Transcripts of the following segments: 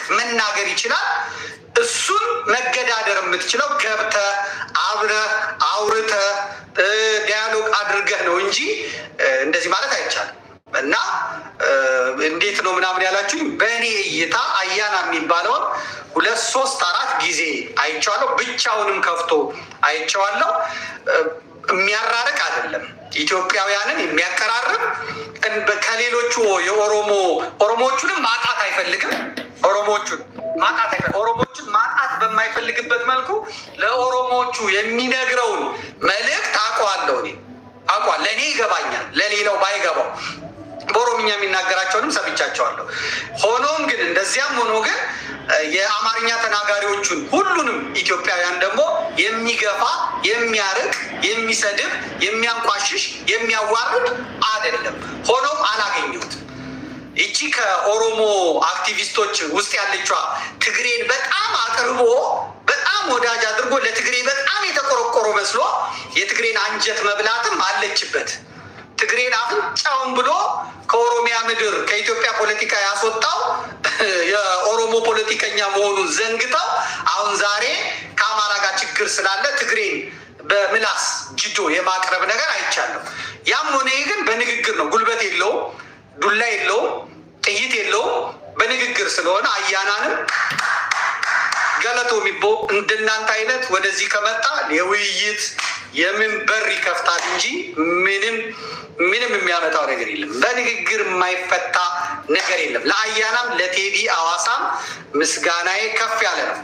መናገር ይችላል። እሱን መገዳደር የምትችለው ገብተ አብረ አውርተ ዲያሎግ አድርገህ ነው እንጂ እንደዚህ ማለት አይቻልም። እና እንዴት ነው ምናምን ያላችሁኝ፣ በእኔ እይታ አያና የሚባለውን ሁለት ሶስት አራት ጊዜ አይቼዋለሁ። ብቻውንም ከፍቶ አይቼዋለሁ። የሚያራርቅ አይደለም። ኢትዮጵያውያንን የሚያቀራርብ ከሌሎቹ የኦሮሞ ኦሮሞዎቹንም ማጣት አይፈልግም። ኦሮሞዎቹን ማጣት አይፈልግም። ኦሮሞዎቹን ማጣት በማይፈልግበት መልኩ ለኦሮሞዎቹ የሚነግረውን መልእክት አውቀዋለሁ። እኔ አውቀዋለሁ። ለእኔ ይገባኛል፣ ለሌላው ባይገባው በኦሮምኛ የሚናገራቸውንም ሰምቻቸዋለሁ። ሆኖም ግን እንደዚያም ሆኖ ግን የአማርኛ ተናጋሪዎቹን ሁሉንም ኢትዮጵያውያን ደግሞ የሚገፋ የሚያርቅ፣ የሚሰድብ፣ የሚያንቋሽሽ፣ የሚያዋርድ አይደለም። ሆኖም አላገኘሁትም። ይቺ ከኦሮሞ አክቲቪስቶች ውስጥ ያለችዋ ትግሬን በጣም አቅርቦ በጣም ወዳጅ አድርጎ ለትግሬ በጣም የተቆረቆሮ መስሎ የትግሬን አንጀት መብላትም አለችበት። ትግሬን አፍንጫውን ብሎ ከኦሮሚያ ምድር ከኢትዮጵያ ፖለቲካ ያስወጣው የኦሮሞ ፖለቲከኛ መሆኑን ዘንግተው አሁን ዛሬ ከአማራ ጋር ችግር ስላለ ትግሬን በምላስ ጅዶ የማቅረብ ነገር አይቻለሁ። ያም ሆነ ይህ ግን በንግግር ነው። ጉልበት የለውም፣ ዱላ የለውም፣ ጥይት የለውም። በንግግር ስለሆነ አያናንም ገለቶ የሚቦ እንደናንተ አይነት ወደዚህ ከመጣ የውይይት የምን በር ይከፍታል እንጂ ምንም ምንም የሚያመጣው ነገር የለም። በንግግር የማይፈታ ነገር የለም። ለአያናም ለቴዲ አዋሳም ምስጋናዬ ከፍ ያለ ነው።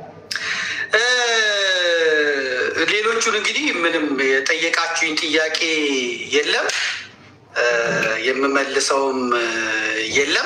ሌሎቹን እንግዲህ ምንም የጠየቃችሁኝ ጥያቄ የለም፣ የምመልሰውም የለም።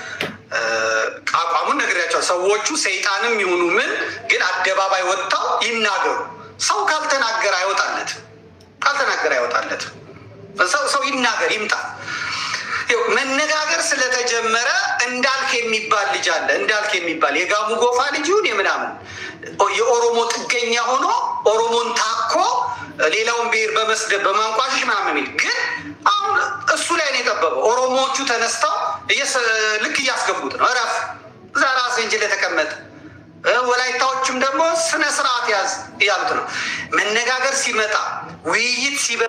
አቋሙን ነግሬያቸዋል። ሰዎቹ ሰይጣንም ይሁኑ ምን ግን አደባባይ ወጥተው ይናገሩ። ሰው ካልተናገረ አይወጣለትም፣ ካልተናገረ አይወጣለትም። ሰው ሰው ይናገር ይምጣ። መነጋገር ስለተጀመረ እንዳልክ የሚባል ልጅ አለ። እንዳልክ የሚባል የጋሙ ጎፋ ልጅ ይሁን የምናምን የኦሮሞ ጥገኛ ሆኖ ኦሮሞን ታኮ ሌላውን ብሔር በመስደብ በማንቋሸሽ ምናምን የሚል ግን አሁን እሱ ላይ ነው የጠበበው። ኦሮሞዎቹ ተነስተው ልክ እያስገቡት ነው። እረፍ እዛ ራስህ እንጂ ለተቀመጠ ወላይታዎችም ደግሞ ስነ ስርዓት ያዝ እያሉት ነው። መነጋገር ሲመጣ ውይይት ሲበ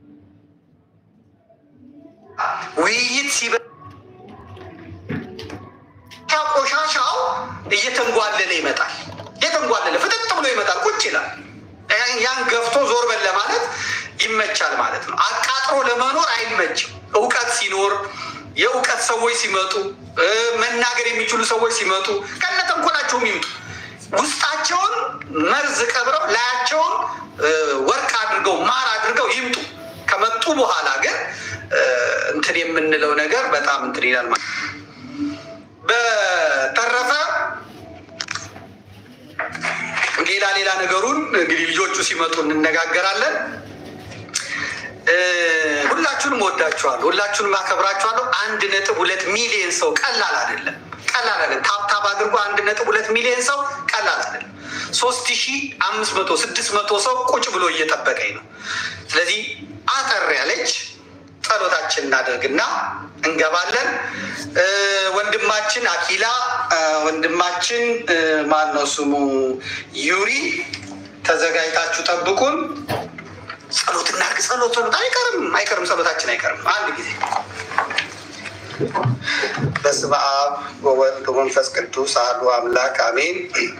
ውይይት ሲበ ቆሻሻው እየተንጓለለ ይመጣል። እየተንጓለለ ፍጥጥ ብሎ ይመጣል። ቁጭ ይላል። ያን ገፍቶ ዞር በል ለማለት ይመቻል ማለት ነው። አቃጥሮ ለመኖር አይመችም። እውቀት ሲኖር የእውቀት ሰዎች ሲመጡ መናገር የሚችሉ ሰዎች ሲመጡ ከነ ተንኮላቸውም ይምጡ። ውስጣቸውን መርዝ ቀብረው ላያቸውን ወርቅ አድርገው ማር አድርገው ይምጡ። ከመጡ በኋላ ግን እንትን የምንለው ነገር በጣም እንትን ይላል ማለት ነው። በተረፈ ሌላ ሌላ ነገሩን እንግዲህ ልጆቹ ሲመጡ እንነጋገራለን። ሁላችሁንም ወዳችኋለሁ፣ ሁላችሁንም አከብራችኋለሁ። አንድ ነጥብ ሁለት ሚሊዮን ሰው ቀላል አይደለም፣ ቀላል አይደለም። ታብታብ አድርጎ አንድ ነጥብ ሁለት ሚሊዮን ሰው ቀላል አይደለም። ሶስት ሺ አምስት መቶ ስድስት መቶ ሰው ቁጭ ብሎ እየጠበቀኝ ነው። ስለዚህ አጠር ያለች ጸሎታችን እናደርግና እንገባለን። ወንድማችን አኪላ ወንድማችን ማን ነው ስሙ ዩሪ ተዘጋጅታችሁ ጠብቁን። ጸሎት እናድርግ። ጸሎት ጸሎት አይቀርም አይቀርም፣ ጸሎታችን አይቀርም። አንድ ጊዜ በስመ አብ ወወልድ ወመንፈስ ቅዱስ አሐዱ አምላክ አሜን።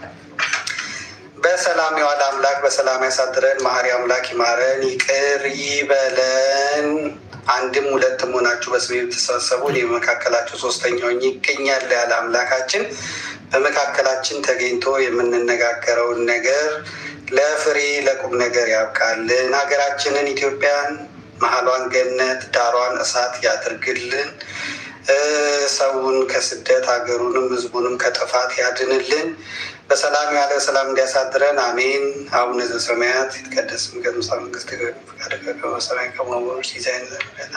በሰላም የዋለ አምላክ በሰላም ያሳድረን። መሐሪ አምላክ ይማረን፣ ይቅር ይበለን። አንድም ሁለትም ሆናችሁ በስሜ ብትሰበሰቡ እኔ በመካከላችሁ ሶስተኛው ይገኛል ያለ አምላካችን በመካከላችን ተገኝቶ የምንነጋገረውን ነገር ለፍሬ ለቁም ነገር ያብቃልን። ሀገራችንን ኢትዮጵያን መሀሏን ገነት ዳሯን እሳት ያድርግልን። ሰውን ከስደት ሀገሩንም ሕዝቡንም ከጥፋት ያድንልን። በሰላም ያለ ሰላም እንዲያሳድረን አሜን። አቡነ ዘበሰማያት ይትቀደስ ስምከ ትምጻእ መንግሥትከ ፈቃድከ በከመ በሰማይ ከማሁ በምድር ሲሳየነ ዘለለዕለትነ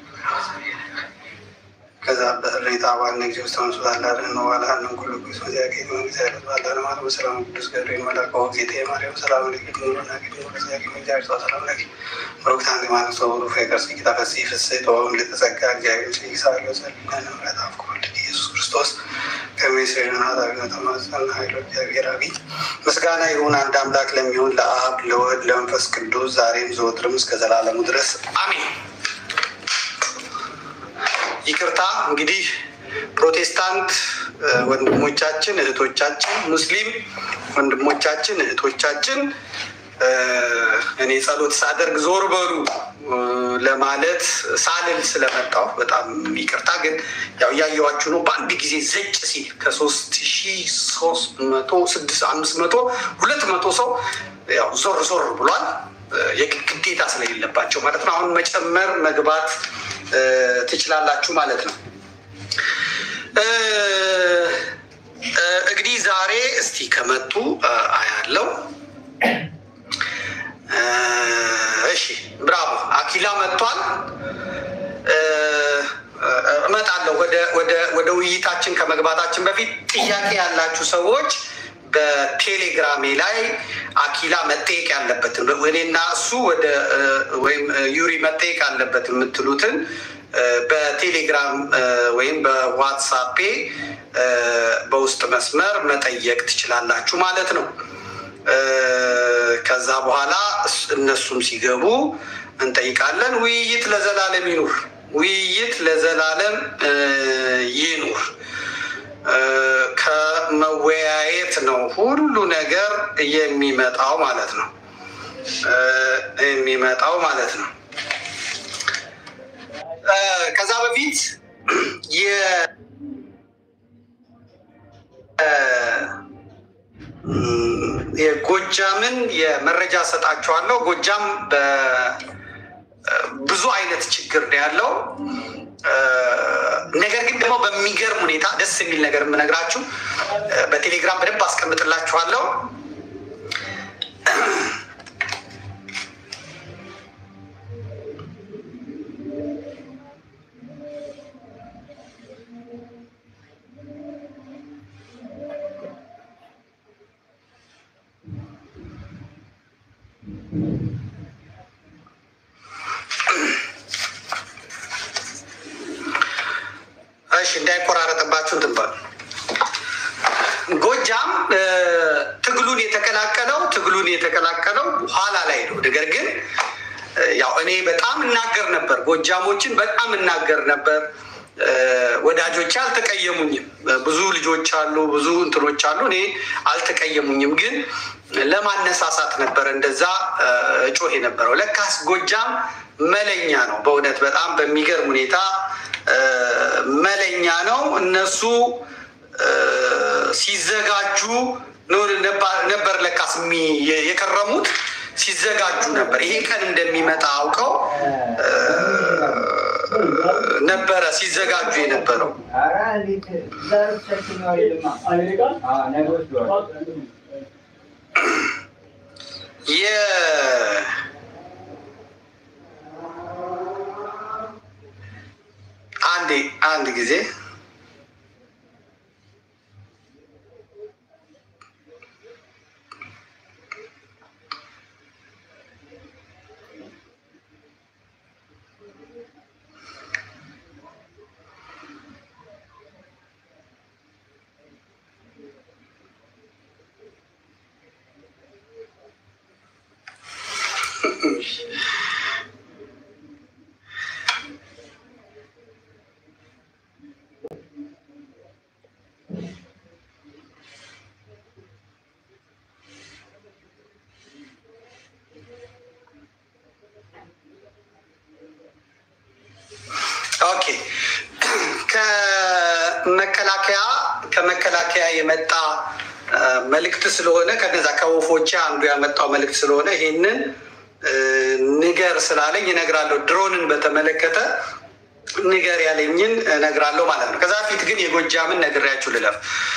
ከዛ በህሌታ ዋነ ጊዜ ውስጥ ተመስላላለ ነው ዋላንም ኩሉ ጊዜ ወዚያ ጌት መንግስት ያለ ባላለ ማለት በሰላም ቅዱስ ገብርኤል መልአከ ጊዜ ማርያም ሰላም ለኪ ድንግል ናገኝ ወዚያ ጌት መንግስት ሰላም ለኪ ወቅት አንድ ማለት ሰው ሁሉ ፍቅር ሲኪታ ፈሲ ፍስህ ተወም ለተዘጋ እግዚአብሔር ሲሳለ ዘልና ምሕረት አፍቆ ወልድ ኢየሱስ ክርስቶስ ከመ ምስጋና ይሁን አንድ አምላክ ለሚሆን ለአብ ለወልድ ለመንፈስ ቅዱስ ዛሬም ዘወትርም እስከ ዘላለሙ ድረስ አሜን። ይቅርታ እንግዲህ ፕሮቴስታንት ወንድሞቻችን እህቶቻችን፣ ሙስሊም ወንድሞቻችን እህቶቻችን እኔ ጸሎት ሳደርግ ዞር በሉ ለማለት ሳልል ስለመጣሁ በጣም ይቅርታ። ግን ያው እያየኋችሁ ነው። በአንድ ጊዜ ዘጭ ሲል ከሶስት ሺ ሶስት መቶ ስድስት አምስት መቶ ሁለት መቶ ሰው ያው ዞር ዞር ብሏል። የግዴታ ስለሌለባቸው ማለት ነው። አሁን መጨመር መግባት ትችላላችሁ ማለት ነው። እንግዲህ ዛሬ እስቲ ከመጡ አያለው እሺ ብራቮ አኪላ መጥቷል። እመጣለሁ። ወደ ውይይታችን ከመግባታችን በፊት ጥያቄ ያላችሁ ሰዎች በቴሌግራሜ ላይ አኪላ መጠየቅ ያለበትን እኔና እሱ ወደ ወይም ዩሪ መጠየቅ አለበት የምትሉትን በቴሌግራም ወይም በዋትሳፔ በውስጥ መስመር መጠየቅ ትችላላችሁ ማለት ነው። ከዛ በኋላ እነሱም ሲገቡ እንጠይቃለን። ውይይት ለዘላለም ይኑር። ውይይት ለዘላለም ይኑር። ከመወያየት ነው ሁሉ ነገር የሚመጣው ማለት ነው የሚመጣው ማለት ነው። ከዛ በፊት የጎጃምን የመረጃ ሰጣችኋለሁ። ጎጃም ብዙ አይነት ችግር ነው ያለው። ነገር ግን ደግሞ በሚገርም ሁኔታ ደስ የሚል ነገር የምነግራችሁ በቴሌግራም በደንብ አስቀምጥላችኋለሁ። እሺ እንዳይቆራረጥባችሁ እንትን በሉ። ጎጃም ትግሉን የተቀላቀለው ትግሉን የተቀላቀለው ኋላ ላይ ነው። ነገር ግን ያው እኔ በጣም እናገር ነበር፣ ጎጃሞችን በጣም እናገር ነበር። ወዳጆች አልተቀየሙኝም። ብዙ ልጆች አሉ፣ ብዙ እንትኖች አሉ። እኔ አልተቀየሙኝም። ግን ለማነሳሳት ነበር እንደዛ እጮህ የነበረው። ለካስ ጎጃም መለኛ ነው። በእውነት በጣም በሚገርም ሁኔታ መለኛ ነው። እነሱ ሲዘጋጁ ነበር ለካስ የከረሙት ሲዘጋጁ ነበር። ይሄ ቀን እንደሚመጣ አውቀው ነበረ ሲዘጋጁ የነበረው። አንዴ አንድ ጊዜ ኦኬ ከመከላከያ ከመከላከያ የመጣ መልእክት ስለሆነ ከነዛ ከወፎቼ አንዱ ያመጣው መልእክት ስለሆነ ይሄንን ንገር ስላለኝ እነግራለሁ። ድሮንን በተመለከተ ንገር ያለኝን እነግራለሁ ማለት ነው። ከዛ በፊት ግን የጎጃምን ነግሬያችሁ ልለፍ።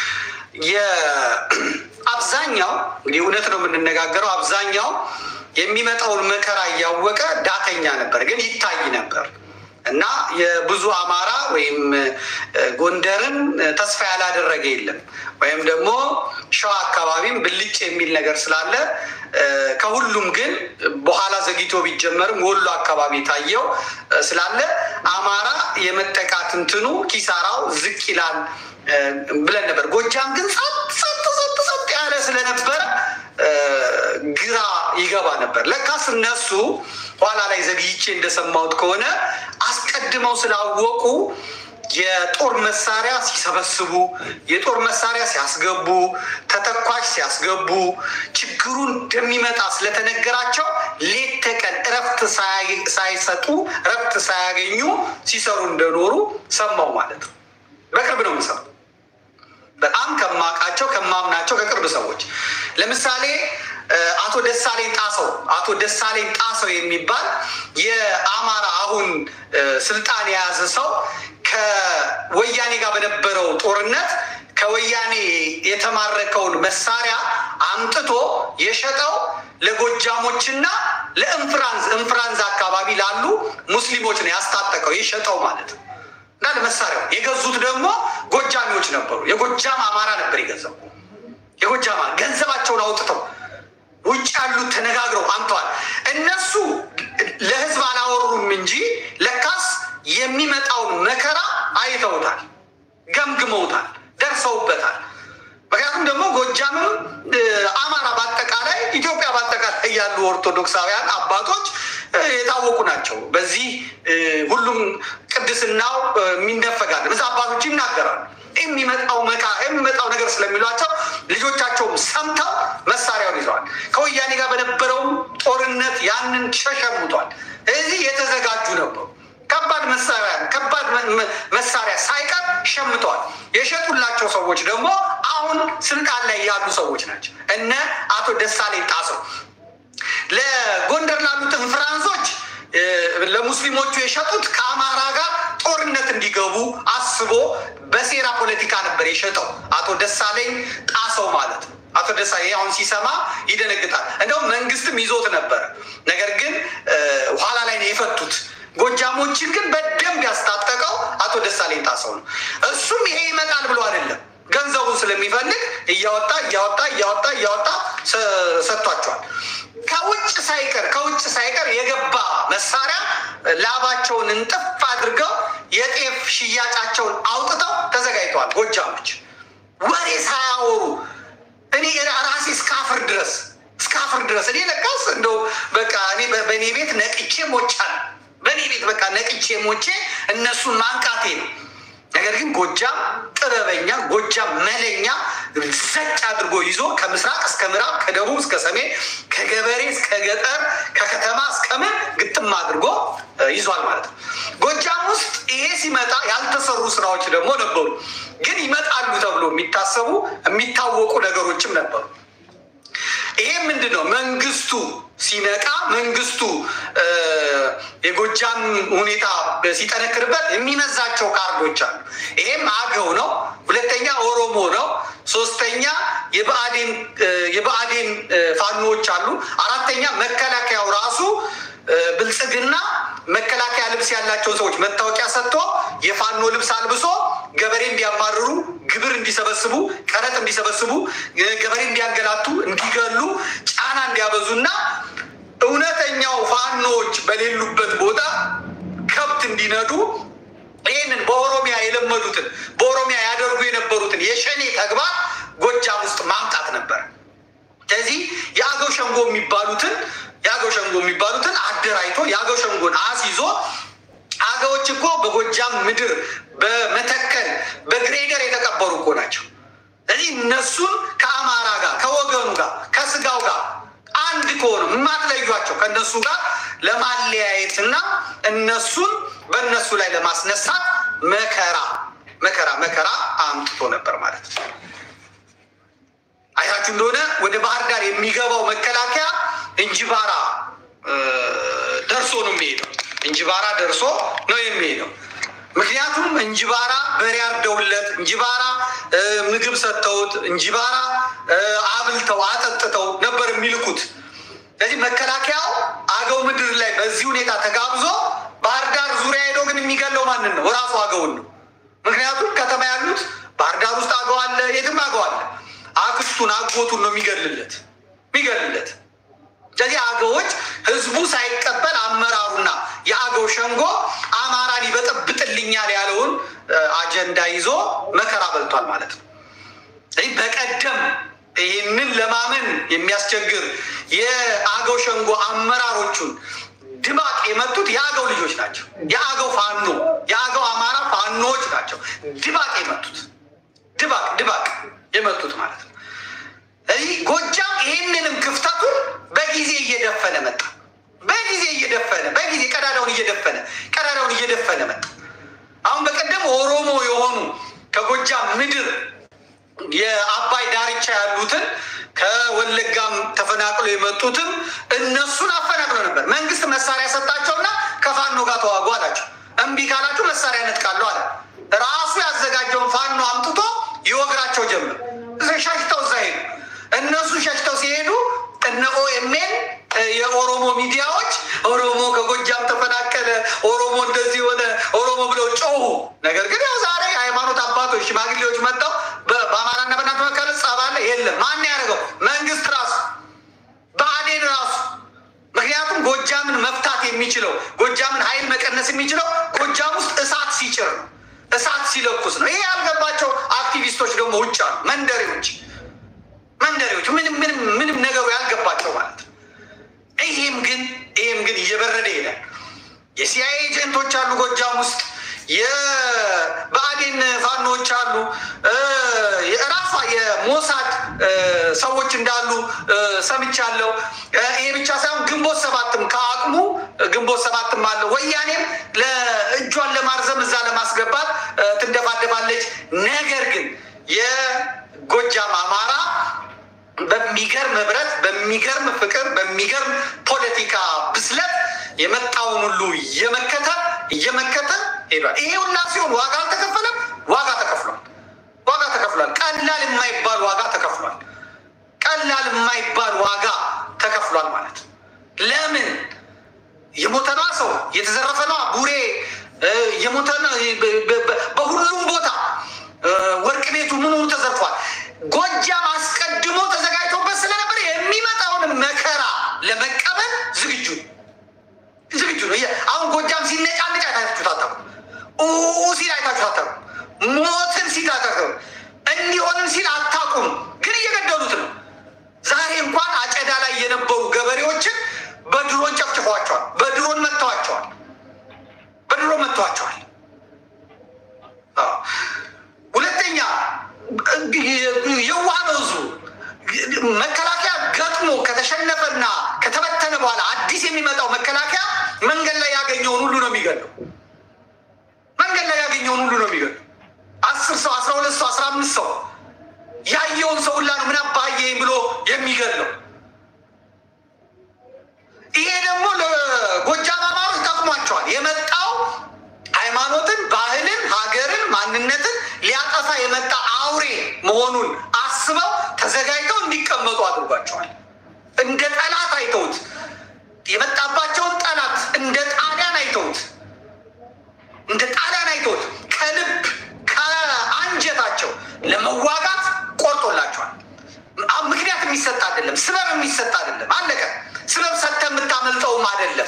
አብዛኛው እንግዲህ እውነት ነው የምንነጋገረው። አብዛኛው የሚመጣውን መከራ እያወቀ ዳተኛ ነበር፣ ግን ይታይ ነበር እና የብዙ አማራ ወይም ጎንደርን ተስፋ ያላደረገ የለም። ወይም ደግሞ ሸዋ አካባቢም ብልጭ የሚል ነገር ስላለ ከሁሉም ግን በኋላ ዘግይቶ ቢጀመርም ወሎ አካባቢ ታየው ስላለ አማራ የመጠቃት እንትኑ ኪሳራው ዝቅ ይላል ብለን ነበር። ጎጃም ግን ጸጥ ጸጥ ጸጥ ጸጥ ያለ ስለነበረ ግራ ይገባ ነበር። ለካስ እነሱ ኋላ ላይ ዘግይቼ እንደሰማሁት ከሆነ አስቀድመው ስላወቁ የጦር መሳሪያ ሲሰበስቡ የጦር መሳሪያ ሲያስገቡ ተተኳሽ ሲያስገቡ ችግሩ እንደሚመጣ ስለተነገራቸው ሌት ተቀን እረፍት ሳይሰጡ እረፍት ሳያገኙ ሲሰሩ እንደኖሩ ሰማው ማለት ነው። በቅርብ ነው የምሰማው። በጣም ከማውቃቸው ከማምናቸው ከቅርብ ሰዎች ለምሳሌ አቶ ደሳለኝ ጣሰው አቶ ደሳለኝ ጣሰው የሚባል የአማራ አሁን ስልጣን የያዘ ሰው ከወያኔ ጋር በነበረው ጦርነት ከወያኔ የተማረከውን መሳሪያ አምጥቶ የሸጠው ለጎጃሞችና ለእንፍራንዝ እንፍራንዝ አካባቢ ላሉ ሙስሊሞች ነው ያስታጠቀው የሸጠው ማለት ነው። እና ለመሳሪያው የገዙት ደግሞ ጎጃሚዎች ነበሩ። የጎጃም አማራ ነበር የገዛው። የጎጃም ገንዘባቸውን አውጥተው ውጭ ያሉት ተነጋግረው አምተዋል። እነሱ ለህዝብ አላወሩም እንጂ ለካስ የሚመጣውን መከራ አይተውታል፣ ገምግመውታል፣ ደርሰውበታል። ምክንያቱም ደግሞ ጎጃምም አማራ በአጠቃላይ ኢትዮጵያ በአጠቃላይ ያሉ ኦርቶዶክሳውያን አባቶች የታወቁ ናቸው። በዚህ ሁሉም ቅድስናው የሚነፈጋል። ብዙ አባቶች ይናገራሉ። የሚመጣው መካ የሚመጣው ነገር ስለሚሏቸው ልጆቻቸውም ሰምተው መሳሪያውን ይዘዋል። ከወያኔ ጋር በነበረውም ጦርነት ያንን ሸሸሙቷል። እዚህ የተዘጋጁ ነበሩ። ከባድ መሳሪያ ከባድ መሳሪያ ሳይቀር ሸምተዋል። የሸጡላቸው ሰዎች ደግሞ አሁን ስልጣን ላይ ያሉ ሰዎች ናቸው። እነ አቶ ደሳለኝ ጣሰው ለጎንደር ላሉት እንፍራንሶች ለሙስሊሞቹ የሸጡት ከአማራ ጋር ጦርነት እንዲገቡ አስቦ በሴራ ፖለቲካ ነበር የሸጠው አቶ ደሳለኝ ጣሰው ማለት ነው። አቶ ደሳለኝ አሁን ሲሰማ ይደነግጣል። እንደውም መንግስትም ይዞት ነበረ። ነገር ግን ኋላ ላይ ነው የፈቱት። ጎጃሞችን ግን በደንብ ያስታጠቀው አቶ ደሳለኝ ጣሰው ነው። እሱም ይሄ ይመጣል ብሎ አይደለም ገንዘቡን ስለሚፈልግ እያወጣ እያወጣ እያወጣ እያወጣ ሰጥቷቸዋል። ከውጭ ሳይቀር ከውጭ ሳይቀር የገባ መሳሪያ ላባቸውን እንጥፍ አድርገው የጤፍ ሽያጫቸውን አውጥተው ተዘጋጅተዋል። ጎጃሞች ወሬ ሳያወሩ እኔ ራሴ እስካፍር ድረስ እስካፍር ድረስ እኔ ለካስ እንደው በቃ እኔ በእኔ ቤት ነቅቼ ሞቻል በእኔ ቤት በቃ ነቅቼ ሞቼ እነሱን ማንቃቴ ነው። ነገር ግን ጎጃም ጥበበኛ፣ ጎጃም መለኛ ዘጭ አድርጎ ይዞ ከምስራቅ እስከ ምዕራብ፣ ከደቡብ እስከ ሰሜን፣ ከገበሬ እስከ ገጠር፣ ከከተማ እስከ ምን ግጥም አድርጎ ይዟል ማለት ነው። ጎጃም ውስጥ ይሄ ሲመጣ ያልተሰሩ ስራዎች ደግሞ ነበሩ። ግን ይመጣሉ ተብሎ የሚታሰቡ የሚታወቁ ነገሮችም ነበሩ። ይሄ ምንድን ነው? መንግስቱ ሲነቃ መንግስቱ የጎጃም ሁኔታ ሲጠነክርበት የሚመዛቸው ካርዶች አሉ። ይሄም አገው ነው። ሁለተኛ ኦሮሞ ነው። ሶስተኛ የብአዴን ፋኖዎች አሉ። አራተኛ መከላከያው ራሱ ብልጽግና መከላከያ ልብስ ያላቸውን ሰዎች መታወቂያ ሰጥቶ የፋኖ ልብስ አልብሶ ገበሬ እንዲያማርሩ፣ ግብር እንዲሰበስቡ፣ ቀረጥ እንዲሰበስቡ፣ ገበሬ እንዲያንገላቱ፣ እንዲገሉ፣ ጫና እንዲያበዙና እውነተኛው ፋኖዎች በሌሉበት ቦታ ከብት እንዲነዱ ይህንን በኦሮሚያ የለመዱትን በኦሮሚያ ያደርጉ የነበሩትን የሸኔ ተግባር ጎጃም ውስጥ ማምጣት ነበር። ስለዚህ የአገው ሸንጎ የሚባሉትን የአገው ሸንጎ የሚባሉትን አደራጅቶ የአገው ሸንጎን አስይዞ አገዎች እኮ በጎጃም ምድር በመተከል በግሬደር የተቀበሩ እኮ ናቸው። ስለዚህ እነሱን ከአማራ ጋር ከወገኑ ጋር ከስጋው ጋር አንድ ከሆኑ የማትለዩቸው ከእነሱ ጋር ለማለያየት እና እነሱን በእነሱ ላይ ለማስነሳት መከራ መከራ መከራ አምጥቶ ነበር ማለት ነው። አይታችሁ እንደሆነ ወደ ባህር ዳር የሚገባው መከላከያ እንጅባራ ደርሶ ነው የሚሄደው። እንጅባራ ደርሶ ነው የሚሄደው። ምክንያቱም እንጅባራ በሬ አርደውለት፣ እንጅባራ ምግብ ሰጥተውት፣ እንጅባራ አብልተው አጠጥተው ነበር የሚልኩት። ስለዚህ መከላከያው አገው ምድር ላይ በዚህ ሁኔታ ተጋብዞ ባህር ዳር ዙሪያ ሄዶ ግን የሚገለው ማንን ነው? እራሱ አገውን ነው። ምክንያቱም ከተማ ያሉት ባህር ዳር ውስጥ አገው አለ፣ የትም አገው አለ። አክስቱን አጎቱን ነው የሚገልለት የሚገልለት ስለዚህ አገዎች ህዝቡ ሳይቀበል አመራሩና የአገው ሸንጎ አማራን ይበጠብጥልኛል ያለውን አጀንዳ ይዞ መከራ በልቷል ማለት ነው። ስለዚህ በቀደም ይህንን ለማመን የሚያስቸግር የአገው ሸንጎ አመራሮቹን ድባቅ የመቱት የአገው ልጆች ናቸው። የአገው ፋኖ የአገው አማራ ፋኖዎች ናቸው ድባቅ የመቱት ድባቅ ድባቅ የመቱት ማለት ነው። ስለዚህ ጎጃም ይህንንም ክፍተቱን በጊዜ እየደፈነ መጣ። በጊዜ እየደፈነ በጊዜ ቀዳዳውን እየደፈነ ቀዳዳውን እየደፈነ መጣ። አሁን በቀደም ኦሮሞ የሆኑ ከጎጃም ምድር የአባይ ዳርቻ ያሉትን ከወለጋም ተፈናቅሎ የመጡትም እነሱን አፈናቅሎ ነበር። መንግስት መሳሪያ ሰጣቸውና ከፋኖ ጋር ተዋጉ አላቸው። እምቢ ካላችሁ መሳሪያ ነጥቃለሁ አለ። ራሱ ያዘጋጀውን ፋኖ አምጥቶ ይወግራቸው ጀምር። ሸሽተው እዛ ሄዱ። እነሱ ሸሽተው ሲሄዱ እነ ኦኤምኤን የኦሮሞ ሚዲያዎች ኦሮሞ ከጎጃም ተፈናቀለ፣ ኦሮሞ እንደዚህ ሆነ፣ ኦሮሞ ብለው ጮሁ። ነገር ግን ያው ዛሬ ሃይማኖት አባቶች ሽማግሌዎች መጥተው በአማራና በእናንተ መካከል ጸብ አለ የለም። ማን ያደርገው? መንግስት ራሱ ብአዴን ራሱ። ምክንያቱም ጎጃምን መፍታት የሚችለው ጎጃምን ኃይል መቀነስ የሚችለው ጎጃም ውስጥ እሳት ሲጭር ነው፣ እሳት ሲለኩስ ነው። ይሄ ያልገባቸው አክቲቪስቶች ደግሞ ውጭ አሉ፣ መንደሬዎች መንደሬዎች ምንም ምንም ምንም ነገሩ ያልገባቸው ማለት ነው። ይህም ግን ይህም ግን እየበረደ ይሄዳል። የሲአይኤ ኤጀንቶች አሉ ጎጃም ውስጥ የብአዴን ፋኖዎች አሉ። ራሷ የሞሳድ ሰዎች እንዳሉ ሰምቻለሁ። ይሄ ብቻ ሳይሆን ግንቦት ሰባትም ከአቅሙ ግንቦት ሰባትም አለው። ወያኔም ለእጇን ለማርዘም እዛ ለማስገባት ትንደፋደፋለች። ነገር ግን የጎጃም አማራ በሚገርም ህብረት፣ በሚገርም ፍቅር፣ በሚገርም ፖለቲካ ብስለት የመጣውን ሁሉ እየመከተ እየመከተ ሄዷል። ይሄ ሁላ ሲሆን ዋጋ አልተከፈለም። ዋጋ ተከፍሏል። ዋጋ ተከፍሏል። ቀላል የማይባል ዋጋ ተከፍሏል። ቀላል የማይባል ዋጋ ተከፍሏል ማለት ነው። ለምን የሞተ ነዋ ሰው የተዘረፈ ነዋ ቡሬ የሞተ በሁሉም ቦታ ወርቅ ቤቱ ምኑ ተዘርፏል። ጎጃም አስቀድሞ ተዘጋጅቶበት ስለነበር የሚመጣውን መከራ ለመቀበል ዝግጁ ዝግጁ ነው። አሁን ጎጃም ሲነጫነጭ አይታችሁት አታውቁም። ሲል አይታችሁት አታውቁም። ሞትን ሲል አታውቁም። እንዲሆንን ሲል አታውቁም። ግን እየገደሉት ነው። ዛሬ እንኳን አጨዳ ላይ የነበሩ ገበሬዎችን በድሮን ጨፍጭፏቸዋል። በድሮን መጥተዋቸዋል። በድሮን መጥተዋቸዋል። ሁለተኛ የዋህ ነው ህዝቡ። መከላከያ ገጥሞ ከተሸነፈና ከተበተነ በኋላ አዲስ የሚመጣው መከላከያ መንገድ ላይ ያገኘውን ሁሉ ነው የሚገለው። መንገድ ላይ ያገኘውን ሁሉ ነው የሚገለው። አስር ሰው፣ አስራ ሁለት ሰው፣ አስራ አምስት ሰው ያየውን ሰው ሁላ ነው ምን አባዬ ብሎ የሚገለው። ይሄ ደግሞ ለጎጃም አማሮች ጠቅሟቸዋል። የመጣው ሃይማኖትን፣ ባህልን፣ ሀገርን፣ ማንነትን ሊያጠፋ የመጣ አውሬ መሆኑን አስበው ተዘጋጅተው እንዲቀመጡ አድርጓቸዋል። እንደ ጠላት አይተውት የመጣባቸውን ጠላት እንደ ጣሊያን አይተውት እንደ ጣሊያን አይተውት ከልብ ከአንጀታቸው ለመዋጋት ቆርጦላቸዋል። ምክንያት የሚሰጥ አይደለም፣ ስበብ የሚሰጥ አይደለም። አለቀ። ስበብ ሰጥተህ የምታመልጠውም አይደለም።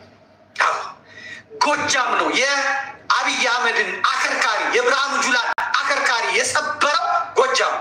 ጎጃም ነው የአብይ አህመድን አከርካሪ የብርሃኑ ጁላን አከርካሪ የሰበረው ጎጃም።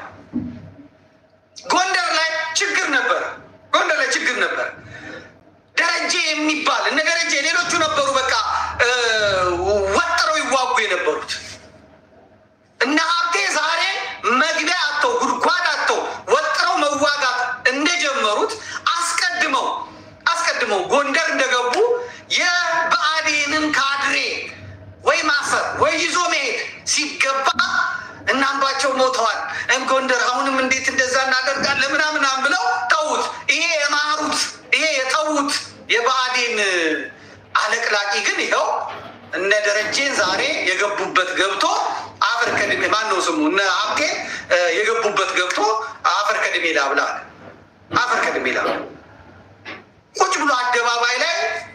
ጎንደር ላይ ችግር ነበረ። ጎንደር ላይ ችግር ነበረ። ደረጀ የሚባል እነ ደረጀ ሌሎቹ ነበሩ። በቃ ወጥረው ይዋጉ የነበሩት እነ ሀብቴ ዛሬ መግቢያ አተው ጉድጓድ አተው ወጥረው መዋጋት እንደጀመሩት አስቀድመው አስቀድመው ጎንደር እንደገቡ የብአዴንን ካድሬ ወይ ማሰር ወይ ይዞ መሄድ ሲገባ እናምባቸው ሞተዋል። ጎንደር አሁንም እንዴት እንደዛ እናደርጋለን ምናምናም ብለው ተዉት። ይሄ የማሩት ይሄ የተዉት የብአዴን አለቅላቂ ግን ይኸው እነ ደረጀን ዛሬ የገቡበት ገብቶ አፈር ከድሜ ማነው ስሙ እነ ሀብቴ የገቡበት ገብቶ አፈር ከድሜ ላብላ አለ። አፈር ከድሜ ላብላ ቁጭ ብሎ አደባባይ ላይ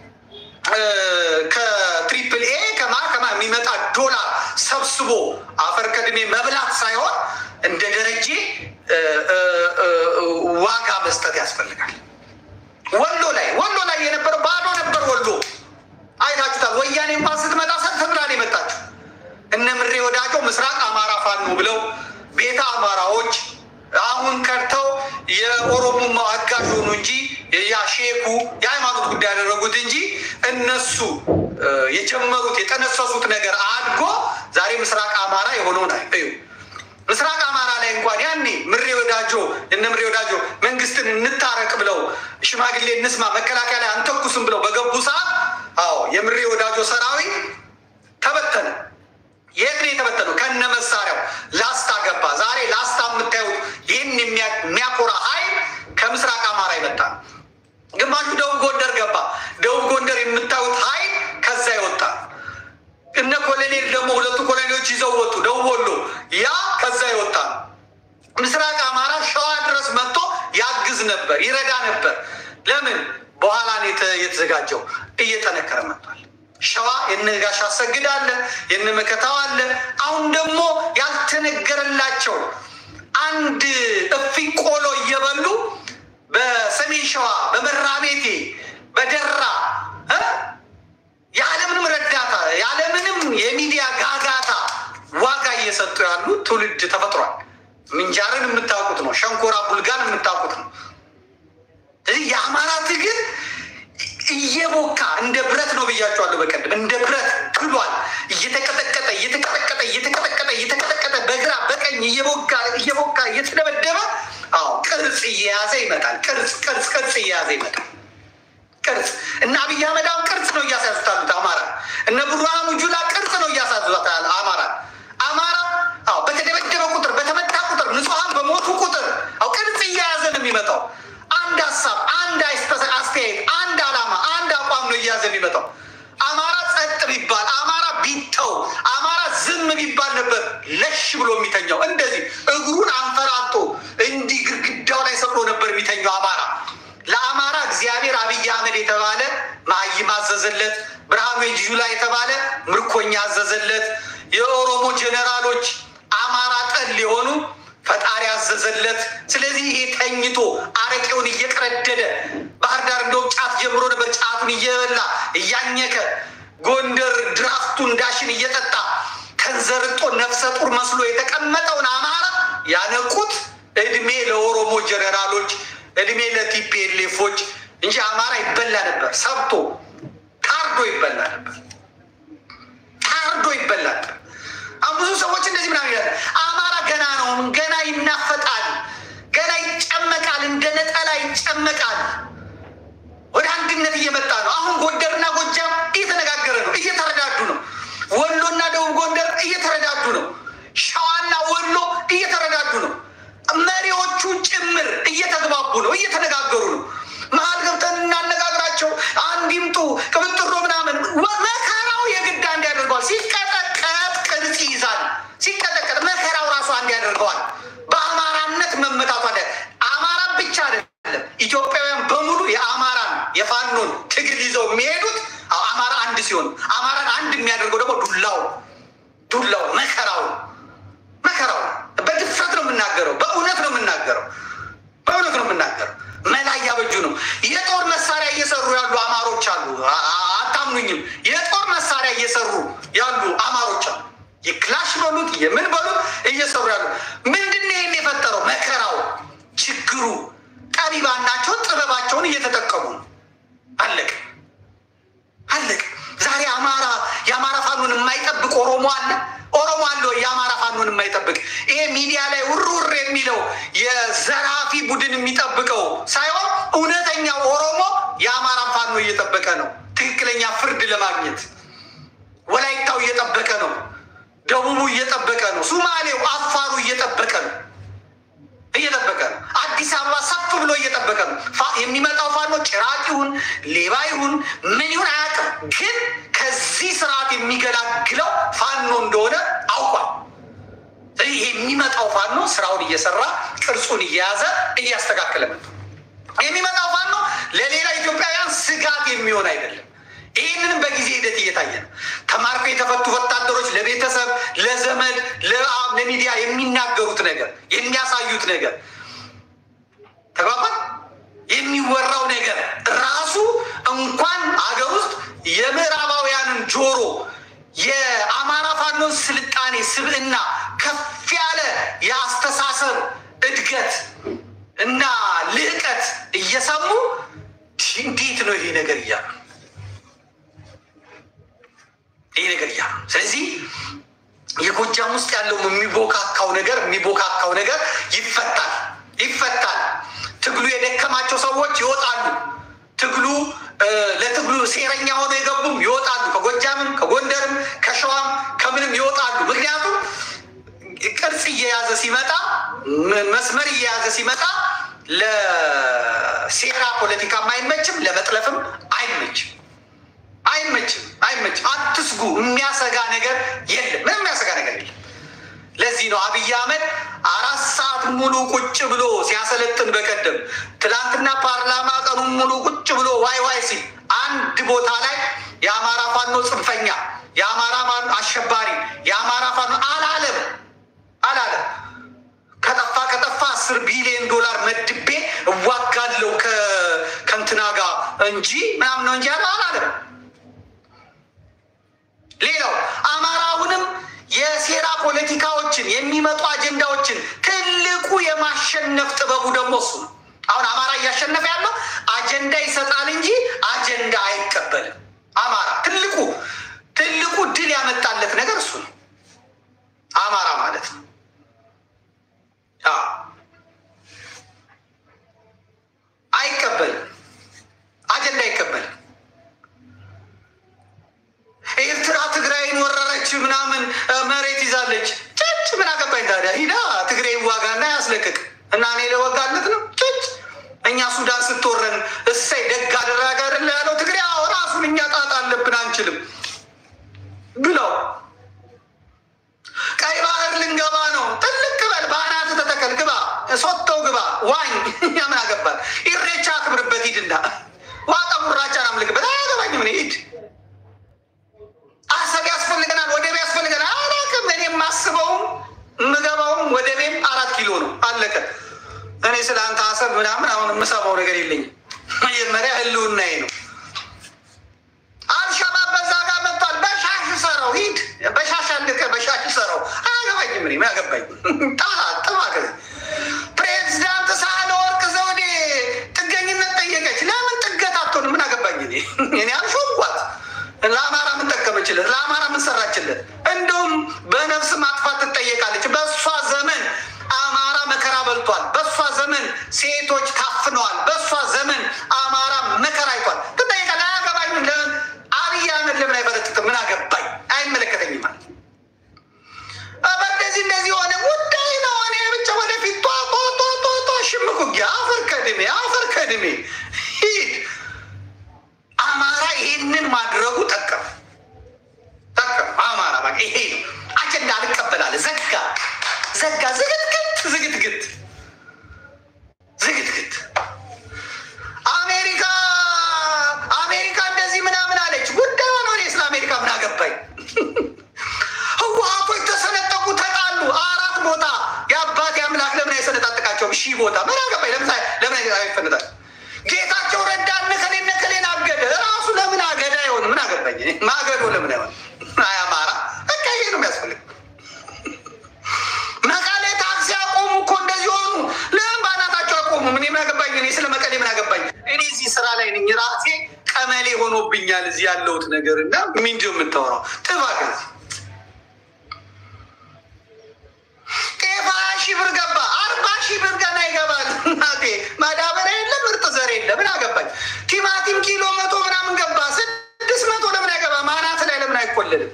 ከትሪፕል ኤ ከማ ከማ የሚመጣ ዶላር ሰብስቦ አፈር ከድሜ መብላት ሳይሆን እንደ ደረጀ ዋጋ መስጠት ያስፈልጋል። ወሎ አሁን ከድተው የኦሮሞማው አጋዥ ሆኑ እንጂ ያ ሼኩ የሃይማኖት ጉዳይ ያደረጉት እንጂ እነሱ የጀመሩት የጠነሰሱት ነገር አድጎ ዛሬ ምስራቅ አማራ የሆነውን እዩ። ምስራቅ አማራ ላይ እንኳን ያኔ ምሬ ወዳጆ እነ ምሬ ወዳጆ መንግስትን እንታረቅ ብለው ሽማግሌ እንስማ መከላከያ ላይ አንተኩስም ብለው በገቡ ሰዓት አዎ የምሬ ወዳጆ ሰራዊት ተበተነ። የት ነው የተበተነው? ከነ መሳሪያው ላስታ ገባ። ዛሬ ላስታ የምታዩት ይህን የሚያኮራ ኃይል ከምስራቅ አማራ ይመጣ ነው። ግማሹ ደቡብ ጎንደር ገባ። ደቡብ ጎንደር የምታዩት ኃይል ከዛ ይወጣ እነ ኮሎኔል ደግሞ ሁለቱ ኮሎኔሎች ይዘው ወጡ። ደቡብ ወሎ ያ ከዛ ይወጣ ነው። ምስራቅ አማራ ሸዋ ድረስ መጥቶ ያግዝ ነበር፣ ይረዳ ነበር። ለምን በኋላ ነው የተዘጋጀው። እየጠነከረ መጥቷል። ሸዋ የነ ጋሽ አሰግድ አለ፣ የነ መከታው አለ። አሁን ደግሞ ያልተነገረላቸው አንድ እፍኝ ቆሎ እየበሉ በሰሜን ሸዋ በመራቤቴ በደራ ያለምንም ረዳታ ያለምንም የሚዲያ ጋጋታ ዋጋ እየሰጡ ያሉ ትውልድ ተፈጥሯል። ምንጃርን የምታውቁት ነው። ሸንኮራ ቡልጋን የምታውቁት ነው። ስለዚህ የአማራ ትግል እየቦካ እንደ ብረት ነው ብያቸዋለሁ። በቀደም እንደ ብረት ግሏል። እየተቀጠቀጠ እየተቀጠቀጠ እየተቀጠቀጠ እየተቀጠቀጠ በግራ በቀኝ እየቦካ እየቦካ እየተደበደበ አዎ ቅርጽ እየያዘ ይመጣል። ቅርጽ ቅርጽ ቅርጽ እየያዘ ይመጣል። ቅርጽ እና አብይ አህመድ አሁን ቅርጽ ነው እያሳያዙት አሉት አማራ። እነ ብርሃኑ ጁላ ቅርጽ ነው እያሳያዙት አማራ አማራ አዎ በተደበደበ ቁጥር በተመታ ቁጥር ንጹሐን በሞቱ ቁጥር አዎ ቅርጽ እየያዘ ነው የሚመጣው። አንድ ሀሳብ፣ አንድ አስተያየት፣ አንድ ዓላማ፣ አንድ አቋም ነው እየያዘ የሚመጣው። አማራ ጸጥ ቢባል፣ አማራ ቢተው፣ አማራ ዝም ቢባል ነበር ለሽ ብሎ የሚተኛው። እንደዚህ እግሩን አንፈራጦ እንዲህ ግድግዳው ላይ ሰቅሎ ነበር የሚተኛው አማራ። ለአማራ እግዚአብሔር አብይ አህመድ የተባለ መሀይም አዘዘለት። ብርሃኑ ጁላ የተባለ ምርኮኛ አዘዘለት። የኦሮሞ ጀኔራሎች አማራ ጠል የሆኑ ፈጣሪ አዘዘለት። ስለዚህ ይሄ ተኝቶ አረቄውን እየቀረደደ ባህር ዳር እንደውም ጫት ጀምሮ ነበር። ጫቱን እየበላ እያኘከ ጎንደር ድራፍቱን ዳሽን እየጠጣ ተንዘርጦ ነፍሰ ጡር መስሎ የተቀመጠውን አማራ ያነቁት እድሜ ለኦሮሞ ጀኔራሎች እድሜ ለቲፒኤልኤፎች እንጂ አማራ ይበላ ነበር። ሰብቶ ታርዶ ይበላ ነበር። ታርዶ ይበላ ነበር። አሁን ብዙ ሰዎች እንደዚህ ምናምን ይላል። አማራ ገና ነው፣ ገና ይናፈጣል፣ ገና ይጨመቃል፣ እንደ ነጠላ ይጨመቃል። ወደ አንድነት እየመጣ ነው። አሁን ጎንደርና ጎጃም እየተነጋገረ ነው፣ እየተረዳዱ ነው። ወሎና ደቡብ ጎንደር እየተረዳዱ ነው። ሸዋና ወሎ እየተረዳዱ ነው። መሪዎቹ ጭምር እየተግባቡ ነው፣ እየተነጋገሩ ነው። መሀል ገብተን እናነጋግራቸው፣ አንድ ይምጡ፣ ቅብጥሮ ምናምን መከራው የግድ አንድ ያደርገዋል። ሲቀጠቀጥ ቅርጽ ይይዛል። ሲቀጠቀጥ መከራው ራሱ አንድ ያደርገዋል። በአማራነት መመጣቱ አለ። አማራ ብቻ አይደለም፣ ኢትዮጵያውያን በሙሉ የአማራን የፋኖን ትግል ይዘው የሚሄዱት አማራ አንድ ሲሆን፣ አማራን አንድ የሚያደርገው ደግሞ ዱላው ዱላው መከራው መከራው በድፍረት ነው የምናገረው። በእውነት ነው የምናገረው። በእውነት ነው የምናገረው። መላ እያበጁ ነው። የጦር መሳሪያ እየሰሩ ያሉ አማሮች አሉ። አታምኑኝም? የጦር መሳሪያ እየሰሩ ያሉ አማሮች አሉ። የክላሽ በሉት የምን በሉት እየሰሩ ያሉ ምንድን ነው ይህን የፈጠረው? መከራው፣ ችግሩ። ጠቢባን ናቸው። ጥበባቸውን እየተጠቀሙ ነው። አለቅ አለቅ። ዛሬ አማራ የአማራ ፋኖን የማይጠብቅ ኦሮሞ አለ ኦሮሞ አለ ወይ? የአማራ ፋኖን የማይጠብቅ ይሄ ሚዲያ ላይ ውርውር የሚለው የዘራፊ ቡድን የሚጠብቀው ሳይሆን እውነተኛው ኦሮሞ የአማራ ፋኖ እየጠበቀ ነው። ትክክለኛ ፍርድ ለማግኘት ወላይታው እየጠበቀ ነው። ደቡቡ እየጠበቀ ነው። ሱማሌው፣ አፋሩ እየጠበቀ ነው እየጠበቀ ነው። አዲስ አበባ ሰፍ ብሎ እየጠበቀ ነው። የሚመጣው ፋኖ ጭራቅ ይሁን ሌባ ይሁን ምን ይሁን አያውቅም፣ ግን ከዚህ ስርዓት የሚገላግለው ፋኖ እንደሆነ አውቋል። ስለዚህ የሚመጣው ፋኖ ስራውን እየሰራ ቅርጹን እየያዘ እያስተካከለ መጥቶ የሚመጣው ፋኖ ለሌላ ኢትዮጵያውያን ስጋት የሚሆን አይደለም። ይህንንም በጊዜ ሂደት እየታየ ነው። ተማርከው የተፈቱ ወታደሮች ለቤተሰብ፣ ለዘመድ፣ ለሚዲያ የሚናገሩት ነገር የሚያሳዩት ነገር ተግባባል። የሚወራው ነገር ራሱ እንኳን አገር ውስጥ የምዕራባውያንን ጆሮ የአማራ ፋኖን ስልጣኔ ስብዕና ከፍ ያለ የአስተሳሰብ እድገት እና ልዕቀት እየሰሙ እንዴት ነው ይሄ ነገር እያሉ ይሄ ነገር እያሉ ስለዚህ የጎጃም ውስጥ ያለው የሚቦካካው ነገር የሚቦካካው ነገር ይፈታል ይፈታል። ትግሉ የደከማቸው ሰዎች ይወጣሉ። ትግሉ ለትግሉ ሴረኛ ሆነው የገቡም ይወጣሉ። ከጎጃምም ከጎንደርም ከሸዋም ከምንም ይወጣሉ። ምክንያቱም ቅርጽ እየያዘ ሲመጣ መስመር እየያዘ ሲመጣ ለሴራ ፖለቲካም አይመችም፣ ለመጥለፍም አይመችም አይመችም አይመችም። አትስጉ። የሚያሰጋ ነገር የለም። ምንም የሚያሰጋ ነገር የለም። ለዚህ ነው አብይ አህመድ አራት ሰዓት ሙሉ ቁጭ ብሎ ሲያሰለጥን በቀደም ትናንትና ፓርላማ ቀኑን ሙሉ ቁጭ ብሎ ዋይ ዋይ ሲል አንድ ቦታ ላይ የአማራ ፋኖ ጽንፈኛ፣ የአማራ ፋኖ አሸባሪ፣ የአማራ ፋኖ አላለም አላለም። ከጠፋ ከጠፋ አስር ቢሊዮን ዶላር መድቤ እዋጋለው ከእንትና ጋር እንጂ ምናምን ነው እንጂ ያለ አላለም። ሌላው አማራ አሁንም የሴራ ፖለቲካዎችን የሚመጡ አጀንዳዎችን ትልቁ የማሸነፍ ጥበቡ ደግሞ እሱ ነው። አሁን አማራ እያሸነፈ ያለው አጀንዳ ይሰጣል እንጂ አጀንዳ አይቀበልም። አማራ ትልቁ ትልቁ ድል ያመጣለት ነገር እሱ ነው። አማራ ማለት ነው። አይቀበልም፣ አጀንዳ አይቀበልም። ኤርትራ ትግራይን ወረረች ምናምን መሬት ይዛለች። ጭጭ ምን አገባኝ ታዲያ? ሂዳ ትግራይ ዋጋና ያስለቅቅ እና እኔ ለወጋለት ነው ጭጭ። እኛ ሱዳን ስትወረን እሰይ ደግ አደረገ አይደለ ያለው ትግሬ ራሱን እኛ ጣጣ አለብን አንችልም ብለው ቀይ ባህር ልንገባ ነው። ጥልቅ በል በአናት ተተከል ግባ፣ ሶተው ግባ፣ ዋኝ እኛ ምን አገባል? ኢሬቻ አክብርበት ሂድና ዋጣ ሙራቻን አምልክበት። አያገባኝም እኔ ሂድ አሰብ ያስፈልገናል፣ ወደብ ያስፈልገናል። አላውቅም። እኔ የማስበውም የምገባውም ወደቤም አራት ኪሎ ነው። አለቀ። እኔ ስለ አንተ አሰብ ምናምን አሁን የምሰማው ነገር የለኝም። መጀመሪያ ህልውናዬ ነው። አልሸባብ በዛ ጋር መጥቷል። በሻሽ ሰረው ሂድ፣ በሻሽ አልቀ፣ በሻሽ ሰረው። አያገባኝም። እኔ ምን አገባኝ? ጣላ ጥማ ከዚ ፕሬዚዳንት ሳህለወርቅ ዘውዴ ጥገኝነት ጠየቀች። ለምን ጥገት አትሆንም? ምን አገባኝ? እኔ እኔ አልሾምኳት ለአማራ ምን ጠቀመችለት? ለአማራ ምን ሰራችለት? እንዲሁም በነፍስ ማጥፋት ትጠየቃለች። በእሷ ዘመን አማራ መከራ በልቷል። በእሷ ዘመን ሴቶች ታፍነዋል። በእሷ ዘመን አማራ መከራ አይቷል። ትጠየቃለች። አያገባኝም። ለምን አብይ አህመድ ለምን አይበረጥጥም? ምን አገባኝ? አይመለከተኝም ማለት በእንደዚህ እንደዚህ የሆነ ጉዳይ ነው። እኔ ብቻ ወደፊት ጧ ጧ ጧ ጧ ጧ ሽምቅ ውጊያ አፈር ከድሜ አፈር ከድሜ ሂድ አማራ ይሄንን ማድረጉ ጠቀም ጠቀም አማራ በቃ ይሄ ነው አጀንዳ አልቀበላለ ዘጋ ዘጋ ዝግትግት ዝግትግት ዝግትግት አሜሪካ አሜሪካ እንደዚህ ምናምን አለች። ጉዳዩ ነው። እኔ ስለ አሜሪካ ምን አገባኝ? ህወሀቶች ተሰነጠቁ፣ ተጣሉ። አራት ቦታ የአባት አምላክ ለምን አይሰነጣጥቃቸውም? ሺህ ቦታ ምን አገባኝ? ለምን አይፈነጣል? ጌታቸው ረዳ ነከሌ ነከሌን አገደ። ራሱ ለምን አገዳ አይሆን? ምን አገባኝ? ማገዶ ለምን አይሆን? አይ አማራ በቃ ይሄ ነው የሚያስፈልግ። መቀሌ ታክሲ አቆሙ እኮ እንደዚህ ሆኑ። ለምን በአናታቸው አቆሙ? ምን ምን አገባኝ? እኔ ስለ መቀሌ ምን አገባኝ? እኔ እዚህ ስራ ላይ ነኝ። ራሴ ቀመሌ ሆኖብኛል እዚህ ያለሁት ነገር እና ምንድን ነው የምታወራው? ጥፋ ከዚህ ጤፍ ሀያ ሺህ ብር ገባ። አርባ ሺህ ብር ገና ይገባል። እናቴ ማዳበሪያ የለ ምርጥ ዘር የለ ምን አገባኝ? ቲማቲም ኪሎ መቶ ምናምን ገባ። ስድስት መቶ ለምን አይገባ? ማናት ላይ ለምን አይቆልልም?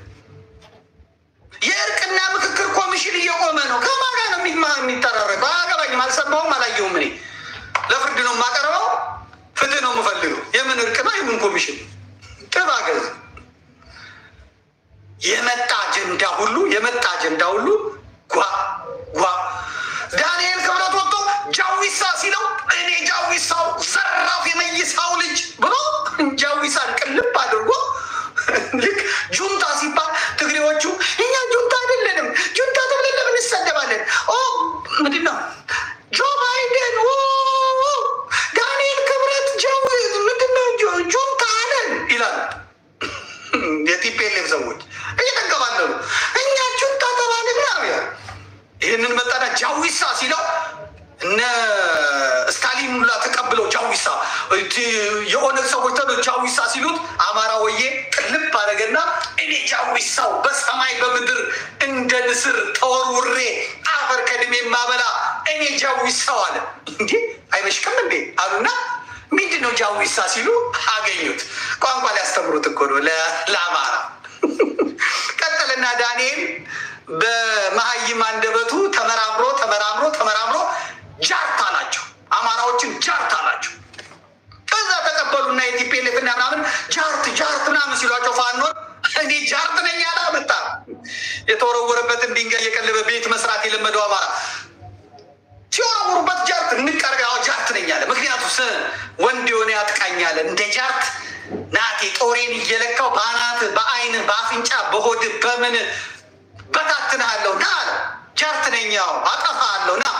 የእርቅና ምክክር ኮሚሽን እየቆመ ነው። ከማን ጋር ነው የሚጠራረቀው? አያገባኝም። አልሰማሁም፣ አላየሁም። እኔ ለፍርድ ነው የማቀርበው። ፍትህ ነው የምፈልገው። የምን እርቅ ነው? የምን ኮሚሽን? ጥባ ገዝ የመጣ አጀንዳ ሁሉ የመጣ አጀንዳ ሁሉ ጓ ጓ ዳንኤል ክብረት ወጥቶ ጃዊሳ ሲለው እኔ ጃዊሳው ዘራፍ የመይሳው ልጅ ብሎ ጃዊሳን ቅልብ አድርጎ ልክ ጁንታ ሲባል ትግሬዎቹ እኛ ጁንታ አይደለንም፣ ጁንታ ተብለን ለምን እንሰደባለን? ኦ ምንድን ነው ጆ ባይደን ዳንኤል ክብረት ጃዊ ምንድን ነው ጁንታ አለ የኦነግ ሰዎች ተሎ ጃዊሳ ሲሉት አማራ ወዬ ቅልብ አደረገና እኔ ጃዊሳው በሰማይ በምድር እንደ ንስር ተወርውሬ አፈር ከድሜ ማበላ እኔ ጃዊሳው አለ። እንዴ አይበሽቅም እንዴ አሉና ምንድን ነው ጃዊሳ ሲሉ አገኙት። ቋንቋ ሊያስተምሩት እኮ ነው ለአማራ። ቀጠልና ዳንኤል በመሀይም አንደበቱ ተመራምሮ ተመራምሮ ተመራምሮ ጃርታ ናቸው አማራዎችን ጃርታ ናቸው። ከዛ ተቀበሉና የቲፔሌፍ እና ምናምን ጃርት ጃርት ምናምን ሲሏቸው ፋኖን እኔ ጃርት ነኝ ያለ መጣ። የተወረወረበትን ድንጋይ የቀለበ ቤት መስራት የለመደው አማራ ሲወረውሩበት ጃርት እንቀርብ ያው ጃርት ነኝ አለ። ምክንያቱ ወንድ የሆነ ያጥቃኛለ እንደ ጃርት ናቴ ጦሬን እየለካው በአናት በአይን በአፍንጫ በሆድ በምን በታትንሃለሁ ና አለ። ጃርት ነኝ ያው አጠፋሃለሁ ና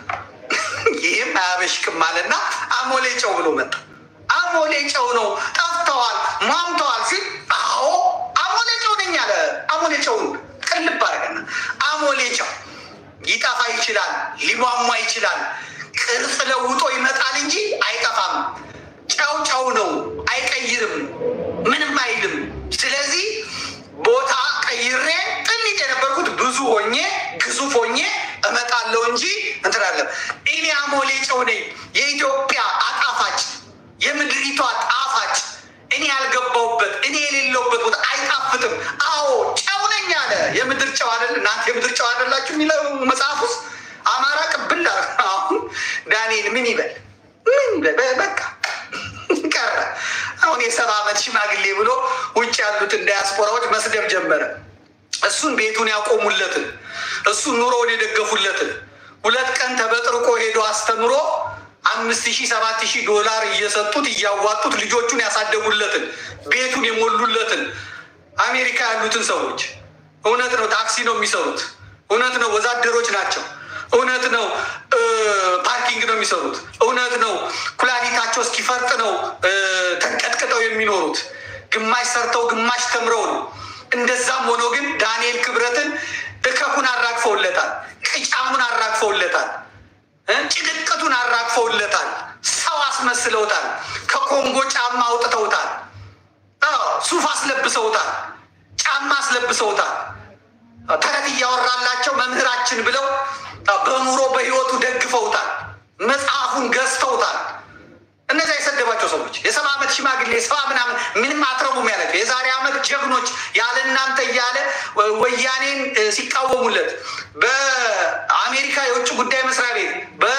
ይህም አያበሽቅም አለና አሞሌ ጨው ብሎ መጣ። አሞሌ ጨው ነው ጠፍተዋል፣ ሟምተዋል ሲል አዎ አሞሌ ጨው ነኝ አለ። አሞሌ ጨውን ቅልብ አደረገና አሞሌ ጨው ሊጠፋ ይችላል፣ ሊሟሟ ይችላል፣ ቅርጽ ለውጦ ይመጣል እንጂ አይጠፋም። ጨው ጨው ነው፣ አይቀይርም፣ ምንም አይልም። ስለዚህ ቦታ ቀይሬ ጥንት የነበርኩት ብዙ ሆኜ ግዙፍ ሆኜ እመጣለሁ እንጂ እንትን አለም። እኔ አሞሌ ጨው ነኝ፣ የኢትዮጵያ አጣፋጭ፣ የምድሪቷ ጣፋጭ፣ እኔ ያልገባውበት እኔ የሌለውበት ቦታ አይጣፍጥም። አዎ ጨው ነኝ አለ። የምድር ጨው አይደል? እናንተ የምድር ጨው አይደላችሁ የሚለው መጽሐፍ ውስጥ አማራ ቅብል አሁን ዳንኤል ምን ይበል ምን ይበል በቃ ቀረ። አሁን የሰባ ዓመት ሽማግሌ ብሎ ውጭ ያሉትን ዳያስፖራዎች መስደብ ጀመረ። እሱን ቤቱን ያቆሙለትን እሱን ኑሮውን የደገፉለትን ሁለት ቀን ተበጥርቆ ሄዶ አስተምሮ አምስት ሺህ ሰባት ሺህ ዶላር እየሰጡት እያዋጡት ልጆቹን ያሳደጉለትን ቤቱን የሞሉለትን አሜሪካ ያሉትን ሰዎች እውነት ነው ታክሲ ነው የሚሰሩት፣ እውነት ነው ወዛደሮች ናቸው፣ እውነት ነው ፓርኪንግ ነው የሚሰሩት፣ እውነት ነው ኩላሊታቸው እስኪፈርጥ ነው ተንቀጥቅጠው የሚኖሩት፣ ግማሽ ሰርተው ግማሽ ተምረው ነው። እንደዛም ሆኖ ግን ዳንኤል ክብረትን እከኩን አራግፈውለታል፣ ቅጫሙን አራግፈውለታል፣ ጭቅቅቱን አራግፈውለታል፣ ሰው አስመስለውታል፣ ከኮንጎ ጫማ አውጥተውታል፣ ሱፍ አስለብሰውታል፣ ጫማ አስለብሰውታል። ተረት እያወራላቸው መምህራችን ብለው በኑሮ በህይወቱ ደግፈውታል፣ መጽሐፉን ገዝተውታል። እነዚያ የሰደባቸው ሰዎች የሰባ ዓመት ሽማግሌ የሰባ ምናምን ምንም አትረቡም ያላቸው የዛሬ ዓመት ጀግኖች ያለ እናንተ እያለ ወያኔን ሲቃወሙለት በአሜሪካ የውጭ ጉዳይ መስሪያ ቤት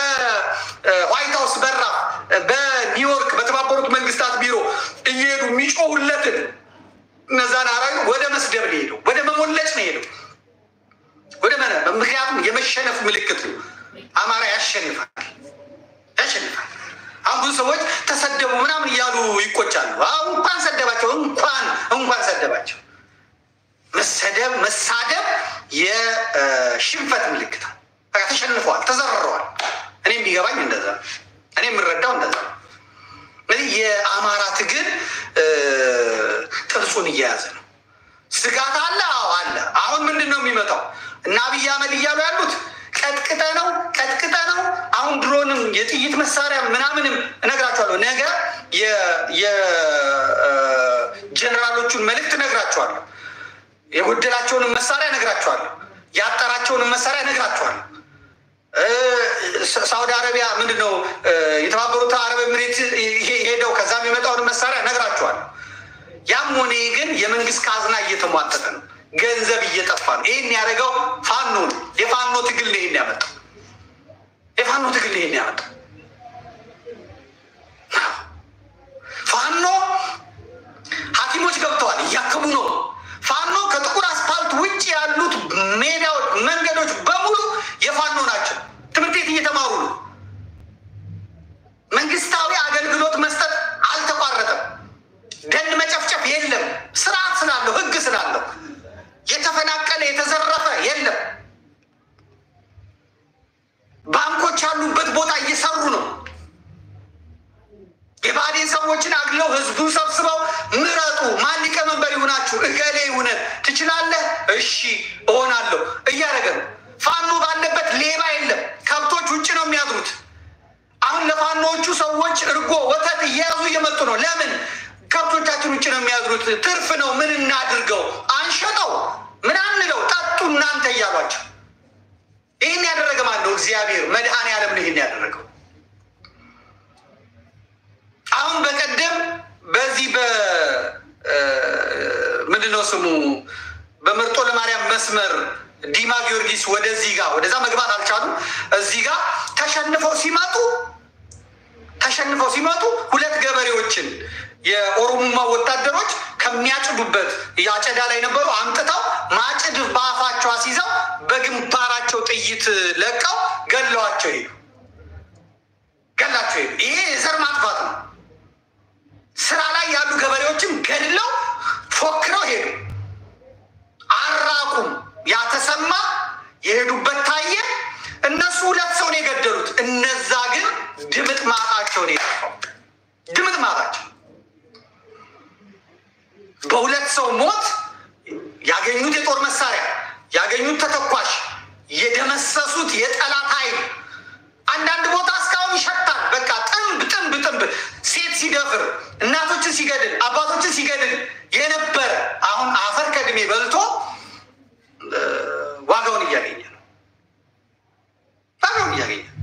በዋይት ሀውስ በራ በኒውዮርክ በተባበሩት መንግስታት ቢሮ እየሄዱ የሚጮሁለትን እነዛን አራዊ ወደ መስደብ ነው ሄደው፣ ወደ መሞለጭ ነው ሄደው ወደ መነ ምክንያቱም የመሸነፍ ምልክት ነው። አማራ ያሸንፋል ያሸንፋል። አሁን ብዙ ሰዎች ተሰደቡ ምናምን እያሉ ይቆጫሉ። አሁን እንኳን ሰደባቸው እንኳን እንኳን ሰደባቸው። መሰደብ መሳደብ የሽንፈት ምልክት ነው። በቃ ተሸንፈዋል፣ ተዘርረዋል። እኔ የሚገባኝ እንደዛ ነው። እኔ የምረዳው እንደዛ ነው። እንግዲህ የአማራ ትግል ጥርሱን እየያዘ ነው። ስጋት አለ። አዎ አለ። አሁን ምንድን ነው የሚመጣው? እና አብይ አህመድ እያሉ ያሉት ቀጥቅጠ ነው ቀጥቅጠ ነው። አሁን ድሮንም የጥይት መሳሪያ ምናምንም እነግራቸዋለሁ። ነገ የጀኔራሎቹን መልእክት እነግራቸዋለሁ። የጎደላቸውንም መሳሪያ እነግራቸዋለሁ። ያጠራቸውንም መሳሪያ እነግራቸዋለሁ። ሳውዲ አረቢያ ምንድን ነው የተባበሩት አረብ ኤምሬት ሄደው ከዛም የመጣውን መሳሪያ እነግራቸዋለሁ። ያም ሆነ ግን የመንግስት ካዝና እየተሟጠጠ ነው። ገንዘብ እየጠፋ ነው። ይህን ያደረገው ፋኖ ነው። የፋኖ ትግል ነው ይህን ያመጣው። የፋኖ ትግል ነው ይህን ያመጣው። ፋኖ ሐኪሞች ገብተዋል፣ እያከሙ ነው። ፋኖ ከጥቁር አስፓልት ውጭ ያሉት ሜዳዎች፣ መንገዶች በሙሉ የፋኖ ናቸው። ትምህርት ቤት እየተማሩ ነው። መንግስታዊ አገልግሎት መስጠት አልተቋረጠም። ደን መጨፍጨፍ የለም። ስርዓት ስላለው ህግ ስላለው የተፈናቀለ የተዘረፈ የለም። ባንኮች ያሉበት ቦታ እየሰሩ ነው። የባዴን ሰዎችን አግለው ህዝቡን ሰብስበው ምረጡ፣ ማን ሊቀመንበር ይሁናችሁ፣ እገሌ ይሁነ፣ ትችላለህ፣ እሺ እሆናለሁ እያደረገ ነው። ፋኖ ባለበት ሌባ የለም። ከብቶች ውጭ ነው የሚያድሩት። አሁን ለፋኖዎቹ ሰዎች እርጎ፣ ወተት ትርፍ ነው፣ ምን እናድርገው? አንሸጠው፣ ምን አንለው፣ ጠጡ እናንተ እያሏቸው ይህን ያደረገ ማን ነው? እግዚአብሔር መድኃኔ ዓለም ነው ይህን ያደረገው። አሁን በቀደም በዚህ በ ምንድነው ስሙ በመርጦ ለማርያም መስመር ዲማ ጊዮርጊስ ወደዚህ ጋር ወደዛ መግባት አልቻሉም። እዚህ ጋር ተሸንፈው ሲመጡ ተሸንፈው ሲመጡ ሁለት ገበሬዎችን የኦሮሞማ ወታደሮች ከሚያጭዱበት የአጨዳ ላይ ነበሩ አምጥተው ማጭድ በአፋቸው አስይዘው በግንባራቸው ጥይት ለቀው ገለዋቸው ሄዱ። ገላቸው ሄዱ። ይሄ የዘር ማጥፋት ነው። ስራ ላይ ያሉ ገበሬዎችን ገድለው ፎክረው ሄዱ። አራቁም። ያተሰማ የሄዱበት ታየ። እነሱ ሁለት ሰው ነው የገደሉት። እነዛ ግን ድምጥ ማጣቸው ነው የጠፋው። ድምጥ ማጣቸው በሁለት ሰው ሞት ያገኙት የጦር መሳሪያ ያገኙት ተተኳሽ የደመሰሱት የጠላት ኃይል አንዳንድ ቦታ እስካሁን ይሸታል። በቃ ጥንብ ጥንብ ጥንብ ሴት ሲደፍር እናቶችን ሲገድል አባቶችን ሲገድል የነበረ አሁን አፈር ከድሜ በልቶ ዋጋውን እያገኘ ነው። ዋጋውን እያገኘ ነው።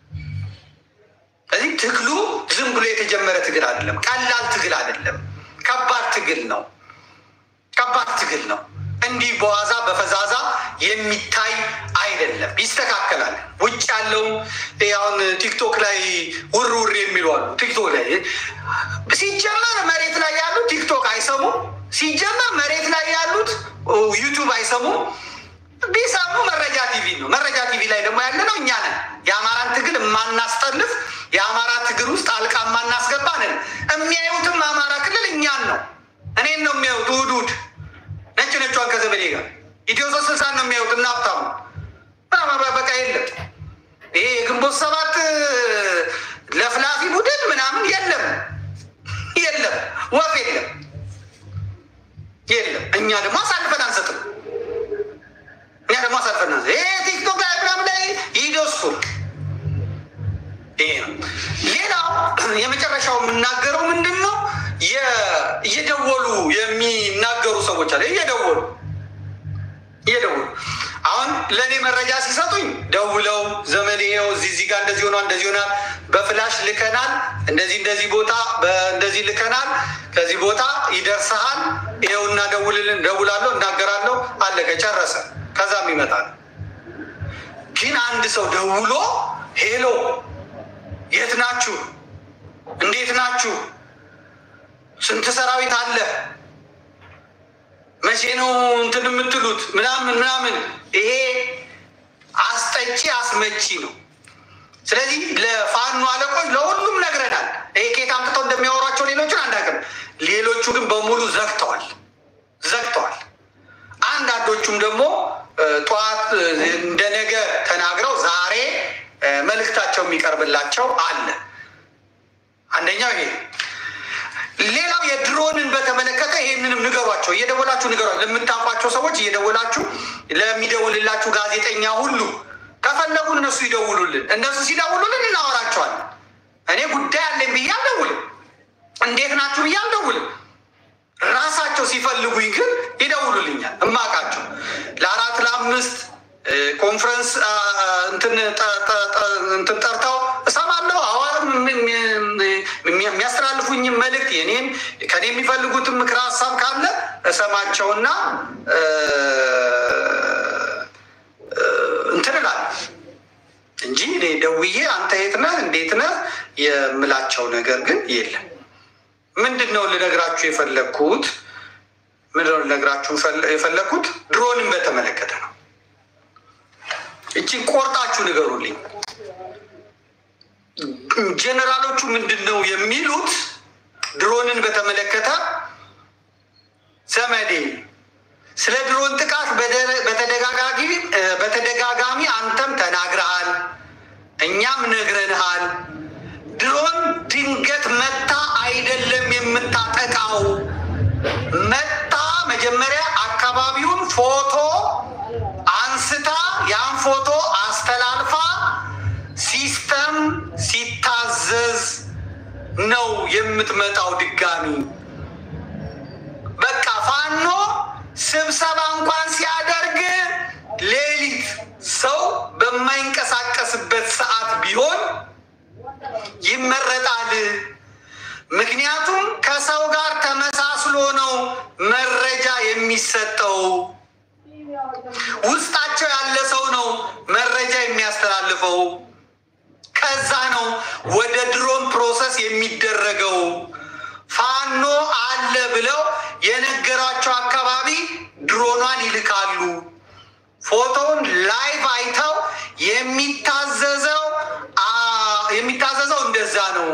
ስለዚህ ትግሉ ዝም ብሎ የተጀመረ ትግል አይደለም። ቀላል ትግል አይደለም። ከባድ ትግል ነው። ከባድ ትግል ነው። እንዲህ በዋዛ በፈዛዛ የሚታይ አይደለም። ይስተካከላል። ውጭ ያለው አሁን ቲክቶክ ላይ ውር ውር የሚሉ አሉ። ቲክቶክ ላይ ሲጀመር መሬት ላይ ያሉት ቲክቶክ አይሰሙም። ሲጀመር መሬት ላይ ያሉት ዩቱብ አይሰሙም። ቢሰሙ መረጃ ቲቪ ነው። መረጃ ቲቪ ላይ ደግሞ ያለ ነው እኛ ነን። የአማራን ትግል የማናስጠልፍ የአማራ ትግል ውስጥ አልቃ የማናስገባ ነን። የሚያዩትም አማራ ክልል እኛን ነው። እኔን ነው የሚያዩት። እሑድ እሑድ ነጭ ነጯን ከዘመዴ ጋር ኢትዮ ሶስት ስልሳን ነው የሚያዩት። እና ሀብታሙ በቃ የለም ይሄ የግንቦት ሰባት ለፍላፊ ቡድን ምናምን የለም፣ የለም፣ ወፍ የለም፣ የለም። እኛ ደግሞ አሳልፈን አንሰጥም። እኛ ደግሞ አሳልፈን አንሰጥም። ይሄ ቲክቶክ ላይ ምናምን ላይ ይደሱ ይሄ ነው። ሌላው የመጨረሻው የምናገረው ምንድን ነው? እየደወሉ የሚናገሩ ሰዎች አለ። እየደወሉ እየደወሉ አሁን ለእኔ መረጃ ሲሰጡኝ ደውለው ዘመዴ ይኸው እዚህ እዚህ ጋር እንደዚህ ሆኗል፣ እንደዚህ ሆናል፣ በፍላሽ ልከናል፣ እንደዚህ እንደዚህ ቦታ እንደዚህ ልከናል፣ ከዚህ ቦታ ይደርስሃል፣ ይኸውና ደውልልን፣ ደውላለሁ፣ እናገራለሁ፣ አለቀ፣ ጨረሰ። ከዛም ይመጣል። ግን አንድ ሰው ደውሎ ሄሎ የት ናችሁ? እንዴት ናችሁ? ስንት ሰራዊት አለ? መቼ ነው እንትን የምትሉት? ምናምን ምናምን። ይሄ አስጠጪ አስመቺ ነው። ስለዚህ ለፋኖ አለቆች ለሁሉም ነግረናል። ይሄ ኬት አምጥተው እንደሚያወሯቸው ሌሎቹን አናውቅም። ሌሎቹ ግን በሙሉ ዘግተዋል ዘግተዋል። አንዳንዶቹም ደግሞ ጠዋት እንደ ነገ ተናግረው ዛሬ መልእክታቸው የሚቀርብላቸው አለ። አንደኛው ይሄ። ሌላው የድሮንን በተመለከተ ይህንንም ንገሯቸው፣ እየደወላችሁ ንገሯቸው። ለምታውቋቸው ሰዎች እየደወላችሁ ለሚደውልላችሁ ጋዜጠኛ ሁሉ ከፈለጉ እነሱ ይደውሉልን። እነሱ ሲደውሉልን እናወራቸዋለን። እኔ ጉዳይ አለኝ ብዬ አልደውልም። እንዴት ናችሁ ብዬ አልደውልም። ራሳቸው ሲፈልጉኝ ግን ይደውሉልኛል። እማቃቸው ለአራት ለአምስት ኮንፈረንስ እንትን ጠርተው እሰማለሁ። አዋርም የሚያስተላልፉኝ መልእክት የኔም ከኔ የሚፈልጉትን ምክር ሀሳብ ካለ እሰማቸውና እንትን እላለሁ እንጂ እኔ ደውዬ አንተ የት ነህ እንዴት ነህ የምላቸው ነገር ግን የለም። ምንድን ነው ልነግራችሁ የፈለግኩት? ምንድን ነው ልነግራችሁ የፈለግኩት ድሮንም በተመለከተ ነው። እቺን ቆርጣችሁ ንገሩልኝ። ጀኔራሎቹ ምንድን ነው የሚሉት? ድሮንን በተመለከተ ዘመዴ ስለ ድሮን ጥቃት በተደጋጋሚ አንተም ተናግረሃል፣ እኛም ነግረንሃል። ድሮን ድንገት መታ አይደለም የምታጠቃው፣ መታ መጀመሪያ አካባቢውን ፎቶ አንስታ ያን ፎቶ አስተላልፋ ሲስተም ሲታዘዝ ነው የምትመጣው። ድጋሚ ስብሰባ እንኳን ሲያደርግ ሌሊት ሰው በማይንቀሳቀስበት ሰዓት ቢሆን ይመረጣል። ምክንያቱም ከሰው ጋር ተመሳስሎ ነው መረጃ የሚሰጠው። ውስጣቸው ያለ ሰው ነው መረጃ የሚያስተላልፈው። ከዛ ነው ወደ ድሮን ፕሮሰስ የሚደረገው። ፋኖ አለ ብለው የነገሯቸው አካባቢ ድሮኗን ይልካሉ። ፎቶውን ላይቭ አይተው የሚታዘዘው የሚታዘዘው እንደዛ ነው።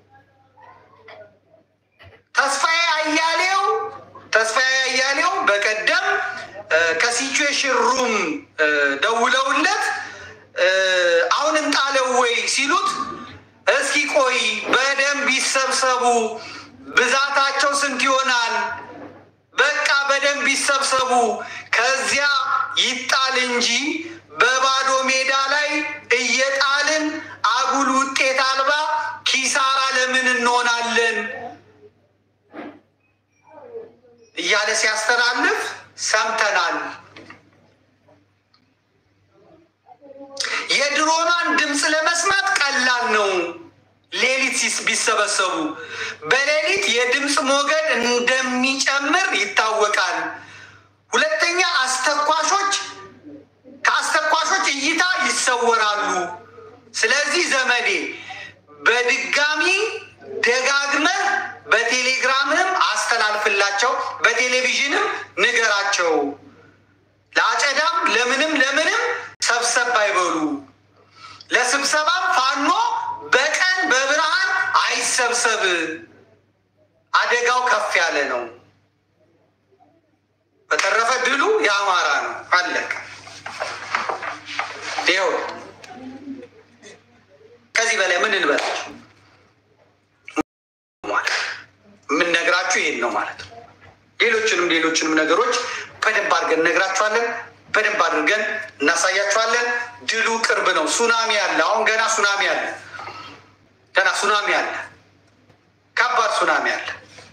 ተስፋዬ አያሌው ተስፋዬ አያሌው በቀደም ከሲቹዌሽን ሩም ደውለውለት አሁን እንጣለው ወይ ሲሉት እስኪ ቆይ በደንብ ይሰብሰቡ፣ ብዛታቸው ስንት ይሆናል? በቃ በደንብ ይሰብሰቡ፣ ከዚያ ይጣል እንጂ በባዶ ሜዳ ላይ እየጣልን አጉል ውጤት አልባ ኪሳራ ለምን እንሆናለን እያለ ሲያስተላልፍ ሰምተናል። የድሮኗን ድምፅ ለመስማት ቀላል ነው። ሌሊት ቢሰበሰቡ በሌሊት የድምፅ ሞገድ እንደሚጨምር ይታወቃል። ሁለተኛ አስተኳሾች ከአስተኳሾች እይታ ይሰወራሉ። ስለዚህ ዘመዴ በድጋሚ ደጋግመህ በቴሌግራምም አስተላልፍላቸው፣ በቴሌቪዥንም ንገራቸው። ለአጨዳም ለምንም ለምንም ሰብሰብ አይበሉ። ለስብሰባም ፋኖ በቀን በብርሃን አይሰብሰብ። አደጋው ከፍ ያለ ነው። በተረፈ ድሉ የአማራ ነው። አለቀ። ይኸው ከዚህ በላይ ምን እንበላችሁ? የምንነግራችሁ ይሄን ነው ማለት ነው። ሌሎችንም ሌሎችንም ነገሮች በደንብ አድርገን እነግራችኋለን። በደንብ አድርገን እናሳያችኋለን። ድሉ ቅርብ ነው። ሱናሚ አለ። አሁን ገና ሱናሚ አለ። ገና ሱናሚ አለ። ከባድ ሱናሚ አለ።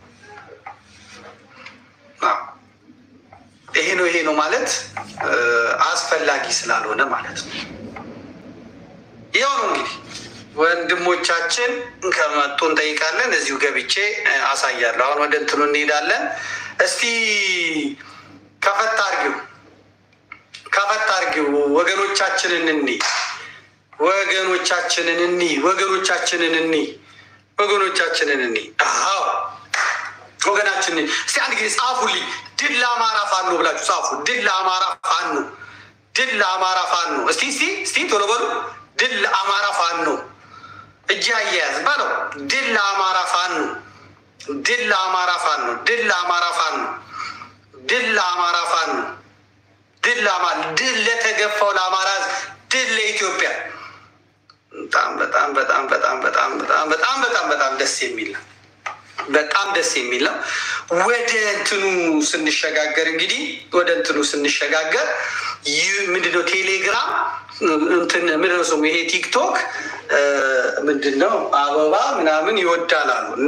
ይሄ ነው ይሄ ነው ማለት አስፈላጊ ስላልሆነ ማለት ነው። ይኸው ነው እንግዲህ ወንድሞቻችን ከመጡ እንጠይቃለን። እዚሁ ገብቼ አሳያለሁ። አሁን ወደ እንትኑ እንሄዳለን። እስቲ ከፈት አርጊው ከፈት አርጊው ወገኖቻችንን እኒ ወገኖቻችንን እኒ ወገኖቻችንን እኒ ወገኖቻችንን እኒ አዎ ወገናችን እስቲ አንድ ጊዜ ጻፉልኝ። ድል ለአማራ ፋኖ ብላችሁ ጻፉ። ድል ለአማራ ፋኖ፣ ድል ለአማራ ፋኖ። እስቲ እስቲ እስቲ ቶሎ በሉ። ድል ለአማራ ፋኖ እጅ አያያዝ በለው። ድል ለአማራ ፋኖ፣ ድል ለአማራ ፋኖ፣ ድል ለአማራ ፋኖ፣ ድል ለአማራ ፋኖ፣ ድል ለአማራ ድል ለተገፋው ለአማራ ሕዝብ፣ ድል ለኢትዮጵያ። በጣም በጣም በጣም በጣም በጣም በጣም በጣም በጣም በጣም ደስ የሚል ነው። በጣም ደስ የሚል ነው። ወደ እንትኑ ስንሸጋገር እንግዲህ ወደ እንትኑ ስንሸጋገር ይህ ምንድነው ቴሌግራም እንትን ምንድነው ስሙ ይሄ ቲክቶክ ምንድነው አበባ ምናምን ይወዳላሉ እና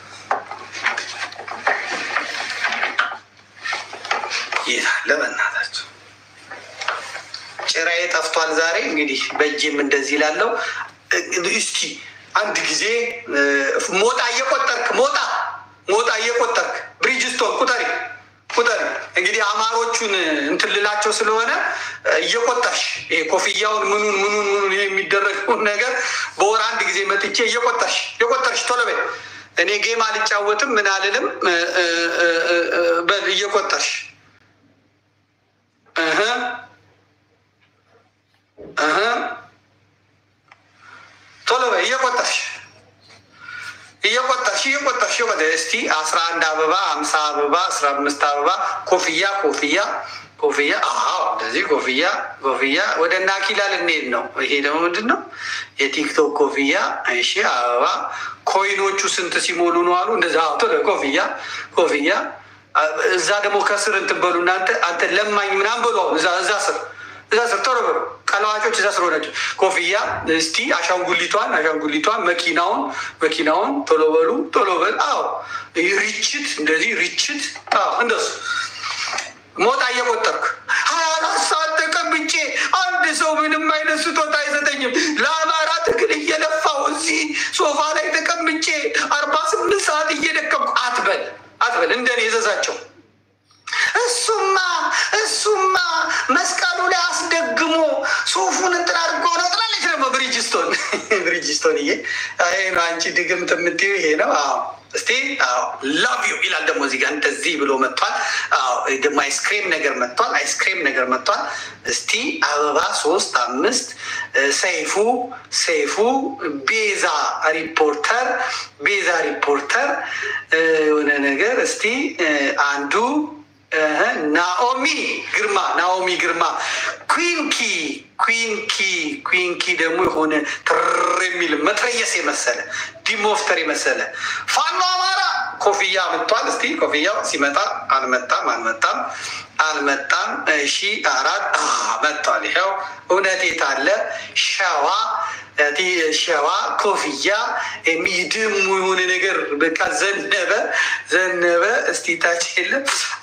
ይላለ በእናታቸው ጭራዬ ጠፍቷል ዛሬ እንግዲህ በእጅም እንደዚህ ላለው እስቲ አንድ ጊዜ ሞጣ እየቆጠርክ ሞጣ ሞጣ እየቆጠርክ ብሪጅስቶን ቁጠሪ ቁጠሪ። እንግዲህ አማሮቹን እንትን ልላቸው ስለሆነ እየቆጠርሽ ይሄ ኮፍያውን ምኑን ምኑን ምኑን ይሄ የሚደረገውን ነገር በወር አንድ ጊዜ መጥቼ እየቆጠርሽ እየቆጠርሽ ቶሎ በይ። እኔ ጌም አልጫወትም ምን አልልም። በል እየቆጠርሽ እህ እህ ቶሎ በይ እየቆጠርሽ እየቆጠርሽ እየቆጠርሽ ወደ እስቲ አስራ አንድ አበባ አምሳ አበባ አስራ አምስት አበባ ኮፍያ ኮፍያ ኮፍያ አዎ እንደዚህ ኮፍያ ኮፍያ ወደ ናኪላ ልንሄድ ነው። ይሄ ደግሞ ምንድን ነው? የቲክቶክ ኮፍያ። እሺ አበባ ኮይኖቹ ስንት ሲሞሉ ነው አሉ። እንደዛ ቶሎ ኮፍያ ኮፍያ። እዛ ደግሞ ከስር እንትን በሉ እናንተ አንተ ለማኝ ምናምን በሉ እዛ እዛ ስር እዛ ስር ቶሎ በሉ ቀለዋጮች እዛ ስር ሆነች ኮፍያ። እስቲ አሻንጉሊቷን አሻንጉሊቷን መኪናውን መኪናውን ቶሎ በሉ ቶሎ በሉ። አዎ ሪችት እንደዚህ ሪችት። አዎ እንደሱ ሞጣ እየቆጠርክ ሀያ አራት ሰዓት ተቀምጬ አንድ ሰው ምንም አይነት ስጦታ አይሰጠኝም። ለአማራ ትግል እየለፋው እዚህ ሶፋ ላይ ተቀምጬ አርባ ስምንት ሰዓት እየደከምኩ አትበል አትበል። እንደኔ እዘዛቸው። እሱማ እሱማ መስቀሉ ላይ አስደግሞ ሱፉን እንትን አድርጎ ነው ትላለች። ደግሞ ብሪጅስቶን ብሪጅስቶን እዬ ይሄ ነው አንቺ ድግምት የምትይው ይሄ ነው። አዎ እስቲ ላቭ ዩ ይላል ደግሞ እዚህ ጋር እንደዚህ ብሎ መጥቷል። አዎ ደግሞ አይስክሬም ነገር መጥቷል። አይስክሬም ነገር መጥቷል። እስቲ አበባ ሶስት አምስት ሰይፉ ሰይፉ ቤዛ ሪፖርተር ቤዛ ሪፖርተር የሆነ ነገር እስቲ አንዱ ናኦሚ ግርማ ናኦሚ ግርማ ኩንኪ ኩንኪ ኩንኪ ደግሞ የሆነ ትር የሚል መትረየስ የመሰለ ዲሞፍተር የመሰለ ፋኖ አማራ ኮፍያ መጥቷል። እስቲ ኮፍያው ሲመጣ አልመጣም አልመጣም አልመጣም። እሺ አራት መጥቷል። ይኸው እውነት የታለ ሸዋ ሸዋ ኮፍያ የሚድሙ የሆነ ነገር በቃ ዘነበ ዘነበ። እስቲ ታች የለም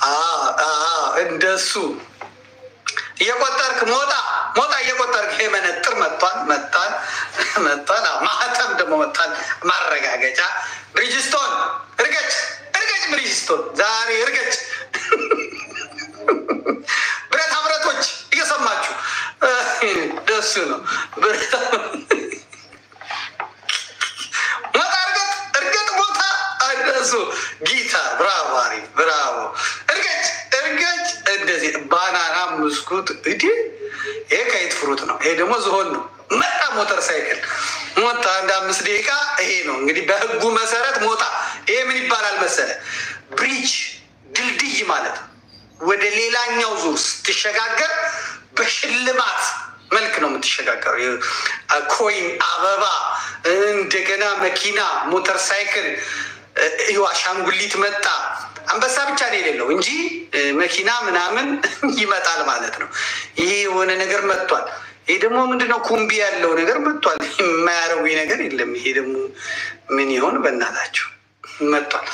እንደሱ እየቆጠርክ ሞጣ ሞጣ እየቆጠርክ ይሄ መነጥር መጥቷል መጥቷል መጥቷል። ማህተም ደግሞ መጥቷል። ማረጋገጫ ብሪጅስቶን እርገጭ እርገጭ ብሪጅስቶን ዛሬ እርገጭ። ብረታ ብረቶች እየሰማችሁ ደሱ ነው ብረታ ሞጣ እርገጥ እርገጥ ቦታ እነሱ ጊታር ብራቮ አሪፍ ብራቮ እርገጭ እርገጭ እንደዚህ ባናና ምስኩት እዲ ይሄ ከየት ፍሩት ነው። ይሄ ደግሞ ዝሆን ነው። መጣ ሞተር ሳይክል ሞጣ አንድ አምስት ደቂቃ ይሄ ነው እንግዲህ በህጉ መሰረት ሞጣ ይሄ ምን ይባላል መሰለ ብሪጅ ድልድይ ማለት ነው። ወደ ሌላኛው ዙር ስትሸጋገር በሽልማት መልክ ነው የምትሸጋገረው። ኮይን፣ አበባ፣ እንደገና መኪና፣ ሞተር ሳይክል፣ አሻንጉሊት መጣ። አንበሳ ብቻ ነው የሌለው እንጂ መኪና ምናምን ይመጣል ማለት ነው። ይሄ የሆነ ነገር መጥቷል። ይሄ ደግሞ ምንድነው ኩምቢ ያለው ነገር መጥቷል። የማያረዊ ነገር የለም። ይሄ ደግሞ ምን ይሆን በእናታችሁ መጥቷል።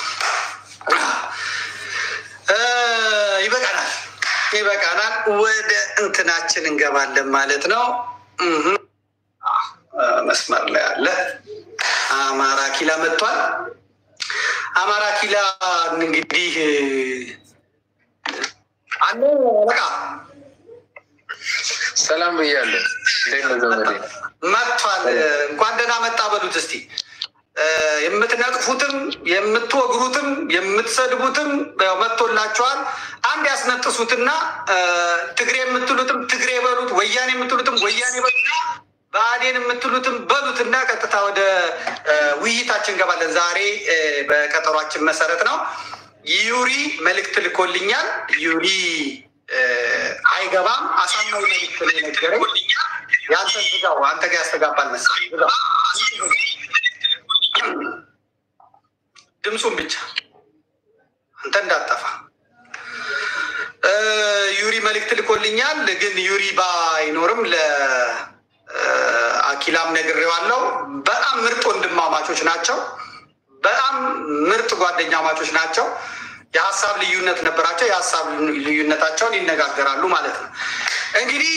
ይበቃናል፣ ይበቃናል። ወደ እንትናችን እንገባለን ማለት ነው። መስመር ላይ አለ አማራ ኪላ መጥቷል። አማራ ኪላ እንግዲህ አለ በቃ ሰላም ብያለሁ። መጥቷል። እንኳን ደህና መጣ በሉት እስቲ። የምትነቅፉትም የምትወግሩትም የምትሰድቡትም ያው መጥቶላችኋል። አንድ ያስነጥሱትና ትግሬ የምትሉትም ትግሬ በሉት፣ ወያኔ የምትሉትም ወያኔ በሉት፣ ብአዴን የምትሉትም በሉትና ቀጥታ ወደ ውይይታችን እንገባለን። ዛሬ በቀጠሯችን መሰረት ነው። ዩሪ መልእክት ልኮልኛል። ዩሪ አይገባም አሳማኝ መልእክት ነው የነገረኝ። የአንተን ዝጋው፣ አንተ ጋር ያስተጋባል መሰለኝ። ዝጋው ድምፁን ብቻ አንተ እንዳጠፋ። ዩሪ መልእክት ልኮልኛል። ግን ዩሪ ባይኖርም ለአኪላም ነግሬዋለሁ። በጣም ምርጥ ወንድማማቾች ናቸው። በጣም ምርጥ ጓደኛማቾች ናቸው። የሀሳብ ልዩነት ነበራቸው። የሀሳብ ልዩነታቸውን ይነጋገራሉ ማለት ነው። እንግዲህ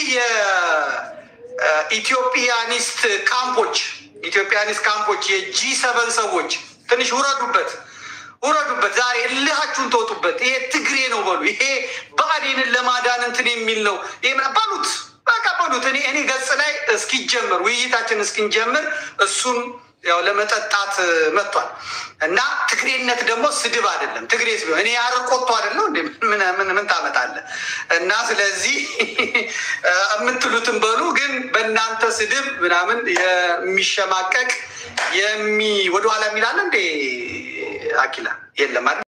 የኢትዮጵያኒስት ካምፖች ኢትዮጵያኒስት ካምፖች የጂ ሰበን ሰዎች ትንሽ ውረዱበት፣ ውረዱበት። ዛሬ እልሃችሁን ተወጡበት። ይሄ ትግሬ ነው በሉ። ይሄ ብአዴንን ለማዳን እንትን የሚል ነው ይሄ በሉት፣ በቃ በሉት። እኔ እኔ ገጽ ላይ እስኪጀምር ውይይታችን እስኪንጀምር እሱም ያው ለመጠጣት መጥቷል እና ትግሬነት ደግሞ ስድብ አይደለም። ትግሬ ሲሆን እኔ አረቆቶ አይደለው እንደ ምን ታመጣለህ? እና ስለዚህ የምትሉትን በሉ። ግን በእናንተ ስድብ ምናምን የሚሸማቀቅ የሚ ወደኋላ የሚላለ እንዴ አኪላ የለም አይደል?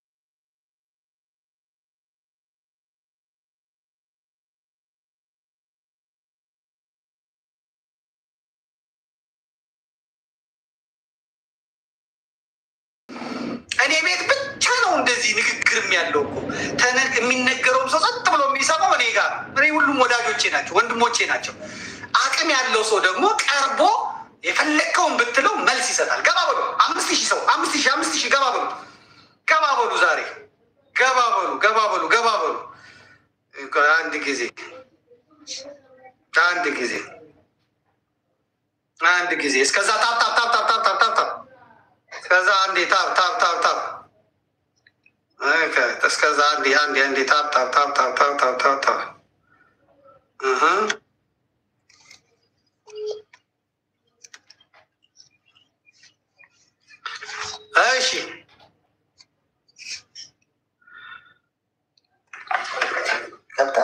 እኔ ቤት ብቻ ነው እንደዚህ ንግግርም ያለው እኮ ተነ- የሚነገረውም ሰው ጸጥ ብሎ የሚሰማው እኔ ጋር ነው። እኔ ሁሉም ወዳጆቼ ናቸው፣ ወንድሞቼ ናቸው። አቅም ያለው ሰው ደግሞ ቀርቦ የፈለግከውን ብትለው መልስ ይሰጣል። ገባ በሉ አምስት ሺህ ሰው አምስት ሺህ አምስት ሺህ ገባ በሉ ገባ በሉ ዛሬ ገባ በሉ ገባ በሉ ገባ በሉ ጊዜ እስከዛ ታፕ ታፕ ታፕ ታፕ ታፕ ታፕ ታፕ ታፕ እስከዛ አንዴ ታፕ ታፕ ታፕ ታፕ ኦኬ፣ እስከዛ አንዴ አንዴ አንዴ ታፕ ታፕ ታፕ ታፕ ታፕ ታፕ ታፕ ታፕ እህ እሺ ገብታ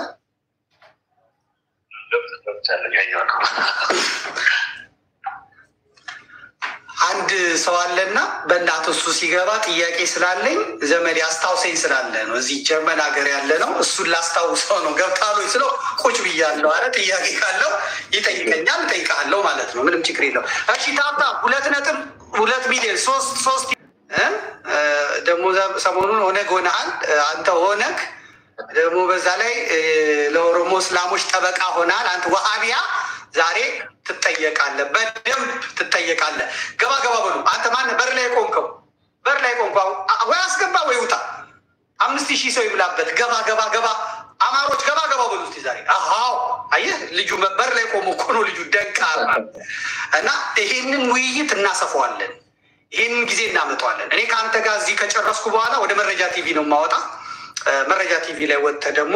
አንድ ሰው አለና በእናት እሱ ሲገባ ጥያቄ ስላለኝ ዘመድ አስታውሰኝ ስላለ ነው። እዚህ ጀርመን ሀገር ያለ ነው። እሱን ላስታውሰው ነው። ገብታሉኝ ስለው ቁጭ ብያለሁ አለ። ጥያቄ ካለው ይጠይቀኛል፣ እጠይቃለሁ ማለት ነው። ምንም ችግር የለው። እሺ ታታ ሁለት ነጥብ ሁለት ሚሊዮን ሶስት ሶስት እ እ ደግሞ ሰሞኑን ኦነግ ሆነሃል አንተ ኦነግ ደግሞ በዛ ላይ እ ለኦሮሞ እስላሞች ጠበቃ ሆናል አንተ ወሃቢያ ዛሬ ትጠየቃለህ፣ በደንብ ትጠየቃለህ። ገባ ገባ በሉ። አንተ ማነህ? በር ላይ ቆምከው፣ በር ላይ ቆምከው። ወይ አስገባ ወይ ውጣ። አምስት ሺህ ሰው ይብላበት። ገባ ገባ ገባ። አማሮች ገባ ገባ በሉ እስኪ ዛሬ። አዎ አየህ፣ ልጁ በር ላይ ቆሞ እኮ ነው ልጁ ደንቃራ። እና ይሄንን ውይይት እናሰፋዋለን፣ ይሄንን ጊዜ እናመጣዋለን። እኔ ከአንተ ጋር እዚህ ከጨረስኩ በኋላ ወደ መረጃ ቲቪ ነው የማወጣ። መረጃ ቲቪ ላይ ወጥተህ ደግሞ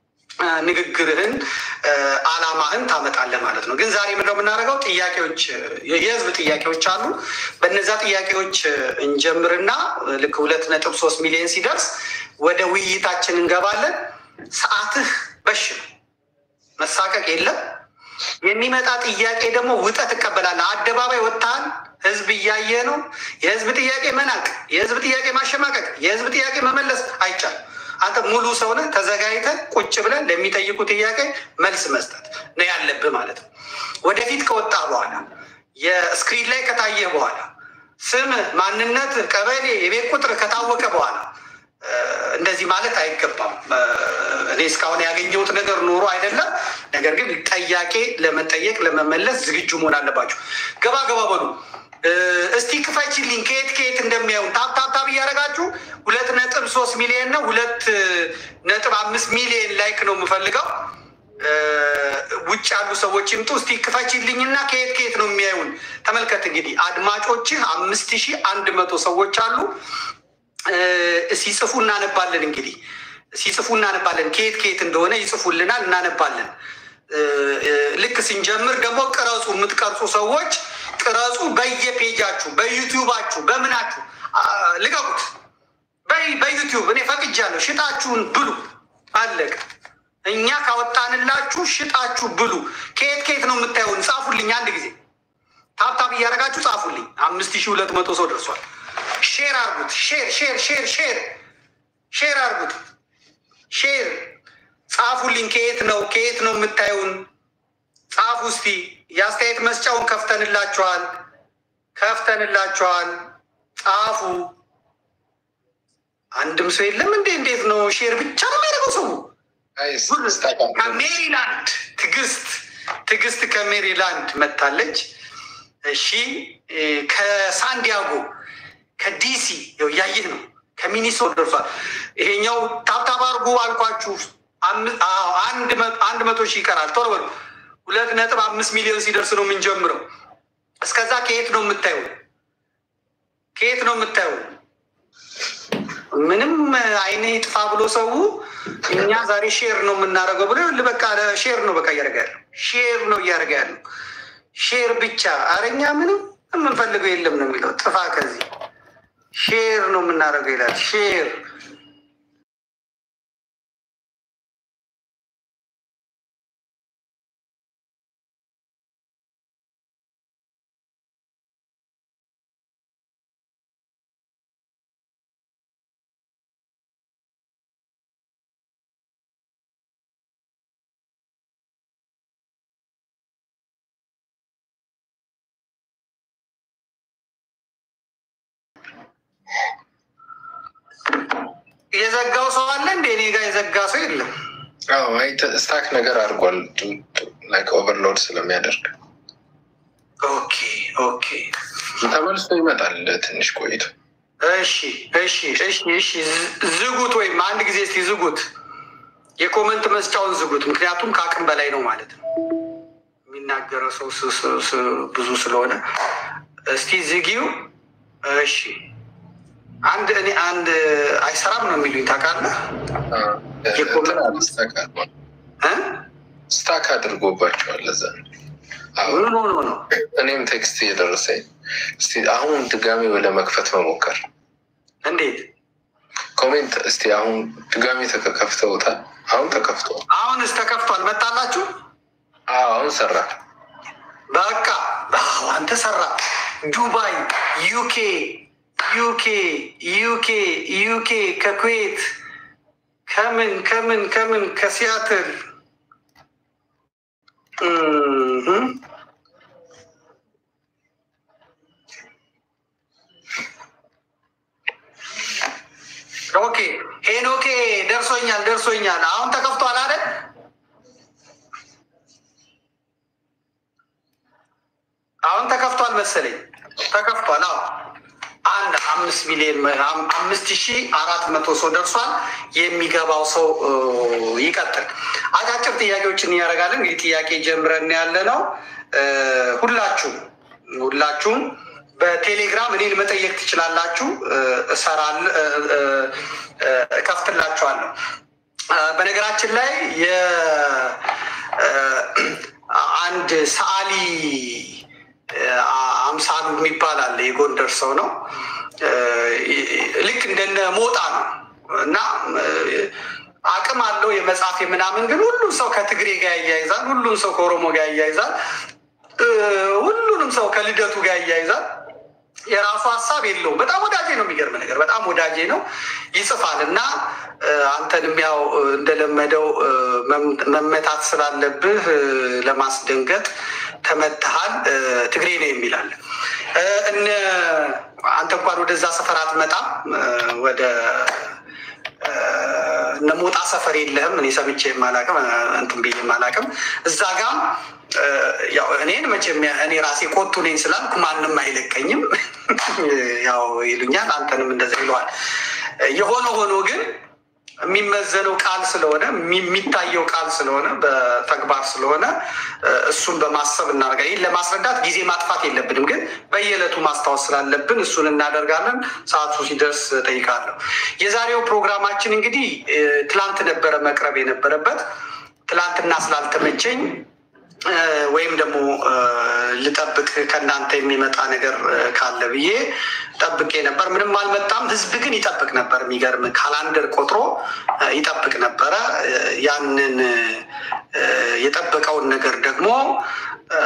ንግግርህን አላማህን ታመጣለህ ማለት ነው። ግን ዛሬ ምንድነው የምናደርገው? ጥያቄዎች የህዝብ ጥያቄዎች አሉ። በነዛ ጥያቄዎች እንጀምርና ልክ ሁለት ነጥብ ሶስት ሚሊዮን ሲደርስ ወደ ውይይታችን እንገባለን። ሰዓትህ በሽ ነው፣ መሳቀቅ የለም። የሚመጣ ጥያቄ ደግሞ ውጠህ ትቀበላለህ። አደባባይ ወጥተሃል፣ ህዝብ እያየ ነው። የህዝብ ጥያቄ መናቅ፣ የህዝብ ጥያቄ ማሸማቀቅ፣ የህዝብ ጥያቄ መመለስ አይቻልም። አንተ ሙሉ ሰውነህ ተዘጋጅተህ ቁጭ ብለን ለሚጠይቁ ጥያቄ መልስ መስጠት ነው ያለብህ ማለት ነው። ወደፊት ከወጣ በኋላ የስክሪን ላይ ከታየህ በኋላ ስምህ፣ ማንነት፣ ቀበሌ፣ የቤት ቁጥር ከታወቀ በኋላ እንደዚህ ማለት አይገባም። እኔ እስካሁን ያገኘሁት ነገር ኖሮ አይደለም። ነገር ግን ጥያቄ ለመጠየቅ ለመመለስ ዝግጁ መሆን አለባቸው። ገባ ገባ በሉ። እስቲ ክፈችልኝ ከየት ከየት እንደሚያዩን ታብ ታብ ታብ እያደረጋችሁ ሁለት ነጥብ ሶስት ሚሊዮን ነው ሁለት ነጥብ አምስት ሚሊዮን ላይክ ነው የምፈልገው። ውጭ ያሉ ሰዎች ይምጡ። እስቲ ክፈችልኝና ከየት ከየት ነው የሚያዩን? ተመልከት እንግዲህ አድማጮችህ አምስት ሺህ አንድ መቶ ሰዎች አሉ። ሲጽፉ እናነባለን። እንግዲህ ሲጽፉ እናነባለን። ከየት ከየት እንደሆነ ይጽፉልናል፣ እናነባለን። ልክ ስንጀምር ደግሞ ቅረጹ። የምትቀርጹ ሰዎች ቅረጹ። በየፔጃችሁ በዩቲዩባችሁ በምናችሁ ልቀቁት። በዩቲዩብ እኔ ፈቅጃለሁ። ሽጣችሁን ብሉ። አለቀ። እኛ ካወጣንላችሁ ሽጣችሁ ብሉ። ከየት ከየት ነው የምታየውን? ጻፉልኝ። አንድ ጊዜ ታብታብ እያደረጋችሁ ጻፉልኝ። አምስት ሺህ ሁለት መቶ ሰው ደርሷል። ሼር አርጉት። ሼር ሼር ሼር ሼር ሼር አርጉት። ሼር ጻፉልኝ። ከየት ነው ከየት ነው የምታዩን? ጻፉ እስቲ። የአስተያየት መስጫውን ከፍተንላችኋል ከፍተንላችኋል። ጻፉ። አንድም ሰው የለም እንዴ? እንዴት ነው ሼር ብቻ ነው የሚያደርገው ሰው? ከሜሪላንድ ትዕግስት ትዕግስት ከሜሪላንድ መታለች። እሺ ከሳንዲያጎ ከዲሲ ው እያየህ ነው። ከሚኒሶታ ደርሷል። ይሄኛው ታብታብ አድርጉ አልኳችሁ። አንድ መቶ ሺህ ይቀራል። ቶሎ በሉ። ሁለት ነጥብ አምስት ሚሊዮን ሲደርስ ነው የምንጀምረው። እስከዛ ከየት ነው የምታዩ? ከየት ነው የምታዩ? ምንም አይነ ይጥፋ ብሎ ሰው እኛ ዛሬ ሼር ነው የምናደርገው ብሎ በቃ ሼር ነው በቃ እያደረገ ያለው ሼር ነው እያደረገ ያለው ሼር ብቻ። አረኛ ምንም የምንፈልገው የለም ነው የሚለው። ጥፋ ከዚህ ሼር ነው የምናደርገው ይላል። ሼር የዘጋው ሰው አለ እንደ እኔ ጋር የዘጋ ሰው የለም። ስታክ ነገር አድርጓል ኦቨርሎድ ስለሚያደርግ ኦኬ ኦኬ ተመልሶ ይመጣል ትንሽ ቆይቶ። እሺ እሺ እሺ እሺ ዝጉት፣ ወይም አንድ ጊዜ እስቲ ዝጉት፣ የኮመንት መስጫውን ዝጉት። ምክንያቱም ከአቅም በላይ ነው ማለት ነው የሚናገረው ሰው ስ- ስ- ስ- ብዙ ስለሆነ እስቲ ዝጊው። እሺ አንድ እኔ አንድ አይሰራም ነው የሚሉኝ ታውቃለህ እንትን አለ፣ ስታክ አድርጓል። እ? ስታክ አድርጎባቸዋል። ለዛ ነው። አዎ፣ ኖ ኖ ኖ እኔም ቴክስት እየደረሰኝ እስቲ አሁን ድጋሚ ወደ መክፈት መሞከር እንዴት ኮሜንት እስቲ አሁን ድጋሚ ተከፍተውታል። አሁን ተከፍተዋል። አሁንስ ተከፍቷል መጣላችሁ አዎ፣ አሁን ሰራ። በቃ አዎ፣ አንተ ሰራ ዱባይ ዩኬ ዩኬ ዩኬ ዩኬ ከኩዌት ከምን ከምን ከምን ከሲያትል እም፣ ኦኬ ሄኖኬ ደርሶኛል ደርሶኛል አሁን ተከፍቷል አይደል አሁን ተከፍቷል መሰለኝ ተከፍቷል አዎ አንድ አምስት ሚሊዮን አም- አምስት ሺ አራት መቶ ሰው ደርሷል የሚገባው ሰው እ, ይቀጥል አጫጭር ጥያቄዎችን እያደረጋለን እንግዲህ ጥያቄ ጀምረን ያለ ነው እ, ሁላችሁም ሁላችሁም በቴሌግራም እኔን መጠየቅ ትችላላችሁ እ, እሰራለሁ እ, እ, እ, እከፍትላችኋለሁ እ፣ በነገራችን ላይ የ እ, አንድ ሰዓሊ አምሳሉ የሚባል አለ። የጎንደር ሰው ነው። እ፣ ልክ እንደነ ሞጣ ነው እና እ፣ አቅም አለው የመጻፍ ምናምን፣ ግን ሁሉም ሰው ከትግሬ ጋር ያያይዛል። ሁሉም ሰው ከኦሮሞ ጋር ያያይዛል። እ፣ ሁሉንም ሰው ከልደቱ ጋር ያያይዛል። የራሱ ሀሳብ የለውም። በጣም ወዳጄ ነው። የሚገርም ነገር በጣም ወዳጄ ነው። ይጽፋል እና እ፣ አንተንም ያው እ፣ እንደለመደው እ፣ መም- መመታት ስላለብህ እ፣ ለማስደንገጥ ተመትሃል። እ፣ ትግሬ ነው የሚላል እ፣ እነ አንተ እንኳን ወደዛ ሰፈር አትመጣም እ፣ ወደ እ፣ እነ ሞጣ ሰፈር የለህም። እኔ ሰምቼ የማላቅም እንትን ብዬ የማላቅም እዛ ጋም እ፣ ያው እኔን መቼም እኔ ራሴ ቆጡ ነኝ ስላልኩ ማንም አይለቀኝም። ያው ይሉኛል፣ አንተንም እንደዛ ይለዋል። የሆነ ሆኖ ግን የሚመዘነው ቃል ስለሆነ የሚ- የሚታየው ቃል ስለሆነ በተግባር ስለሆነ እ፣ እሱን በማሰብ እናደርጋለን። ይህን ለማስረዳት ጊዜ ማጥፋት የለብንም፣ ግን በየዕለቱ ማስታወስ ስላለብን እሱን እናደርጋለን። ሰዓቱ ሲደርስ ጠይቃለሁ። የዛሬው ፕሮግራማችን እንግዲህ እ፣ ትላንት ነበረ መቅረብ የነበረበት ትላንትና ስላልተመቸኝ እ፣ ወይም ደግሞ እ፣ ልጠብቅ ከእናንተ የሚመጣ ነገር እ፣ ካለ ብዬ ጠብቄ ነበር። ምንም አልመጣም። ህዝብ ግን ይጠብቅ ነበር። የሚገርም ካላንደር ቆጥሮ እ፣ ይጠብቅ ነበረ። እ፣ ያንን እ፣ የጠበቀውን ነገር ደግሞ እ፣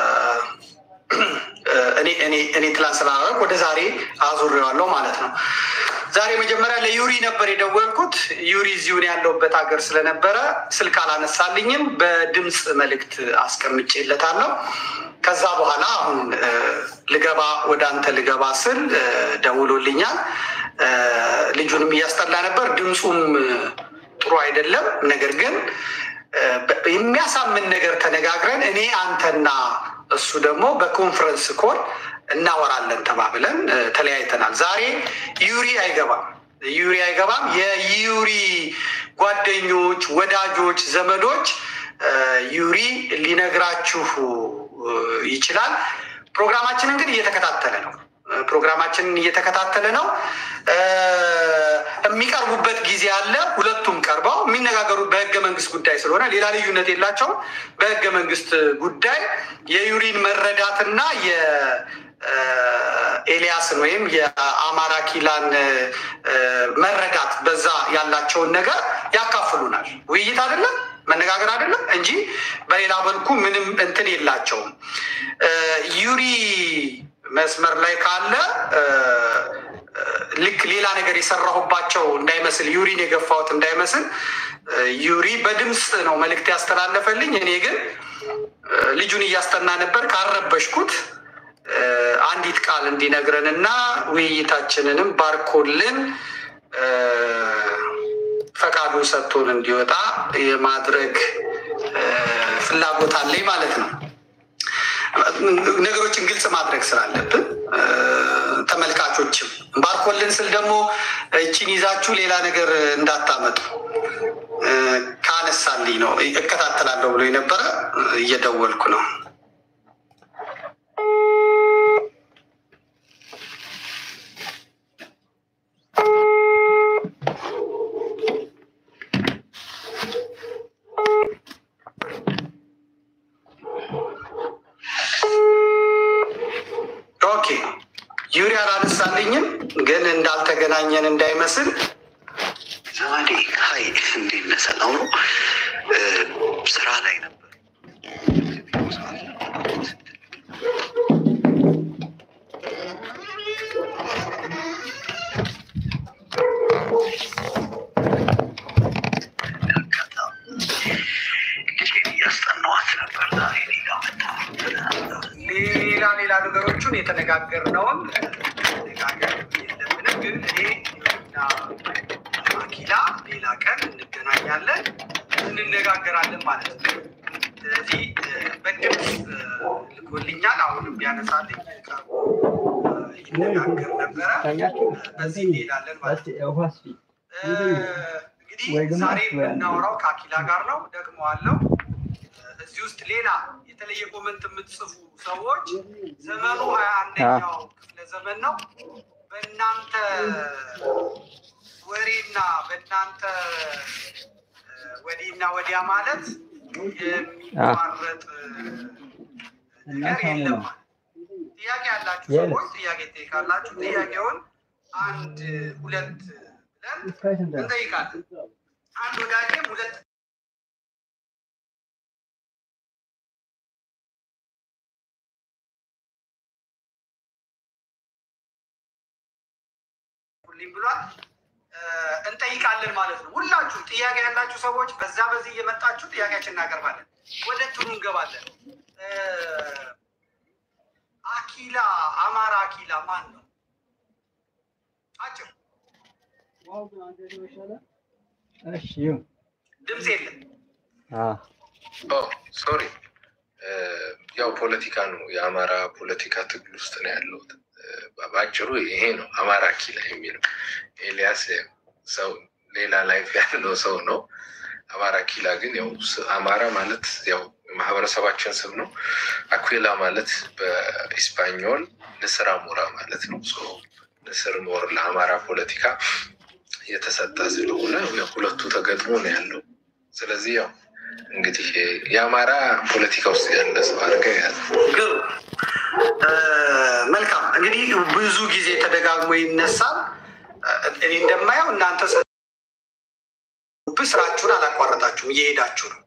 እኔ እኔ እኔ ትላንት ስላደረግ ወደ ዛሬ አዙሬዋለሁ ማለት ነው። ዛሬ መጀመሪያ ለዩሪ ነበር የደወልኩት። ዩሪ እዚሁን ያለውበት ሀገር ስለነበረ ስልክ አላነሳልኝም። በድምፅ መልእክት አስቀምጬለታለሁ። ከዛ በኋላ አሁን እ፣ ልገባ ወደ አንተ ልገባ ስል እ፣ ደውሎልኛል። እ፣ ልጁንም እያስጠላ ነበር። ድምፁም እ፣ ጥሩ አይደለም። ነገር ግን እ፣ በ- የሚያሳምን ነገር ተነጋግረን እኔ አንተና እሱ ደግሞ በኮንፈረንስ ኮል እናወራለን ተባብለን እ፣ ተለያይተናል። ዛሬ ዩሪ አይገባም፣ ዩሪ አይገባም። የዩሪ ጓደኞች፣ ወዳጆች፣ ዘመዶች እ፣ ዩሪ ሊነግራችሁ እ፣ ይችላል። ፕሮግራማችንን ግን እየተከታተለ ነው። እ፣ ፕሮግራማችንን እየተከታተለ ነው። እ፣ የሚቀርቡበት ጊዜ አለ። ሁለቱም ቀርበው የሚነጋገሩት በህገ መንግስት ጉዳይ ስለሆነ ሌላ ልዩነት የላቸውም። በህገ መንግስት ጉዳይ የዩሪን መረዳትና የኤልያስን ወይም የአማራ ኪላን እ፣ መረዳት በዛ ያላቸውን ነገር ያካፍሉናል። ውይይት አይደለም መነጋገር አይደለም እንጂ በሌላ መልኩ ምንም እንትን የላቸውም። እ፣ ዩሪ መስመር ላይ ካለ እ፣ እ፣ ልክ ሌላ ነገር የሰራሁባቸው እንዳይመስል ዩሪን የገፋሁት እንዳይመስል እ፣ ዩሪ በድምፅ ነው መልእክት ያስተላለፈልኝ። እኔ ግን እ፣ ልጁን እያስጠና ነበር ካረበሽኩት እ፣ አንዲት ቃል እንዲነግረንና ውይይታችንንም ባርኮልን እ፣ ፈቃዱን ሰጥቶን እንዲወጣ የማድረግ እ፣ ፍላጎት አለኝ ማለት ነው። ነገሮችን ግልጽ ማድረግ ስላለብን እ፣ ተመልካቾችም ባርኮልን ስል ደግሞ እችን ይዛችሁ ሌላ ነገር እንዳታመጡ እ፣ ካ- ስላላነሳልኝ ነው። እከታተላለሁ ብሎ የነበረ እየደወልኩ ነው። ኦኬ ዩሪ አላነሳልኝም፣ ግን እንዳልተገናኘን እንዳይመስል ዘመዴ ሀይ፣ እንዴት ነህ? ሰላም ነው? ስራ ላይ ነበር። ልጄን እያስጠናኋት ነበር። ዛሬ እኔ ጋር መጣ። ሌላ ሌላ ነገሮቹን የተነጋገርነውን ነጋገር የለብንም። ግን እኔ እና አኪላ ሌላ ቀን እንገናኛለን፣ እንነጋገራለን ማለት ነው። ስለዚህ በድምፅ ልኮልኛል። አሁንም ቢያነሳልኝ ቀርቦ ይነጋገር ነበረ። በዚህ እንሄዳለን ማለት ነው። እንግዲህ ዛሬ የምናወራው ከአኪላ ጋር ነው። ደግሞ አለው እዚህ ውስጥ ሌላ የተለየ ኮመንት የምትጽፉ ሰዎች ዘመኑ ሀያ አንደኛው ክፍለ ዘመን ነው። በእናንተ ወሬና በእናንተ ወዲና ወዲያ ማለት የሚቋረጥ ነገር የለም። ጥያቄ ያላችሁ ሰዎች ጥያቄ ጠይቃላችሁ። ጥያቄውን አንድ ሁለት ብለን እንጠይቃለን። አንድ ወዳጄም ሁለት ልኝ ብሏል። እንጠይቃለን ማለት ነው። ሁላችሁ ጥያቄ ያላችሁ ሰዎች በዛ በዚህ እየመጣችሁ ጥያቄያችን እናቀርባለን። ወደ እንትኑ እንገባለን። አኪላ አማራ አኪላ ማን ነው? አጭር ድምፅ የለም። ሶሪ ያው ፖለቲካ ነው። የአማራ ፖለቲካ ትግል ውስጥ ነው ያለሁት። በአጭሩ ይሄ ነው አማራ አኪላ የሚለው ኤልያስ ሰው ሌላ ላይፍ ያለው ሰው ነው። አማራ አኪላ ግን ያው አማራ ማለት ያው ማህበረሰባችን ስም ነው። አኩላ ማለት በኢስፓኞል ንስር አሞራ ማለት ነው። ንስር ሞር ለአማራ ፖለቲካ የተሰጠ ስለሆነ ሁለቱ ተገጥሞ ነው ያለው። ስለዚህ ያው እንግዲህ የአማራ ፖለቲካ ውስጥ ያለ ሰው አድርገህ ያዘ። መልካም እንግዲህ ብዙ ጊዜ ተደጋግሞ ይነሳል። እኔ እንደማየው እናንተ ስራችሁን አላቋረጣችሁም፣ እየሄዳችሁ ነው።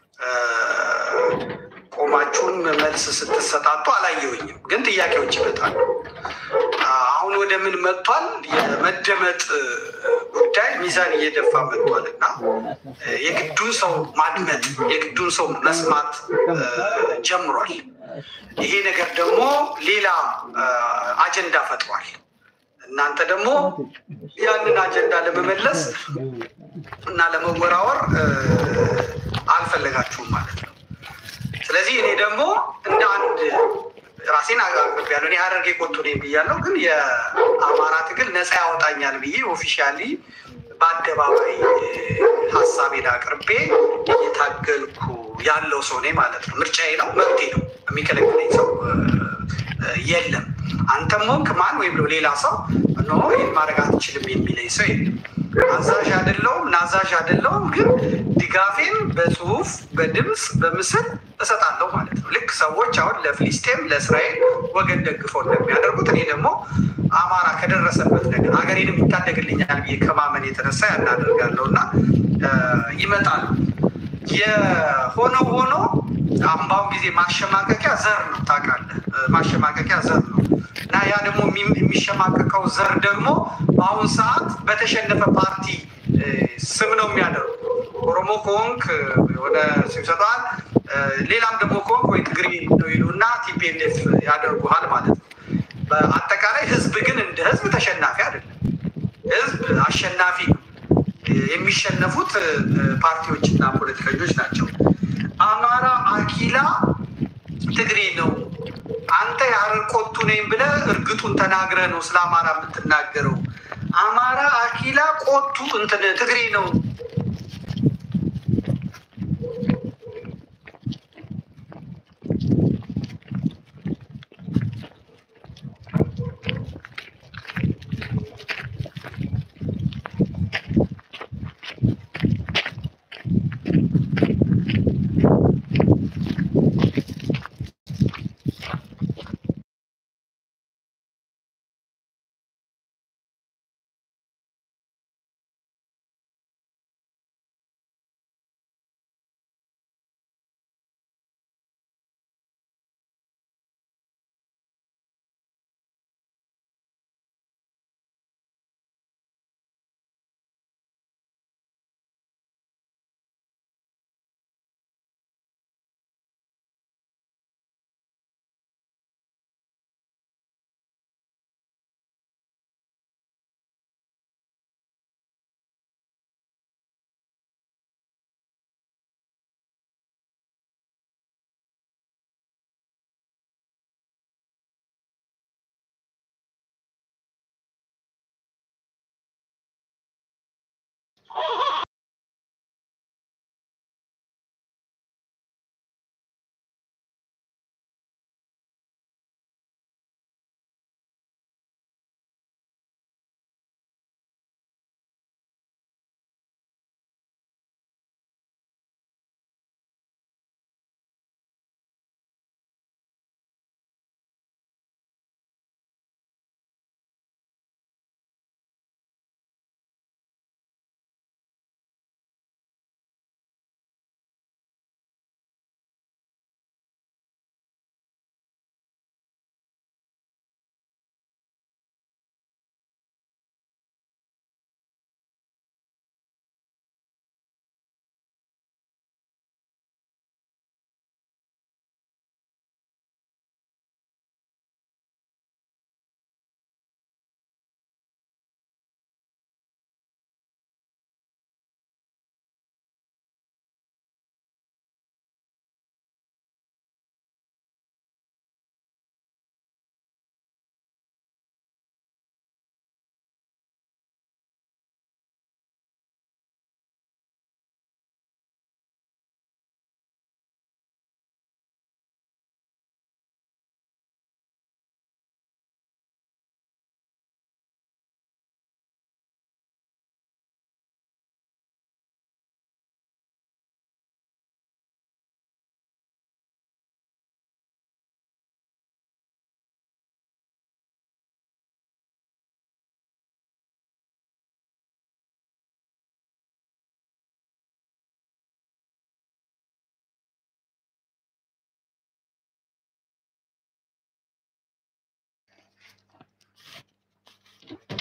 ቆማችሁን መልስ ስትሰጣጡ አላየሁኝም፣ ግን ጥያቄዎች ይመጣሉ። አሁን ወደ ምን መጥቷል? የመደመጥ ጉዳይ ሚዛን እየደፋ መጥቷል እና የግዱን ሰው ማድመጥ የግዱን ሰው መስማት ጀምሯል። ይሄ ነገር ደግሞ ሌላ አጀንዳ ፈጥሯል። እናንተ ደግሞ ያንን አጀንዳ ለመመለስ እና ለመወራወር አልፈለጋችሁም ማለት ነው። ስለዚህ እኔ ደግሞ እንደ አንድ ራሴን አቅርቤያለሁ። እኔ ሀረርጌ ቆጡ ነኝ ብያለሁ፣ ግን የአማራ ትግል ነፃ ያወጣኛል ብዬ ኦፊሻሊ በአደባባይ ሀሳቤን አቅርቤ እየታገልኩ ያለው ሰው ነኝ ማለት ነው። ምርጫዬ ነው፣ መብቴ ነው። የሚከለክለኝ ሰው የለም። አንተም ሆንክ ማን ወይም ሌላ ሰው ኖ ይህን ማድረግ አትችልም የሚለኝ ሰው የለም። አዛዥ አይደለሁም፣ ናዛዥ አይደለሁም። ግን ድጋፌን በጽሁፍ በድምፅ በምስል እሰጣለሁ ማለት ነው። ልክ ሰዎች አሁን ለፍልስጤም ለእስራኤል ወገን ደግፈው እንደሚያደርጉት እኔ ደግሞ አማራ ከደረሰበት ነገር ሀገሬንም ይታደግልኛል ብዬ ከማመን የተነሳ ያናደርጋለሁ እና ይመጣል። የሆነ ሆኖ አምባውን ጊዜ ማሸማቀቂያ ዘር ነው ታውቃለህ፣ ማሸማቀቂያ ዘር ነው እና ያ ደግሞ የሚሸማቀቀው ዘር ደግሞ በአሁን ሰዓት በተሸነፈ ፓርቲ ስም ነው የሚያደርጉ። ኦሮሞ ከሆንክ የሆነ ስም ይሰጠዋል፣ ሌላም ደግሞ ከሆንክ ወይ ትግሪ ነው ይሉና ቲፒኤልኤፍ ያደርጉሃል ማለት ነው። በአጠቃላይ ህዝብ ግን እንደ ህዝብ ተሸናፊ አይደለም። ህዝብ አሸናፊ ነው። የሚሸነፉት ፓርቲዎችና ፖለቲከኞች ናቸው። አማራ አኪላ ትግሬ ነው። አንተ የሀረር ቆቱ ነኝ ብለህ እርግጡን ተናግረህ ነው ስለ አማራ የምትናገረው። አማራ አኪላ ቆቱ እንትን ትግሬ ነው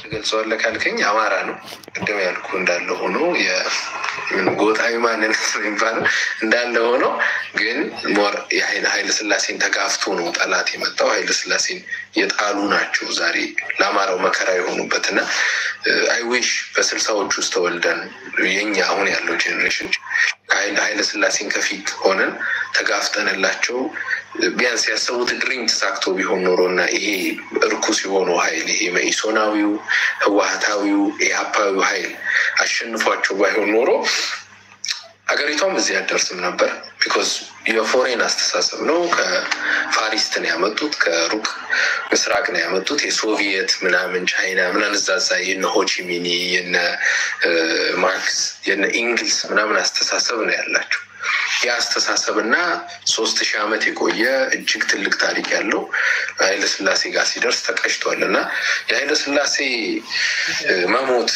ትገልጸዋለህ ካልከኝ አማራ ነው። ቅድም ያልኩ እንዳለ ሆኖ ጎጣዊ ማንነት የሚባለው እንዳለ ሆኖ ግን ሞር ኃይለ ስላሴን ተጋፍቶ ነው ጠላት የመጣው። ኃይለ ስላሴን የጣሉ ናቸው ዛሬ ለአማራው መከራ የሆኑበት እና አይዊሽ በስልሳዎች ውስጥ ተወልደን የኛ አሁን ያለው ጄኔሬሽን ኃይለ ስላሴን ከፊት ሆነን ተጋፍጠንላቸው ቢያንስ ያሰቡት ድሪም ተሳክቶ ቢሆን ኖሮ እና ይሄ እርኩስ የሆነው ኃይል ይሄ መኢሶናዊው፣ ህወሀታዊው፣ ኢህአፓዊው ኃይል አሸንፏቸው ባይሆን ኖሮ ሀገሪቷም እዚህ አደርስም ነበር። ቢኮዝ የፎሬን አስተሳሰብ ነው። ከፋሪስት ነው ያመጡት፣ ከሩቅ ምስራቅ ነው ያመጡት። የሶቪየት ምናምን ቻይና ምናምን እዛዛ የነ ሆቺሚኒ የነ ማርክስ የነ ኢንግልስ ምናምን አስተሳሰብ ነው ያላቸው። የአስተሳሰብ እና ሶስት ሺህ ዓመት የቆየ እጅግ ትልቅ ታሪክ ያለው ኃይለስላሴ ጋር ሲደርስ ተቀጭቷል እና የኃይለስላሴ መሞት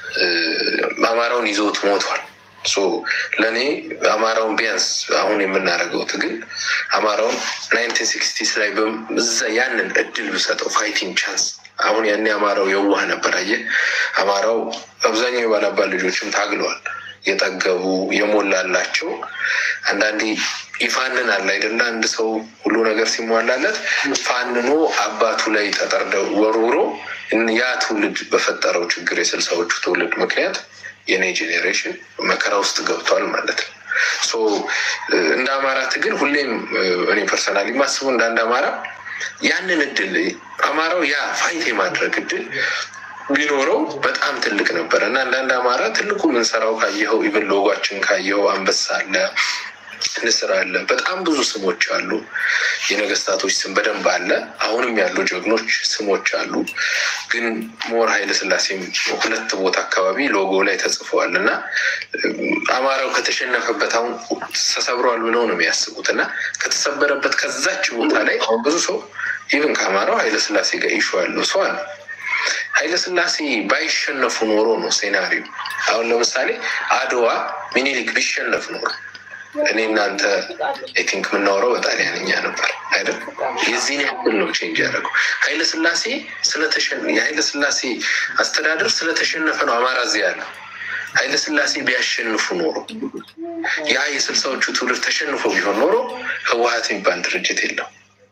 አማራውን ይዞት ሞቷል። ለእኔ አማራውን ቢያንስ አሁን የምናደርገው ትግል አማራውን ናይንቲን ሲክስቲስ ላይ እዛ ያንን እድል ብሰጠው ፋይቲንግ ቻንስ አሁን ያኔ አማራው የዋህ ነበር። አየህ አማራው አብዛኛው የባላባል ልጆችም ታግለዋል። የጠገቡ የሞላላቸው አንዳንዴ ይፋንን አለ አይደለ? አንድ ሰው ሁሉ ነገር ሲሟላለት ፋንኖ አባቱ ላይ ተጠርደው ወርውሮ ያ ትውልድ በፈጠረው ችግር የስልሳዎቹ ትውልድ ምክንያት የኔ ጄኔሬሽን መከራ ውስጥ ገብቷል ማለት ነው። ሶ እንደ አማራ ትግል ሁሌም እኔ ፐርሰናሊ ማስበው እንደ አንድ አማራ ያንን እድል አማራው ያ ፋይት የማድረግ እድል ቢኖረው በጣም ትልቅ ነበር እና አንዳንድ አማራ ትልቁ ምንሰራው ካየኸው ኢቨን ሎጓችን ካየኸው አንበሳ አለ፣ ንስር አለ፣ በጣም ብዙ ስሞች አሉ። የነገስታቶች ስም በደንብ አለ። አሁንም ያሉ ጀግኖች ስሞች አሉ። ግን ሞር ኃይለስላሴም ሁለት ቦታ አካባቢ ሎጎ ላይ ተጽፈዋል እና አማራው ከተሸነፈበት አሁን ተሰብሯል ብለው ነው የሚያስቡት እና ከተሰበረበት ከዛች ቦታ ላይ አሁን ብዙ ሰው ኢቨን ከአማራው ኃይለስላሴ ጋር ኢሹ ያለው ሰው አለ። ኃይለስላሴ ባይሸነፉ ኖሮ ነው ሴናሪዮ። አሁን ለምሳሌ አድዋ ሚኒሊክ ቢሸነፍ ኖሮ እኔ እናንተ አይ ቲንክ የምናወራው በጣሊያንኛ ነበር አይደል? የዚህን ያክል ነው ቼንጅ ያደረገው። ኃይለስላሴ የኃይለስላሴ አስተዳደር ስለተሸነፈ ነው አማራ እዚህ ያለ። ኃይለስላሴ ቢያሸንፉ ኖሮ ያ የስልሳዎቹ ትውልድ ተሸንፎ ቢሆን ኖሮ ህወሀት የሚባል ድርጅት የለም፣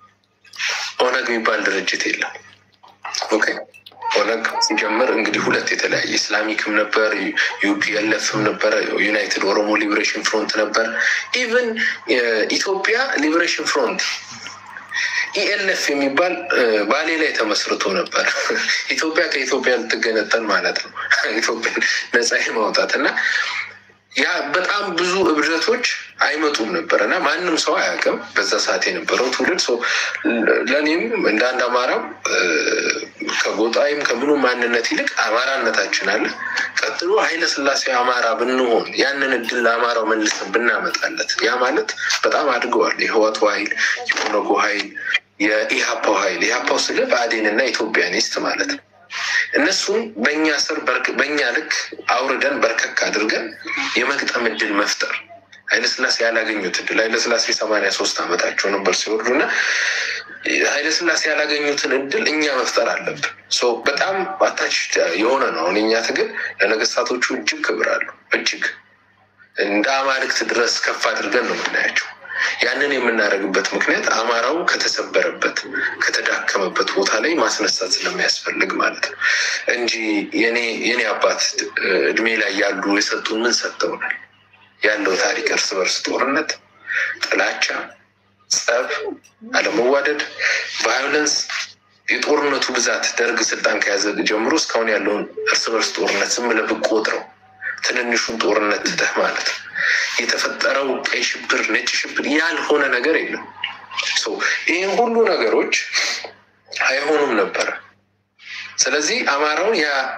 ኦነግ የሚባል ድርጅት የለም። ኦኬ ኦነግ ሲጀምር እንግዲህ ሁለት የተለያየ ኢስላሚክም ነበር፣ ዩፒኤልኤፍም ነበረ፣ ዩናይትድ ኦሮሞ ሊበሬሽን ፍሮንት ነበር። ኢቨን ኢትዮጵያ ሊበሬሽን ፍሮንት ኢኤልኤፍ የሚባል ባሌ ላይ ተመስርቶ ነበር። ኢትዮጵያ ከኢትዮጵያ ልትገነጠል ማለት ነው። ኢትዮጵያ ነጻ ማውጣት እና ያ በጣም ብዙ እብደቶች አይመጡም ነበር እና ማንም ሰው አያውቅም በዛ ሰዓት የነበረው ትውልድ ሰው ለእኔም እንደ አንድ አማራም ከጎጣይም ከምኑ ማንነት ይልቅ አማራነታችን አለ። ቀጥሎ ኃይለ ስላሴ አማራ ብንሆን ያንን እድል ለአማራው መልሰን ብናመጣለት ያ ማለት በጣም አድገዋል። የህዋቱ ኃይል፣ የኦነጉ ኃይል፣ የኢሀፓው ኃይል ኢሀፓው ስለ ብአዴን እና ኢትዮጵያኒስት ማለት ነው። እነሱን በእኛ ስር በእኛ ልክ አውርደን በርከክ አድርገን የመግጠም እድል መፍጠር ኃይለስላሴ ያላገኙት እድል ኃይለስላሴ ሰማንያ ሶስት ዓመታቸው ነበር ሲወርዱ እና ኃይለስላሴ ያላገኙትን እድል እኛ መፍጠር አለብን። በጣም አታች የሆነ ነው። አሁን እኛ ትግል ለነገስታቶቹ እጅግ ክብር አለው። እጅግ እንደ አማልክት ድረስ ከፍ አድርገን ነው የምናያቸው። ያንን የምናደርግበት ምክንያት አማራው ከተሰበረበት ከተዳከመበት ቦታ ላይ ማስነሳት ስለሚያስፈልግ ማለት ነው እንጂ የኔ የኔ አባት እድሜ ላይ ያሉ የሰጡን ምን ሰጠውናል? ያለው ታሪክ እርስ በርስ ጦርነት፣ ጥላቻ፣ ጸብ፣ አለመዋደድ፣ ቫዮለንስ የጦርነቱ ብዛት ደርግ ስልጣን ከያዘ ጀምሮ እስካሁን ያለውን እርስ በርስ ጦርነት ዝም ብለህ ብትቆጥረው ትንንሹን ጦርነት ትተህ ማለት ነው የተፈጠረው ቀይ ሽብር፣ ነጭ ሽብር ያልሆነ ነገር የለም። ይህም ሁሉ ነገሮች አይሆኑም ነበረ። ስለዚህ አማራውን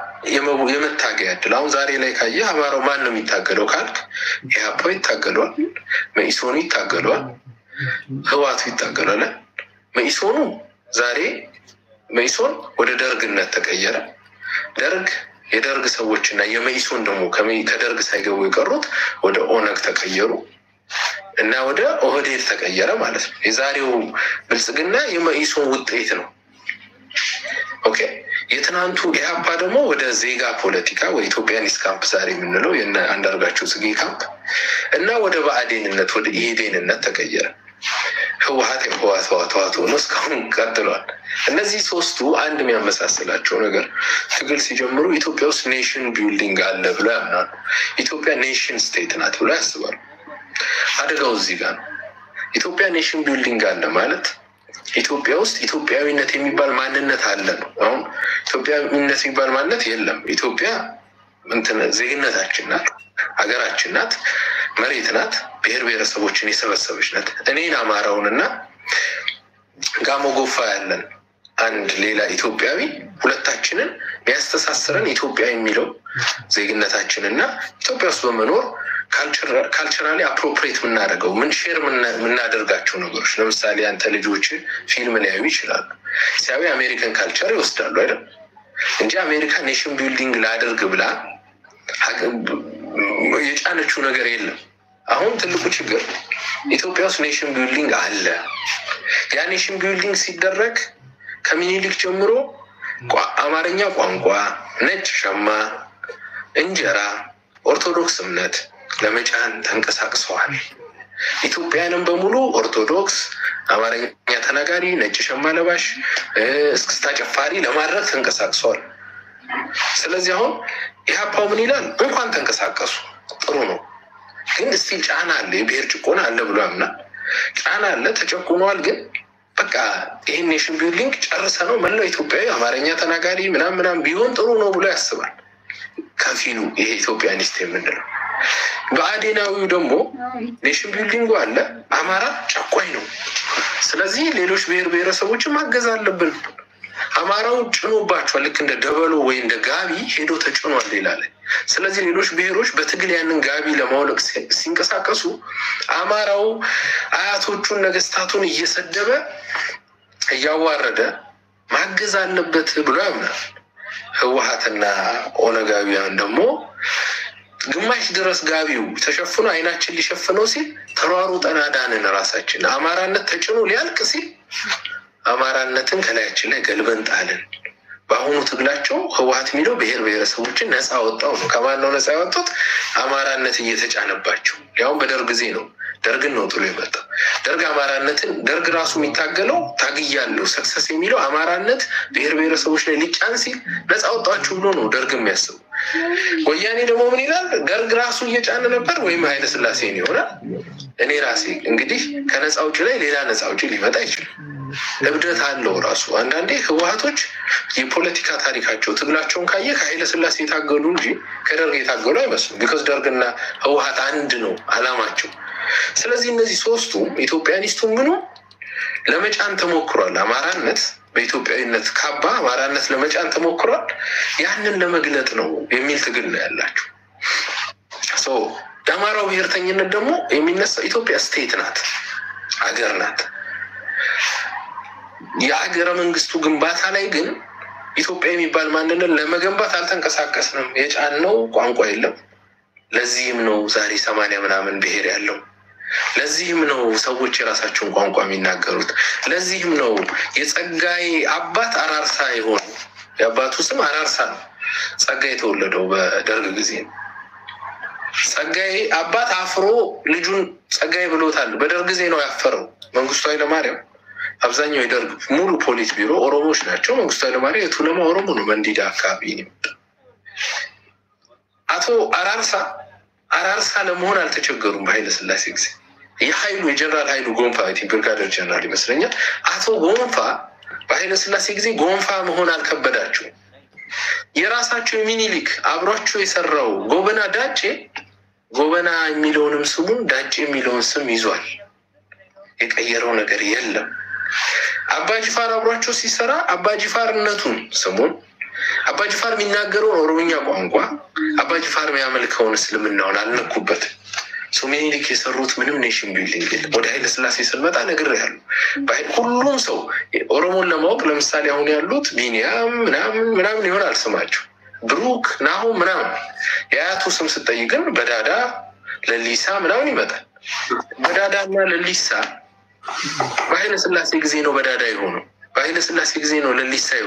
የመታገያ እድል አሁን ዛሬ ላይ ካየህ አማራው ማን ነው የሚታገለው ካልክ ኢህአፓ ይታገሏል፣ መኢሶኑ ይታገሏል፣ ህዋቱ ይታገሏል። መኢሶኑ ዛሬ መኢሶን ወደ ደርግነት ተቀየረ። ደርግ የደርግ ሰዎች እና የመኢሶን ደግሞ ከደርግ ሳይገቡ የቀሩት ወደ ኦነግ ተቀየሩ እና ወደ ኦህዴድ ተቀየረ ማለት ነው። የዛሬው ብልጽግና የመኢሶን ውጤት ነው። ኦኬ የትናንቱ ኢህአፓ ደግሞ ወደ ዜጋ ፖለቲካ ወይ ኢትዮጵያኒስት ካምፕ ዛሬ የምንለው የእነ አንዳርጋቸው ጽጌ ካምፕ እና ወደ ብአዴንነት ወደ ኢህዴንነት ተቀየረ። ህወሀት የህወሀት ህወሀት ሆኖ እስካሁን ቀጥሏል። እነዚህ ሶስቱ አንድ የሚያመሳስላቸው ነገር ትግል ሲጀምሩ ኢትዮጵያ ውስጥ ኔሽን ቢልዲንግ አለ ብሎ ያምናሉ። ኢትዮጵያ ኔሽን ስቴት ናት ብሎ ያስባሉ። አደጋው እዚህ ጋር ነው። ኢትዮጵያ ኔሽን ቢልዲንግ አለ ማለት ኢትዮጵያ ውስጥ ኢትዮጵያዊነት የሚባል ማንነት አለ ነው። አሁን ኢትዮጵያዊነት የሚባል ማንነት የለም። ኢትዮጵያ እንትን ዜግነታችን ናት፣ ሀገራችን ናት፣ መሬት ናት፣ ብሔር ብሔረሰቦችን የሰበሰበች ናት። እኔን አማራውንና ጋሞ ጎፋ ያለን አንድ ሌላ ኢትዮጵያዊ ሁለታችንን የሚያስተሳስረን ኢትዮጵያ የሚለው ዜግነታችንና ኢትዮጵያ ውስጥ በመኖር ካልቸራሊ አፕሮፕሬት የምናደርገው ምን ሼር የምናደርጋቸው ነገሮች ለምሳሌ አንተ ልጆች ፊልም ሊያዩ ይችላሉ። ሲያዩ አሜሪካን ካልቸር ይወስዳሉ አይደል እንጂ አሜሪካ ኔሽን ቢልዲንግ ላደርግ ብላ የጫነችው ነገር የለም። አሁን ትልቁ ችግር ኢትዮጵያ ውስጥ ኔሽን ቢልዲንግ አለ። ያ ኔሽን ቢልዲንግ ሲደረግ ከሚኒሊክ ጀምሮ አማርኛ ቋንቋ፣ ነጭ ሸማ፣ እንጀራ፣ ኦርቶዶክስ እምነት ለመጫን ተንቀሳቅሰዋል። ኢትዮጵያንም በሙሉ ኦርቶዶክስ፣ አማርኛ ተናጋሪ፣ ነጭ ሸማ ለባሽ፣ እስክስታ ጨፋሪ ለማድረግ ተንቀሳቅሰዋል። ስለዚህ አሁን ኢህአፓው ምን ይላል? እንኳን ተንቀሳቀሱ ጥሩ ነው፣ ግን እስቲል ጫና አለ፣ የብሔር ጭቆና አለ ብሎ ያምናል። ጫና አለ፣ ተጨቁኗል። ግን በቃ ይህን ኔሽን ቢልዲንግ ጨርሰ ነው መላው ኢትዮጵያዊ አማርኛ ተናጋሪ ምናም ምናም ቢሆን ጥሩ ነው ብሎ ያስባል። ከፊሉ ይሄ ኢትዮጵያኒስት የምንለው በአዴናዊው ደግሞ ኔሽን ቢልዲንጉ አለ፣ አማራ ጨቋኝ ነው። ስለዚህ ሌሎች ብሔር ብሔረሰቦችን ማገዝ አለብን። አማራው ጭኖባቸዋል። ልክ እንደ ደበሎ ወይ እንደ ጋቢ ሄዶ ተጭኗል ሌላ ላይ። ስለዚህ ሌሎች ብሔሮች በትግል ያንን ጋቢ ለማውለቅ ሲንቀሳቀሱ አማራው አያቶቹን ነገስታቱን እየሰደበ እያዋረደ ማገዝ አለበት ብሎ ያምናል። ህወሀትና ኦነጋዊያን ደግሞ ግማሽ ድረስ ጋቢው ተሸፍኖ አይናችን ሊሸፍነው ሲል ተሯሩጠን አዳንን ራሳችን። አማራነት ተጭኖ ሊያልቅ ሲል አማራነትን ከላያችን ላይ ገልበን ጣልን። በአሁኑ ትግላቸው ህወሀት የሚለው ብሔር ብሔረሰቦችን ነፃ ወጣው ነው። ከማን ነው ነፃ ያወጡት? አማራነት እየተጫነባቸው ያውም በደርግ ጊዜ ነው። ደርግን ነው ጥሎ የመጣው። ደርግ አማራነትን ደርግ ራሱ የሚታገለው ታግያለሁ ሰክሰስ የሚለው አማራነት ብሔር ብሔረሰቦች ላይ ሊጫን ሲል ነፃ ወጣችሁ ብሎ ነው ደርግ የሚያስቡ። ወያኔ ደግሞ ምን ይላል? ደርግ ራሱ እየጫነ ነበር ወይም ኃይለ ስላሴን ይሆናል። እኔ ራሴ እንግዲህ ከነፃ ውጭ ላይ ሌላ ነፃ ውጭ ሊመጣ አይችልም። እብደት አለው ራሱ። አንዳንዴ ህወሀቶች የፖለቲካ ታሪካቸው ትግላቸውን ካየ ከኃይለ ስላሴ የታገሉ እንጂ ከደርግ የታገሉ አይመስሉም። ቢኮዝ ደርግና ህወሀት አንድ ነው አላማቸው። ስለዚህ እነዚህ ሶስቱ ኢትዮጵያኒስቱ ምኑ ለመጫን ተሞክሯል። አማራነት በኢትዮጵያዊነት ካባ አማራነት ለመጫን ተሞክሯል። ያንን ለመግለጥ ነው የሚል ትግል ነው ያላቸው። የአማራው ብሔርተኝነት ደግሞ የሚነሳው ኢትዮጵያ ስቴት ናት፣ አገር ናት። የሀገረ መንግስቱ ግንባታ ላይ ግን ኢትዮጵያ የሚባል ማንነት ለመገንባት አልተንቀሳቀስንም። የጫነው ቋንቋ የለም። ለዚህም ነው ዛሬ ሰማንያ ምናምን ብሔር ያለው። ለዚህም ነው ሰዎች የራሳቸውን ቋንቋ የሚናገሩት። ለዚህም ነው የጸጋዬ አባት አራርሳ የሆኑ የአባቱ ስም አራርሳ ነው። ጸጋዬ የተወለደው በደርግ ጊዜ ነው። ጸጋዬ አባት አፍሮ ልጁን ጸጋዬ ብሎታል። በደርግ ጊዜ ነው ያፈረው መንግስቱ ኃይለማርያም። አብዛኛው የደርግ ሙሉ ፖሊስ ቢሮ ኦሮሞዎች ናቸው። መንግስቱ ኃይለማርያም የቱለማ ኦሮሞ ነው። መንዲዳ አካባቢ ነው። አቶ አራርሳ አራርሳ ለመሆን አልተቸገሩም። በኃይለ ስላሴ ጊዜ የሀይሉ የጀነራል ሀይሉ ጎንፋ ብርጋደር ጀነራል ይመስለኛል። አቶ ጎንፋ በኃይለ ስላሴ ጊዜ ጎንፋ መሆን አልከበዳቸው። የራሳቸው የሚኒሊክ አብሯቸው የሰራው ጎበና ዳጬ ጎበና የሚለውንም ስሙን ዳጬ የሚለውን ስም ይዟል። የቀየረው ነገር የለም። አባጅፋር አብሯቸው ሲሰራ አባጅፋርነቱን ስሙን አባጅፋር የሚናገረውን ኦሮምኛ ቋንቋ አባጅፋር የሚያመልከውን እስልምናውን አልነኩበትም። ሰው ሚኒሊክ የሰሩት ምንም ኔሽን ቢልዲንግ የለም። ወደ ኃይለ ስላሴ ስንመጣ ነግሬሃለሁ። ሁሉም ሰው ኦሮሞን ለማወቅ ለምሳሌ አሁን ያሉት ቢኒያም ምናምን ምናምን ይሆናል ስማቸው ብሩክ ናሁ ምናምን የአያቱ ስም ስጠይቅ ግን በዳዳ ለሊሳ ምናምን ይመጣል። በዳዳ እና ለሊሳ በኃይለ ስላሴ ጊዜ ነው በዳዳ የሆነው። በኃይለ ስላሴ ጊዜ ነው ለሊሳ የሆነው።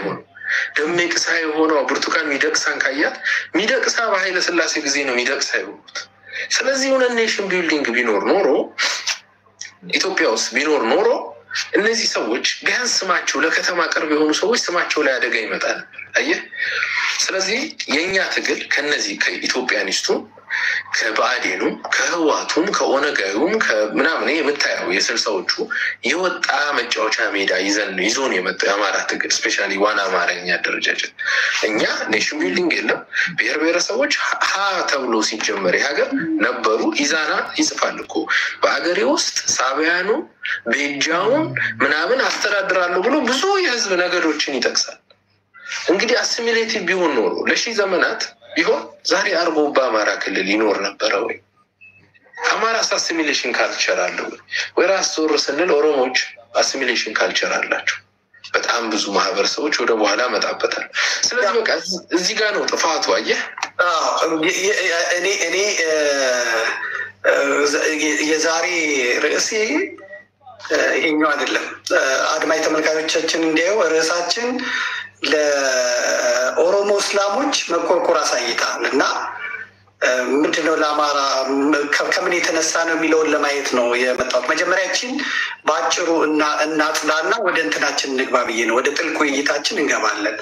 ደሜቅሳ የሆነው ብርቱካን ሚደቅሳን ካያት ሚደቅሳ በኃይለ ሥላሴ ጊዜ ነው ሚደቅሳ የሆኑት። ስለዚህ የሆነ ኔሽን ቢልዲንግ ቢኖር ኖሮ ኢትዮጵያ ውስጥ ቢኖር ኖሮ እነዚህ ሰዎች ቢያንስ ስማቸው ለከተማ ቅርብ የሆኑ ሰዎች ስማቸው ላይ አደጋ ይመጣል። አየህ። ስለዚህ የእኛ ትግል ከነዚህ ከኢትዮጵያኒስቱም ከባዕዴኑም ከህዋቱም ከኦነጋዊውም ከምናምን የምታየው የስልሳዎቹ የወጣ መጫወቻ ሜዳ ይዘን ይዞን የመጣው የአማራ ትግል ስፔሻሊ ዋና አማርኛ አደረጃጀት እኛ ኔሽን ቢልዲንግ የለም። ብሔር ብሔረሰቦች ሀ ተብሎ ሲጀመር የሀገር ነበሩ። ኢዛና ይጽፋል እኮ በሀገሬ ውስጥ ሳቢያኑ ቤጃውን ምናምን አስተዳድራለሁ ብሎ ብዙ የህዝብ ነገዶችን ይጠቅሳል። እንግዲህ አሲሚሌቲቭ ቢሆን ኖሮ ለሺህ ዘመናት ቢሆን ዛሬ አርጎ በአማራ ክልል ይኖር ነበረ ወይ? አማራስ አሲሚሌሽን ካልቸር አለው ወይ? ወይ ራስ ዞር ስንል ኦሮሞዎች አሲሚሌሽን ካልቸር አላቸው። በጣም ብዙ ማህበረሰቦች ወደ በኋላ መጣበታል። ስለዚህ በቃ እዚህ ጋር ነው ጥፋቱ። አየህ እኔ እኔ የዛሬ ርዕሴ ይሄኛው አይደለም። አድማጭ ተመልካቾቻችን እንዲያዩ ርዕሳችን ለኦሮሞ እስላሞች መቆርቆር አሳይታል እና ምንድነው ለአማራ ከምን የተነሳ ነው የሚለውን ለማየት ነው የመጣሁት። መጀመሪያችን በአጭሩ እናጽዳና ወደ እንትናችን እንግባ ብዬ ነው። ወደ ጥልቅ ውይይታችን እንገባለን።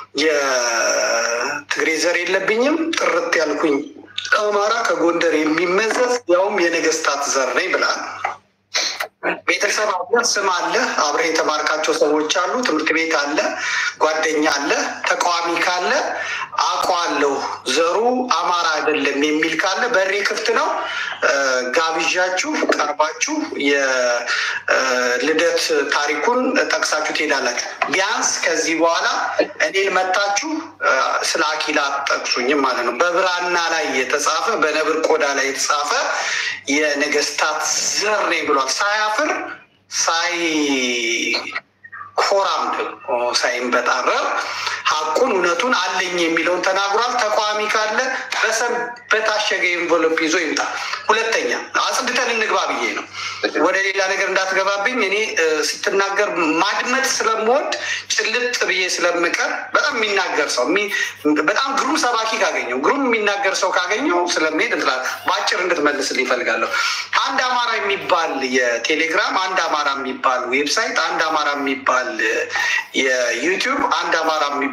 የትግሬ ዘር የለብኝም ጥርት ያልኩኝ አማራ ከጎንደር የሚመዘዝ ያውም የነገስታት ዘር ነኝ ብላል። ቤተሰብ አለ፣ ስም አለ፣ አብረህ የተማርካቸው ሰዎች አሉ፣ ትምህርት ቤት አለ፣ ጓደኛ አለ። ተቃዋሚ ካለ አውቀዋለሁ ዘሩ አማራ አይደለም የሚል ካለ በሬ ክፍት ነው። ጋብዣችሁ ቀርባችሁ የልደት ታሪኩን ጠቅሳችሁ ትሄዳላችሁ። ቢያንስ ከዚህ በኋላ እኔን መታችሁ ስለ አኪላ ጠቅሱኝም ማለት ነው። በብራና ላይ የተጻፈ በነብር ቆዳ ላይ የተጻፈ የነገስታት ዘር ነኝ ብሏል። ሳያፍር ሳይ ኮራም ደግሞ ሳይንበጣረር ሀቁን እውነቱን አለኝ የሚለውን ተናግሯል። ተቃዋሚ ካለ በሰም በታሸገ ኤንቨሎፕ ይዞ ይምጣ። ሁለተኛ አጽድተን እንግባ ብዬ ነው። ወደ ሌላ ነገር እንዳትገባብኝ። እኔ ስትናገር ማድመጥ ስለምወድ ጭልጥ ብዬ ስለምቀር በጣም የሚናገር ሰው በጣም ግሩም ሰባኪ ካገኘው ግሩም የሚናገር ሰው ካገኘው ስለሚሄድ እንትላል በአጭር እንድትመልስልኝ ይፈልጋለሁ። አንድ አማራ የሚባል የቴሌግራም፣ አንድ አማራ የሚባል ዌብሳይት፣ አንድ አማራ የሚባል የዩቲዩብ፣ አንድ አማራ የሚባል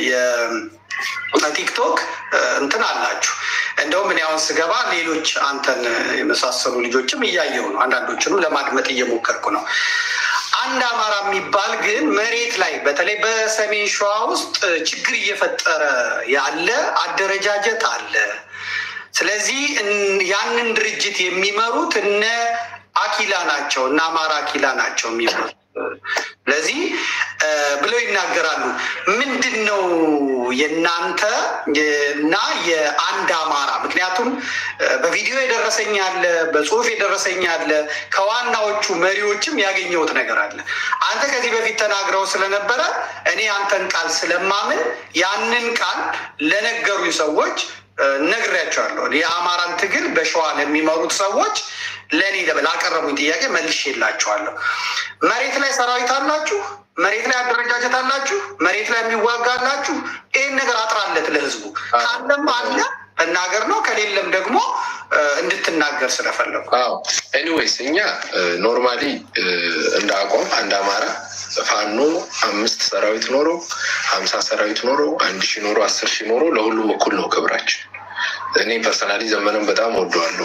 የቲክቶክ እንትን አላችሁ። እንደውም እኔ አሁን ስገባ ሌሎች አንተን የመሳሰሉ ልጆችም እያየሁ ነው። አንዳንዶችንም ለማድመጥ እየሞከርኩ ነው። አንድ አማራ የሚባል ግን መሬት ላይ በተለይ በሰሜን ሸዋ ውስጥ ችግር እየፈጠረ ያለ አደረጃጀት አለ። ስለዚህ ያንን ድርጅት የሚመሩት እነ አኪላ ናቸው፣ እነ አማራ አኪላ ናቸው የሚመሩት። ስለዚህ ብለው ይናገራሉ። ምንድን ነው የእናንተ እና የአንድ አማራ? ምክንያቱም በቪዲዮ የደረሰኝ አለ፣ በጽሁፍ የደረሰኝ አለ፣ ከዋናዎቹ መሪዎችም ያገኘሁት ነገር አለ። አንተ ከዚህ በፊት ተናግረው ስለነበረ እኔ አንተን ቃል ስለማምን ያንን ቃል ለነገሩኝ ሰዎች ነግሬያቸዋለሁ። የአማራን ትግል በሸዋ ለሚመሩት ሰዎች ለእኔ ላቀረቡኝ ጥያቄ መልሼላቸዋለሁ። መሬት ላይ ሰራዊት አላችሁ፣ መሬት ላይ አደረጃጀት አላችሁ፣ መሬት ላይ የሚዋጋ አላችሁ። ይህን ነገር አጥራለት ለህዝቡ ካለም አለ መናገር ነው፣ ከሌለም ደግሞ እንድትናገር ስለፈለጉ። ኤኒዌይስ እኛ ኖርማሊ እንደ አቋም አንድ አማራ ፋኖ አምስት ሰራዊት ኖሮ ሀምሳ ሰራዊት ኖሮ አንድ ሺህ ኖሮ አስር ሺህ ኖሮ ለሁሉም እኩል ነው ክብራችን። እኔ ፐርሰናሊ ዘመንም በጣም ወደዋለሁ።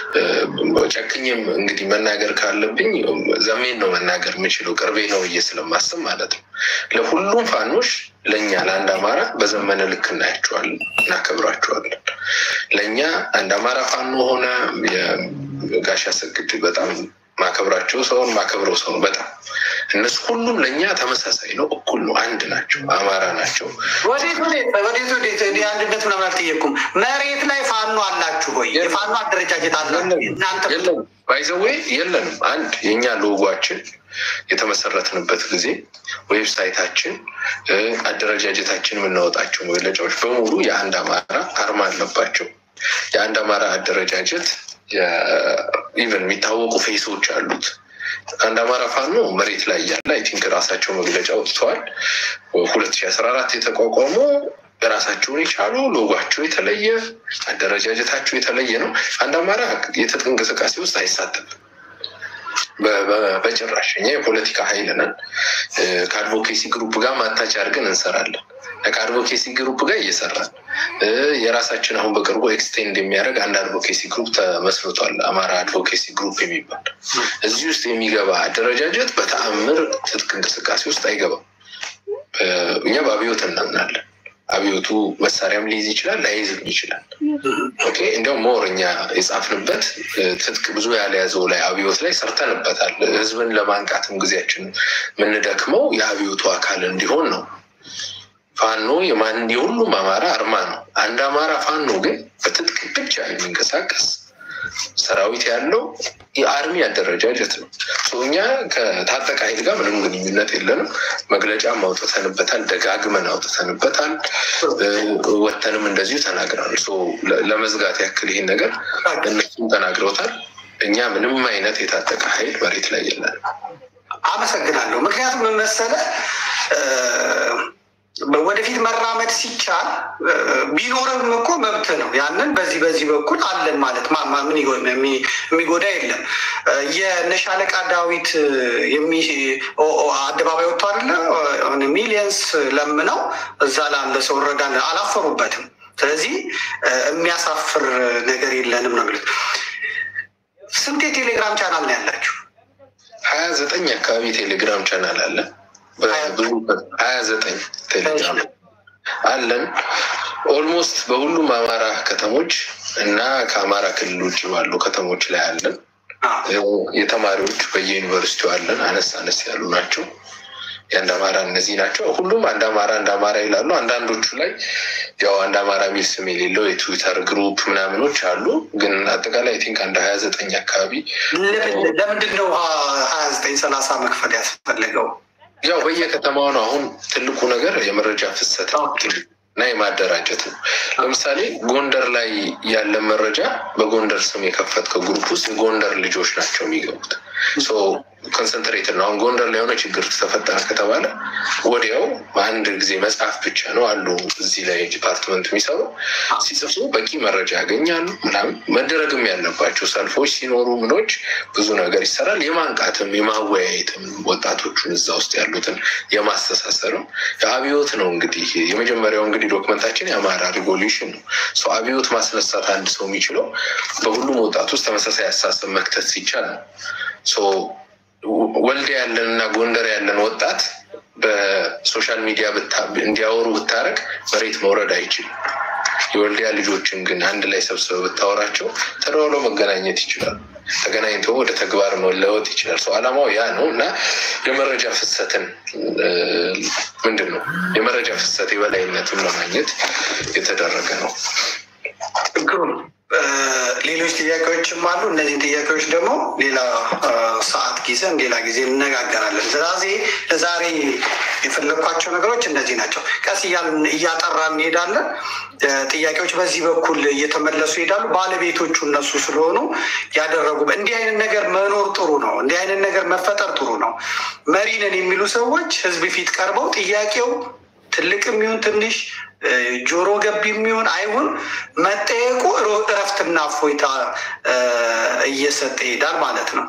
ጨክኝም እንግዲህ መናገር ካለብኝ ዘሜን ነው መናገር የምችለው ቅርቤ ነው ብዬ ስለማስብ ማለት ነው። ለሁሉም ፋኖች ለእኛ ለአንድ አማራ በዘመነ ልክ እናያቸዋለን፣ እናከብራቸዋለን። ለእኛ አንድ አማራ ፋኖ ሆነ የጋሻ ሰግድ በጣም ማከብራቸው ሰውን ማከብረው ሰውን በጣም እነሱ ሁሉም ለእኛ ተመሳሳይ ነው፣ እኩል ነው፣ አንድ ናቸው፣ አማራ ናቸው። ወዴት ወዴት ወዴት ወዴት አንድነት ምናምን አልጠየኩም። መሬት ላይ ፋኖ አላችሁ ወይ? የፋኖ አደረጃጀት አላችሁ እናንተ? የለም ባይዘዌ የለንም። አንድ የእኛ ሎጓችን የተመሰረትንበት ጊዜ ዌብሳይታችን፣ አደረጃጀታችን የምናወጣቸው መግለጫዎች በሙሉ የአንድ አማራ አርማ አለባቸው። የአንድ አማራ አደረጃጀት ኢቨን የሚታወቁ ፌሶች አሉት። አንድ አማራ ፋኖ መሬት ላይ ያለ አይ ቲንክ ራሳቸው መግለጫ ወጥተዋል። ሁለት ሺ አስራ አራት የተቋቋሙ የራሳቸውን የቻሉ ሎጓቸው የተለየ አደረጃጀታቸው የተለየ ነው። አንድ አማራ የትጥቅ እንቅስቃሴ ውስጥ አይሳተፍም በጭራሽ። እኛ የፖለቲካ ኃይል ነን። ከአድቮኬሲ ግሩፕ ጋር ማታች አድርገን እንሰራለን። ከአድቮኬሲ ግሩፕ ጋር እየሰራን የራሳችን አሁን በቅርቡ ኤክስቴንድ የሚያደርግ አንድ አድቮኬሲ ግሩፕ ተመስርቷል። አማራ አድቮኬሲ ግሩፕ የሚባል እዚህ ውስጥ የሚገባ አደረጃጀት በተአምር ትጥቅ እንቅስቃሴ ውስጥ አይገባም። እኛ በአብዮት እናምናለን። አብዮቱ መሳሪያም ሊይዝ ይችላል፣ ላይይዝም ይችላል። ኦኬ እንዲያውም ሞር እኛ የጻፍንበት ትጥቅ ብዙ ያልያዘው ላይ አብዮት ላይ ሰርተንበታል። ህዝብን ለማንቃትም ጊዜያችን የምንደክመው የአብዮቱ አካል እንዲሆን ነው። ፋኖ የማን የሁሉም አማራ አርማ ነው። አንድ አማራ ፋኖ ግን በትጥቅ ብቻ የሚንቀሳቀስ ሰራዊት ያለው የአርሚ አደረጃጀት ነው። እኛ ከታጠቀ ኃይል ጋር ምንም ግንኙነት የለንም። መግለጫም አውጥተንበታል፣ ደጋግመን አውጥተንበታል። ወተንም እንደዚሁ ተናግረናል። ለመዝጋት ያክል ይህን ነገር እነሱም ተናግረውታል። እኛ ምንም አይነት የታጠቀ ኃይል መሬት ላይ የለንም። አመሰግናለሁ። ምክንያቱም ምን መሰለህ ወደፊት መራመድ ሲቻል ቢኖርም እኮ መብት ነው። ያንን በዚህ በዚህ በኩል አለን ማለት ማማ ምን የሚጎዳ የለም። የነሻለቃ ዳዊት አደባባይ ወጥቶ አለ ሚሊየንስ ለምነው እዛ ላለ ሰው እረዳን አላፈሩበትም። ስለዚህ የሚያሳፍር ነገር የለንም ነው የሚሉት። ስንት የቴሌግራም ቻናል ነው ያላችሁ? ሀያ ዘጠኝ አካባቢ ቴሌግራም ቻናል አለ። ብዙ ሀያ ዘጠኝ ቴሌግራም አለን። ኦልሞስት በሁሉም አማራ ከተሞች እና ከአማራ ክልል ውጭ ባሉ ከተሞች ላይ አለን። የተማሪዎች በየዩኒቨርሲቲው አለን። አነስ አነስ ያሉ ናቸው። የአንድ አማራ እነዚህ ናቸው። ሁሉም አንድ አማራ አንድ አማራ ይላሉ። አንዳንዶቹ ላይ ያው አንድ አማራ የሚል ስም የሌለው የትዊተር ግሩፕ ምናምኖች አሉ። ግን አጠቃላይ ቲንክ አንድ ሀያ ዘጠኝ አካባቢ ለምንድን ነው ሀያ ዘጠኝ ሰላሳ መክፈል ያስፈለገው? ያው በየከተማው ነው። አሁን ትልቁ ነገር የመረጃ ፍሰት እና የማደራጀት ነው። ለምሳሌ ጎንደር ላይ ያለ መረጃ በጎንደር ስም የከፈትከው ግሩፕ ውስጥ የጎንደር ልጆች ናቸው የሚገቡት። ኮንሰንትሬት ነው። አሁን ጎንደር ላይ የሆነ ችግር ተፈጠረ ከተባለ ወዲያው በአንድ ጊዜ መጽሐፍ ብቻ ነው አሉ እዚህ ላይ ዲፓርትመንት የሚሰሩ ሲጽፉ በቂ መረጃ ያገኛሉ። ምናምን መደረግም ያለባቸው ሰልፎች ሲኖሩ ምኖች ብዙ ነገር ይሰራል። የማንቃትም የማወያየትም ወጣቶቹን እዛ ውስጥ ያሉትን የማስተሳሰርም የአብዮት ነው እንግዲህ የመጀመሪያው እንግዲህ ዶክመንታችን የአማራ ሪቮሉሽን ነው። አብዮት ማስነሳት አንድ ሰው የሚችለው በሁሉም ወጣት ውስጥ ተመሳሳይ አስተሳሰብ መክተት ሲቻል ነው። ወልዲያ ያለን እና ጎንደር ያለን ወጣት በሶሻል ሚዲያ እንዲያወሩ ብታረግ መሬት መውረድ አይችልም። የወልዲያ ልጆችን ግን አንድ ላይ ሰብስበ ብታወራቸው ተደዋውለው መገናኘት ይችላሉ። ተገናኝተው ወደ ተግባር መለወጥ ይችላል። ሰው ዓላማው ያ ነው እና የመረጃ ፍሰትን ምንድን ነው የመረጃ ፍሰት የበላይነትን ለማግኘት የተደረገ ነው። ሌሎች ጥያቄዎችም አሉ። እነዚህን ጥያቄዎች ደግሞ ሌላ ሰዓት ጊዜን ሌላ ጊዜ እንነጋገራለን። ስለዚህ ለዛሬ የፈለግኳቸው ነገሮች እነዚህ ናቸው። ቀስ እያልን እያጠራ እንሄዳለን። ጥያቄዎች በዚህ በኩል እየተመለሱ ይሄዳሉ። ባለቤቶቹ እነሱ ስለሆኑ ያደረጉ እንዲህ አይነት ነገር መኖር ጥሩ ነው። እንዲህ አይነት ነገር መፈጠር ጥሩ ነው። መሪ ነን የሚሉ ሰዎች ህዝብ ፊት ቀርበው ጥያቄው ትልቅም ይሁን ትንሽ ጆሮ ገብ የሚሆን አይሁን መጠየቁ እረፍትና እፎይታ እየሰጠ ይሄዳል ማለት ነው።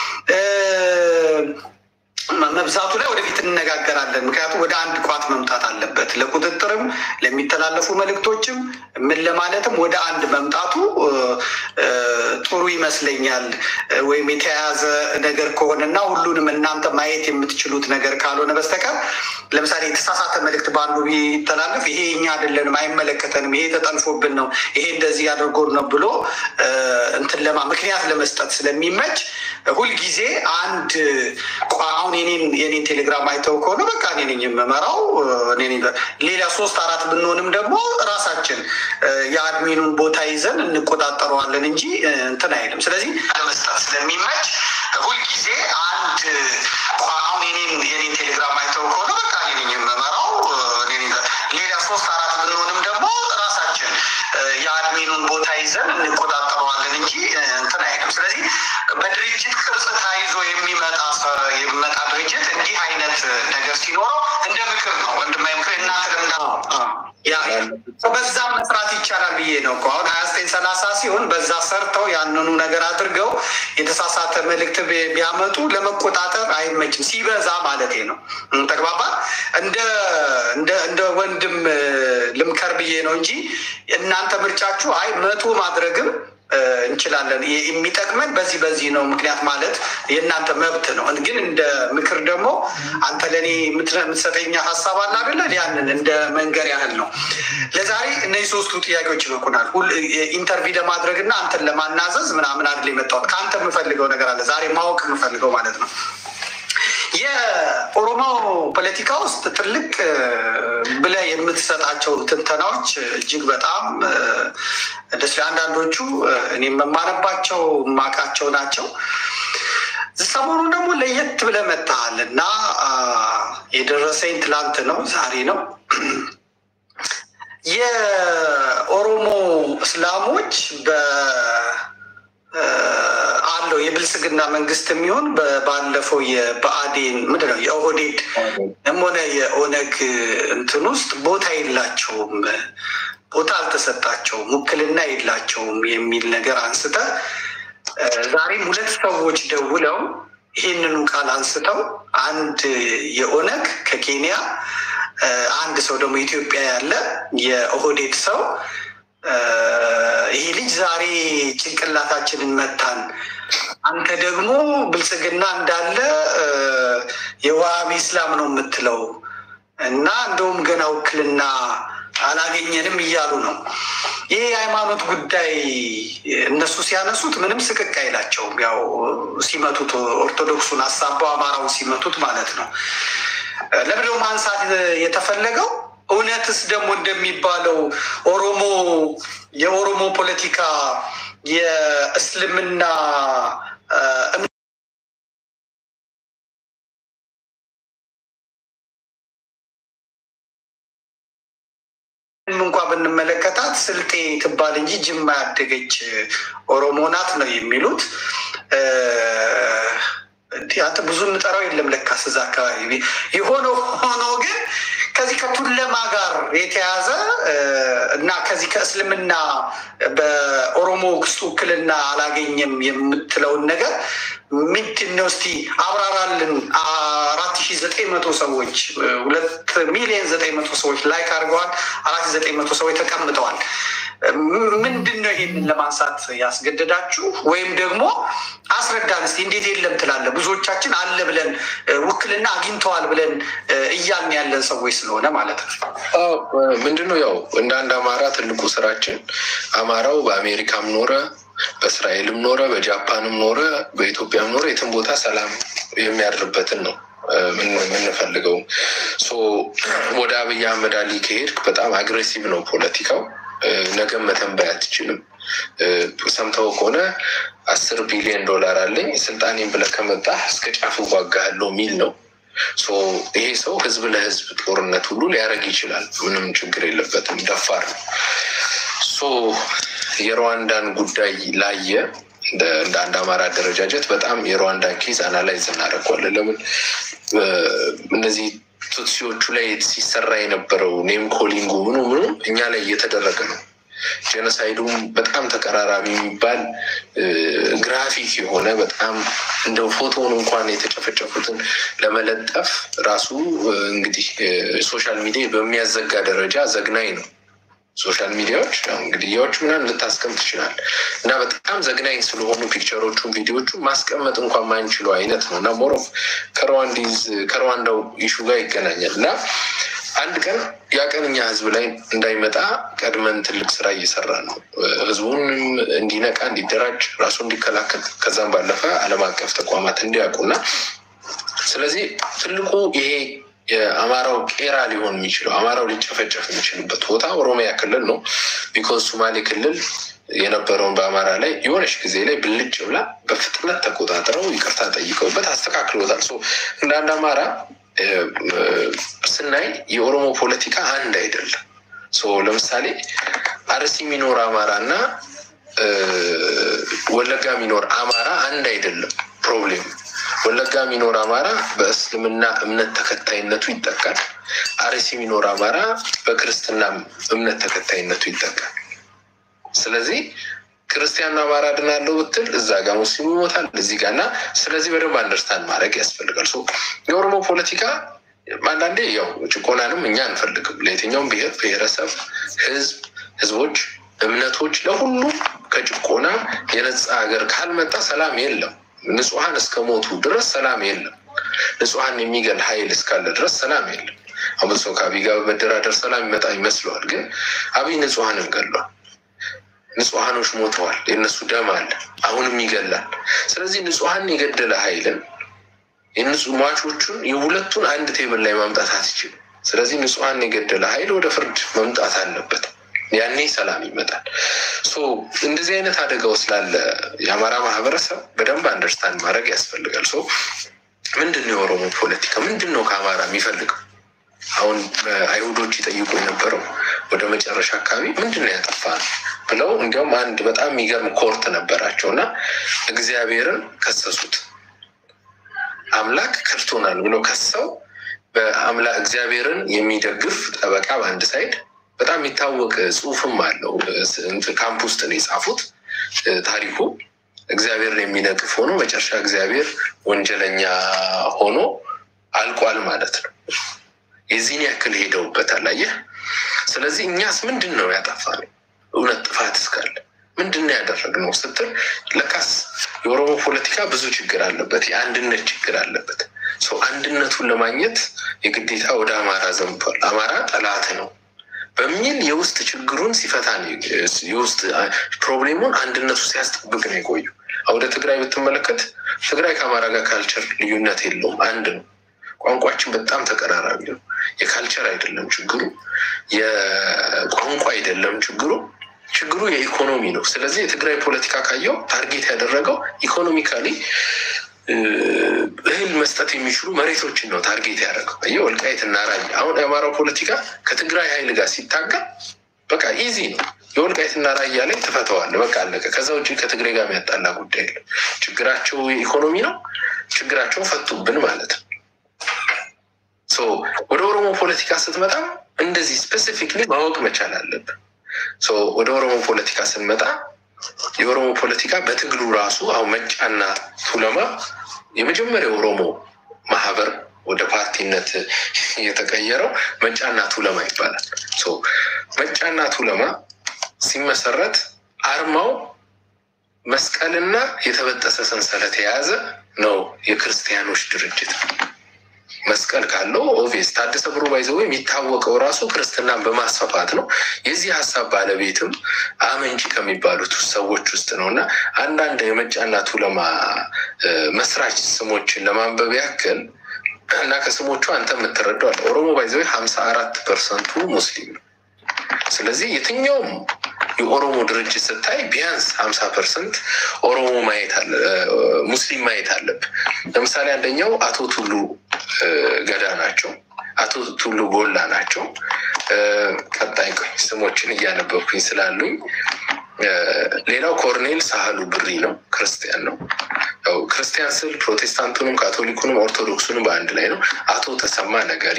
መብዛቱ ላይ ወደፊት እንነጋገራለን። ምክንያቱም ወደ አንድ ቋት መምጣት አለበት። ለቁጥጥርም ለሚተላለፉ መልእክቶችም ምን ለማለትም ወደ አንድ መምጣቱ ጥሩ ይመስለኛል። ወይም የተያያዘ ነገር ከሆነና ሁሉንም እናንተ ማየት የምትችሉት ነገር ካልሆነ በስተቀር ለምሳሌ የተሳሳተ መልእክት በአንዱ ቢተላለፍ ይሄ እኛ አይደለንም፣ አይመለከተንም፣ ይሄ ተጠልፎብን ነው፣ ይሄ እንደዚህ አድርጎ ነው ብሎ እንትን ለማ ምክንያት ለመስጠት ስለሚመች ሁልጊዜ አንድ አሁን የኔን ቴሌግራም አይተው ከሆነ በቃ እኔ ነኝ የምመራው። ሌላ ሶስት አራት ብንሆንም ደግሞ ራሳችን የአድሚኑን ቦታ ይዘን እንቆጣጠረዋለን እንጂ እንትን አይልም። ስለዚህ ለመስጠት ስለሚመች ሁልጊዜ አንድ አሁን የኔን ቴሌግራም አይተው ከሆነ በቃ እኔ ነኝ የምመራው። ሌላ ሶስት አራት ብንሆንም ደግሞ ራሳችን የአድሚኑን ቦታ ይዘን እንቆጣጠረዋለን እንጂ እንትን አይልም። ስለዚህ በድርጅት ቅርጽ ታይዞ የሚመጣ የሚመጣ ድርጅት እንዲህ አይነት ነገር ሲኖረው እንደ ምክር ነው ወንድማዊ ምክር እናንተ ለምዳ በዛ መስራት ይቻላል ብዬ ነው እኮ አሁን ሀያ ዘጠኝ ሰላሳ ሲሆን በዛ ሰርተው ያንኑ ነገር አድርገው የተሳሳተ መልእክት ቢያመጡ ለመቆጣጠር አይመችም። ሲበዛ ማለት ነው። ተግባባ። እንደ እንደ ወንድም ልምከር ብዬ ነው እንጂ እናንተ ምርጫችሁ አይ መቶ ማድረግም እንችላለን የሚጠቅመን በዚህ በዚህ ነው ምክንያት ማለት የእናንተ መብት ነው። ግን እንደ ምክር ደግሞ አንተ ለእኔ የምትሰጠኛ ሀሳብ አለ አይደለ? ያንን እንደ መንገር ያህል ነው። ለዛሬ እነዚህ ሶስቱ ጥያቄዎች ይበቁናል። ኢንተርቪው ለማድረግ እና አንተን ለማናዘዝ ምናምን አይደል የመጣሁት። ከአንተ የምፈልገው ነገር አለ ዛሬ ማወቅ የምፈልገው ማለት ነው። የኦሮሞ ፖለቲካ ውስጥ ትልቅ ብለህ የምትሰጣቸው ትንተናዎች እጅግ በጣም ደስ አንዳንዶቹ እኔ የመማረባቸው የማውቃቸው ናቸው። ሰሞኑን ደግሞ ለየት ብለህ መጥተሃል እና የደረሰኝ ትላንት ነው ዛሬ ነው። የኦሮሞ እስላሞች በ አለው የብልጽግና መንግስት የሚሆን ባለፈው የብአዴን ምንድን ነው የኦህዴድ ሆነ የኦነግ እንትን ውስጥ ቦታ የላቸውም፣ ቦታ አልተሰጣቸውም፣ ውክልና የላቸውም የሚል ነገር አንስተ ዛሬም ሁለት ሰዎች ደውለው ይህንኑ ቃል አንስተው አንድ የኦነግ ከኬንያ አንድ ሰው ደግሞ ኢትዮጵያ ያለ የኦህዴድ ሰው ይህ ልጅ ዛሬ ጭንቅላታችንን መታን፣ አንተ ደግሞ ብልጽግና እንዳለ የዋሃቢ እስላም ነው የምትለው እና እንደውም ገና ውክልና አላገኘንም እያሉ ነው። ይህ የሃይማኖት ጉዳይ እነሱ ሲያነሱት ምንም ስቅቅ አይላቸውም። ያው ሲመቱት ኦርቶዶክሱን አሳባው አማራውን ሲመቱት ማለት ነው። ለምንድነው ማንሳት የተፈለገው? እውነትስ ደግሞ እንደሚባለው ኦሮሞ የኦሮሞ ፖለቲካ የእስልምና እንኳ ብንመለከታት ስልጤ ትባል እንጂ ጅማ ያደገች ኦሮሞ ናት ነው የሚሉት። አንተ ብዙ የምጠራው የለም ለካስ እዛ አካባቢ የሆነ ሆኖ ግን ከዚህ ከቱለማ ጋር የተያዘ እና ከዚህ ከእስልምና በኦሮሞ ውስጥ ውክልና አላገኘም የምትለውን ነገር ምንድን ነው? እስቲ አብራራልን። አራት ሺ ዘጠኝ መቶ ሰዎች ሁለት ሚሊዮን ዘጠኝ መቶ ሰዎች ላይክ አድርገዋል። አራት ሺ ዘጠኝ መቶ ሰዎች ተቀምጠዋል። ምንድን ነው ይሄንን ለማንሳት ያስገደዳችሁ? ወይም ደግሞ አስረዳን እስቲ እንዴት የለም ትላለ? ብዙዎቻችን አለ ብለን ውክልና አግኝተዋል ብለን እያልን ያለን ሰዎች ስለሆነ ማለት ነው። ምንድን ነው ያው እንደ አንድ አማራ ትልቁ ስራችን አማራው በአሜሪካም ኖረ በእስራኤልም ኖረ በጃፓንም ኖረ በኢትዮጵያም ኖረ የትም ቦታ ሰላም የሚያድርበትን ነው የምንፈልገው። ወደ አብይ አህመድ አሊ ከሄድክ በጣም አግሬሲቭ ነው ፖለቲካው። ነገም መተንበይ አትችልም። ሰምተው ከሆነ አስር ቢሊዮን ዶላር አለኝ ስልጣኔን ብለህ ከመጣህ እስከ ጫፍ እዋጋለሁ የሚል ነው። ይሄ ሰው ህዝብ ለህዝብ ጦርነት ሁሉ ሊያደርግ ይችላል። ምንም ችግር የለበትም። ደፋር ነው። የሩዋንዳን ጉዳይ ላየ እንደ አንድ አማራ አደረጃጀት በጣም የሩዋንዳን ኬዝ አናላይዝ እናደርገዋለን። ለምን እነዚህ ቱትሲዎቹ ላይ ሲሰራ የነበረው ኔም ኮሊንጉ ምኑ ምኑ እኛ ላይ እየተደረገ ነው። ጄኖሳይዱም በጣም ተቀራራቢ የሚባል ግራፊክ የሆነ በጣም እንደው ፎቶውን እንኳን የተጨፈጨፉትን ለመለጠፍ ራሱ እንግዲህ ሶሻል ሚዲያ በሚያዘጋ ደረጃ ዘግናኝ ነው። ሶሻል ሚዲያዎች ግድያዎች ምናምን ልታስቀምጥ ትችላል እና በጣም ዘግናኝ ስለሆኑ ፒክቸሮቹን ቪዲዮቹ ማስቀመጥ እንኳን ማንችለው አይነት ነው እና ሞሮፍ ከሩዋንዲዝ ከሩዋንዳው ኢሹ ጋር ይገናኛል እና አንድ ቀን ያ ቀን እኛ ህዝብ ላይ እንዳይመጣ ቀድመን ትልቅ ስራ እየሰራ ነው። ህዝቡንም እንዲነቃ፣ እንዲደራጅ፣ ራሱ እንዲከላከል ከዛም ባለፈ ዓለም አቀፍ ተቋማት እንዲያውቁና ስለዚህ ትልቁ ይሄ የአማራው ቄራ ሊሆን የሚችለው አማራው ሊጨፈጨፍ የሚችልበት ቦታ ኦሮሚያ ክልል ነው። ቢኮዝ ሶማሌ ክልል የነበረውን በአማራ ላይ የሆነች ጊዜ ላይ ብልጭ ብላ በፍጥነት ተቆጣጥረው ይቅርታ ጠይቀውበት አስተካክሎታል። እንደ አንድ አማራ ስናይ የኦሮሞ ፖለቲካ አንድ አይደለም። ለምሳሌ አርሲ የሚኖር አማራ እና ወለጋ የሚኖር አማራ አንድ አይደለም። ፕሮብሌም ወለጋ የሚኖር አማራ በእስልምና እምነት ተከታይነቱ ይጠቃል። አርሲ የሚኖር አማራ በክርስትና እምነት ተከታይነቱ ይጠቃል። ስለዚህ ክርስቲያኑ አማራ ድናለው ብትል እዛ ጋር ሙስሊሙ ይሞታል እዚህ ጋር እና ስለዚህ በደንብ አንደርስታንድ ማድረግ ያስፈልጋል። የኦሮሞ ፖለቲካ አንዳንዴ ያው ጭቆናንም እኛ አንፈልግም። ለየትኛውም ብሔር ብሔረሰብ፣ ህዝብ፣ ህዝቦች፣ እምነቶች ለሁሉም ከጭቆና የነጻ ሀገር ካልመጣ ሰላም የለም። ንጹሐን እስከ ሞቱ ድረስ ሰላም የለም። ንጹሐን የሚገል ኃይል እስካለ ድረስ ሰላም የለም። አሁን ሰው ከአብይ ጋር በመደራደር ሰላም ይመጣ ይመስለዋል። ግን አብይ ንጹሐንን ገሏል። ንጹሐኖች ሞተዋል። የእነሱ ደም አለ፣ አሁንም ይገላል። ስለዚህ ንጹሐን የገደለ ኃይልን የንጹህ ሟቾቹን የሁለቱን አንድ ቴብል ላይ ማምጣት አትችልም። ስለዚህ ንጹሐን የገደለ ኃይል ወደ ፍርድ መምጣት አለበት። ያኔ ሰላም ይመጣል። እንደዚህ አይነት አደጋው ስላለ የአማራ ማህበረሰብ በደንብ አንደርስታንድ ማድረግ ያስፈልጋል። ሶ ምንድን ነው የኦሮሞ ፖለቲካ ምንድን ነው ከአማራ የሚፈልገው? አሁን አይሁዶች ይጠይቁ የነበረው ወደ መጨረሻ አካባቢ ምንድን ነው ያጠፋ ነው ብለው እንዲያውም አንድ በጣም የሚገርም ኮርት ነበራቸው እና እግዚአብሔርን ከሰሱት። አምላክ ከድቶናል ብለው ከሰው በአምላክ እግዚአብሔርን የሚደግፍ ጠበቃ በአንድ ሳይድ በጣም የሚታወቅ ጽሑፍም አለው። ካምፕ ውስጥ ነው የጻፉት ታሪኩ። እግዚአብሔርን የሚነቅፍ ሆኖ መጨረሻ እግዚአብሔር ወንጀለኛ ሆኖ አልቋል ማለት ነው። የዚህን ያክል ሄደውበታል። አየህ። ስለዚህ እኛስ ምንድን ነው ያጠፋነው? እውነት ጥፋት እስካለ ምንድን ነው ያደረግነው ስትል ለካስ የኦሮሞ ፖለቲካ ብዙ ችግር አለበት፣ የአንድነት ችግር አለበት። ሰው አንድነቱን ለማግኘት የግዴታ ወደ አማራ ዘምቷል። አማራ ጠላት ነው በሚል የውስጥ ችግሩን ሲፈታ ነው የውስጥ ፕሮብሌሙን አንድነቱ ሲያስጠብቅ ነው የቆዩ። ወደ ትግራይ ብትመለከት ትግራይ ከአማራ ጋር ካልቸር ልዩነት የለውም፣ አንድ ነው። ቋንቋችን በጣም ተቀራራቢ ነው። የካልቸር አይደለም ችግሩ፣ የቋንቋ አይደለም ችግሩ፣ ችግሩ የኢኮኖሚ ነው። ስለዚህ የትግራይ ፖለቲካ ካየው ታርጌት ያደረገው ኢኮኖሚካሊ እህል መስጠት የሚችሉ መሬቶችን ነው ታርጌት ያደረገው። አየህ ወልቃይት እና ራያ። አሁን የአማራው ፖለቲካ ከትግራይ ኃይል ጋር ሲታገል በቃ ኢዚ ነው። የወልቃይት እና ራያ ላይ ትፈተዋለህ፣ በቃ አለቀ። ከዛ ውጭ ከትግራይ ጋር የሚያጣላ ጉዳይ የለም። ችግራቸው የኢኮኖሚ ነው። ችግራቸውን ፈቱብን ማለት ነው። ወደ ኦሮሞ ፖለቲካ ስትመጣ እንደዚህ ስፔሲፊክሊ ማወቅ መቻል አለብን። ወደ ኦሮሞ ፖለቲካ ስንመጣ የኦሮሞ ፖለቲካ በትግሉ ራሱ አሁን መጫና ቱለማ የመጀመሪያው ኦሮሞ ማህበር ወደ ፓርቲነት የተቀየረው መጫና ቱለማ ይባላል። መጫና ቱለማ ሲመሰረት አርማው መስቀልና የተበጠሰ ሰንሰለት የያዘ ነው። የክርስቲያኖች ድርጅት መስቀል ካለው ኦቪየስ ታደሰ ብሩ ባይዘው የሚታወቀው ራሱ ክርስትናን በማስፋፋት ነው። የዚህ ሀሳብ ባለቤትም አመንጪ ከሚባሉት ሰዎች ውስጥ ነው እና አንዳንድ የመጫና ቱለማ መስራች ስሞችን ለማንበብ ያክል እና ከስሞቹ አንተ የምትረዳው አለ። ኦሮሞ ባይዘው ሀምሳ አራት ፐርሰንቱ ሙስሊም ነው። ስለዚህ የትኛውም የኦሮሞ ድርጅት ስታይ ቢያንስ ሀምሳ ፐርሰንት ኦሮሞ ማየት አለ ሙስሊም ማየት አለብህ። ለምሳሌ አንደኛው አቶ ቱሉ ገዳ ናቸው። አቶ ቱሉ ጎላ ናቸው። ቀጣይ ቆይ ስሞችን እያነበብኩኝ ስላሉኝ፣ ሌላው ኮርኔል ሳህሉ ብሪ ነው፣ ክርስቲያን ነው። ያው ክርስቲያን ስል ፕሮቴስታንቱንም ካቶሊኩንም ኦርቶዶክሱንም በአንድ ላይ ነው። አቶ ተሰማ ነጋሪ፣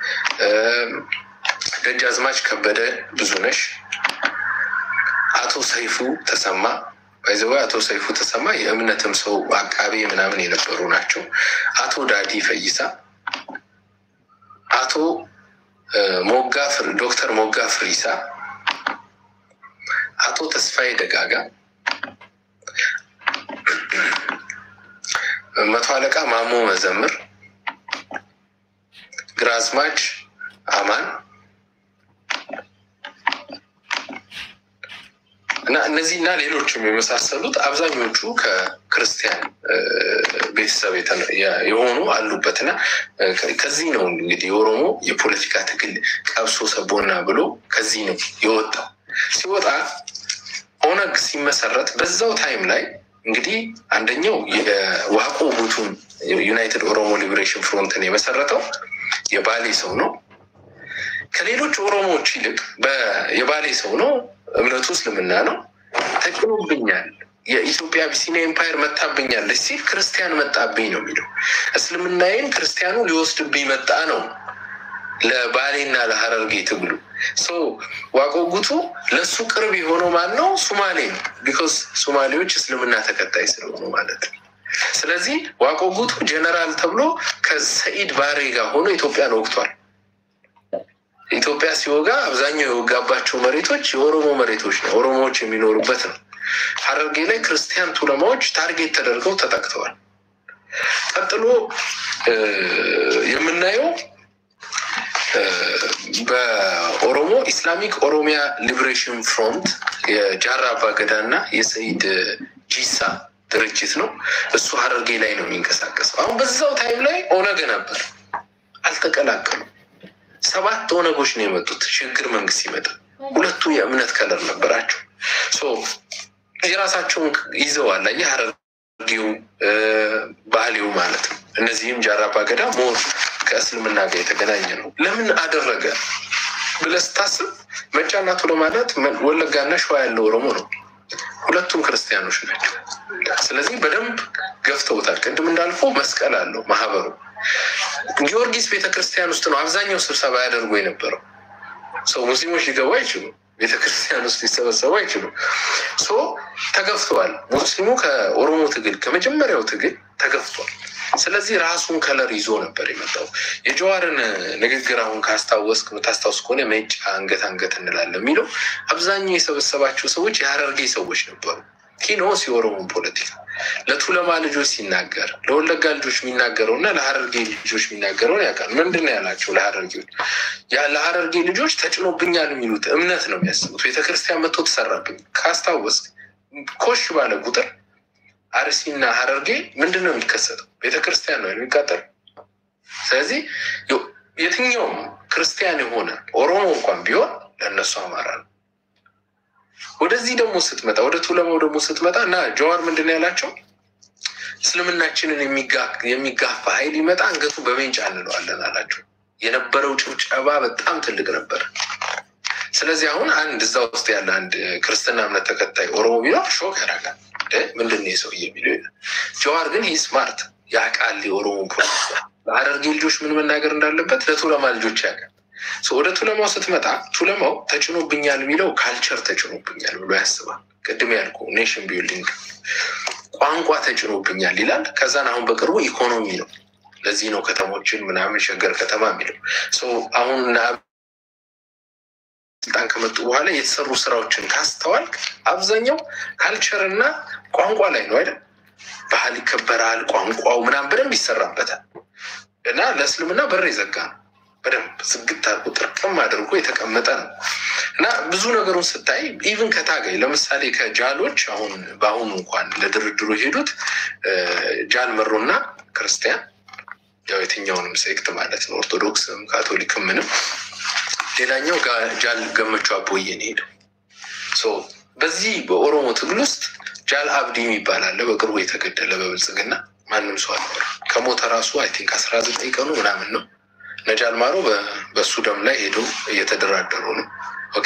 ደጃዝማች ከበደ ብዙነሽ፣ አቶ ሰይፉ ተሰማ ባይዘዋ አቶ ሰይፉ ተሰማ የእምነትም ሰው አቃቤ ምናምን የነበሩ ናቸው። አቶ ዳዲ ፈይሳ፣ አቶ ሞጋ ዶክተር ሞጋ ፍሪሳ፣ አቶ ተስፋዬ ደጋጋ፣ መቶ አለቃ ማሞ መዘምር፣ ግራዝማች አማን እና እነዚህና ሌሎችም የመሳሰሉት አብዛኞቹ ከክርስቲያን ቤተሰብ የሆኑ አሉበት እና ከዚህ ነው እንግዲህ የኦሮሞ የፖለቲካ ትግል ቀብሶ ሰቦና ብሎ ከዚህ ነው የወጣው። ሲወጣ ኦነግ ሲመሰረት በዛው ታይም ላይ እንግዲህ አንደኛው የዋቆ ጉቱን ዩናይትድ ኦሮሞ ሊበሬሽን ፍሮንትን የመሰረተው የባሌ ሰው ነው። ከሌሎች ኦሮሞዎች ይልቅ የባሌ ሰው ነው። እምነቱ እስልምና ነው። ተጭኖብኛል፣ የኢትዮጵያ አቢሲኒያ ኤምፓየር መታብኛለች ሲል ክርስቲያን መጣብኝ ነው የሚለው። እስልምናዬን ክርስቲያኑ ሊወስድብኝ መጣ ነው ለባሌና ለሀረርጌ ትግሉ ዋቆ ጉቱ ለእሱ ቅርብ የሆነው ማን ነው? ሱማሌ ነው። ቢኮዝ ሱማሌዎች እስልምና ተከታይ ስለሆኑ ማለት ነው። ስለዚህ ዋቆ ጉቱ ጀነራል ተብሎ ከሰኢድ ባሬ ጋር ሆኖ ኢትዮጵያን ወቅቷል። ኢትዮጵያ ሲወጋ አብዛኛው የወጋባቸው መሬቶች የኦሮሞ መሬቶች ነው፣ ኦሮሞዎች የሚኖሩበት ነው። ሀረርጌ ላይ ክርስቲያን ቱለማዎች ታርጌት ተደርገው ተጠቅተዋል። ቀጥሎ የምናየው በኦሮሞ ኢስላሚክ ኦሮሚያ ሊብሬሽን ፍሮንት የጃራ አባገዳ እና የሰኢድ ጂሳ ድርጅት ነው። እሱ ሀረርጌ ላይ ነው የሚንቀሳቀሰው። አሁን በዛው ታይም ላይ ኦነግ ነበር፣ አልተቀላቀሉም። ሰባት ኦነጎች ነው የመጡት ሽግግር መንግስት ሲመጣ። ሁለቱ የእምነት ከለር ነበራቸው። የራሳቸውን ይዘዋል። የሀረርጌው ባህሌው ማለት ነው። እነዚህም ጃራ አባገዳ ሞር ከእስልምና ጋር የተገናኘ ነው። ለምን አደረገ ብለህ ስታስብ መጫና ቱሎ ማለት ወለጋና ሸዋ ያለው ኦሮሞ ነው። ሁለቱም ክርስቲያኖች ናቸው። ስለዚህ በደንብ ገፍተውታል። ቅድም እንዳልፎ መስቀል አለው ማህበሩ። ጊዮርጊስ ቤተክርስቲያን ውስጥ ነው አብዛኛው ስብሰባ ያደርጉ የነበረው። ሰው ሙስሊሞች ሊገቡ አይችሉም። ቤተክርስቲያን ውስጥ ሊሰበሰቡ አይችሉም። ሶ ተገፍተዋል። ሙስሊሙ ከኦሮሞ ትግል ከመጀመሪያው ትግል ተገፍቷል። ስለዚህ ራሱን ከለር ይዞ ነበር የመጣው። የጀዋርን ንግግር አሁን ካስታወስክ የምታስታውስ ከሆነ መጫ አንገት አንገት እንላለን የሚለው አብዛኛው የሰበሰባቸው ሰዎች የሀረርጌ ሰዎች ነበሩ። ኪኖስ የኦሮሞን ፖለቲካ ለቱለማ ልጆች ሲናገር ለወለጋ ልጆች የሚናገረው እና ለሀረርጌ ልጆች የሚናገረውን ያውቃል። ምንድን ነው ያላቸው? ለሀረርጌዎች ለሀረርጌ ልጆች ተጭኖብኛል የሚሉት እምነት ነው የሚያስቡት። ቤተክርስቲያን መጥቶ ተሰራብኝ ካስታወስክ ኮሽ ባለ ቁጥር አርሲና ሀረርጌ ምንድን ነው የሚከሰተው? ቤተክርስቲያን ነው የሚቃጠል። ስለዚህ የትኛውም ክርስቲያን የሆነ ኦሮሞ እንኳን ቢሆን ለእነሱ አማራ ነው። ወደዚህ ደግሞ ስትመጣ ወደ ቱለማው ደግሞ ስትመጣ እና ጀዋር ምንድን ነው ያላቸው? እስልምናችንን የሚጋፋ ኃይል ይመጣ አንገቱ በሜንጫ እንለዋለን አላቸው። የነበረው ጭብጨባ በጣም ትልቅ ነበር። ስለዚህ አሁን አንድ እዛ ውስጥ ያለ አንድ ክርስትና እምነት ተከታይ ኦሮሞ ቢኖር ሾክ ያደርጋል። ምንድን ነው የሰውዬ የሚለው ይላል። ጀዋር ግን ይህ ስማርት ያውቃል የኦሮሞ ፖለቲካ። ለሀረርጌ ልጆች ምን መናገር እንዳለበት ለቱለማ ልጆች ያውቃል። ወደ ቱለማው ስትመጣ ቱለማው ተጭኖብኛል የሚለው ካልቸር ተጭኖብኛል ብሎ ያስባል። ቅድም ያልኩ ኔሽን ቢልዲንግ ቋንቋ ተጭኖብኛል ይላል። ከዛን አሁን በቅርቡ ኢኮኖሚ ነው። ለዚህ ነው ከተሞችን ምናምን ሸገር ከተማ የሚለው አሁን ስልጣን ከመጡ በኋላ የተሰሩ ስራዎችን ካስተዋልክ አብዛኛው ካልቸር እና ቋንቋ ላይ ነው አይደል? ባህል ይከበራል፣ ቋንቋው ምናምን በደንብ ይሰራበታል እና ለእስልምና በር የዘጋ ነው። በደንብ ዝግት አድርጎ ጥርቅም አድርጎ የተቀመጠ ነው እና ብዙ ነገሩን ስታይ ኢቭን ከታጋይ ለምሳሌ ከጃሎች አሁን በአሁኑ እንኳን ለድርድሩ የሄዱት ጃል መሮና ክርስቲያን ያው የትኛውንም ሴክት ማለት ነው ኦርቶዶክስም ካቶሊክም ምንም ሌላኛው ጃል ገመቹ አቦዬ ነው ሄደው። በዚህ በኦሮሞ ትግል ውስጥ ጃል አብዲ የሚባል አለ፣ በቅርቡ የተገደለ በብልጽግና ማንም ሰው አልኖረ ከሞተ ራሱ አይ ቲንክ አስራ ዘጠኝ ቀኑ ምናምን ነው። ነጃል ማሮ በእሱ ደም ላይ ሄዶ እየተደራደሩ ነው። ኦኬ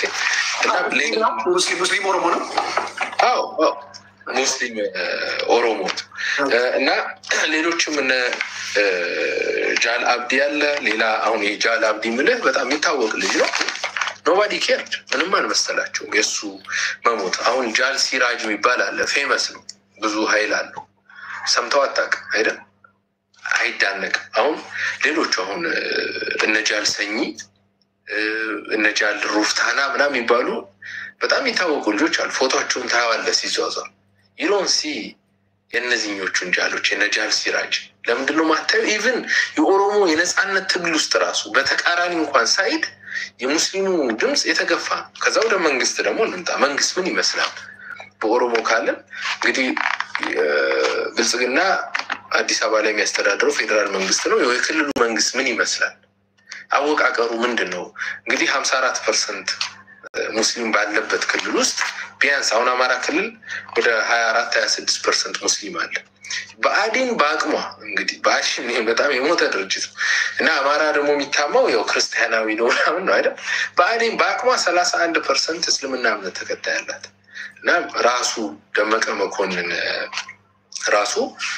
ሙስሊም ኦሮሞ ነው። አዎ ሙስሊም ኦሮሞ እና ሌሎችም እነ ጃል አብዲ ያለ ሌላ አሁን የጃል አብዲ ምልህ በጣም የሚታወቅ ልጅ ነው። ኖባዲ ኬርድ ምንም አልመሰላቸውም የእሱ መሞት። አሁን ጃል ሲራጅ የሚባል አለ፣ ፌመስ ነው፣ ብዙ ሀይል አለው። ሰምተው አታውቅም አይደል? አይዳነቅም። አሁን ሌሎቹ አሁን እነ ጃል ሰኚ እነ ጃል ሩፍታና ምናምን የሚባሉ በጣም የታወቁ ልጆች አሉ። ፎቶቸውን ታያዋለህ ሲዟዟር ይሎን ሲ የእነዚህኞቹን ጃሎች የነጃል ሲራጅ ለምንድነው ማታየው? ኢቭን የኦሮሞ የነፃነት ትግል ውስጥ ራሱ በተቃራኒ እንኳን ሳይድ የሙስሊሙ ድምፅ የተገፋ ነው። ከዛ ወደ መንግስት ደግሞ እንምጣ። መንግስት ምን ይመስላል? በኦሮሞ ካለን እንግዲህ ብልጽግና አዲስ አበባ ላይ የሚያስተዳድረው ፌዴራል መንግስት ነው። የክልሉ መንግስት ምን ይመስላል? አወቃቀሩ ምንድን ነው? እንግዲህ ሀምሳ አራት ፐርሰንት ሙስሊም ባለበት ክልል ውስጥ ቢያንስ አሁን አማራ ክልል ወደ ሀያ አራት ሀያ ስድስት ፐርሰንት ሙስሊም አለ። ብአዴን በአቅሟ እንግዲህ ብአዴን ይሄ በጣም የሞተ ድርጅት ነው እና አማራ ደግሞ የሚታማው ያው ክርስቲያናዊ ነው ምናምን ነው አይደል? ብአዴን በአቅሟ ሰላሳ አንድ ፐርሰንት እስልምና እምነት ተከታይ አላት እና ራሱ ደመቀ መኮንን ራሱ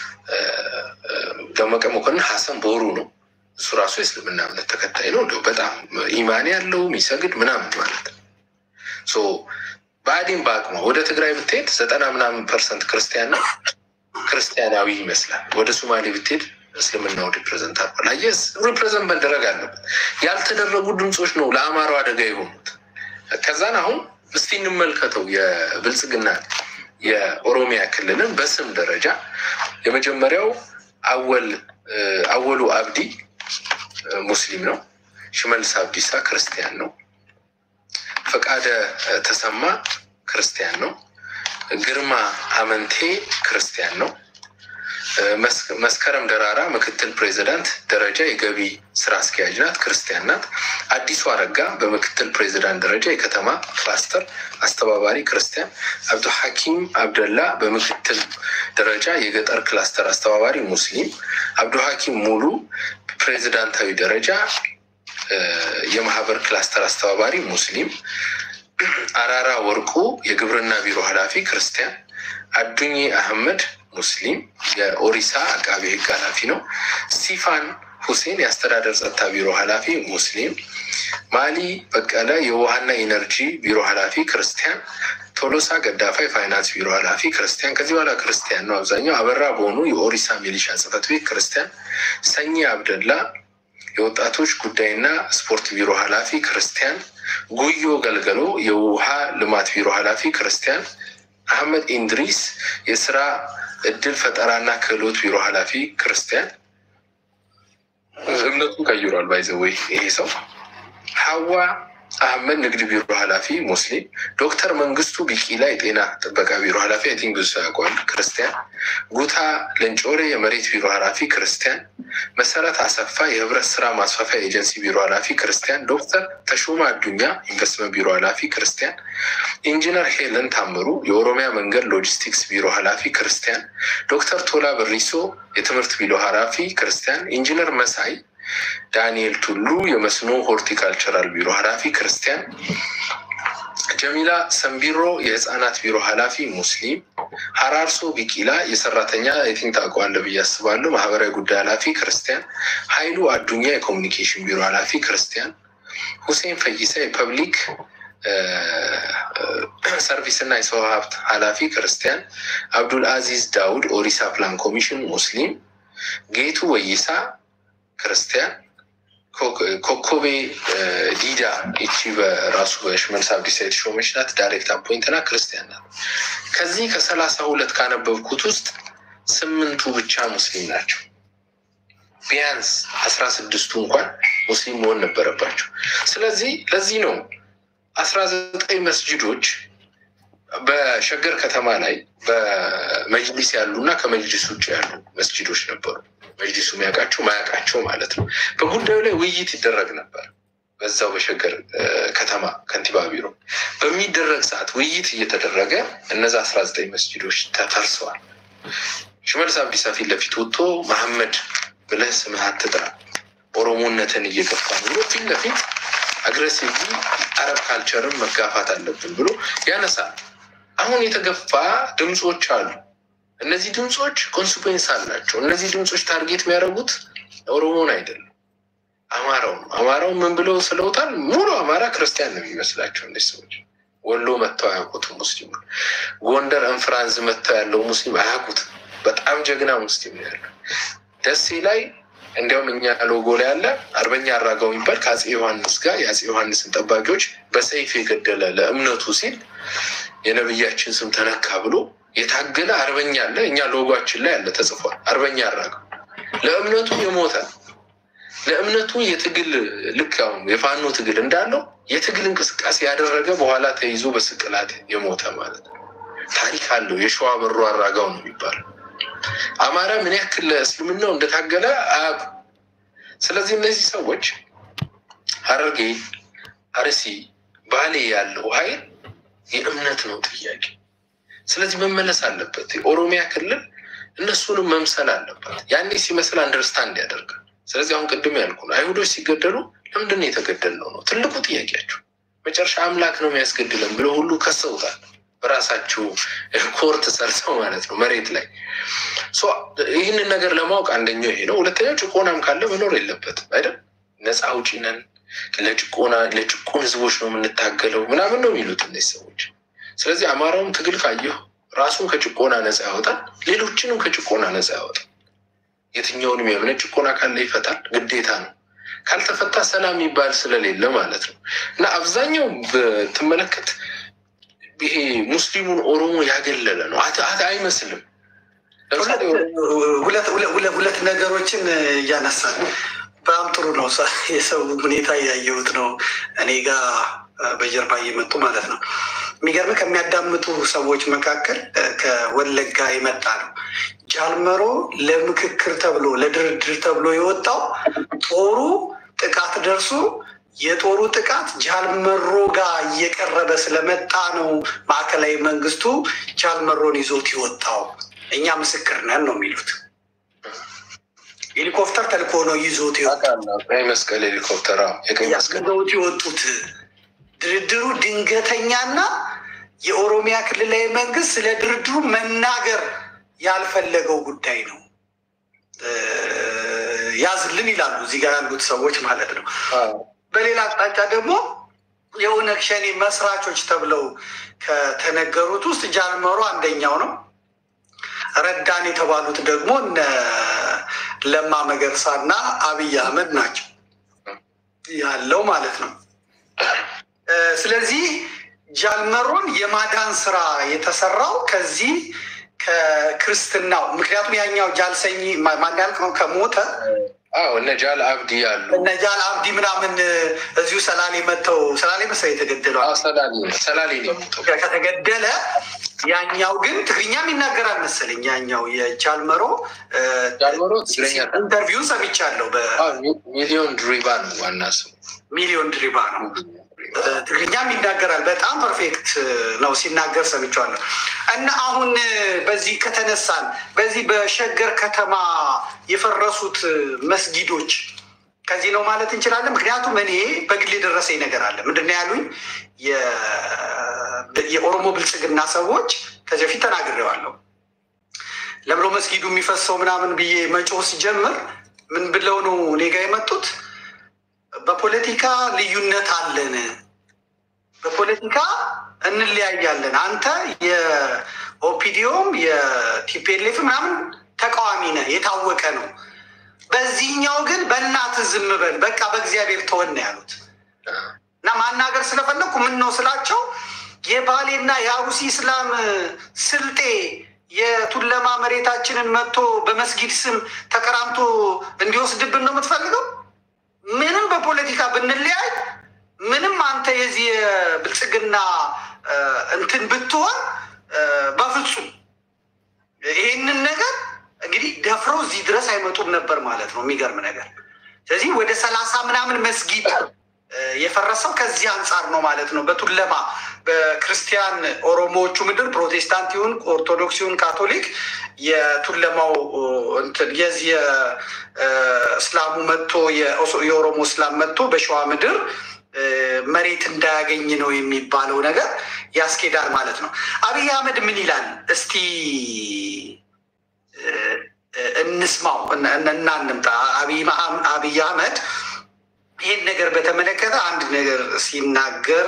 ደመቀ መኮንን ሀሰን ቦሩ ነው እሱ ራሱ የእስልምና እምነት ተከታይ ነው። እንዲያው በጣም ኢማን ያለው የሚሰግድ ምናምን ማለት ነው። ሶ ብአዴን በአቅሟ ወደ ትግራይ ብትሄድ ዘጠና ምናምን ፐርሰንት ክርስቲያን ነው፣ ክርስቲያናዊ ይመስላል። ወደ ሶማሌ ብትሄድ እስልምናው ሪፕሬዘንት አርጓል። አየህ ሪፕሬዘንት መደረግ አለበት። ያልተደረጉ ድምፆች ነው ለአማራው አደጋ የሆኑት። ከዛን አሁን እስቲ እንመልከተው የብልጽግና የኦሮሚያ ክልልን በስም ደረጃ የመጀመሪያው አወል አወሉ አብዲ ሙስሊም ነው። ሽመልስ አብዲሳ ክርስቲያን ነው። ፈቃደ ተሰማ ክርስቲያን ነው። ግርማ አመንቴ ክርስቲያን ነው። መስከረም ደራራ ምክትል ፕሬዚዳንት ደረጃ የገቢ ስራ አስኪያጅ ናት፣ ክርስቲያን ናት። አዲሱ አረጋ በምክትል ፕሬዚዳንት ደረጃ የከተማ ክላስተር አስተባባሪ ክርስቲያን፣ አብዱ ሐኪም አብደላ በምክትል ደረጃ የገጠር ክላስተር አስተባባሪ ሙስሊም፣ አብዱ ሐኪም ሙሉ ፕሬዚዳንታዊ ደረጃ የማህበር ክላስተር አስተባባሪ ሙስሊም፣ አራራ ወርቁ የግብርና ቢሮ ኃላፊ ክርስቲያን፣ አዱኜ አህመድ ሙስሊም የኦሪሳ አቃቤ ሕግ ኃላፊ ነው። ስቲፋን ሁሴን የአስተዳደር ጸጥታ ቢሮ ኃላፊ ሙስሊም፣ ማሊ በቀለ የውሃና ኢነርጂ ቢሮ ኃላፊ ክርስቲያን፣ ቶሎሳ ገዳፋ የፋይናንስ ቢሮ ኃላፊ ክርስቲያን። ከዚህ በኋላ ክርስቲያን ነው አብዛኛው። አበራ በሆኑ የኦሪሳ ሚሊሻ ጽሕፈት ቤት ክርስቲያን፣ ሰኚ አብደላ የወጣቶች ጉዳይና ስፖርት ቢሮ ኃላፊ ክርስቲያን፣ ጉዮ ገልገሎ የውሃ ልማት ቢሮ ኃላፊ ክርስቲያን፣ አህመድ ኢንድሪስ የስራ እድል ፈጠራና ክህሎት ቢሮ ኃላፊ ክርስቲያን፣ እምነቱን ቀይሯል። ባይዘወይ ይሄ ሰው ሀዋ አህመድ ንግድ ቢሮ ኃላፊ ሙስሊም፣ ዶክተር መንግስቱ ቢቂላ የጤና ጥበቃ ቢሮ ኃላፊ አይ ቲንክ ብዙ ሰው ያውቀዋል ክርስቲያን፣ ጉታ ለንጮሬ የመሬት ቢሮ ኃላፊ ክርስቲያን፣ መሰረት አሰፋ የህብረት ስራ ማስፋፊያ ኤጀንሲ ቢሮ ኃላፊ ክርስቲያን፣ ዶክተር ተሾማ አዱኛ ኢንቨስትመንት ቢሮ ኃላፊ ክርስቲያን፣ ኢንጂነር ሄለን ታምሩ የኦሮሚያ መንገድ ሎጂስቲክስ ቢሮ ኃላፊ ክርስቲያን፣ ዶክተር ቶላ በሪሶ የትምህርት ቢሮ ኃላፊ ክርስቲያን፣ ኢንጂነር መሳይ ዳንኤል ቱሉ የመስኖ ሆርቲካልቸራል ቢሮ ኃላፊ ክርስቲያን፣ ጀሚላ ሰንቢሮ የህፃናት ቢሮ ኃላፊ ሙስሊም፣ ሀራርሶ ቢቂላ የሰራተኛ የቲንክ ታውቀዋለህ ብዬ አስባለሁ ማህበራዊ ጉዳይ ኃላፊ ክርስቲያን፣ ሀይሉ አዱኛ የኮሚኒኬሽን ቢሮ ኃላፊ ክርስቲያን፣ ሁሴን ፈይሳ የፐብሊክ ሰርቪስ እና የሰው ሀብት ኃላፊ ክርስቲያን፣ አብዱል አዚዝ ዳውድ ኦሪሳ ፕላን ኮሚሽን ሙስሊም፣ ጌቱ ወይሳ ክርስቲያን ኮኮቤ ዲዳ ይቺ በራሱ በሽመልስ አብዲሳ የተሾመች ናት። ዳይሬክት አፖይንትና ክርስቲያን ናት። ከዚህ ከሰላሳ ሁለት ካነበብኩት ውስጥ ስምንቱ ብቻ ሙስሊም ናቸው። ቢያንስ አስራ ስድስቱ እንኳን ሙስሊም መሆን ነበረባቸው። ስለዚህ ለዚህ ነው አስራ ዘጠኝ መስጅዶች በሸገር ከተማ ላይ በመጅሊስ ያሉ እና ከመጅሊስ ውጭ ያሉ መስጅዶች ነበሩ። መጅሊሱ የሚያውቃቸው ማያውቃቸው ማለት ነው። በጉዳዩ ላይ ውይይት ይደረግ ነበር። በዛው በሸገር ከተማ ከንቲባ ቢሮ በሚደረግ ሰዓት ውይይት እየተደረገ እነዛ አስራ ዘጠኝ መስጅዶች ተፈርሰዋል። ሽመልስ አብዲሳ ፊት ለፊት ወጥቶ መሐመድ ብለህ ስምህ አትጥራ፣ ኦሮሞነትን እየገፋ ነው ብሎ ፊት ለፊት አግሬሲቭሊ አረብ ካልቸርን መጋፋት አለብን ብሎ ያነሳል። አሁን የተገፋ ድምፆች አሉ። እነዚህ ድምፆች ኮንስኮንስ አላቸው። እነዚህ ድምፆች ታርጌት የሚያደርጉት ኦሮሞን አይደለም፣ አማራው ነው። አማራው ምን ብለው ስለውታል? ሙሉ አማራ ክርስቲያን ነው የሚመስላቸው እነዚህ ሰዎች። ወሎ መጥተው አያውቁትም ሙስሊሙ። ጎንደር እንፍራንዝ መጥተው ያለው ሙስሊም አያውቁትም። በጣም ጀግና ሙስሊም ነው ያለው። ደሴ ላይ እንዲያውም እኛ ሎጎ ላይ ያለ አርበኛ አራጋው የሚባል ከአፄ ዮሐንስ ጋር የአፄ ዮሐንስን ጠባቂዎች በሰይፍ የገደለ ለእምነቱ ሲል የነብያችን ስም ተነካ ብሎ የታገለ አርበኛ አለ። እኛ ሎጓችን ላይ ያለ ተጽፏል። አርበኛ አራጋው ለእምነቱ የሞተ ለእምነቱ የትግል ልክ አሁን የፋኖ ትግል እንዳለው የትግል እንቅስቃሴ ያደረገ በኋላ ተይዞ በስቅላት የሞተ ማለት ነው። ታሪክ አለው። የሸዋ በሩ አራጋው ነው የሚባለው። አማራ ምን ያክል ለእስልምናው እንደታገለ አያውቁ። ስለዚህ እነዚህ ሰዎች ሐረርጌ፣ አርሲ፣ ባሌ ያለው ኃይል የእምነት ነው ጥያቄ። ስለዚህ መመለስ አለበት። የኦሮሚያ ክልል እነሱንም መምሰል አለባት። ያኔ ሲመስል አንደርስታንድ ያደርጋል። ስለዚህ አሁን ቅድም ያልኩ ነው፣ አይሁዶች ሲገደሉ ለምንድን ነው የተገደልነው ነው ትልቁ ጥያቄያቸው። መጨረሻ አምላክ ነው የሚያስገድለን ብለው ሁሉ ከሰውታል። በራሳቸው ኮርት ሰርተው ማለት ነው መሬት ላይ ይህንን ነገር ለማወቅ አንደኛው ይሄ ነው። ሁለተኛው ጭቆናም ካለ መኖር የለበትም አይደል? ነፃ አውጪ ነን ለጭቆና ለጭቁን ህዝቦች ነው የምንታገለው ምናምን ነው የሚሉት እነዚህ ሰዎች። ስለዚህ አማራውም ትግል ካየሁ ራሱን ከጭቆና ነፃ ያወጣል፣ ሌሎችንም ከጭቆና ነፃ ያወጣል። የትኛውንም የእምነት ጭቆና ካለ ይፈታል፣ ግዴታ ነው። ካልተፈታ ሰላም የሚባል ስለሌለ ማለት ነው። እና አብዛኛው ብትመለከት ይሄ ሙስሊሙን ኦሮሞ ያገለለ ነው አይመስልም። ሁለት ነገሮችን እያነሳል በጣም ጥሩ ነው። የሰው ሁኔታ እያየሁት ነው እኔ ጋር በጀርባ እየመጡ ማለት ነው። የሚገርም ከሚያዳምጡ ሰዎች መካከል ከወለጋ የመጣ ነው። ጃልመሮ ለምክክር ተብሎ ለድርድር ተብሎ የወጣው ጦሩ ጥቃት ደርሶ የጦሩ ጥቃት ጃልመሮ ጋር እየቀረበ ስለመጣ ነው ማዕከላዊ መንግስቱ ጃልመሮን ይዞት የወጣው። እኛ ምስክር ነን ነው የሚሉት። ሄሊኮፕተር ተልኮ ነው ይዞት ቀይ መስቀል ሄሊኮፕተር ይዘውት የወጡት። ድርድሩ ድንገተኛና የኦሮሚያ ክልላዊ መንግስት ስለ ድርድሩ መናገር ያልፈለገው ጉዳይ ነው። ያዝልን ይላሉ እዚህ ጋር ያሉት ሰዎች ማለት ነው። በሌላ አቅጣጫ ደግሞ የኦነግ ሸኔ መስራቾች ተብለው ከተነገሩት ውስጥ ጃልመሮ አንደኛው ነው። ረዳን የተባሉት ደግሞ እነ ለማ መገርሳ እና አብይ አህመድ ናቸው ያለው ማለት ነው። ስለዚህ ጃልመሮን የማዳን ስራ የተሰራው ከዚህ ከክርስትናው ምክንያቱም ያኛው ጃልሰኝ ማን ያልከው ከሞተ እነ ጃል አብዲ ያሉ እነ ጃል አብዲ ምናምን እዚሁ ሰላሌ መጥተው ሰላሌ መሰለኝ የተገደለው ሰላሌ ነው የሞተው። ከተገደለ ያኛው ግን ትግርኛም ይናገራል መሰለኝ። ያኛው የጃልመሮ ጃልመሮ ትግረኛ ኢንተርቪው ሰምቻለሁ። ሚሊዮን ድሪባ ነው ዋና ስሙ። በሚሊዮን ድሪባ ነው ትግርኛም ይናገራል። በጣም ፐርፌክት ነው ሲናገር ሰምቼዋለሁ። እና አሁን በዚህ ከተነሳን በዚህ በሸገር ከተማ የፈረሱት መስጊዶች ከዚህ ነው ማለት እንችላለን። ምክንያቱም እኔ በግል የደረሰኝ ነገር አለ። ምንድን ነው ያሉኝ የኦሮሞ ብልጽግና ሰዎች ከዚህ በፊት ተናግሬዋለሁ። ለምሎ መስጊዱ የሚፈሰው ምናምን ብዬ መጮህ ሲጀምር ምን ብለው ነው እኔ ጋ የመጡት? በፖለቲካ ልዩነት አለን፣ በፖለቲካ እንለያያለን። አንተ የኦፒዲዮም የቲፒኤልኤፍ ምናምን ተቃዋሚ ነህ፣ የታወቀ ነው። በዚህኛው ግን በእናት ዝም በል በቃ በእግዚአብሔር ተወን ነው ያሉት። እና ማናገር ስለፈለግኩ ምን ነው ስላቸው የባሌና የአሩሲ እስላም ስልጤ የቱለማ መሬታችንን መጥቶ በመስጊድ ስም ተቀራምቶ እንዲወስድብን ነው የምትፈልገው? ምንም በፖለቲካ ብንለያይ ምንም አንተ የዚህ የብልጽግና እንትን ብትሆን በፍጹም ይሄንን ነገር እንግዲህ ደፍረው እዚህ ድረስ አይመጡም ነበር ማለት ነው። የሚገርም ነገር። ስለዚህ ወደ ሰላሳ ምናምን መስጊድ የፈረሰው ከዚህ አንጻር ነው ማለት ነው። በቱለማ በክርስቲያን ኦሮሞዎቹ ምድር ፕሮቴስታንት ይሁን ኦርቶዶክስ ይሁን ካቶሊክ የቱለማው እንትን የዚህ የእስላሙ መጥቶ የኦሮሞ እስላም መጥቶ በሸዋ ምድር መሬት እንዳያገኝ ነው የሚባለው ነገር ያስኬዳል ማለት ነው። አብይ አህመድ ምን ይላል እስቲ እንስማው እና እንምጣ። አብይ አህመድ ይህን ነገር በተመለከተ አንድ ነገር ሲናገር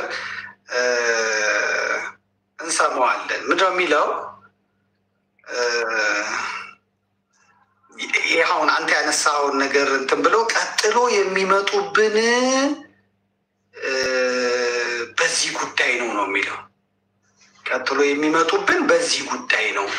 እንሰማዋለን። ምንድነው የሚለው? ይህ አሁን አንተ ያነሳውን ነገር እንትን ብለው ቀጥሎ የሚመጡብን በዚህ ጉዳይ ነው ነው የሚለው። ቀጥሎ የሚመጡብን በዚህ ጉዳይ ነው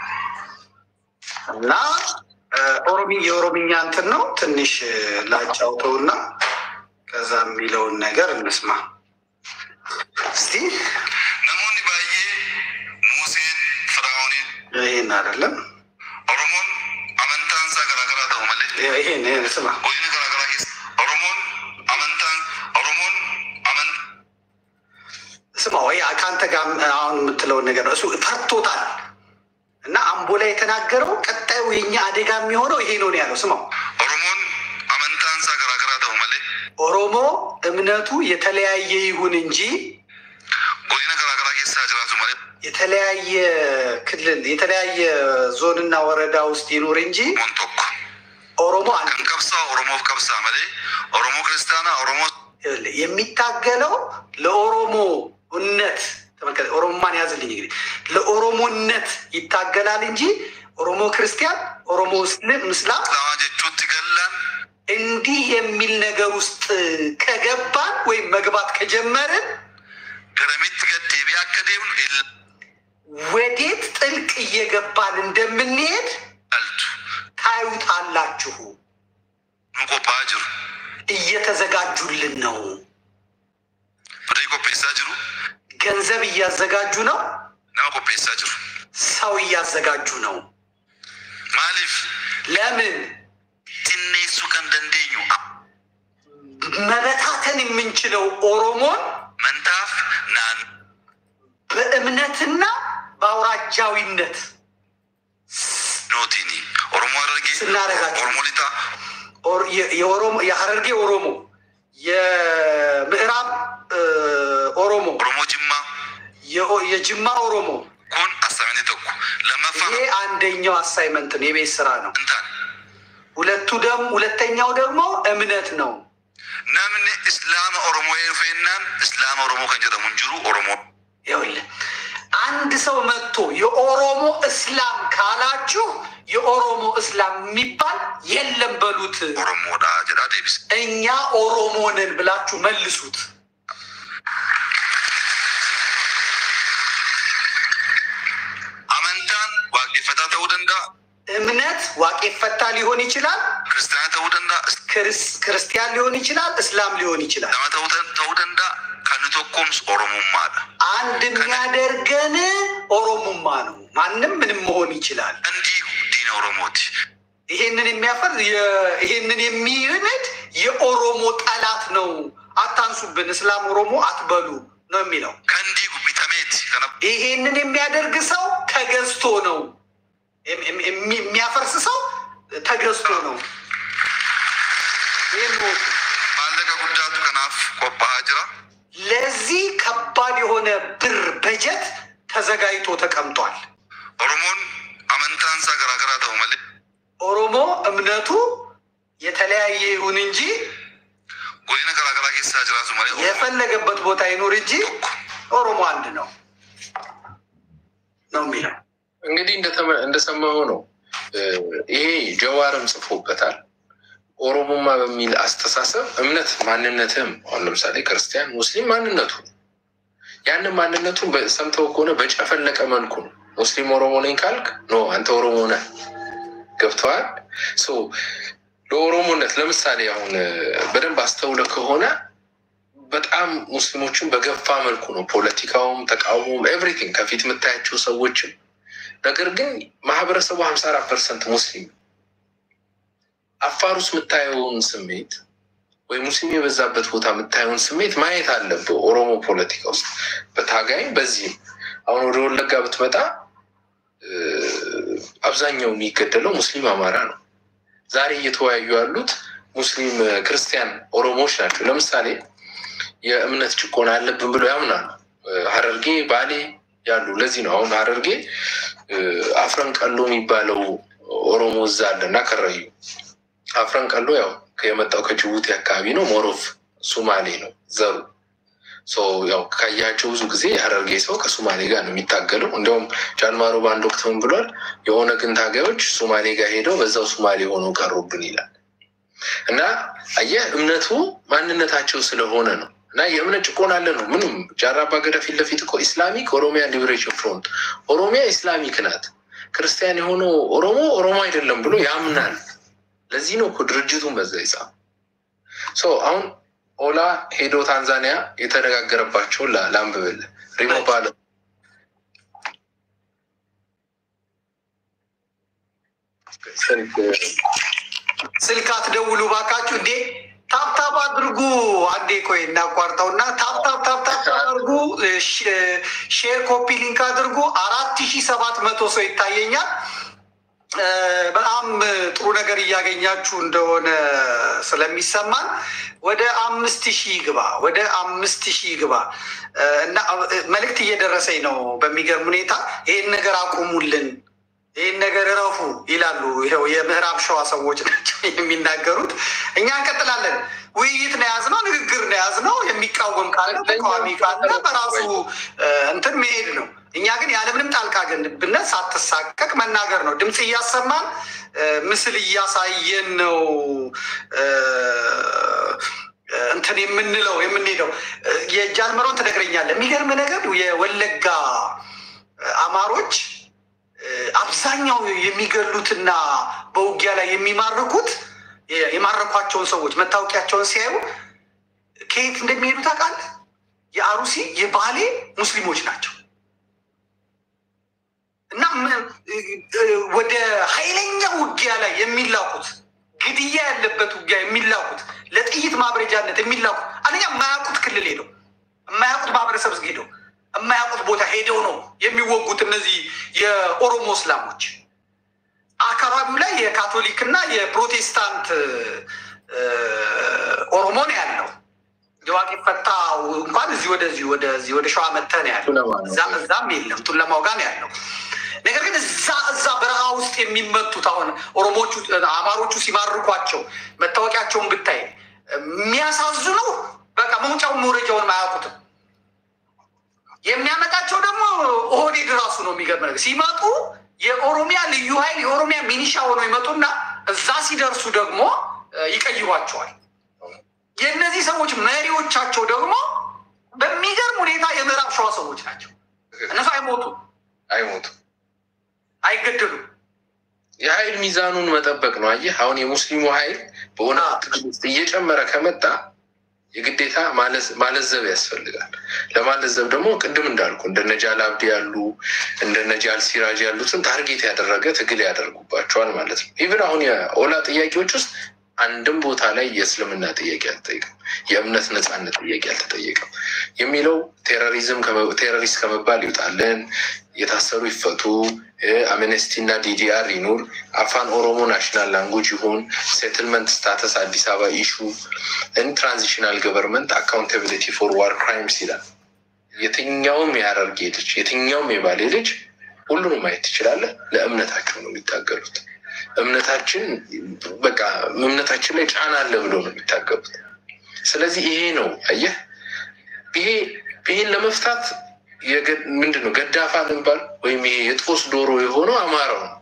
እና ኦሮሚ የኦሮምኛ እንትን ነው ትንሽ ላጫውተውና ከዛ የሚለውን ነገር እንስማ እስቲ። ነሞኒ ባዬ ሙሴን ፍራኦንን ይሄን አይደለም ኦሮሞን አመንታንሳ ገራገራ ተው መለ ይሄን ይሄን ስማ። ጎይን ገራገራ ኬስ ኦሮሞን አመንታን ኦሮሞን አመን ስማ ወይ ከአንተ ጋር አሁን የምትለውን ነገር ነው። እሱ ፈርቶታል። እና አምቦ ላይ የተናገረው ቀጣዩ የኛ አደጋ የሚሆነው ይሄ ነው ነው ያለው። ስማው ኦሮሞን አመንታንሳ ገራገራ ተው መሌ ኦሮሞ እምነቱ የተለያየ ይሁን እንጂ ጎዲና ገራገራ ኬሳ ጅራቱ መሌ የተለያየ ክልል የተለያየ ዞንና ወረዳ ውስጥ ይኑር እንጂ ሞን ቶኮ ኦሮሞ አንድ ከን ቀብሳ ኦሮሞፍ ቀብሳ መሌ ኦሮሞ ክርስቲያና ኦሮሞ ይኸውልህ፣ የሚታገለው ለኦሮሞነት ተመልከት፣ ኦሮሞማን ያዝልኝ እንግዲህ ለኦሮሞነት ይታገላል እንጂ ኦሮሞ ክርስቲያን፣ ኦሮሞ እስልም ምስላም እስላማ ጀቹት ገላን እንዲህ የሚል ነገር ውስጥ ከገባን ወይም መግባት ከጀመርን ገረሚት ገዴቢ አከዴም ወዴት ጥልቅ እየገባን እንደምንሄድ ይላልቱ ታዩታላችሁ። ንቆባ ጅሩ እየተዘጋጁልን ነው። ፍሪ ቆፔሳ ጅሩ ገንዘብ እያዘጋጁ ነው። ነመ ቆፔሳ ጅሩ ሰው እያዘጋጁ ነው። ማሊፍ ለምን ቲኔሱ ከን ደንዴኙ መበታተን የምንችለው ኦሮሞን መንታፍ ናን በእምነትና በአውራጃዊነት ኖቲኒ ኦሮሞ አደርጌ ስናረጋቸው ኦሮሞ ሊጣ ኦር- የ- የኦሮሞ የሀረርጌ ኦሮሞ፣ የምዕራብ እ, ኦሮሞ፣ ኦሮሞ ጅማ የኦ- የጅማ ኦሮሞ ኩን አሳሜንቲ ተኩ ለመፋ ይሄ አንደኛው አሳይመንት ነው፣ የቤት ስራ ነው። እንታን ሁለቱ ደግሞ ሁለተኛው ደግሞ እምነት ነው። ነምን እስላም ኦሮሞ ፌናን እስላም ኦሮሞ ከን ጀደሙን ጅሩ ኦሮሞ ይኸውልህ አንድ ሰው መጥቶ የኦሮሞ እስላም ካላችሁ የኦሮሞ እስላም የሚባል የለም በሉት። ኦሮሞዳ ጀዳ ዴቢስ እኛ ኦሮሞ ነን ብላችሁ መልሱት። አመንታን ዋቄፈታ ተው ደንዳ እምነት ዋቄ ፈታ ሊሆን ይችላል፣ ክርስቲያና ተው ደንዳ ክርስ- ክርስቲያን ሊሆን ይችላል፣ እስላም ሊሆን ይችላል። ለመ ተው ደንዳ ከን ቶኮምስ ኦሮሞማዳ አንድ የሚያደርገን ኦሮሞማ ነው። ማንም ምንም መሆን ይችላል። እንዲሁ ዲን ኦሮሞቲ ይሄንን የሚያፈር የ- ይሄንን የሚንድ የኦሮሞ ጠላት ነው። አታንሱብን፣ እስላም ኦሮሞ አትበሉ ነው የሚለው። ከንዲሁ ቢተሜት ከነ ይሄንን የሚያደርግ ሰው ተገዝቶ ነው። የሚ- የሚ- የሚያፈርስ ሰው ተገዝቶ ነው። ይህን ወቁ። ማለቀ ጉዳቱ ከናፍ ቆባሃ ጅራ ለዚህ ከባድ የሆነ ብር በጀት ተዘጋጅቶ ተቀምጧል። ኦሮሞን አመንታንሳ ገራገራ ተው መሌ ኦሮሞ እምነቱ የተለያየ ይሁን እንጂ ጎዲና ገራገራ ኬሳ ጅራቱ መሌ ኦሮሞ የፈለገበት ቦታ ይኑር እንጂ ቶኮ ኦሮሞ አንድ ነው ነው የሚለው። እንግዲህ እንደተመ- እንደሰማኸው ነው። እ፣ ይሄ ጀዋርም ጽፎበታል። ኦሮሞማ በሚል አስተሳሰብ እምነት ማንነትም አሁን ለምሳሌ ክርስቲያን፣ ሙስሊም ማንነቱ ነው። ያንን ማንነቱን በ- ሰምተው ከሆነ በጨፈለቀ መልኩ ነው። ሙስሊም ኦሮሞ ነኝ ካልክ ኖ አንተ ኦሮሞ ነህ። ገብተዋል። ሶ ለኦሮሞነት ለምሳሌ አሁን እ፣ በደንብ አስተውለ ከሆነ በጣም ሙስሊሞችን በገፋ መልኩ ነው ፖለቲካውም፣ ተቃውሞም ኤቭሪቲንግ ከፊት የምታያቸው ሰዎችም ነገር ግን ማህበረሰቡ ሀምሳ አራት ፐርሰንት ሙስሊም ነው። አፋር ውስጥ የምታየውን ስሜት ወይ ሙስሊም የበዛበት ቦታ የምታየውን ስሜት ማየት አለብህ። ኦሮሞ ፖለቲካ ውስጥ በታጋይም በዚህም አሁን ወደ ወለጋ ብትመጣ እ፣ አብዛኛው የሚገደለው ሙስሊም አማራ ነው። ዛሬ እየተወያዩ ያሉት ሙስሊም እ፣ ክርስቲያን ኦሮሞዎች ናቸው። ለምሳሌ የእምነት ጭቆና አለብን ብለው ያምናሉ። እ፣ ሀረርጌ፣ ባሌ ያሉ ለዚህ ነው አሁን ሀረርጌ እ፣ አፍረን ቀሎ የሚባለው ኦሮሞ እዛ አለ እና ከረዩ አፍረን ቀሎ ያው የመጣው ከጅቡቲ አካባቢ ነው። ሞሮፍ ሱማሌ ነው ዘሩ። ሶ ያው ካያቸው ብዙ ጊዜ የሀረርጌ ሰው ከሱማሌ ጋር ነው የሚታገለው። እንዲያውም ጃንማሮ በአንድ ወቅት ምን ብሏል? የኦነግን ታጋዮች ሱማሌ ጋር ሄደው በዛው ሱማሌ ሆነው ቀሩብን ይላል። እና አየህ እምነቱ ማንነታቸው ስለሆነ ነው። እና የእምነት ጭቆና አለ ነው ምንም ጃራ አባ ገዳ ፊት ለፊት እኮ ኢስላሚክ ኦሮሚያ ሊበሬሽን ፍሮንት ኦሮሚያ ኢስላሚክ ናት፣ ክርስቲያን የሆነው ኦሮሞ ኦሮሞ አይደለም ብሎ ያምናል። ለዚህ ነው እኮ ድርጅቱን በዛ ይጻፍ ሶ አሁን ኦላ ሄዶ ታንዛኒያ የተነጋገረባቸውን ላ- ላንብብልህ ሪሞ ባለ ስልክ ስልክ አትደውሉ ባካችሁ እንዴ! ታፕታፕ አድርጉ። አንዴ ቆይ እናቋርጠውና ታፕታፕ ታፕታፕ አድርጉ። ሼር ኮፒ ሊንክ አድርጉ። አራት ሺ ሰባት መቶ ሰው ይታየኛል። እ፣ በጣም ጥሩ ነገር እያገኛችሁ እንደሆነ ስለሚሰማን ወደ አምስት ሺህ ግባ፣ ወደ አምስት ሺህ ግባ እ፣ እና እ፣ መልእክት እየደረሰኝ ነው። በሚገርም ሁኔታ ይህን ነገር አቁሙልን፣ ይህን ነገር እረፉ ይላሉ። ይኸው የምዕራብ ሸዋ ሰዎች ናቸው የሚናገሩት። እኛ እንቀጥላለን። ውይይት ነው የያዝነው፣ ንግግር ነው የያዝነው። የሚቃወም ካለ ተቃዋሚ ካለ በራሱ እ፣ እንትን መሄድ ነው። እኛ ግን ያለምንም ጣልቃ ገብነት ሳትሳቀቅ መናገር ነው። ድምፅ እያሰማን እ፣ ምስል እያሳየን ነው እ፣ እ፣ እንትን የምንለው የምንሄደው። እ፣ የጃልመሮን ትነግረኛለህ። የሚገርም ነገር የወለጋ እ፣ አማሮች እ፣ አብዛኛው የሚገሉትና በውጊያ ላይ የሚማርኩት የ- የማረኳቸውን ሰዎች መታወቂያቸውን ሲያዩ ከየት እንደሚሄዱ ታውቃለህ? የአሩሲ የባሌ ሙስሊሞች ናቸው። እና ም- እ- ወደ ኃይለኛ ውጊያ ላይ የሚላኩት ግድያ ያለበት ውጊያ የሚላኩት ለጥይት ማብረጃነት የሚላኩት አንደኛ የማያውቁት ክልል ሄደው የማያውቁት ማህበረሰብ ሄደው የማያውቁት ቦታ ሄደው ነው የሚወጉት። እነዚህ የኦሮሞ እስላሞች አካባቢው ላይ የካቶሊክና የፕሮቴስታንት እ፣ ኦሮሞ ነው ያለው። የዋቂ ፈታ እንኳን እዚህ ወደዚህ ወደዚህ ወደ ሸዋ መተህ ነው ያለው። ቱለማ ነው። እዛም እዛም የለም ቱለማው ጋር ነው ያለው። ነገር ግን እዛ እዛ በረሃ ውስጥ የሚመቱት አሁን ኦሮሞቹ አማሮቹ ሲማርኳቸው መታወቂያቸውን ብታይ የሚያሳዝኑ በቃ መውጫውን መውረጃውን አያውቁትም። የሚያመጣቸው ደግሞ ኦህዴድ ራሱ ነው። የሚገርም ነገር ሲመጡ የኦሮሚያ ልዩ ኃይል የኦሮሚያ ሚኒሻ ሆነው ይመጡና እዛ ሲደርሱ ደግሞ እ፣ ይቀይሯቸዋል። የእነዚህ ሰዎች መሪዎቻቸው ደግሞ በሚገርም ሁኔታ የምዕራብ ሸዋ ሰዎች ናቸው። እነሱ አይሞቱም፣ አይሞቱም። አይገደሉም። የኃይል ሚዛኑን መጠበቅ ነው። አየህ አሁን የሙስሊሙ ኃይል በሆነ አዎ። ትግል ውስጥ እየጨመረ ከመጣ የግዴታ ማለዝ- ማለዘብ ያስፈልጋል። ለማለዘብ ደግሞ ቅድም እንዳልኩ እንደነ ጃል አብዲ ያሉ እንደነ ጃል ሲራጅ ያሉትን ታርጌት ያደረገ ትግል ያደርጉባቸዋል ማለት ነው። ኢቭን አሁን የኦላ ጥያቄዎች ውስጥ አንድም ቦታ ላይ የእስልምና ጥያቄ አልተጠየቅም፣ የእምነት ነፃነት ጥያቄ አልተጠየቅም። የሚለው ቴሮሪዝም ከመ- ቴሮሪስት ከመባል ይውጣልን፣ የታሰሩ ይፈቱ፣ አምነስቲ እና ዲዲአር ይኑር፣ አፋን ኦሮሞ ናሽናል ላንጉጅ ይሁን፣ ሴትልመንት ስታተስ አዲስ አበባ ኢሹ፣ ትራንዚሽናል ገቨርንመንት አካውንታቢሊቲ ፎር ዋር ክራይምስ ይላል። የትኛውም የሀረርጌ ልጅ የትኛውም የባሌ ልጅ ሁሉንም ማየት ትችላለህ። ለእምነታቸው ነው የሚታገሉት። እምነታችን በቃ እምነታችን ላይ ጫና አለ ብሎ ነው የሚታገሉት። ስለዚህ ይሄ ነው አየህ፣ ይሄ ይሄን ለመፍታት የገ- ምንድን ነው ገዳፋ ልንባል ወይም ይሄ የጦስ ዶሮ የሆነው አማራው ነው።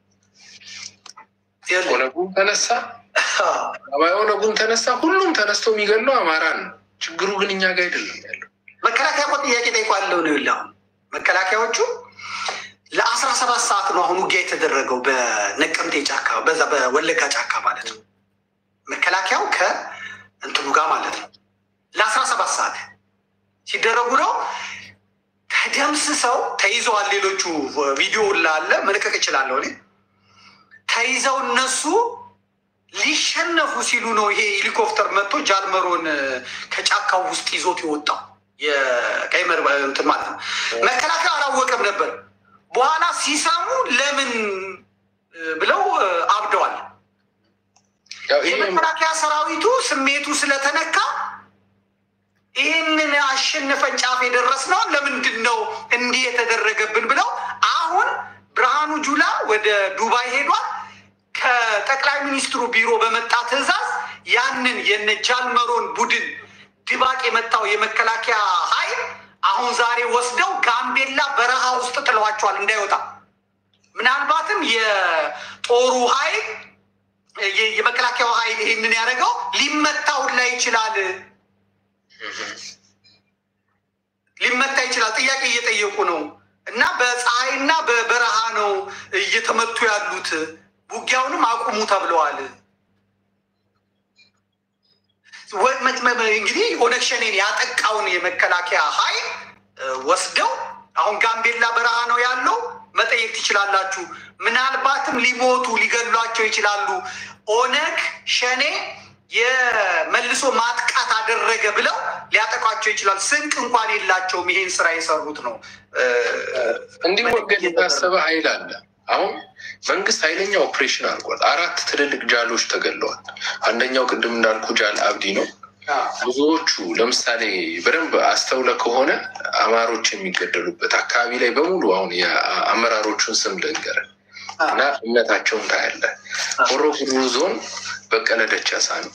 ኦነጉም ተነሳ አባይ ኦነጉም ተነሳ፣ ሁሉም ተነስቶ የሚገለው አማራን ነው። ችግሩ ግን እኛ ጋር አይደለም ያለው። መከላከያ እኮ ጥያቄ ጠይቋለው ነው ይኸውልህ አሁን መከላከያዎቹ ለአስራ ሰባት ሰዓት ነው አሁን ውጊያ የተደረገው በነቀምቴ ጫካ በዛ በወለጋ ጫካ ማለት ነው። መከላከያው ከእንትኑ ጋር ማለት ነው ለአስራ ሰባት ሰዓት ሲደረጉ ነው ተደምስሰው ተይዘዋል። ሌሎቹ ቪዲዮ ላለ መልቀቅ እችላለሁ እኔ ተይዘው እነሱ ሊሸነፉ ሲሉ ነው ይሄ ሄሊኮፕተር መጥቶ ጃልመሮን ከጫካው ውስጥ ይዞት የወጣው የቀይ መር እንትን ማለት ነው። መከላከያ አላወቀም ነበር። በኋላ ሲሰሙ ለምን ብለው አብደዋል። ያው ይሄ የመከላከያ ሰራዊቱ ስሜቱ ስለተነካ ይህንን አሸንፈን ጫፍ የደረስነው ለምንድን ነው እንዲህ የተደረገብን ብለው አሁን ብርሃኑ ጁላ ወደ ዱባይ ሄዷል። ከጠቅላይ ሚኒስትሩ ቢሮ በመጣ ትዕዛዝ ያንን የነ ጃልመሮን ቡድን ድባቅ የመታው የመከላከያ ኃይል አሁን ዛሬ ወስደው ጋምቤላ በረሃ ውስጥ ጥለዋቸዋል እንዳይወጣ። ምናልባትም የጦሩ ኃይል የ- የመከላከያው ኃይል ይህንን ያደረገው ሊመታውን ላይ ይችላል ሊመታ ይችላል። ጥያቄ እየጠየቁ ነው እና በፀሐይና በበረሃ ነው እየተመቱ ያሉት። ውጊያውንም አቁሙ ተብለዋል። ወ- መ- መ- መ- እንግዲህ ኦነግ ሸኔን ያጠቃውን የመከላከያ ኃይል እ፣ ወስደው አሁን ጋምቤላ በረሃ ነው ያለው። መጠየቅ ትችላላችሁ። ምናልባትም ሊሞቱ ሊገሏቸው ይችላሉ። ኦነግ ሸኔ የመልሶ ማጥቃት አደረገ ብለው ሊያጠቋቸው ይችላል። ስንቅ እንኳን የላቸውም። ይሄን ስራ የሰሩት ነው። እንዲወገድ የታሰበ ኃይል አለ። አሁን መንግስት ኃይለኛ ኦፕሬሽን አድርጓል። አራት ትልልቅ ጃሎች ተገለዋል። አንደኛው ቅድም እንዳልኩ ጃል አብዲ ነው። ብዙዎቹ ለምሳሌ በደንብ አስተውለ ከሆነ አማሮች የሚገደሉበት አካባቢ ላይ በሙሉ አሁን የአመራሮቹን ስም ልንገር እና እምነታቸውን ታያለ። ሆሮ ጉዱሩ ዞን በቀለ ደቻሳ ነው።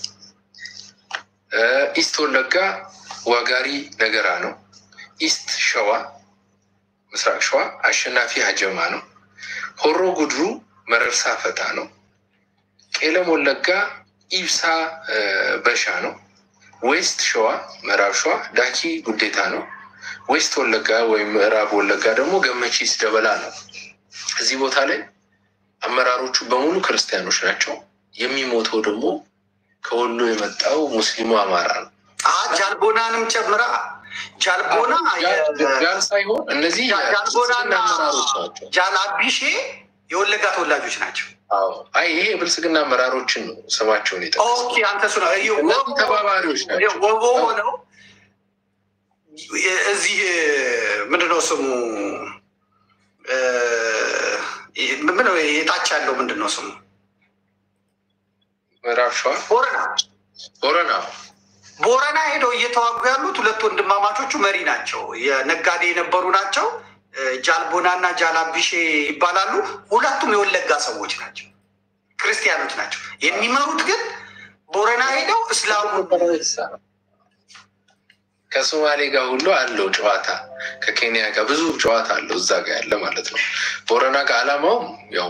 ኢስት ወለጋ ዋጋሪ ነገራ ነው። ኢስት ሸዋ ምስራቅ ሸዋ አሸናፊ ሀጀማ ነው። ሆሮ ጉድሩ መረርሳ ፈታ ነው። ቄለም ወለጋ ኢብሳ በሻ ነው። ዌስት ሸዋ ምዕራብ ሸዋ ዳኪ ጉዴታ ነው። ዌስት ወለጋ ወይም ምዕራብ ወለጋ ደግሞ ገመቺስ ደበላ ነው። እዚህ ቦታ ላይ አመራሮቹ በሙሉ ክርስቲያኖች ናቸው። የሚሞተው ደግሞ ከወሎ የመጣው ሙስሊሙ አማራ ነው። ጃልቦናንም ጨምራ ጃልቦና ጃል ሳይሆን እነዚህ ጃልቦናና አመራሮች ናቸው። ጃላቢሼ የወለጋ ተወላጆች ናቸው። አዎ፣ አይ ይሄ የብልጽግና አመራሮችን ነው ስማቸውን የጠቀስኩት። ኦኬ አንተ ሱ ነው እነዚህ ተባባሪዎች ናቸው። ወቦ ሆነው እዚህ ምንድነው ስሙ ምነው የታች ያለው ምንድነው ስሙ ምዕራብ ሸዋ ቦረና ቦረና ቦረና ሄደው እየተዋጉ ያሉት ሁለት ወንድማማቾቹ መሪ ናቸው። የነጋዴ የነበሩ ናቸው። ጃልቦና እና ጃላቢሼ ይባላሉ። ሁለቱም የወለጋ ሰዎች ናቸው፣ ክርስቲያኖች ናቸው። የሚመሩት ግን ቦረና ሄደው እስላሙ ከሶማሌ ጋር ሁሉ አለው ጨዋታ፣ ከኬንያ ጋር ብዙ ጨዋታ አለው እዛ ጋር ያለ ማለት ነው። ቦረና ጋር አላማውም ያው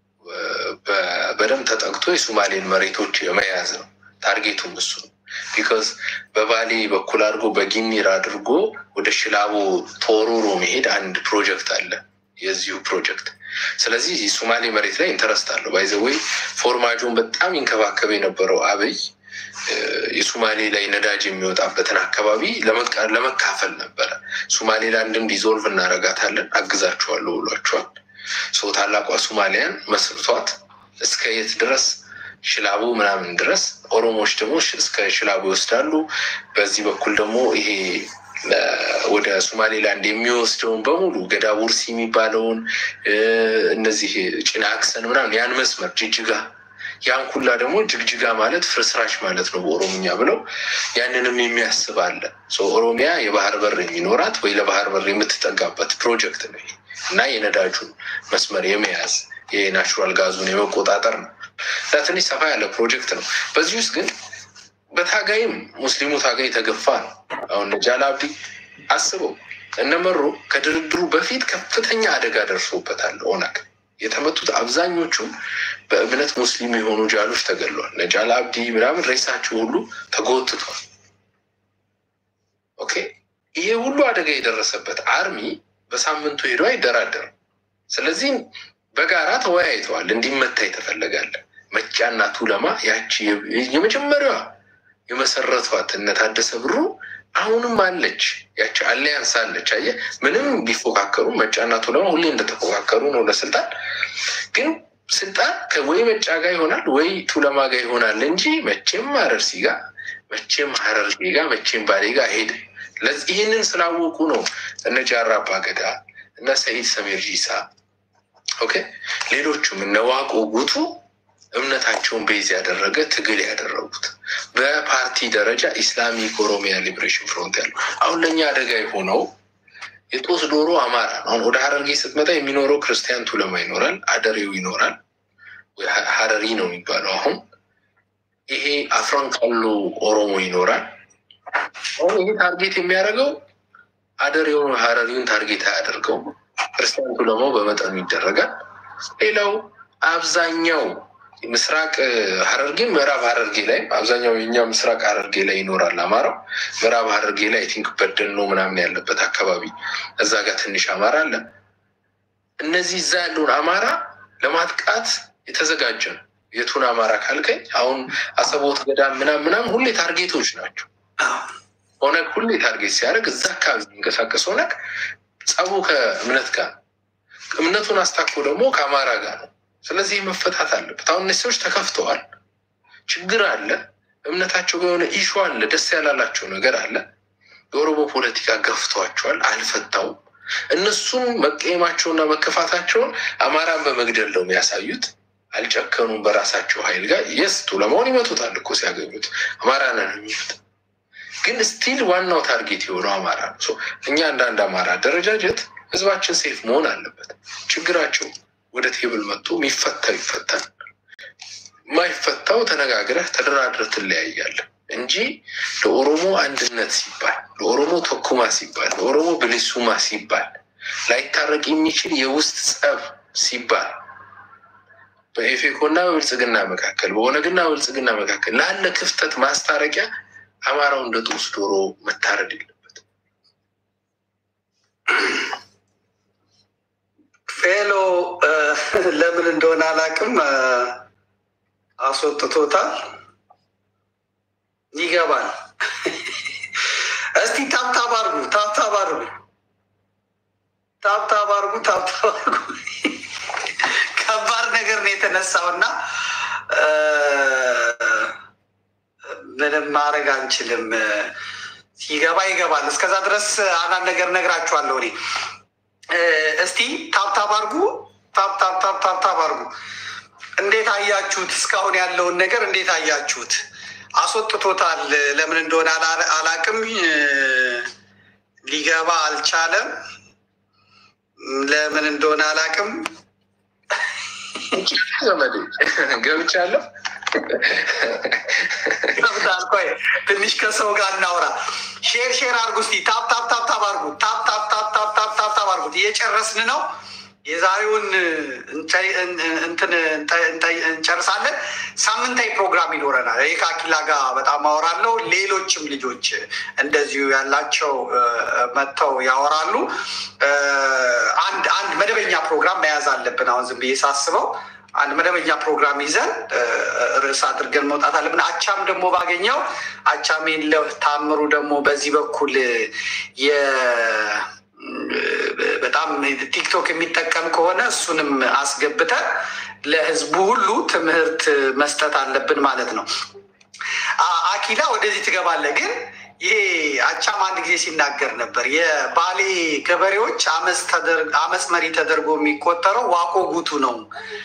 በደንብ ተጠቅቶ የሶማሌን መሬቶች የመያዝ ነው። ታርጌቱም እሱ ነው። ቢካዝ በባሌ በኩል አድርጎ በጊኒር አድርጎ ወደ ሽላቦ ተወሮሮ መሄድ አንድ ፕሮጀክት አለ የዚሁ ፕሮጀክት። ስለዚህ ሶማሌ መሬት ላይ ኢንተረስት አለው። ባይዘወይ ፎርማጆን በጣም ይንከባከብ የነበረው አብይ የሶማሌ ላይ ነዳጅ የሚወጣበትን አካባቢ ለመካፈል ነበረ። ሶማሌላንድን ዲዞልቭ እናረጋታለን አግዛችኋለሁ ብሏቸዋል። ሰው ታላቋ ሶማሊያን መስርቷት እስከ የት ድረስ ሽላቡ ምናምን ድረስ ኦሮሞዎች ደግሞ እስከ ሽላቡ ይወስዳሉ። በዚህ በኩል ደግሞ ይሄ ወደ ሶማሌላንድ የሚወስደውን በሙሉ ገዳ ቡርሲ የሚባለውን እነዚህ ጭናክሰን ምናምን ያን መስመር ጅጅጋ ያን ኩላ ደግሞ ጅግጅጋ ማለት ፍርስራሽ ማለት ነው በኦሮምኛ ብለው ያንንም የሚያስብ አለ። ኦሮሚያ የባህር በር የሚኖራት ወይ ለባህር በር የምትጠጋበት ፕሮጀክት ነው እና የነዳጁን መስመር የመያዝ የናቹራል ጋዙን የመቆጣጠር ነው እና ትንሽ ሰፋ ያለ ፕሮጀክት ነው። በዚህ ውስጥ ግን በታጋይም ሙስሊሙ ታጋይ የተገፋ ነው። አሁን ጃል አብዲ አስበው እነመሮ ከድርድሩ በፊት ከፍተኛ አደጋ ደርሶበታል ኦነግ የተመቱት አብዛኞቹ በእምነት ሙስሊም የሆኑ ጃሎች ተገድለዋል። ነጃል አብዲ ምናምን ሬሳቸው ሁሉ ተጎትቷል። ኦኬ ይሄ ሁሉ አደጋ የደረሰበት አርሚ በሳምንቱ ሄዶ አይደራደርም። ስለዚህ በጋራ ተወያይተዋል። እንዲመታ የተፈለጋለ መጫና ቱለማ ያቺ የመጀመሪያዋ የመሰረቷት እነ ታደሰ ብሩ አሁንም አለች። ያቺ አሊያንስ አለች። አየህ ምንም ቢፎካከሩ መጫና ቱለማ ሁሌ እንደተፎካከሩ ነው ለስልጣን ግን ስልጣን ወይ መጫ ጋር ይሆናል ወይ ቱለማ ጋር ይሆናል እንጂ መቼም አረርሲ ጋር መቼም ሀረርጌ ጋር መቼም ባሌ ጋር አይሄድም። ይህንን ስላወቁ ነው እነ ጃራ አባገዳ እነ ሰኢድ ሰሜር ጂሳ ኦኬ ሌሎቹም እነ ዋቆ ጉቱ እምነታቸውን ቤዝ ያደረገ ትግል ያደረጉት በፓርቲ ደረጃ ኢስላሚክ ኦሮሚያ ሊብሬሽን ፍሮንት ያለው አሁን ለእኛ አደጋ የሆነው የጦስ ዶሮ አማራ ነው። አሁን ወደ ሀረርጌ ስትመጣ የሚኖረው ክርስቲያን ቱለማ ይኖራል፣ አደሬው ይኖራል። ሀረሪ ነው የሚባለው። አሁን ይሄ አፍረን ቀሎ ኦሮሞ ይኖራል። አሁን ይሄ ታርጌት የሚያደርገው አደሬውን ሀረሪውን ታርጌት አያደርገው። ክርስቲያን ቱለማው በመጠኑ ይደረጋል። ሌላው አብዛኛው ምስራቅ ሀረርጌ ምዕራብ ሀረርጌ ላይ አብዛኛው የኛ ምስራቅ ሀረርጌ ላይ ይኖራል አማራው። ምዕራብ ሀረርጌ ላይ አይ ቲንክ በደኖ ምናምን ያለበት አካባቢ እዛ ጋር ትንሽ አማራ አለ። እነዚህ እዛ ያለውን አማራ ለማጥቃት የተዘጋጀ ነው። የቱን አማራ ካልከኝ አሁን አሰቦት ገዳም ምናምን ምናምን ሁሌ ታርጌቶች ናቸው። ኦነግ ሁሌ ታርጌት ሲያደርግ እዛ አካባቢ የሚንቀሳቀስ ኦነግ ጸቡ ከእምነት ጋር ነው። እምነቱን አስታኮ ደግሞ ከአማራ ጋር ነው። ስለዚህ መፈታት አለበት። አሁን እነዚህ ሰዎች ተከፍተዋል፣ ችግር አለ። እምነታቸው ጋር የሆነ ኢሹ አለ፣ ደስ ያላላቸው ነገር አለ። የኦሮሞ ፖለቲካ ገፍቷቸዋል፣ አልፈታውም። እነሱም መቀየማቸውና መከፋታቸውን አማራን በመግደል ነው የሚያሳዩት። አልጨከኑም በራሳቸው ኃይል ጋር የስ ቱለማውን ይመቱታል እኮ ሲያገኙት አማራ ነን የሚሉት ግን ስቲል ዋናው ታርጌት የሆነው አማራ ነው። ሶ እኛ አንዳንድ አማራ አደረጃጀት ህዝባችን ሴፍ መሆን አለበት። ችግራቸው ወደ ቴብል መጥቶ የሚፈታው ይፈታል፣ የማይፈታው ተነጋግረህ ተደራድረህ ትለያያለህ እንጂ ለኦሮሞ አንድነት ሲባል፣ ለኦሮሞ ተኩማ ሲባል፣ ለኦሮሞ ብሊሱማ ሲባል ላይታረቅ የሚችል የውስጥ ጸብ ሲባል በኢፌኮና በብልጽግና መካከል በኦነግና በብልጽግና መካከል ላለ ክፍተት ማስታረቂያ አማራው እንደ ጦስ ዶሮ መታረድ የለበት። ፌሎ ለምን እንደሆነ አላውቅም፣ አስወጥቶታል። ይገባል። እስቲ ታብታብ አድርጉ፣ ታብታብ አድርጉ፣ ታብታብ አድርጉ፣ ታብታብ አድርጉ። ከባድ ነገር ነው የተነሳው እና ምንም ማድረግ አንችልም። ሲገባ ይገባል። እስከዛ ድረስ አንዳንድ ነገር ነግራችኋለሁ እኔ። እስቲ ታብታብ አድርጉ፣ ታብታብ ታብታብ አድርጉ። እንዴት አያችሁት? እስካሁን ያለውን ነገር እንዴት አያችሁት? አስወጥቶታል። ለምን እንደሆነ አላቅም። ሊገባ አልቻለም። ለምን እንደሆነ አላቅም። ዘመዴ ገብቻለሁ። ቆይ ትንሽ ከሰው ጋር እናውራ። ሼር ሼር አርጉ እስቲ ታፕ ታፕ ታፕ ታፕ አርጉ። ታፕ ታፕ ታፕ ታፕ ታፕ ታፕ ታፕ አርጉት። እየጨረስን ነው። የዛሬውን እንትን እንጨርሳለን። ሳምንታዊ ፕሮግራም ይኖረናል። ይህ ከአኪላ ጋር በጣም አወራለሁ። ሌሎችም ልጆች እንደዚሁ ያላቸው መጥተው ያወራሉ። አንድ አንድ መደበኛ ፕሮግራም መያዝ አለብን። አሁን ዝም ብዬ ሳስበው አንድ መደበኛ ፕሮግራም ይዘን ርዕስ አድርገን መውጣት አለብን። አቻም ደግሞ ባገኘው አቻም የለ ታምሩ ደግሞ በዚህ በኩል በጣም ቲክቶክ የሚጠቀም ከሆነ እሱንም አስገብተን ለህዝቡ ሁሉ ትምህርት መስጠት አለብን ማለት ነው። አኪላ ወደዚህ ትገባለህ ግን ይሄ አቻም አንድ ጊዜ ሲናገር ነበር። የባሌ ገበሬዎች አመፅ መሪ ተደርጎ የሚቆጠረው ዋቆ ጉቱ ነው።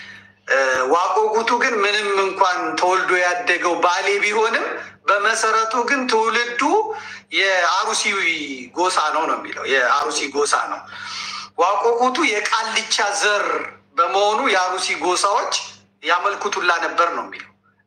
ዋቆ ጉቱ ግን ምንም እንኳን ተወልዶ ያደገው ባሌ ቢሆንም በመሰረቱ ግን ትውልዱ የአሩሲ ጎሳ ነው ነው የሚለው የአሩሲ ጎሳ ነው። ዋቆ ጉቱ የቃልቻ ዘር በመሆኑ የአሩሲ ጎሳዎች ያመልኩቱላ ነበር ነው የሚለው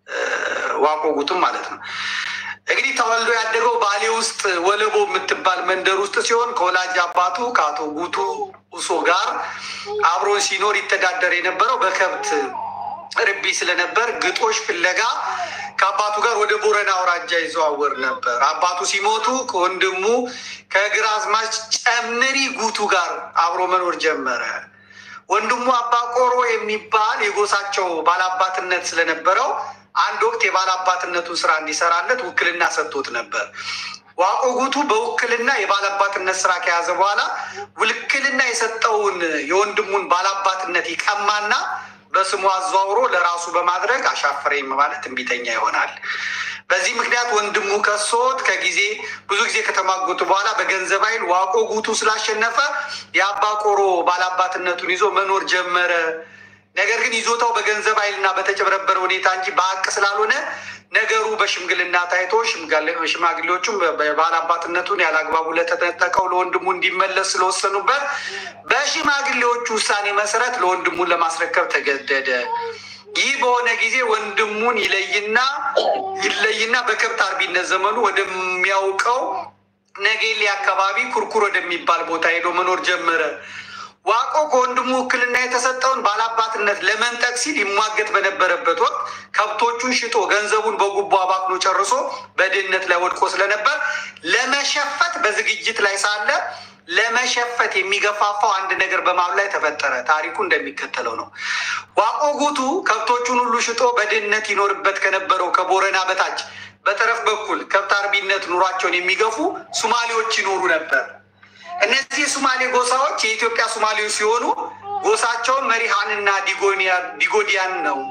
ዋቆ ጉቱም ማለት ነው። እንግዲህ ተወልዶ ያደገው ባሌ ውስጥ ወለቦ የምትባል መንደር ውስጥ ሲሆን ከወላጅ አባቱ ከአቶ ጉቱ ኡሶ ጋር አብሮ ሲኖር ይተዳደር የነበረው በከብት ርቢ ስለነበር ግጦሽ ፍለጋ ከአባቱ ጋር ወደ ቦረና አውራጃ ይዘዋወር ነበር። አባቱ ሲሞቱ ከወንድሙ ከግራዝማች ጨምሪ ጉቱ ጋር አብሮ መኖር ጀመረ። ወንድሙ አባ ቆሮ የሚባል የጎሳቸው ባላባትነት ስለነበረው አንድ ወቅት የባላባትነቱን ስራ እንዲሰራለት ውክልና ሰጥቶት ነበር። ዋቆ ጉቱ በውክልና የባላባትነት ስራ ከያዘ በኋላ ውክልና የሰጠውን የወንድሙን ባላባትነት ይቀማና በስሙ አዘዋውሮ ለራሱ በማድረግ አሻፈረኝ ማለት እምቢተኛ ይሆናል። በዚህ ምክንያት ወንድሙ ከሶት ከጊዜ ብዙ ጊዜ ከተማጎቱ በኋላ በገንዘብ ኃይል ዋቆ ጉቱ ስላሸነፈ የአባ ቆሮ ባላባትነቱን ይዞ መኖር ጀመረ። ነገር ግን ይዞታው በገንዘብ ኃይልና በተጨበረበረ ሁኔታ እንጂ በሀቅ ስላልሆነ ነገሩ በሽምግልና ታይቶ ሽማግሌዎቹም ባላባትነቱን ያለአግባቡ ለተነጠቀው ለወንድሙ እንዲመለስ ስለወሰኑበት በሽማግሌዎቹ ውሳኔ መሰረት ለወንድሙን ለማስረከብ ተገደደ። ይህ በሆነ ጊዜ ወንድሙን ይለይና ይለይና በከብት አርቢነት ዘመኑ ወደሚያውቀው ነጌሌ አካባቢ ኩርኩር ወደሚባል ቦታ ሄዶ መኖር ጀመረ። ዋቆ ከወንድሙ ውክልና የተሰጠውን ባላባትነት ለመንጠቅ ሲል ይሟገት በነበረበት ወቅት ከብቶቹን ሽጦ ገንዘቡን በጉቦ አባክኖ ጨርሶ በድህነት ላይ ወድቆ ስለነበር ለመሸፈት በዝግጅት ላይ ሳለ ለመሸፈት የሚገፋፋው አንድ ነገር በማሉ ላይ ተፈጠረ። ታሪኩ እንደሚከተለው ነው። ዋቆ ጉቱ ከብቶቹን ሁሉ ሽጦ በድህነት ይኖርበት ከነበረው ከቦረና በታች በጠረፍ በኩል ከብት አርቢነት ኑሯቸውን የሚገፉ ሱማሌዎች ይኖሩ ነበር። እነዚህ የሱማሌ ጎሳዎች የኢትዮጵያ ሱማሌዎች ሲሆኑ ጎሳቸውን መሪሃንና ዲጎዲያን ነው።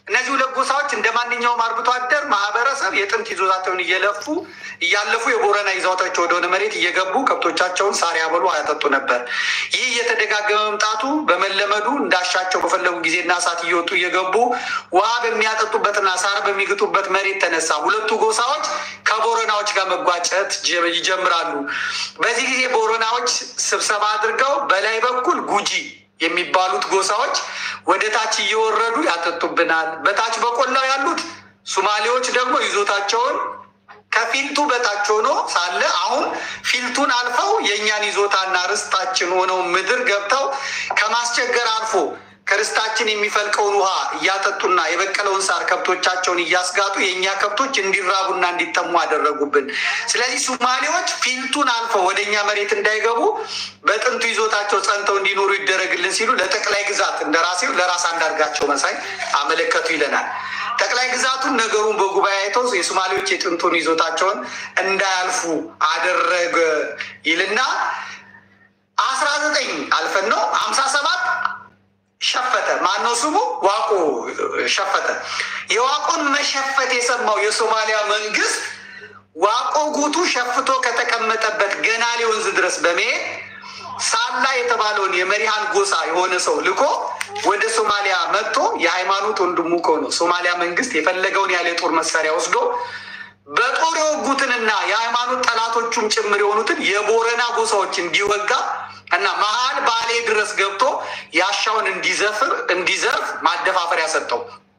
እነዚህ ሁለት ጎሳዎች እንደ ማንኛውም አርብቶ አደር ማህበረሰብ የጥንት ይዞታቸውን እየለፉ እያለፉ የቦረና ይዞታቸው ወደሆነ መሬት እየገቡ ከብቶቻቸውን ሳር ያበሉ አያጠጡ ነበር። ይህ እየተደጋገመ መምጣቱ በመለመዱ እንዳሻቸው በፈለጉ ጊዜና ሰዓት እየወጡ እየገቡ ውሃ በሚያጠጡበትና ሳር በሚግጡበት መሬት ተነሳ። ሁለቱ ጎሳዎች ከቦረናዎች ጋር መጓጨት ጀ- ይጀምራሉ። በዚህ ጊዜ ቦረናዎች ስብሰባ አድርገው በላይ በኩል ጉጂ የሚባሉት ጎሳዎች ወደ ታች እየወረዱ ያጠጡብናል፣ በታች በቆላው ያሉት ሱማሌዎች ደግሞ ይዞታቸውን ከፊልቱ በታች ሆኖ ሳለ አሁን ፊልቱን አልፈው የእኛን ይዞታና ርስታችን ሆነው ምድር ገብተው ከማስቸገር አልፎ ከርስታችን የሚፈልቀውን ውሃ እያጠጡና የበቀለውን ሳር ከብቶቻቸውን እያስጋጡ የእኛ ከብቶች እንዲራቡና እንዲጠሙ አደረጉብን። ስለዚህ ሱማሌዎች ፊልቱን አልፈው ወደ እኛ መሬት እንዳይገቡ በጥንቱ ይዞታቸው ጸንተው እንዲኖሩ ይደረግልን ሲሉ ለጠቅላይ ግዛት እንደራሴው ለራስ አንዳርጋቸው መሳይ አመለከቱ ይለናል። ጠቅላይ ግዛቱን ነገሩን በጉባኤ አይተው የሶማሌዎች የጥንቱን ይዞታቸውን እንዳያልፉ አደረገ ይልና አስራ ዘጠኝ አልፈን ነው ሀምሳ ሰባት ሸፈተ ማነው ስሙ ዋቆ ሸፈተ የዋቆን መሸፈት የሰማው የሶማሊያ መንግስት ዋቆ ጉቱ ሸፍቶ ከተቀመጠበት ገናሌ ወንዝ ድረስ በመሄድ ሳላ የተባለውን የመሪሃን ጎሳ የሆነ ሰው ልኮ ወደ ሶማሊያ መጥቶ የሃይማኖት ወንድሙ ከሆነው ሶማሊያ መንግስት የፈለገውን ያለ የጦር መሳሪያ ወስዶ በጦር የወጉትንና የሃይማኖት ጠላቶቹም ጭምር የሆኑትን የቦረና ጎሳዎች እንዲወጋ እና መሀል ባሌ ድረስ ገብቶ ያሻውን እንዲዘፍር እንዲዘርፍ ማደፋፈሪያ ሰጠው።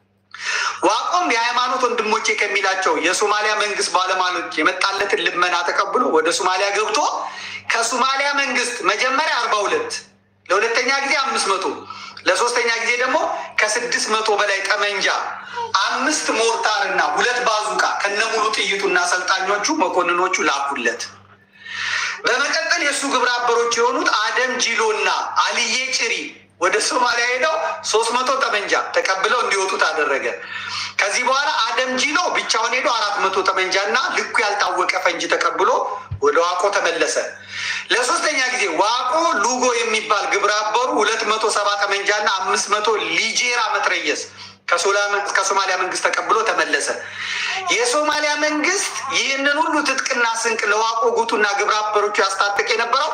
ዋቆም የሃይማኖት ወንድሞቼ ከሚላቸው የሶማሊያ መንግስት ባለማሎች የመጣለትን ልመና ተቀብሎ ወደ ሶማሊያ ገብቶ ከሶማሊያ መንግስት መጀመሪያ አርባ ሁለት ለሁለተኛ ጊዜ አምስት መቶ ለሶስተኛ ጊዜ ደግሞ ከስድስት መቶ በላይ ጠመንጃ አምስት ሞርታር እና ሁለት ባዙቃ ከነሙሉ ጥይቱና አሰልጣኞቹ መኮንኖቹ ላኩለት። በመቀጠል የእሱ ግብረ አበሮች የሆኑት አደም ጂሎ እና አልዬ ጭሪ ወደ ሶማሊያ ሄደው ሶስት መቶ ጠመንጃ ተቀብለው እንዲወጡ ታደረገ። ከዚህ በኋላ አደም ጂሎ ብቻውን ሄዶ አራት መቶ ጠመንጃ እና ልኩ ያልታወቀ ፈንጂ ተቀብሎ ወደ ዋቆ ተመለሰ። ለሶስተኛ ጊዜ ዋቆ ሉጎ የሚባል ግብረ አበሩ ሁለት መቶ ሰባ ጠመንጃ እና አምስት መቶ ሊጄራ መትረየስ ከሶማሊያ መንግስት ተቀብሎ ተመለሰ። የሶማሊያ መንግስት ይህንን ሁሉ ትጥቅና ስንቅ ለዋቆ ጉቱና ግብረ አበሮቹ ያስታጥቅ የነበረው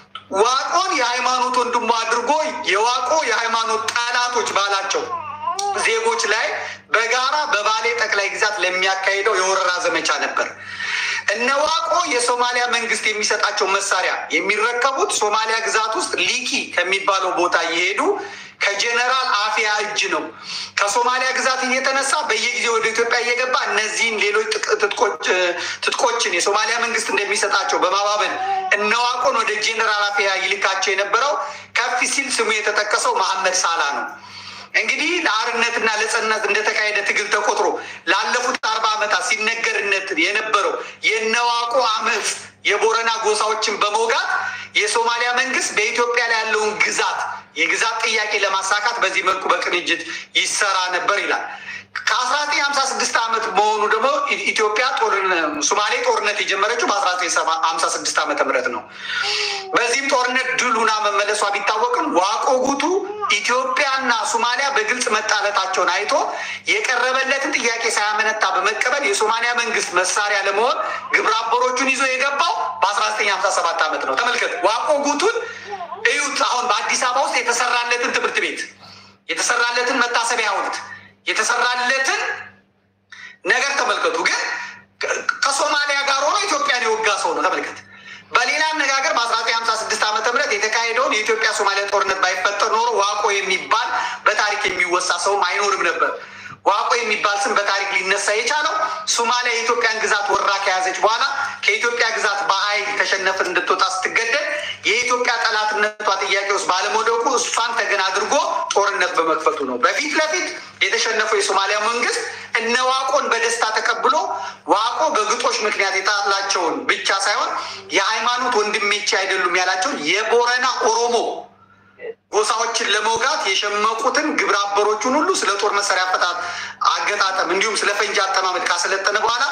ዋቆን የሃይማኖት ወንድሙ አድርጎ የዋቆ የሃይማኖት ጠላቶች ባላቸው ዜጎች ላይ በጋራ በባሌ ጠቅላይ ግዛት ለሚያካሂደው የወረራ ዘመቻ ነበር። እነ ዋቆ የሶማሊያ መንግስት የሚሰጣቸው መሳሪያ የሚረከቡት ሶማሊያ ግዛት ውስጥ ሊኪ ከሚባለው ቦታ እየሄዱ ከጀነራል አፊያ እጅ ነው። ከሶማሊያ ግዛት እየተነሳ በየጊዜው ወደ ኢትዮጵያ እየገባ እነዚህን ሌሎች ጥቅ- ትጥቆች- ትጥቆችን የሶማሊያ መንግስት እንደሚሰጣቸው በማባበል እነ ዋቆን ወደ ጀነራል አፊያ ይልካቸው የነበረው ከፍ ሲል ስሙ የተጠቀሰው መሐመድ ሳላ ነው። እንግዲህ ለአርነትና ለጸናት እንደተካሄደ ትግል ተቆጥሮ ላለፉት አርባ ዓመታት ሲነገርነት የነበረው የነዋቆ አመፅ የቦረና ጎሳዎችን በመውጋት የሶማሊያ መንግስት በኢትዮጵያ ላይ ያለውን ግዛት የግዛት ጥያቄ ለማሳካት በዚህ መልኩ በቅንጅት ይሰራ ነበር ይላል። ከአስራ ዘጠኝ ሀምሳ ስድስት ዓመት መሆኑ ደግሞ ኢትዮጵያ ሶማሌ ጦርነት የጀመረችው በአስራ ዘጠኝ ሀምሳ ስድስት ዓመተ ምህረት ነው። በዚህም ጦርነት ድል ሁና መመለሷ ቢታወቅም ዋቆ ጉቱ ኢትዮጵያና ሶማሊያ በግልጽ መጣለታቸውን አይቶ የቀረበለትን ጥያቄ ሳያመነታ በመቀበል የሶማሊያ መንግስት መሳሪያ ለመሆን ግብረ አበሮቹን ይዞ የገባው በአስራ ዘጠኝ ሀምሳ ሰባት ዓመት ነው። ተመልከት ዋቆ ጉቱን እዩት። አሁን በአዲስ አበባ ውስጥ የተሰራለትን ትምህርት ቤት የተሰራለትን መታሰቢያ ሐውልት የተሰራለትን ነገር ተመልከቱ። ግን ከሶማሊያ ጋር ሆኖ ኢትዮጵያን የወጋ ሰው ነው። ተመልከት። በሌላ አነጋገር በአስራ ዘጠኝ ሀምሳ ስድስት ዓመተ ምህረት የተካሄደውን የኢትዮጵያ ሶማሊያ ጦርነት ባይፈጠር ኖሮ ዋቆ የሚባል በታሪክ የሚወሳ ሰውም አይኖርም ነበር። ዋቆ የሚባል ስም በታሪክ ሊነሳ የቻለው ሶማሊያ የኢትዮጵያን ግዛት ወራ ከያዘች በኋላ ከኢትዮጵያ ግዛት በኃይል ተሸነፍን እንድትወጣ ስትገደል የኢትዮጵያ ጠላትነቷ ጥያቄ ውስጥ ባለመውደቁ እሷን ተገን አድርጎ ጦርነት በመክፈቱ ነው። በፊት ለፊት የተሸነፈው የሶማሊያ መንግስት እነ ዋቆን በደስታ ተቀብሎ ዋቆ በግጦሽ ምክንያት የጣላቸውን ብቻ ሳይሆን የሃይማኖት ወንድሜቼ አይደሉም ያላቸውን የቦረና ኦሮሞ ጎሳዎችን ለመውጋት የሸመቁትን ግብረ አበሮቹን ሁሉ ስለ ጦር መሳሪያ አፈታት አገጣጠም እንዲሁም ስለ ፈንጂ አጠማመድ ካሰለጠነ በኋላ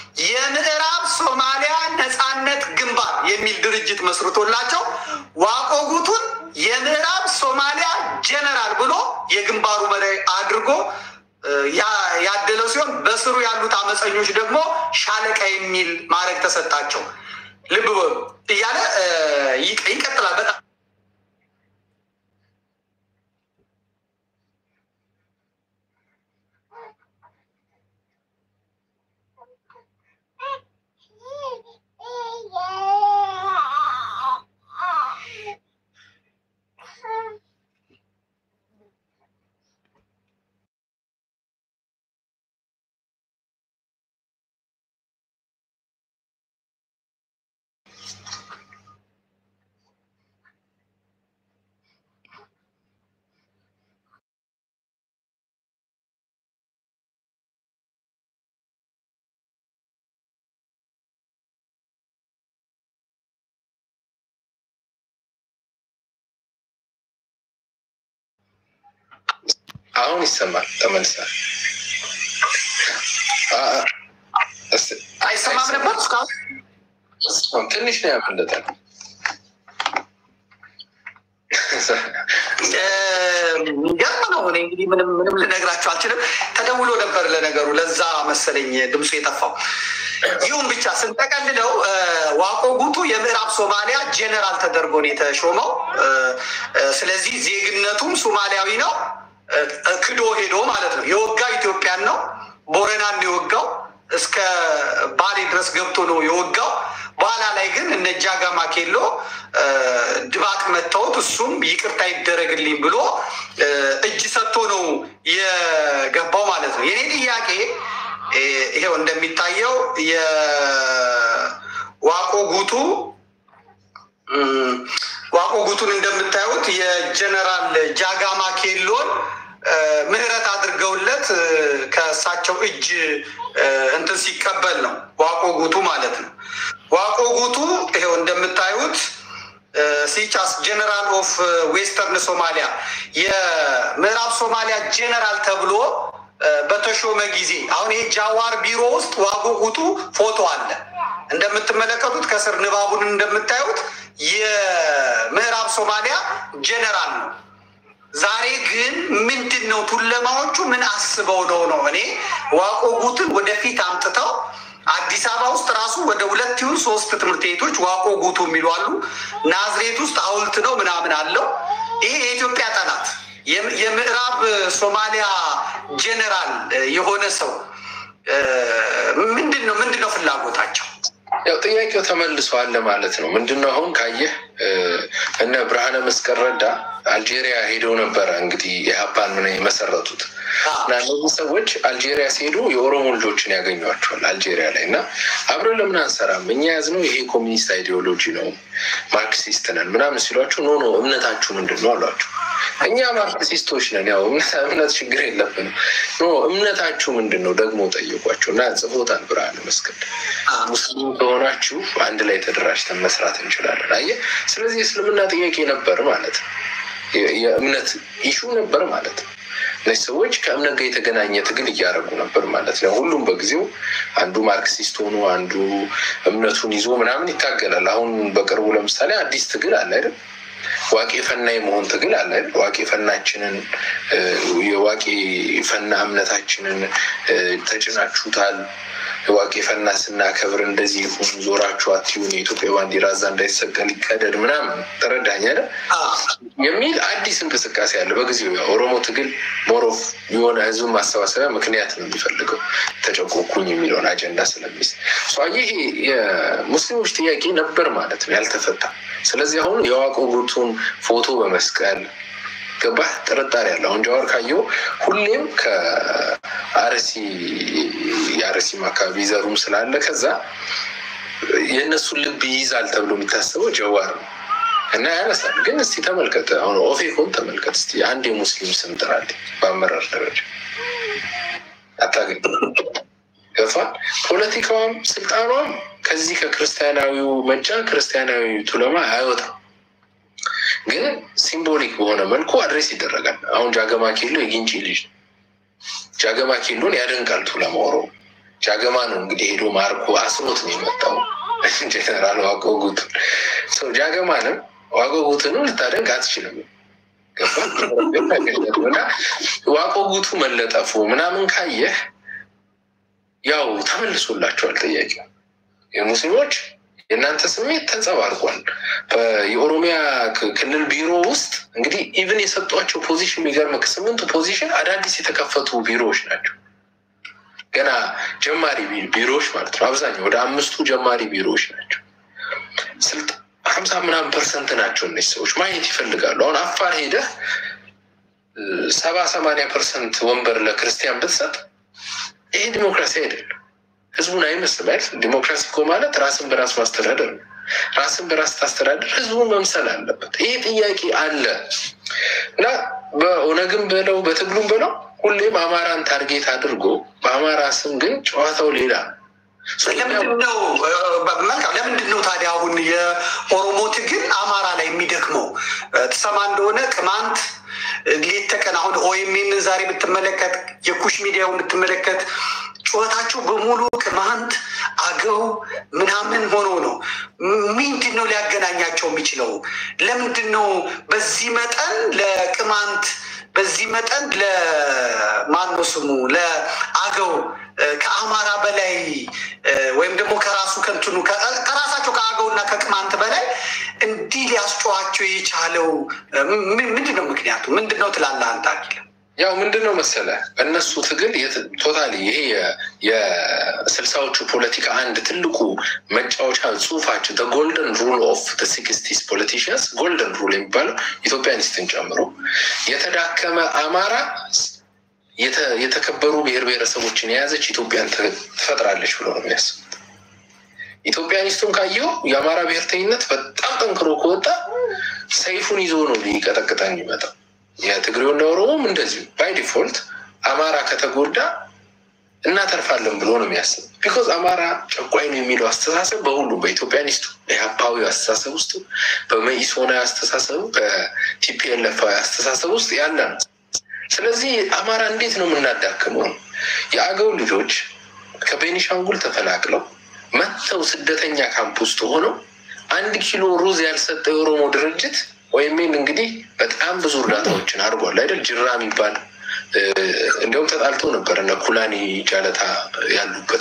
የምዕራብ ሶማሊያ ነፃነት ግንባር የሚል ድርጅት መስርቶላቸው ዋቆ ጉቱን የምዕራብ ሶማሊያ ጀነራል ብሎ የግንባሩ መሪ አድርጎ ያ- ያደለው ሲሆን በስሩ ያሉት አመፀኞች ደግሞ ሻለቃ የሚል ማዕረግ ተሰጣቸው። ልብ በሉ እያለ እ፣ ይቅ- ይቀጥላል። በጣም አሁን ይሰማል። ተመልሳል። አ- አ- እስ- አይሰማም ነበር እስካሁን እስካሁን ትንሽ ነው ያመለጠን። ገርም ነው። እኔ እንግዲህ ምንም ምንም ልነግራቸው አልችልም። ተደውሎ ነበር ለነገሩ፣ ለዛ መሰለኝ ድምፁ የጠፋው። ይሁን ብቻ ስንጠቀልለው እ፣ ዋቆ ጉቱ የምዕራብ ሶማሊያ ጄኔራል ተደርጎ ነው የተሾመው። እ፣ እ፣ ስለዚህ ዜግነቱም ሶማሊያዊ ነው። እ፣ እ፣ ክዶ ሄዶ ማለት ነው። የወጋው ኢትዮጵያን ነው። ቦረናን ነው የወጋው። እስከ ባሌ ድረስ ገብቶ ነው የወጋው። በኋላ ላይ ግን እነ ጃጋማ ኬሎ እ፣ ድባቅ መታወት እሱም ይቅርታ ይደረግልኝ ብሎ እ፣ እጅ ሰጥቶ ነው የገባው ማለት ነው። የኔ ጥያቄ እ፣ ይሄው እንደሚታየው የዋቆ ጉቱ እም፣ ዋቆ ጉቱን እንደምታዩት የጀነራል ጃጋማ ኬሎን እ፣ ምህረት አድርገውለት እ፣ ከእሳቸው እጅ እ፣ እንትን ሲቀበል ነው ዋቆ ጉቱ ማለት ነው። ዋቆ ጉቱ ይሄው እንደምታዩት እ፣ ሲቻስ ጀነራል ኦፍ ዌስተርን ሶማሊያ የምዕራብ ሶማሊያ ጀነራል ተብሎ እ፣ በተሾመ ጊዜ አሁን ይሄ ጃዋር ቢሮ ውስጥ ዋቆ ጉቱ ፎቶ አለ። እንደምትመለከቱት ከስር ንባቡን እንደምታዩት የምዕራብ ሶማሊያ ጀነራል ነው። ዛሬ ግን ምንድን ነው ቱለማዎቹ ምን አስበው ነው ነው? እኔ ዋቆ ጉትን ወደፊት አምጥተው አዲስ አበባ ውስጥ ራሱ ወደ ሁለት ይሁን ሶስት ትምህርት ቤቶች ዋቆ ጉቱ የሚሉ አሉ። ናዝሬት ውስጥ ሐውልት ነው ምናምን አለው። ይሄ የኢትዮጵያ ጠላት የም- የምዕራብ ሶማሊያ ጄኔራል የሆነ ሰው እ፣ ምንድን ነው ምንድን ነው ፍላጎታቸው? ያው ጥያቄው ተመልሷል ማለት ነው። ምንድነው አሁን ካየህ እ፣ እነ ብርሃነ መስቀል ረዳ አልጄሪያ ሄደው ነበረ እንግዲህ የሀፓን ምን የመሰረቱት እና እነዚህ ሰዎች አልጄሪያ ሲሄዱ የኦሮሞ ልጆችን ያገኟቸዋል አልጄሪያ ላይ እና አብረን ለምን አንሰራም እኛ ያዝነው ይሄ ኮሚኒስት አይዲዮሎጂ ነው ማርክሲስት ነን ምናምን ሲሏቸው ኖ ኖ እምነታችሁ ምንድን ነው አሏቸው። እኛ ማርክሲስቶች ነን ያው እምነት እምነት ችግር የለብንም ኖ እምነታችሁ ምንድን ነው ደግሞ ጠየቋቸው እና ጽፎታል ብርሃነ መስቀል ሙስሊም ከሆናችሁ አንድ ላይ ተደራጅተን መስራት እንችላለን። አየህ፣ ስለዚህ የእስልምና ጥያቄ ነበር ማለት ነው። የ- የእምነት ኢሹ ነበር ማለት ነው። እነዚህ ሰዎች ከእምነት ጋር የተገናኘ ትግል እያደረጉ ነበር ማለት ነው። ሁሉም በጊዜው አንዱ ማርክሲስት ሆኖ አንዱ እምነቱን ይዞ ምናምን ይታገላል። አሁን በቅርቡ ለምሳሌ አዲስ ትግል አለ አይደል? ዋቄ ፈና የመሆን ትግል አለ አይደል? ዋቄ ፈናችንን እ፣ የዋቄ ፈና እምነታችንን እ፣ ተጭናችሁታል ዋቄ ፈና ስናከብር እንደዚህ ይሁን ዞራችሁ አትዩን የኢትዮጵያ ባንዲራ እዛ እንዳይሰቀል ይቀደድ ምናምን ተረዳኝ አይደል? የሚል አዲስ እንቅስቃሴ አለ። በጊዜው ያው ኦሮሞ ትግል ሞሮፍ የሆነ ህዝብ ማሰባሰቢያ ምክንያት ነው የሚፈልገው ተጨቆኩኝ የሚለውን አጀንዳ ስለሚስ ይሄ የሙስሊሞች ጥያቄ ነበር ማለት ነው ያልተፈታ። ስለዚህ አሁን የዋቆ ጉቱን ፎቶ በመስቀል ገባህ ጥርጣሬ አለ። አሁን ጃዋር ካየው ሁሌም ከአርሲ የአርሲም አካባቢ ዘሩም ስላለ ከዛ የእነሱን ልብ ይይዛል ተብሎ የሚታሰበው ጀዋር ነው እና ያነሳል። ግን እስቲ ተመልከት፣ አሁን ኦፌኮን ተመልከት እስቲ አንድ የሙስሊም ስም ጥራልኝ በአመራር ደረጃ አታገኝ። ገፋል ፖለቲካዋም ስልጣኗም ከዚህ ከክርስቲያናዊው መጫ ክርስቲያናዊ ቱለማ አይወጣም። ግን ሲምቦሊክ በሆነ መልኩ አድሬስ ይደረጋል። አሁን ጃገማ ኬሎ የጊንጪ ልጅ ነው። ጃገማ ኬሎን ያደንቃል ቱለማ ኦሮሞ። ጃገማ ነው እንግዲህ ሄዶ ማርኮ አስሮት ነው የመጣው ጀነራል ዋቆ ጉቱን። ሰው ጃገማንም ዋቆ ጉቱንም ልታደንቅ አትችልም። ገባ እና ዋቆ ጉቱ መለጠፉ ምናምን ካየህ ያው ተመልሶላቸዋል ጥያቄው የሙስሊሞች የእናንተ ስሜት ተንጸባርቋል። የኦሮሚያ ክልል ቢሮ ውስጥ እንግዲህ ኢቭን የሰጧቸው ፖዚሽን የሚገርምህ ስምንቱ ፖዚሽን አዳዲስ የተከፈቱ ቢሮዎች ናቸው። ገና ጀማሪ ቢሮዎች ማለት ነው። አብዛኛው ወደ አምስቱ ጀማሪ ቢሮዎች ናቸው። ስልጥ ሀምሳ ምናምን ፐርሰንት ናቸው እነዚህ ሰዎች ማየት ይፈልጋሉ። አሁን አፋር ሄደህ ሰባ ሰማንያ ፐርሰንት ወንበር ለክርስቲያን ብትሰጥ ይሄ ዲሞክራሲ አይደለም። ህዝቡን አይመስልም አይደል? ዲሞክራሲ እኮ ማለት ራስን በራስ ማስተዳደር ነው። ራስን በራስ ታስተዳደር ህዝቡን መምሰል አለበት። ይሄ ጥያቄ አለ እና በኦነግም በለው በትግሉም በለው ሁሌም አማራን ታርጌት አድርጎ በአማራ ስም ግን ጨዋታው ሌላ ነው። ለምንድነው መልካም ለምንድን ነው ታዲያ አሁን የኦሮሞ ትግል አማራ ላይ የሚደክመው? ትሰማ እንደሆነ ቅማንት ሌት ተቀን አሁን ኦኤምኤንን ዛሬ ብትመለከት የኩሽ ሚዲያውን ብትመለከት ጩኸታቸው በሙሉ ቅማንት አገው ምናምን ሆኖ ነው። ምንድን ነው ሊያገናኛቸው የሚችለው? ለምንድን ነው በዚህ መጠን ለቅማንት በዚህ መጠን ለማነው ስሙ ለአገው ከአማራ በላይ ወይም ደግሞ ከራሱ ከንትኑ ከራሳቸው ከአገውና ከቅማንት በላይ እንዲህ ሊያስጨዋቸው የቻለው ምንድን ነው? ምክንያቱ ምንድን ነው ትላለህ አንተ አኪል? ያው ምንድን ነው መሰለ እነሱ ትግል ቶታሊ ይሄ የስልሳዎቹ ፖለቲካ አንድ ትልቁ መጫወቻ ጽሁፋቸው ጎልደን ሩል ኦፍ ሲክስቲስ ፖለቲሽንስ ጎልደን ሩል የሚባለው ኢትዮጵያኒስትን ጨምሮ የተዳከመ አማራ የተከበሩ ብሔር ብሔረሰቦችን የያዘች ኢትዮጵያን ትፈጥራለች ብሎ ነው የሚያስቡት። ኢትዮጵያኒስቱን ካየው የአማራ ብሔርተኝነት በጣም ጠንክሮ ከወጣ ሰይፉን ይዞ ነው ሊቀጠቅጠን የሚመጣው። የትግሬውና ኦሮሞም እንደዚሁ ባይ ዲፎልት አማራ ከተጎዳ እናተርፋለን ብሎ ነው የሚያስብ። ቢኮዝ አማራ ጨቋኝ ነው የሚለው አስተሳሰብ በሁሉም በኢትዮጵያኒስቱ ኢህአፓዊ አስተሳሰብ ውስጥ፣ በመኢሶናዊ አስተሳሰቡ፣ በቲፒኤልኤፋዊ አስተሳሰብ ውስጥ ያለ ነው። ስለዚህ አማራ እንዴት ነው የምናዳክመው? የአገው ልጆች ከቤኒሻንጉል ተፈናቅለው መጥተው ስደተኛ ካምፕ ውስጥ ሆነው አንድ ኪሎ ሩዝ ያልሰጠ የኦሮሞ ድርጅት ወይም እንግዲህ በጣም ብዙ እርዳታዎችን አድርጓል አይደል? ጅራ የሚባል እንዲሁም ተጣልቶ ነበር እነ ኩላኒ ጃለታ ያሉበት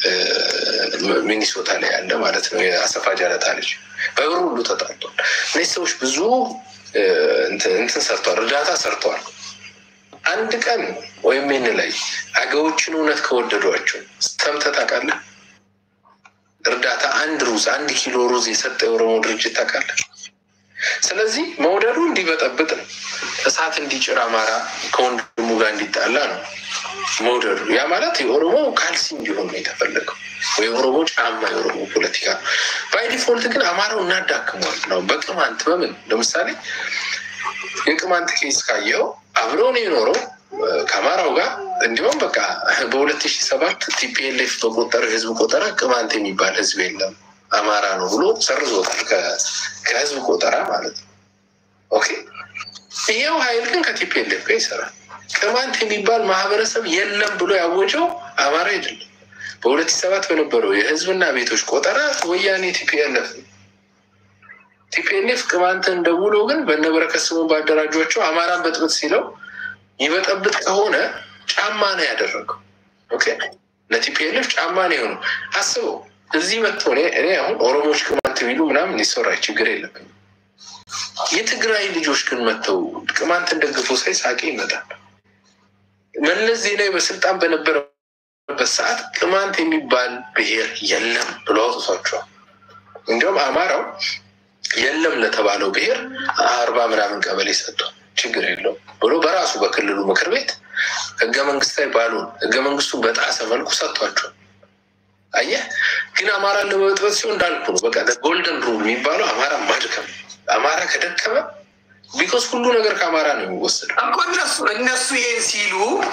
ሚኒሶታ ላይ ያለ ማለት ነው። የአሰፋ ጃለታ ልጅ በብር ሁሉ ተጣልቷል። እነዚህ ሰዎች ብዙ እንትን ሰርተዋል፣ እርዳታ ሰርተዋል። አንድ ቀን ወይም ን ላይ አገዎችን እውነት ከወደዷቸው ሰምተህ ታውቃለህ? እርዳታ አንድ ሩዝ አንድ ኪሎ ሩዝ የሰጠ የኦሮሞ ድርጅት ታውቃለህ? ስለዚህ መውደዱ እንዲበጠብጥ ነው። እሳት እንዲጭር አማራ ከወንድሙ ጋር እንዲጣላ ነው መውደዱ። ያ ማለት የኦሮሞ ካልሲ እንዲሆን ነው የተፈለገው፣ ወይ የኦሮሞ ጫማ፣ የኦሮሞ ፖለቲካ። ባይ ዲፎልት ግን አማራው እናዳክመዋል ነው በቅማንት በምን ለምሳሌ የቅማንት ኬስ ካየኸው አብሮ ነው የኖረው ከአማራው ጋር እንዲሁም በቃ በሁለት ሺህ ሰባት ቲፒኤልኤፍ በቆጠረው የህዝብ ቆጠራ ቅማንት የሚባል ህዝብ የለም አማራ ነው ብሎ ሰርዞታል ከህዝብ ቆጠራ ማለት ነው። ኦኬ ይሄው ሀይል ግን ከቲፒኤልኤፍ ጋር ይሰራል። ቅማንት የሚባል ማህበረሰብ የለም ብሎ ያወጀው አማራ አይደለም። በሁለት ሺህ ሰባት በነበረው የህዝብና ቤቶች ቆጠራ ወያኔ ቲፒኤልኤፍ ነው። ቲፒኤልኤፍ ቅማንትን ደውሎ ግን በነበረከት ስሙን ባደራጇቸው አማራን በጥብጥ ሲለው ይበጠብጥ ከሆነ ጫማ ነው ያደረገው። ኦኬ ለቲፒኤልኤፍ ጫማ ነው የሆነው። አስበው እዚህ መጥቶ እኔ አሁን ኦሮሞዎች ቅማንት ቢሉ ምናምን ሊሰራ ችግር የለብኝም። የትግራይ ልጆች ግን መጥተው ቅማንትን ደግፎ ሳይ ሳቄ ይመጣል። መለስ ዜናዊ በስልጣን በነበረበት ሰዓት ቅማንት የሚባል ብሔር የለም ብሎ አውጥቷቸዋል። እንዲሁም አማራው የለም ለተባለው ብሔር አርባ ምናምን ቀበሌ ሰጥቷል። ችግር የለውም ብሎ በራሱ በክልሉ ምክር ቤት ህገ መንግስታዊ ባሉን ህገ መንግስቱን በጣሰ መልኩ ሰጥቷቸዋል። አየህ ግን አማራን ለመበጥበት ሲሆን እንዳልኩ ነው። በቃ ጎልደን ሩል የሚባለው አማራ ማድከም፣ አማራ ከደከመ ቢኮዝ ሁሉ ነገር ከአማራ ነው የሚወሰደው። እኮ እነሱ እነሱ ይህን ሲሉ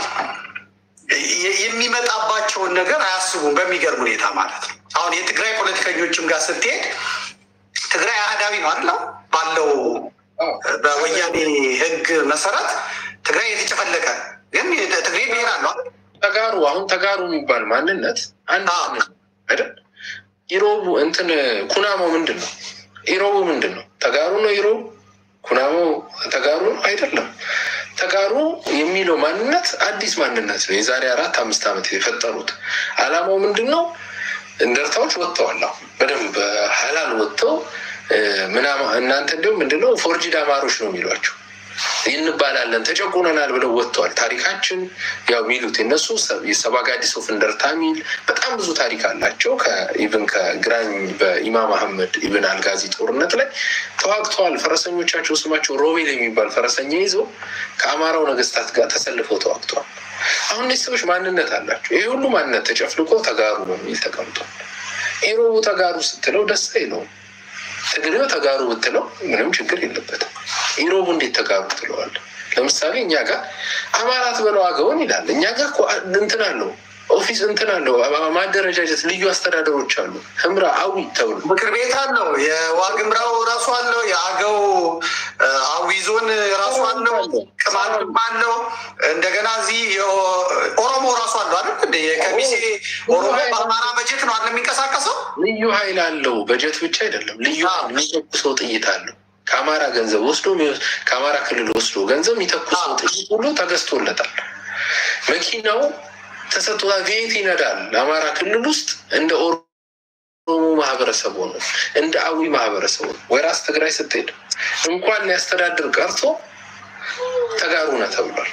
የሚመጣባቸውን ነገር አያስቡም። በሚገርም ሁኔታ ማለት ነው። አሁን የትግራይ ፖለቲከኞችም ጋር ስትሄድ ትግራይ አህዳዊ ነው አይደለም ባለው በወያኔ ህግ መሰረት ትግራይ የተጨፈለቀ ግን ትግሬ ብሔር አለው ተጋሩ አሁን ተጋሩ የሚባል ማንነት አንድ አይደል? ኢሮቡ እንትን ኩናሞ ምንድን ነው? ኢሮቡ ምንድን ነው? ተጋሩ ነው ኢሮቡ? ኩናሞ ተጋሩ ነው አይደለም። ተጋሩ የሚለው ማንነት አዲስ ማንነት ነው። የዛሬ አራት አምስት ዓመት የፈጠሩት አላማው ምንድን ነው? እንደርታዎች ወጥተዋል። አሁን በደንብ ሀላል ወጥተው ምናምን እናንተ እንዲሁም ምንድነው ፎርጂድ አማሮች ነው የሚሏቸው እንባላለን ተጨቁነናል ብለው ወጥተዋል። ታሪካችን ያው የሚሉት የነሱ የሰባጋዲስ ኦፍ እንደርታ ሚል በጣም ብዙ ታሪክ አላቸው። ኢቭን ከግራኝ በኢማም አህመድ ኢብን አልጋዚ ጦርነት ላይ ተዋግተዋል። ፈረሰኞቻቸው ስማቸው ሮቤል የሚባል ፈረሰኛ ይዘው ከአማራው ነገስታት ጋር ተሰልፈው ተዋግተዋል። አሁን እነዚህ ሰዎች ማንነት አላቸው። ይህ ሁሉ ማንነት ተጨፍልቆ ተጋሩ በሚል ተቀምጧል። ኢሮቡ ተጋሩ ስትለው ደስ አይለውም። ትግሬው ተጋሩ ብትለው ምንም ችግር የለበትም። ኢሮቡ እንዴት ተጋሩ ትለዋል? ለምሳሌ እኛ ጋር አማራት በለው አገውን ይላል። እኛ ጋር እኮ እንትን አለው ኦፊስ እንትን አለው ማደረጃጀት ልዩ አስተዳደሮች አሉ። ህምራ አዊ ተብሎ ምክር ቤት አለው። የዋግምራው ራሱ አለው። የአገው አዊ ዞን ራሱ አለው። ቅማልም አለው። እንደገና እዚህ ኦሮሞ ራሱ አለው አይደል? እንደ ከሚሴ ኦሮሞ በአማራ በጀት ነው አለ የሚንቀሳቀሰው። ልዩ ኃይል አለው። በጀት ብቻ አይደለም። ልዩ የሚተኩሰው ጥይት አለው። ከአማራ ገንዘብ ወስዶ ከአማራ ክልል ወስዶ ገንዘብ የሚተኩሰው ጥይት ሁሉ ተገዝቶለታል። መኪናው ተሰጥቶታል። ቤት ይነዳል። አማራ ክልል ውስጥ እንደ ኦሮሞ ማህበረሰብ ሆኖ እንደ አዊ ማህበረሰብ ሆኖ ወይራስ ትግራይ ስትሄድ እንኳን ሊያስተዳድር ቀርቶ ተጋሩ ነው ተብሏል።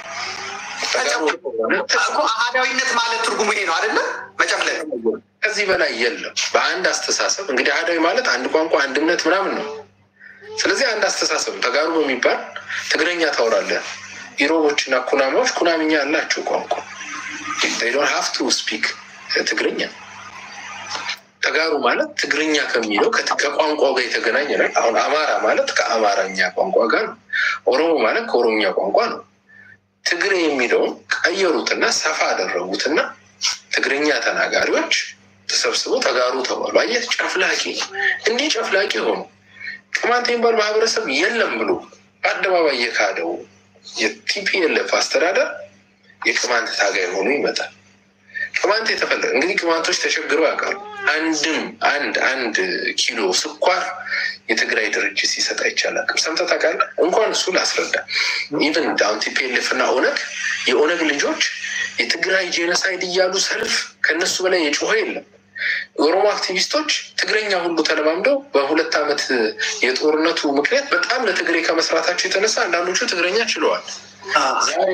አህዳዊነት ማለት ትርጉሙ ይሄ ነው አይደለም? መጨፍለቅ ከዚህ በላይ የለም። በአንድ አስተሳሰብ እንግዲህ አህዳዊ ማለት አንድ ቋንቋ አንድነት ምናምን ነው። ስለዚህ አንድ አስተሳሰብ ተጋሩ በሚባል ትግረኛ ታወራለህ። ኢሮቦች እና ኩናማዎች ኩናምኛ ያላቸው ቋንቋ ዶን ሀፍ ቱ ስፒክ ትግርኛ። ተጋሩ ማለት ትግርኛ ከሚለው ከቋንቋው ጋር የተገናኘ ነው። አሁን አማራ ማለት ከአማራኛ ቋንቋ ጋር ነው። ኦሮሞ ማለት ከኦሮምኛ ቋንቋ ነው። ትግሬ የሚለውን ቀየሩትና ሰፋ አደረጉትና ትግርኛ ተናጋሪዎች ተሰብስበው ተጋሩ ተባሉ። አየህ፣ ጨፍላቂ ነው። እንዲህ ጨፍላቂ ሆኑ ቅማንት የሚባል ማህበረሰብ የለም ብሎ በአደባባይ የካደው የቲፒኤልኤፍ አስተዳደር የቅማንት ታጋይ ሆኖ ይመጣል። ቅማንት የተፈለገ እንግዲህ ቅማንቶች ተቸግረው ያውቃሉ። አንድም አንድ አንድ ኪሎ ስኳር የትግራይ ድርጅት ሲሰጥ አይቻላል። ሰምተህ ታውቃለህ? እንኳን እሱ ላስረዳ። ኢቨን አሁን ቲፒኤልኤፍ እና ኦነግ የኦነግ ልጆች የትግራይ ጄኖሳይድ እያሉ ሰልፍ ከነሱ በላይ የጮኸ የለም። የኦሮሞ አክቲቪስቶች ትግረኛ ሁሉ ተለማምደው በሁለት ዓመት የጦርነቱ ምክንያት በጣም ለትግሬ ከመስራታቸው የተነሳ አንዳንዶቹ ትግረኛ ችለዋል። ዛሬ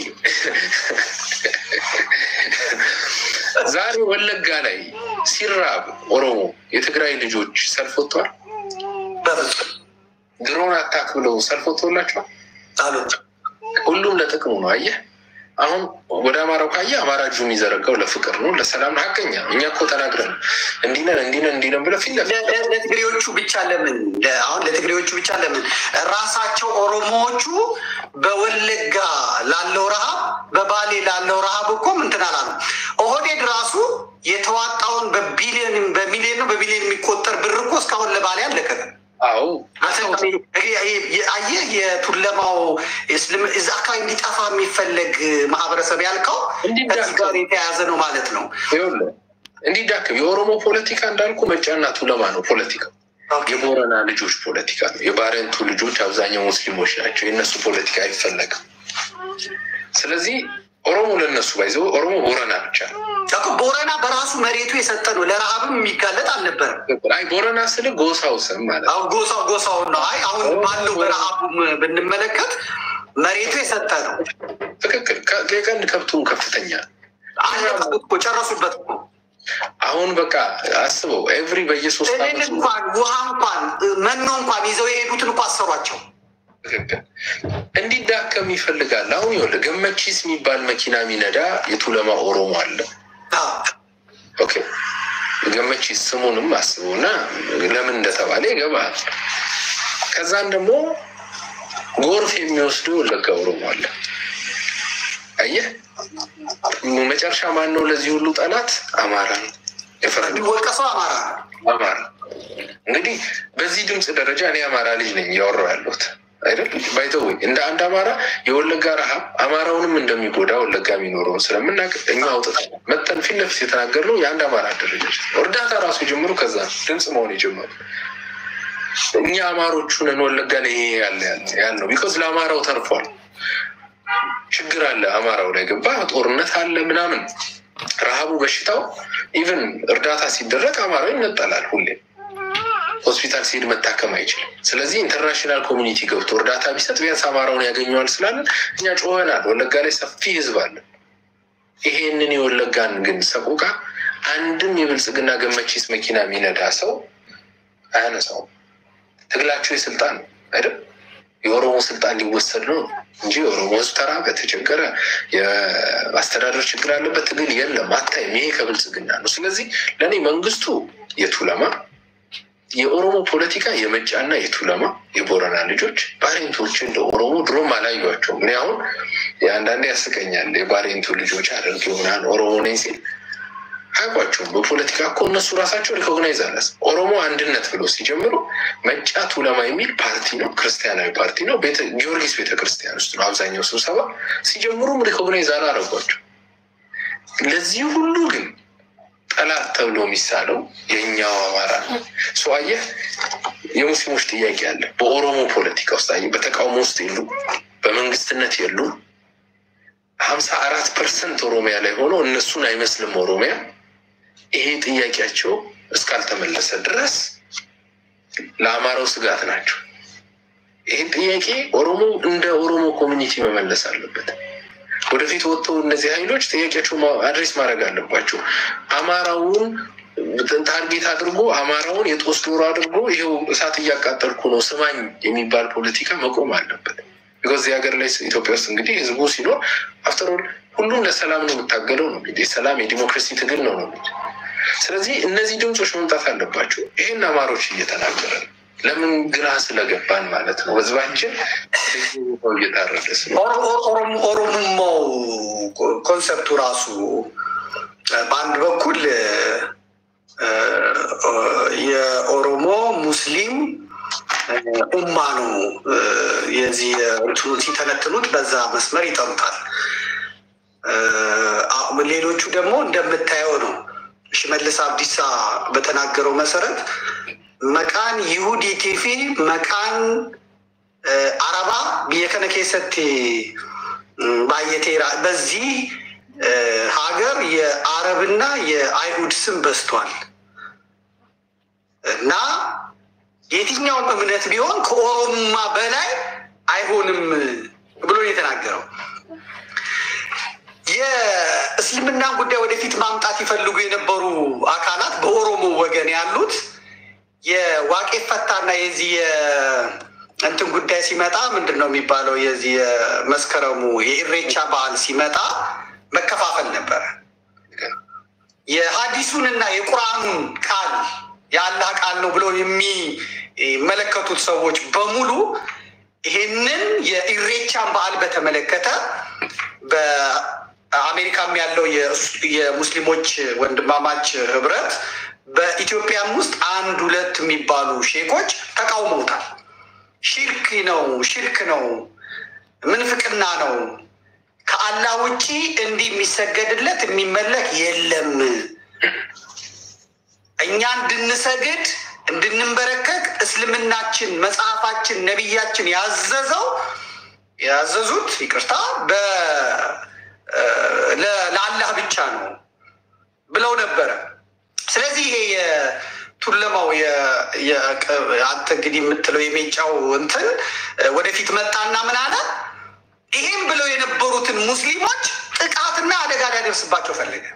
ዛሬ ወለጋ ላይ ሲራብ ኦሮሞ የትግራይ ልጆች ሰልፍ ወጥተዋል። ድሮን አታክ ብለው ሰልፍ ወጥቶላቸዋል። ሁሉም ለጥቅሙ ነው። አየህ አሁን ወደ አማራው ካየ አማራ እጁ የሚዘረጋው ለፍቅር ነው፣ ለሰላም ነው። ሀቀኛ እኛ እኮ ተናግረን እንዲነን እንዲነን እንዲነን ብለ ፊት ለፊት ለትግሬዎቹ ብቻ ለምን አሁን ለትግሬዎቹ ብቻ ለምን ራሳቸው ኦሮሞዎቹ በወለጋ ላለው ረሃብ በባሌ ላለው ረሃብ እኮ ምንትን አላሉ። ኦህዴድ ራሱ የተዋጣውን በቢሊዮን በሚሊዮን ነው በቢሊዮን የሚቆጠር ብር እኮ እስካሁን ለባሌ አልለቀቀም። አዎ አየህ የቱለማው እዛ አካባቢ እንዲጠፋ የሚፈለግ ማህበረሰብ ያልከው ከዚህ ጋር የተያያዘ ነው ማለት ነው። እንዲዳክም የኦሮሞ ፖለቲካ እንዳልኩ መጫና ቱለማ ነው ፖለቲካው። የቦረና ልጆች ፖለቲካ ነው። የባረንቱ ልጆች አብዛኛው ሙስሊሞች ናቸው። የእነሱ ፖለቲካ አይፈለግም። ስለዚህ ኦሮሞ ለነሱ ባይዘው ኦሮሞ ቦረና ብቻ ነው። ቦረና በራሱ መሬቱ የሰጠ ነው። ለረሃብም የሚጋለጥ አልነበረም። አይ ቦረና ስል ጎሳው ስም ማለት ነው። ጎሳው ጎሳው ነው። አይ አሁን ባለው በረሃቡም ብንመለከት መሬቱ የሰጠ ነው። ትክክል። የቀንድ ከብቱም ከፍተኛ አለቀበት እኮ ጨረሱበት እኮ። አሁን በቃ አስበው ኤቭሪ በየሶስት እህል እንኳን ውሃ እንኳን መኖ እንኳን ይዘው የሄዱትን እኮ አሰሯቸው። ትክክል እንዲዳከም ይፈልጋል። አሁን ይኸውልህ ገመቺስ የሚባል መኪና የሚነዳ የቱለማ ኦሮሞ አለ። ኦኬ ገመቺስ ስሙንም አስበውና ለምን እንደተባለ ይገባል። ከዛን ደግሞ ጎርፍ የሚወስዱ የወለጋ ኦሮሞ አለ። አየህ መጨረሻ ማን ነው ለዚህ ሁሉ ጠላት? አማራ ነው። የፈረደ ወቀሰው አማራ አማራ እንግዲህ በዚህ ድምፅ ደረጃ እኔ አማራ ልጅ ነኝ እያወራሁ ያለሁት አይደል ባይተወይ እንደ አንድ አማራ የወለጋ ረሃብ አማራውንም እንደሚጎዳ ወለጋ የሚኖረውን ስለምናውቅ እኛ አውጥታ መጠን ፊት ለፊት የተናገርነው የአንድ አማራ አደረጃጀት ነው። እርዳታ ራሱ የጀመሩ ከዛ ነው ድምፅ መሆን የጀመሩ እኛ አማሮቹንን ወለጋ ላይ ይሄ ያለ ያልነው ቢኮዝ ለአማራው ተርፏል። ችግር አለ አማራው ላይ ገባ፣ ጦርነት አለ ምናምን፣ ረሃቡ፣ በሽታው ኢቨን እርዳታ ሲደረግ አማራው ይነጠላል። ሁሌ ሆስፒታል ሲሄድ መታከም አይችልም። ስለዚህ ኢንተርናሽናል ኮሚኒቲ ገብቶ እርዳታ ቢሰጥ ቢያንስ አማራውን ያገኘዋል ስላለን እኛ ጮኸናል። ወለጋ ላይ ሰፊ ህዝብ አለ። ይሄንን የወለጋን ግን ሰቆቃ አንድም የብልጽግና ገመቺስ መኪና የሚነዳ ሰው አያነሳውም። ትግላቸው የስልጣን ነው አይደል? የኦሮሞ ስልጣን ሊወሰድ ነው እንጂ የኦሮሞ ህዝብ ተራ በተቸገረ የአስተዳደር ችግር አለበት ትግል የለም፣ አታይም። ይሄ ከብልጽግና ነው። ስለዚህ ለእኔ መንግስቱ የቱለማ የኦሮሞ ፖለቲካ የመጫና የቱለማ የቦረና ልጆች ባሬንቶች እንደ ኦሮሞ ድሮም አላዩቸውም። እኔ አሁን አንዳንዴ ያስቀኛል። የባሬንቱ ልጆች አደርግ ይሆናል ኦሮሞ ነኝ ሲል አያውቋቸውም። በፖለቲካ እኮ እነሱ ራሳቸው ሪኮግናይዝ አላስ ኦሮሞ አንድነት ብሎ ሲጀምሩ መጫ ቱለማ የሚል ፓርቲ ነው፣ ክርስቲያናዊ ፓርቲ ነው። ጊዮርጊስ ቤተክርስቲያን ውስጥ ነው አብዛኛው ስብሰባ። ሲጀምሩም ሪኮግናይዝ አላረጓቸው። ለዚህ ሁሉ ግን ጠላት ተብሎ የሚሳለው የእኛው አማራ ነው። ሰው አየህ፣ የሙስሊሞች ጥያቄ አለ በኦሮሞ ፖለቲካ ውስጥ አየህ፣ በተቃውሞ ውስጥ የሉ፣ በመንግስትነት የሉ። ሀምሳ አራት ፐርሰንት ኦሮሚያ ላይ ሆኖ እነሱን አይመስልም ኦሮሚያ ይሄ ጥያቄያቸው እስካልተመለሰ ድረስ ለአማራው ስጋት ናቸው። ይህን ጥያቄ ኦሮሞ እንደ ኦሮሞ ኮሚኒቲ መመለስ አለበት። ወደፊት ወጥተው እነዚህ ኃይሎች ጥያቄያቸው አድሬስ ማድረግ አለባቸው። አማራውን ታርጌት አድርጎ አማራውን የጦስ ዶሮ አድርጎ ይኸው እሳት እያቃጠልኩ ነው ስማኝ የሚባል ፖለቲካ መቆም አለበት። ቢኮዝ እዚህ ሀገር ላይ ኢትዮጵያ ውስጥ እንግዲህ ህዝቡ ሲኖር አፍተሮል ሁሉም ለሰላም ነው የምታገለው ነው እንግዲህ ሰላም የዲሞክራሲ ትግል ነው ነው እንግዲህ ስለዚህ እነዚህ ድምፆች መምጣት አለባቸው። ይህን አማሮች እየተናገረ ነው። ለምን ግራ ስለገባን ማለት ነው። ህዝባችን ቦታው እየታረደ ስለ ኦሮሞማው ኮንሰፕቱ ራሱ በአንድ በኩል የኦሮሞ ሙስሊም ኡማ ነው። የዚህ እንትኑ ሲተነትኑት በዛ መስመር ይጠሩታል። ሌሎቹ ደግሞ እንደምታየው ነው። ሽመልስ አብዲሳ በተናገረው መሰረት መቃን ይሁዲ ቲፊ መቃን አረባ ብየከነ ኬሰት ባየቴራ በዚህ ሀገር የአረብና የአይሁድ ስም በዝቷል እና የትኛውም እምነት ቢሆን ከኦሮማ በላይ አይሆንም ብሎ ነው የተናገረው። የእስልምናን ጉዳይ ወደፊት ማምጣት ይፈልጉ የነበሩ አካላት በኦሮሞ ወገን ያሉት የዋቄ ፈታና የዚህ እንትን ጉዳይ ሲመጣ ምንድን ነው የሚባለው? የዚህ የመስከረሙ የኢሬቻ በዓል ሲመጣ መከፋፈል ነበረ። የሀዲሱንና የቁርአኑን ቃል የአላህ ቃል ነው ብለው የሚመለከቱት ሰዎች በሙሉ ይሄንን የኢሬቻን በዓል በተመለከተ በአሜሪካም ያለው የሙስሊሞች ወንድማማች ህብረት በኢትዮጵያም ውስጥ አንድ ሁለት የሚባሉ ሼኮች ተቃውመውታል። ሽርክ ነው፣ ሽርክ ነው፣ ምንፍቅና ነው፣ ከአላህ ውጪ እንዲህ የሚሰገድለት የሚመለክ የለም። እኛ እንድንሰግድ እንድንንበረከክ እስልምናችን መጽሐፋችን ነቢያችን ያዘዘው ያዘዙት ይቅርታ ለአላህ ብቻ ነው ብለው ነበረ። ስለዚህ ይሄ የቱለማው አንተ እንግዲህ የምትለው የሜጫው እንትን ወደፊት መጣና ምን አለ? ይህም ብለው የነበሩትን ሙስሊሞች ጥቃትና አደጋ ሊያደርስባቸው ፈለገ።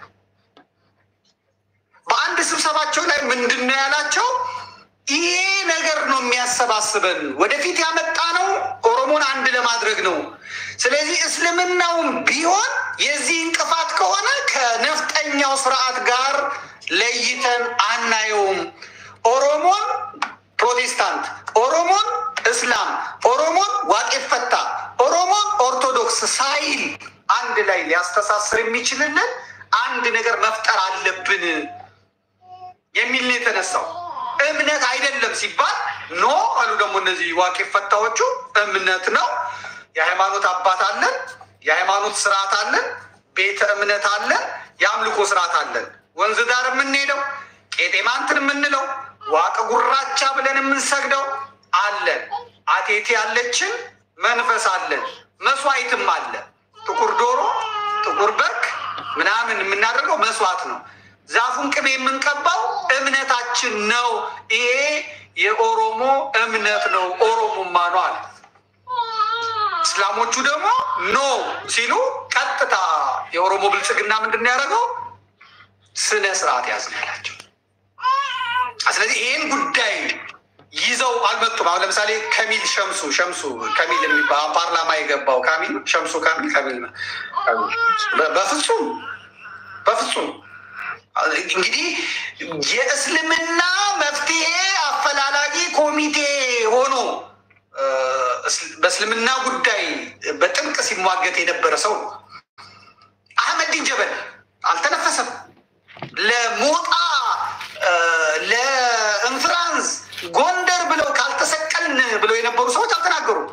በአንድ ስብሰባቸው ላይ ምንድን ነው ያላቸው? ይሄ ነገር ነው የሚያሰባስበን፣ ወደፊት ያመጣ ነው ኦሮሞን አንድ ለማድረግ ነው። ስለዚህ እስልምናውም ቢሆን የዚህ እንቅፋት ከሆነ ከነፍጠኛው ስርዓት ጋር ለይተን አናየውም። ኦሮሞን ፕሮቴስታንት፣ ኦሮሞን እስላም፣ ኦሮሞን ዋቄ ፈታ፣ ኦሮሞን ኦርቶዶክስ ሳይል አንድ ላይ ሊያስተሳስር የሚችልልን አንድ ነገር መፍጠር አለብን የሚል ነው የተነሳው። እምነት አይደለም ሲባል ኖ አሉ። ደግሞ እነዚህ ዋቄ ፈታዎቹ እምነት ነው። የሃይማኖት አባት አለን፣ የሃይማኖት ስርዓት አለን፣ ቤተ እምነት አለን፣ የአምልኮ ስርዓት አለን። ወንዝ ዳር የምንሄደው ቄጤማ እንትን የምንለው ዋቀ ጉራቻ ብለን የምንሰግደው አለን። አቴቴ ያለችን መንፈስ አለን። መስዋዕትም አለ። ጥቁር ዶሮ፣ ጥቁር በግ ምናምን የምናደርገው መስዋዕት ነው። ዛፉን ቅቤ የምንቀባው እምነታችን ነው። ይሄ የኦሮሞ እምነት ነው። ኦሮሞማ ነው አለ። እስላሞቹ ደግሞ ኖ ሲሉ ቀጥታ የኦሮሞ ብልጽግና ምንድን ነው ያደረገው? ስነ ስርዓት ያዝን ያላቸው። ስለዚህ ይህን ጉዳይ ይዘው አልመጡም። አሁን ለምሳሌ ከሚል ሸምሱ ሸምሱ ከሚል የሚባል ፓርላማ የገባው ካሚል ሸምሱ ካሚል ከሚል ነው። በ- በፍጹም በፍጹም እንግዲህ የእስልምና መፍትሄ አፈላላጊ ኮሚቴ ሆኖ እ፣ እስ- በእስልምና ጉዳይ በጥብቅ ሲሟገት የነበረ ሰው ነው። አህመዲን ጀበል አልተነፈሰም። ለሞጣ እ፣ ለእንፍራንስ ጎንደር ብለው ካልተሰቀልን ብለው የነበሩ ሰዎች አልተናገሩም።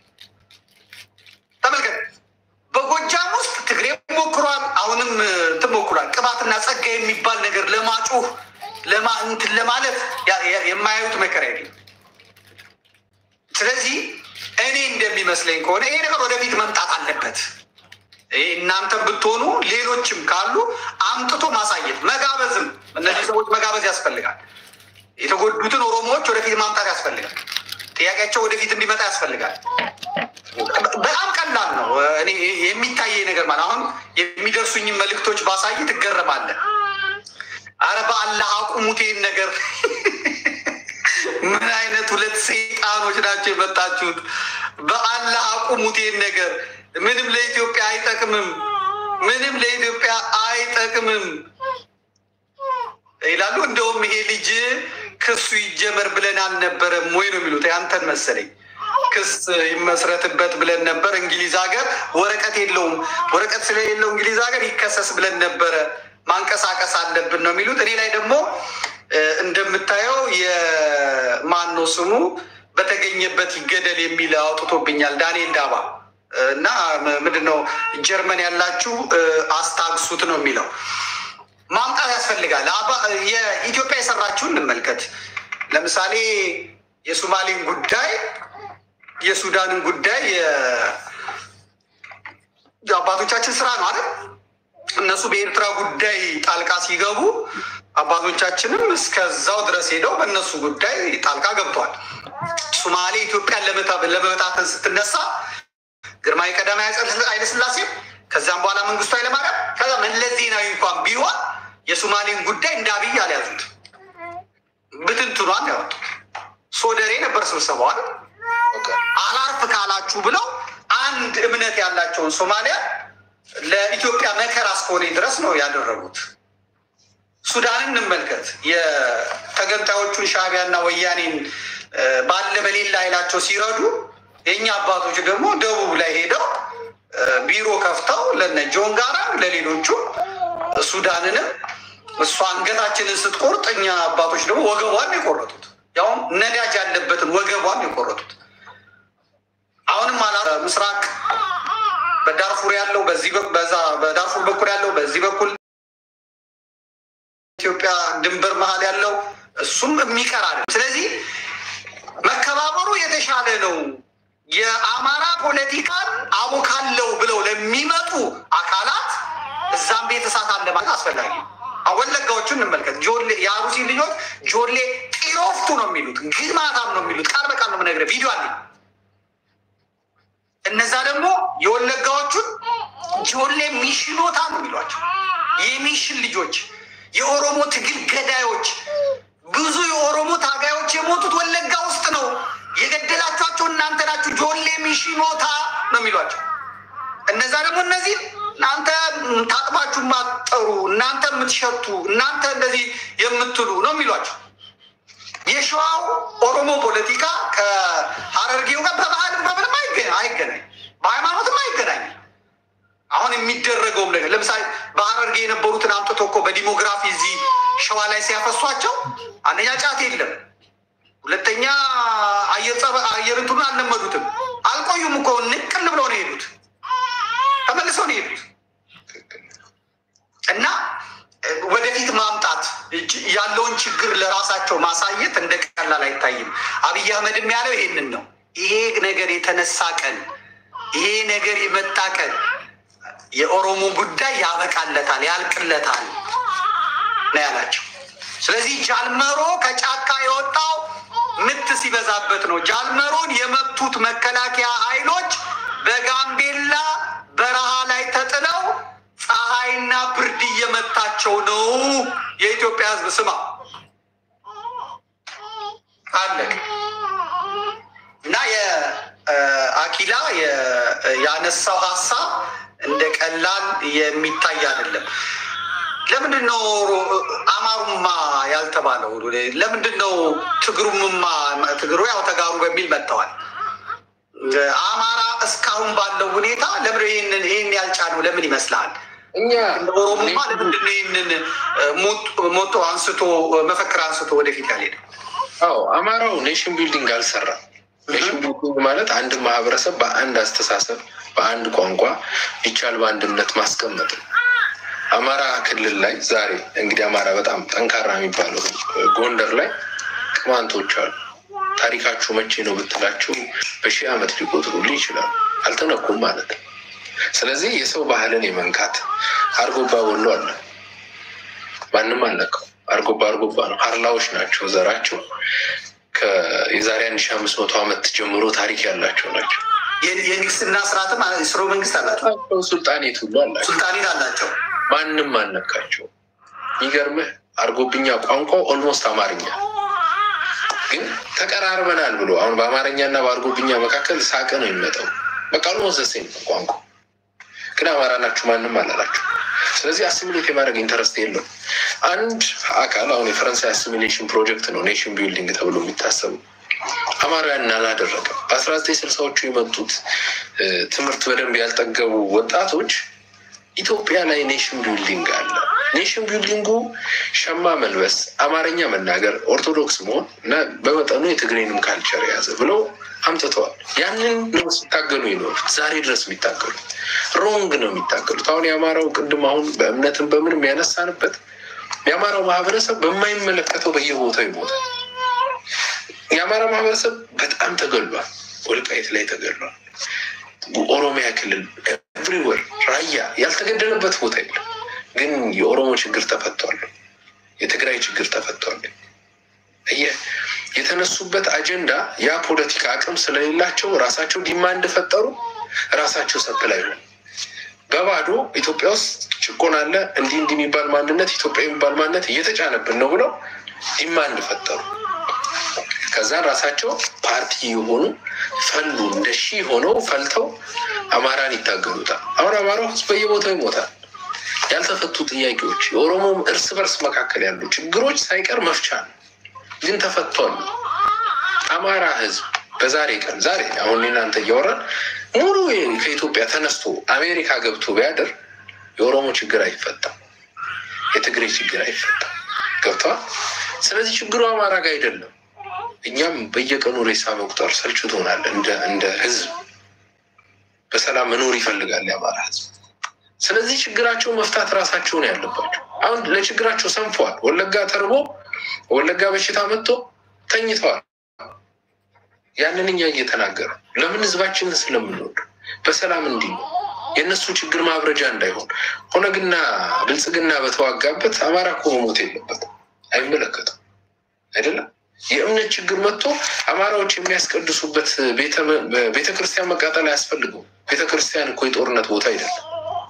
ተመልከት። በጎጃም ውስጥ ትግሬ ሞክሯል። አሁንም እንትን ሞክሯል። ቅባትና ጸጋ የሚባል ነገር ለማጮህ ለማ እንትን ለማለት ያ- ያ- የማያዩት መከራ የለም። ስለዚህ እኔ እንደሚመስለኝ ከሆነ ይሄ ነገር ወደፊት መምጣት አለበት። ይሄ እናንተም ብትሆኑ ሌሎችም ካሉ አምጥቶ ማሳየት መጋበዝም፣ እነዚህ ሰዎች መጋበዝ ያስፈልጋል። የተጎዱትን ኦሮሞዎች ወደፊት ማምጣት ያስፈልጋል። ጥያቄያቸው ወደፊት እንዲመጣ ያስፈልጋል። በጣም ቀላል ነው። እኔ የሚታየኝ ነገር ማለት አሁን የሚደርሱኝን መልእክቶች ባሳይ ትገረማለህ። አረ በአላህ አቁሙት ይህን ነገር። ምን አይነት ሁለት ሰይጣኖች ናቸው የመጣችሁት? በአላህ አቁሙት ይህን ነገር። ምንም ለኢትዮጵያ አይጠቅምም። ምንም ለኢትዮጵያ አይጠቅምም ይላሉ። እንደውም ይሄ ልጅ ክሱ ይጀመር ብለን አልነበረም ወይ ነው የሚሉት። ያንተን መሰለኝ ክስ ይመስረትበት ብለን ነበር። እንግሊዝ ሀገር ወረቀት የለውም። ወረቀት ስለሌለው እንግሊዝ ሀገር ይከሰስ ብለን ነበረ። ማንቀሳቀስ አለብን ነው የሚሉት። እኔ ላይ ደግሞ እ፣ እንደምታየው የማነው ስሙ በተገኘበት ይገደል የሚል አውጥቶብኛል ዳንኤል ዳባ እና ምንድን ነው ጀርመን ያላችሁ እ፣ አስታግሱት ነው የሚለው ማምጣት ያስፈልጋል። አባ- የኢትዮጵያ የሰራችውን እንመልከት። ለምሳሌ የሶማሌን ጉዳይ፣ የሱዳንን ጉዳይ የ- የአባቶቻችን ስራ ነው አይደል? እነሱ በኤርትራ ጉዳይ ጣልቃ ሲገቡ አባቶቻችንም እስከዛው ድረስ ሄደው በእነሱ ጉዳይ ጣልቃ ገብተዋል። ሶማሌ ኢትዮጵያን ለመታ- ለመበታተን ስትነሳ ግርማዊ ቀዳማዊ ኃይለ ሥላሴም ከዚያም በኋላ መንግስቱ ኃይለማርያም ከዛ መለስ ዜናዊ እንኳን ቢሆን የሶማሌን ጉዳይ እንደ አብይ አልያዙት፣ ብትንትኗን ያወጡት። ሶደሬ ነበር ስብሰባዋል። አላርፍ ካላችሁ ብለው አንድ እምነት ያላቸውን ሶማሊያ ለኢትዮጵያ መከራ እስከሆነ ድረስ ነው ያደረጉት። ሱዳንን እንመልከት። የተገንጣዮቹን ሻዕቢያና ወያኔን እ፣ ባለ በሌላ ኃይላቸው ሲረዱ የእኛ አባቶች ደግሞ ደቡብ ላይ ሄደው እ፣ ቢሮ ከፍተው ለነ ጆን ጋራ ለሌሎቹ ሱዳንንም እሷ አንገታችንን ስትቆርጥ እኛ አባቶች ደግሞ ወገቧን የቆረጡት ያውም ነዳጅ ያለበትን ወገቧን የቆረጡት። አሁንም አላ ምስራቅ በዳርፉር ያለው በዚህ በ- በዛ በዳርፉር በኩል ያለው በዚህ በኩል ኢትዮጵያ ድንበር መሀል ያለው እሱም የሚቀር አይደለም። ስለዚህ መከባበሩ የተሻለ ነው። የአማራ ፖለቲካን አቦካለው ብለው ለሚመጡ አካላት እዛም ቤት እሳት አለ ማለት አስፈላጊ ነው። አሁን ወለጋዎቹን እንመልከት። ጆሌ የአሩሲ ልጆች ጆሌ ጢሮፍቱ ነው የሚሉት፣ ግማታም ነው የሚሉት። ቃል በቃል ነው የምነግርህ፣ ቪዲዮ አለኝ። እነዛ ደግሞ የወለጋዎቹን ጆሌ ሚሽኖታ ነው የሚሏቸው። የሚሽን ልጆች፣ የኦሮሞ ትግል ገዳዮች፣ ብዙ የኦሮሞ ታጋዮች የሞቱት ወለጋ ውስጥ ነው። የገደላችኋቸው እናንተ ናችሁ። ጆሌ ሚሽኖታ ነው የሚሏቸው። እነዛ ደግሞ እነዚህ እናንተ ታጥባችሁ የማትጠሩ እናንተ የምትሸቱ እናንተ እንደዚህ የምትሉ ነው የሚሏቸው። የሸዋው ኦሮሞ ፖለቲካ ከሀረርጌው ጋር በባህልም በምንም አይገ- አይገናኝ፣ በሃይማኖትም አይገናኝ። አሁን የሚደረገውም ነገር ለምሳሌ በሀረርጌ የነበሩትን አምጥቶ እኮ በዲሞግራፊ እዚህ ሸዋ ላይ ሲያፈሷቸው አንደኛ ጫት የለም፣ ሁለተኛ አየር ጸባ- አየር እንትኑን አልለመዱትም። አልቆዩም እኮ ንቅል ብለው ነው የሄዱት፣ ተመልሰው ነው የሄዱት። እና እ፣ ወደፊት ማምጣት ች- ያለውን ችግር ለራሳቸው ማሳየት እንደ ቀላል አይታይም። አብይ አህመድም ያለው ይሄንን ነው። ይሄ ነገር የተነሳ ቀን፣ ይሄ ነገር የመጣ ቀን የኦሮሞ ጉዳይ ያበቃለታል፣ ያልቅለታል ነው ያላቸው። ስለዚህ ጃልመሮ ከጫካ የወጣው ምት ሲበዛበት ነው። ጃልመሮን የመቱት መከላከያ ኃይሎች በጋምቤላ በረሃ ላይ ተጥለው ፀሐይና ብርድ እየመታቸው ነው። የኢትዮጵያ ሕዝብ ስማ አለቅ እና የአኪላ ያነሳው ሀሳብ እንደ ቀላል የሚታይ አይደለም። ለምንድን ነው አማሩማ ያልተባለው? ለምንድን ነው ትግሩምማ? ትግሩ ያው ተጋሩ በሚል መጥተዋል። አማራ እስካሁን ባለው ሁኔታ ለምን ይህንን ይህን ያልጫነው ለምን ይመስልሃል? እኛ ኦሮሞማ ለምንድን ነው ይህንን ሞቶ አንስቶ መፈክር አንስቶ ወደፊት ያልሄደ? አዎ አማራው ኔሽን ቢልዲንግ አልሰራም። ኔሽን ቢልዲንግ ማለት አንድ ማህበረሰብ በአንድ አስተሳሰብ፣ በአንድ ቋንቋ ቢቻል በአንድነት ማስቀመጥ ነው። አማራ ክልል ላይ ዛሬ እንግዲህ አማራ በጣም ጠንካራ የሚባለው ጎንደር ላይ ቅማንቶች አሉ። ታሪካችሁ መቼ ነው ብትላችሁ በሺህ ዓመት ሊቆጥሩልህ ይችላሉ። አልተነኩም ማለት ነው። ስለዚህ የሰው ባህልን የመንካት አርጎባ ወሎ አለ፣ ማንም አልነካው። አርጎባ አርጎባ ነው። ሀርላዎች ናቸው ዘራቸው የዛሬ አንድ ሺ አምስት መቶ ዓመት ጀምሮ ታሪክ ያላቸው ናቸው። የንግስና ስርዓትም ስርወ መንግስት አላቸው፣ ሱልጣኔት ሁሉ አላቸው። ሱልጣኔት አላቸው። ማንም አልነካቸው። የሚገርምህ አርጎብኛ ቋንቋው ኦልሞስት አማርኛ ግን ተቀራርበናል ብሎ አሁን በአማርኛ እና በአርጎብኛ መካከል ሳቅ ነው የሚመጣው። በቃ ኦልሞስት ዘሴም ነው ቋንቋ ግን አማራ ናችሁ ማንም አላላችሁ። ስለዚህ አሲሚሌት የማድረግ ኢንተረስት የለው። አንድ አካል አሁን የፈረንሳይ አሲሚሌሽን ፕሮጀክት ነው ኔሽን ቢልዲንግ ተብሎ የሚታሰቡ አማራውያንን አላደረገም። በአስራ ዘጠኝ ስልሳዎቹ የመጡት ትምህርት በደንብ ያልጠገቡ ወጣቶች ኢትዮጵያ ላይ ኔሽን ቢልዲንግ አለ። ኔሽን ቢልዲንጉ ሸማ መልበስ፣ አማርኛ መናገር፣ ኦርቶዶክስ መሆን እና በመጠኑ የትግሬንም ካልቸር የያዘ ብለው አምጥተዋል። ያንን ነው ሲታገሉ ይኖሩት ዛሬ ድረስ የሚታገሉት። ሮንግ ነው የሚታገሉት። አሁን የአማራው ቅድም አሁን በእምነትን በምን የሚያነሳንበት የአማራው ማህበረሰብ በማይመለከተው በየቦታው ይሞታል። የአማራ ማህበረሰብ በጣም ተገሏል። ወልቃይት ላይ ተገሏል። ኦሮሚያ ክልል ኤቭሪወር ራያ ያልተገደለበት ቦታ የለም። ግን የኦሮሞ ችግር ተፈቷል። የትግራይ ችግር ተፈቷል። የተነሱበት አጀንዳ ያ ፖለቲካ አቅም ስለሌላቸው ራሳቸው ዲማንድ ፈጠሩ። ራሳቸው ሰፕላይ ሆኑ። በባዶ ኢትዮጵያ ውስጥ ጭቆና አለ፣ እንዲህ እንዲህ የሚባል ማንነት ኢትዮጵያ የሚባል ማንነት እየተጫነብን ነው ብለው ዲማንድ ፈጠሩ። ከዛ ራሳቸው ፓርቲ የሆኑ ፈሉ እንደ ሺህ ሆነው ፈልተው አማራን ይታገሉታል። አሁን አማራው ህዝብ በየቦታው ይሞታል። ያልተፈቱ ጥያቄዎች የኦሮሞም እርስ በርስ መካከል ያሉ ችግሮች ሳይቀር መፍቻ ነው፣ ግን ተፈቷል። አማራ ህዝብ በዛሬ ቀን ዛሬ አሁን እናንተ እያወራን ሙሉ ከኢትዮጵያ ተነስቶ አሜሪካ ገብቶ ቢያድር የኦሮሞ ችግር አይፈታም፣ የትግሬ ችግር አይፈታም። ገብተዋል። ስለዚህ ችግሩ አማራ ጋር አይደለም። እኛም በየቀኑ ሬሳ መቁጠር ሰልችቶናል። እንደ እንደ ህዝብ በሰላም መኖር ይፈልጋል የአማራ ህዝብ። ስለዚህ ችግራቸው መፍታት ራሳቸውን ያለባቸው። አሁን ለችግራቸው ሰንፈዋል። ወለጋ ተርቦ ወለጋ በሽታ መጥቶ ተኝተዋል። ያንን እኛ እየተናገረ ለምን ህዝባችንን ስለምንወድ በሰላም እንዲህ ነው የእነሱ ችግር ማብረጃ እንዳይሆን ኦነግና ብልጽግና በተዋጋበት አማራ እኮ መሞት የለበትም። አይመለከትም አይደለም። የእምነት ችግር መጥቶ አማራዎች የሚያስቀድሱበት ቤተ ክርስቲያን መቃጠል አያስፈልገው። ቤተ ክርስቲያን እኮ የጦርነት ቦታ አይደለም።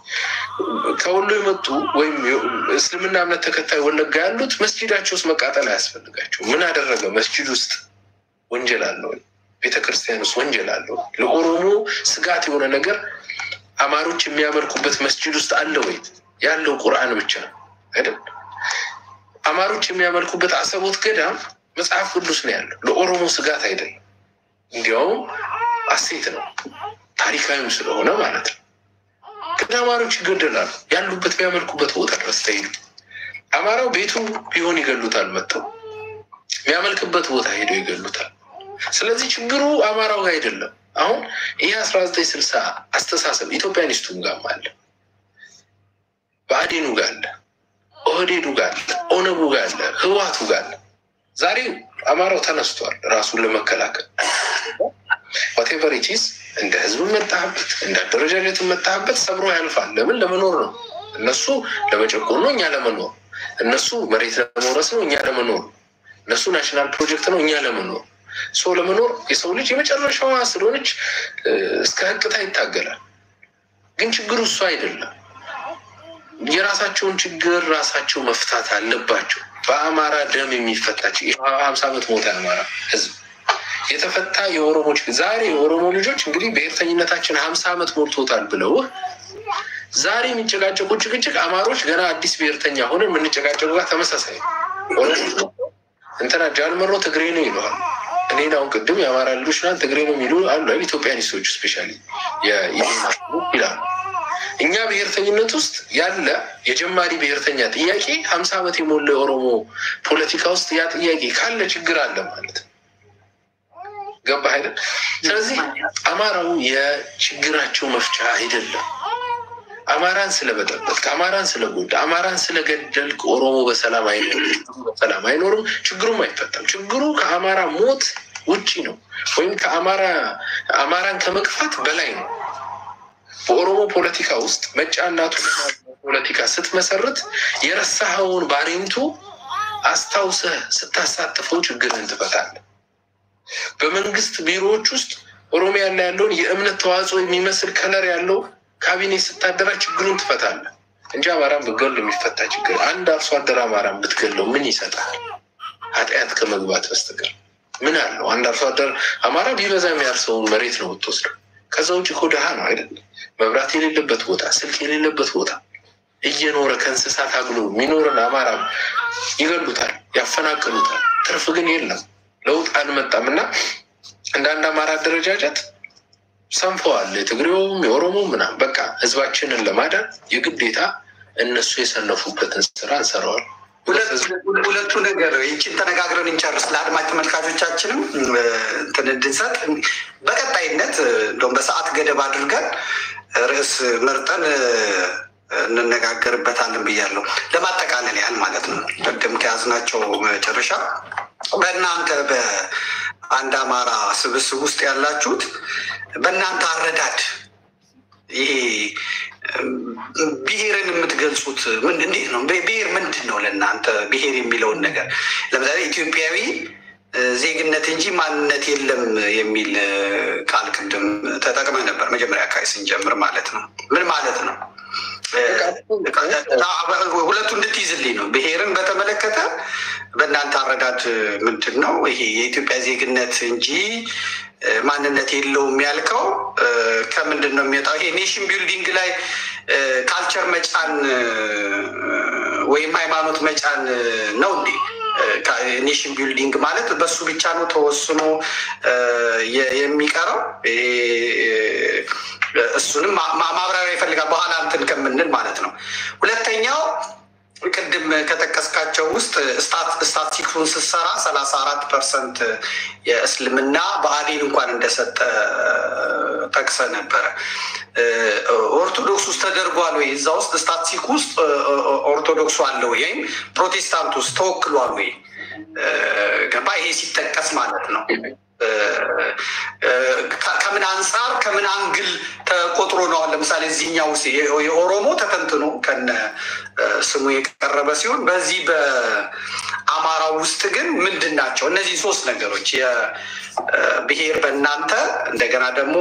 ከወሎ የመጡ ወይም እስልምና እምነት ተከታይ ወለጋ ያሉት መስጂዳቸው ውስጥ መቃጠል አያስፈልጋቸው። ምን አደረገ? መስጂድ ውስጥ ወንጀል አለው። ቤተ ክርስቲያን ውስጥ ወንጀል አለው። ለኦሮሞ ስጋት የሆነ ነገር አማሮች የሚያመልኩበት መስጂድ ውስጥ አለ ወይ? ያለው ቁርአን ብቻ ነው አይደል? አማሮች የሚያመልኩበት አሰቦት ገዳም መጽሐፍ ቅዱስ ነው ያለው። ለኦሮሞ ስጋት አይደለም። እንዲያውም አሴት ነው፣ ታሪካዊም ስለሆነ ማለት ነው። ግን አማሮች ይገደላሉ። ያሉበት የሚያመልኩበት ቦታ ድረስ ተሄዱ። አማራው ቤቱ ቢሆን ይገሉታል። መጥተው የሚያመልክበት ቦታ ሄደው ይገሉታል። ስለዚህ ችግሩ አማራው ጋር አይደለም። አሁን ይህ አስራ ዘጠኝ ስልሳ አስተሳሰብ ኢትዮጵያኒስቱም ጋርም አለ፣ በአዴኑ ጋር አለ። ኦህዴዱ ጋር አለ፣ ኦነጉ ጋር አለ፣ ህዋቱ ጋር አለ። ዛሬ አማራው ተነስቷል ራሱን ለመከላከል ዋቴቨር ኢቲስ እንደ ህዝብ መጣህበት እንደ አደረጃጀት መጣህበት ሰብሮ ያልፋል። ለምን ለመኖር ነው። እነሱ ለመጨቆን ነው፣ እኛ ለመኖር። እነሱ መሬት ለመውረስ ነው፣ እኛ ለመኖር። እነሱ ናሽናል ፕሮጀክት ነው፣ እኛ ለመኖር። ሶ ለመኖር የሰው ልጅ የመጨረሻዋ ስለሆነች እስከ ህቅታ ይታገላል። ግን ችግሩ እሱ አይደለም። የራሳቸውን ችግር ራሳቸው መፍታት አለባቸው። በአማራ ደም የሚፈታ ሀምሳ ዓመት ሞተ የአማራ ህዝብ የተፈታ የኦሮሞ ችግር ዛሬ የኦሮሞ ልጆች እንግዲህ ብሔርተኝነታችን ሀምሳ ዓመት ሞልቶታል ብለው ዛሬ የሚጨቃጨቁ ጭቅጭቅ አማሮች ገና አዲስ ብሔርተኛ ሆነ የምንጨቃጨቁ ጋር ተመሳሳይ ኦሮሞ እንትና ጃልመሮ ትግሬ ነው ይለዋል። እኔን አሁን ቅድም የአማራ ልጆች ና ትግሬ ነው የሚሉ አሉ ኢትዮጵያኒስቶች ስፔሻሊ ይላሉ። እኛ ብሔርተኝነት ውስጥ ያለ የጀማሪ ብሔርተኛ ጥያቄ ሀምሳ ዓመት የሞላ የኦሮሞ ፖለቲካ ውስጥ ያ ጥያቄ ካለ ችግር አለ ማለት ነው። ገባህ አይደል? ስለዚህ አማራው የችግራቸው መፍቻ አይደለም። አማራን ስለበጠበጥ አማራን ስለጎዳ አማራን ስለገደልክ ኦሮሞ በሰላም አይኖርም፣ በሰላም አይኖርም። ችግሩም አይፈታም። ችግሩ ከአማራ ሞት ውጪ ነው፣ ወይም ከአማራ አማራን ከመግፋት በላይ ነው። በኦሮሞ ፖለቲካ ውስጥ መጫናቱ ፖለቲካ ስትመሰርት የረሳኸውን ባሬንቱ አስታውሰህ ስታሳትፈው ችግርህን ትፈታለህ። በመንግስት ቢሮዎች ውስጥ ኦሮሚያ ላይ ያለውን የእምነት ተዋጽኦ የሚመስል ከለር ያለው ካቢኔ ስታደራ ችግሩን ትፈታለህ እንጂ አማራን ብትገል የሚፈታ ችግር አንድ አርሶ አደር አማራን ብትገለው ምን ይሰጣል? ኃጢአት ከመግባት በስተቀር ምን አለው? አንድ አርሶ አደር አማራ ቢበዛ የሚያርሰውን መሬት ነው የምትወስደው። ከዛ ውጭ እኮ ድሃ ነው አይደለም? መብራት የሌለበት ቦታ፣ ስልክ የሌለበት ቦታ እየኖረ ከእንስሳት አግሎ የሚኖርን አማራ ይገሉታል፣ ያፈናቅሉታል። ትርፍ ግን የለም። ለውጥ አልመጣም እና እንደ አንድ አማራ አደረጃጀት ሰንፈዋል። የትግሬውም የኦሮሞ ምናምን በቃ ህዝባችንን ለማዳን የግዴታ እነሱ የሰነፉበትን ስራ እንሰራዋል። ሁለቱ ነገር ይችን ተነጋግረን እንጨርስ። ለአድማጭ ተመልካቾቻችንም እንትን እንድንሰጥ በቀጣይነት እንደውም በሰዓት ገደብ አድርገን ርዕስ መርጠን እንነጋገርበታለን ብያለሁ። ለማጠቃለል ያህል ማለት ነው። ቅድም ከያዝናቸው መጨረሻ በእናንተ በአንድ አማራ ስብስብ ውስጥ ያላችሁት በእናንተ አረዳድ ይሄ ብሔርን የምትገልጹት ምን እንዴት ነው? ብሔር ምንድን ነው ለእናንተ? ብሔር የሚለውን ነገር ለምሳሌ ኢትዮጵያዊ ዜግነት እንጂ ማንነት የለም የሚል ቃል ቅድም ተጠቅመ ነበር መጀመሪያ አካባቢ ስንጀምር ማለት ነው። ምን ማለት ነው? ሁለቱ እንድትይዝልኝ ነው። ብሔርን በተመለከተ በእናንተ አረዳድ ምንድን ነው ይሄ የኢትዮጵያ ዜግነት እንጂ ማንነት የለውም ያልከው ከምንድን ነው የሚወጣው? ይሄ ኔሽን ቢልዲንግ ላይ ካልቸር መጫን ወይም ሃይማኖት መጫን ነው እንዴ? ኔሽን ቢልዲንግ ማለት በሱ ብቻ ነው ተወስኖ የሚቀረው? እሱንም ማብራሪያ ይፈልጋል በኋላ እንትን ከምንል ማለት ነው። ሁለተኛው ቅድም ከጠቀስካቸው ውስጥ ስታቲስቲክሱን ስትሰራ ሰላሳ አራት ፐርሰንት የእስልምና ብአዴን እንኳን እንደሰጠ ጠቅሰ ነበረ። ኦርቶዶክስ ውስጥ ተደርጓል ወይ? እዛ ውስጥ ስታቲስቲክ ውስጥ ኦርቶዶክሱ አለ ወይ? ወይም ፕሮቴስታንት ውስጥ ተወክሏል ወይ? ገባ? ይሄ ሲጠቀስ ማለት ነው። ከምን አንጻር ከምን አንግል ተቆጥሮ ነው? ለምሳሌ እዚህኛው ውስጥ የኦሮሞ ተተንትኖ ከነ ስሙ የቀረበ ሲሆን በዚህ በአማራው ውስጥ ግን ምንድን ናቸው እነዚህ ሶስት ነገሮች? የብሔር በእናንተ እንደገና ደግሞ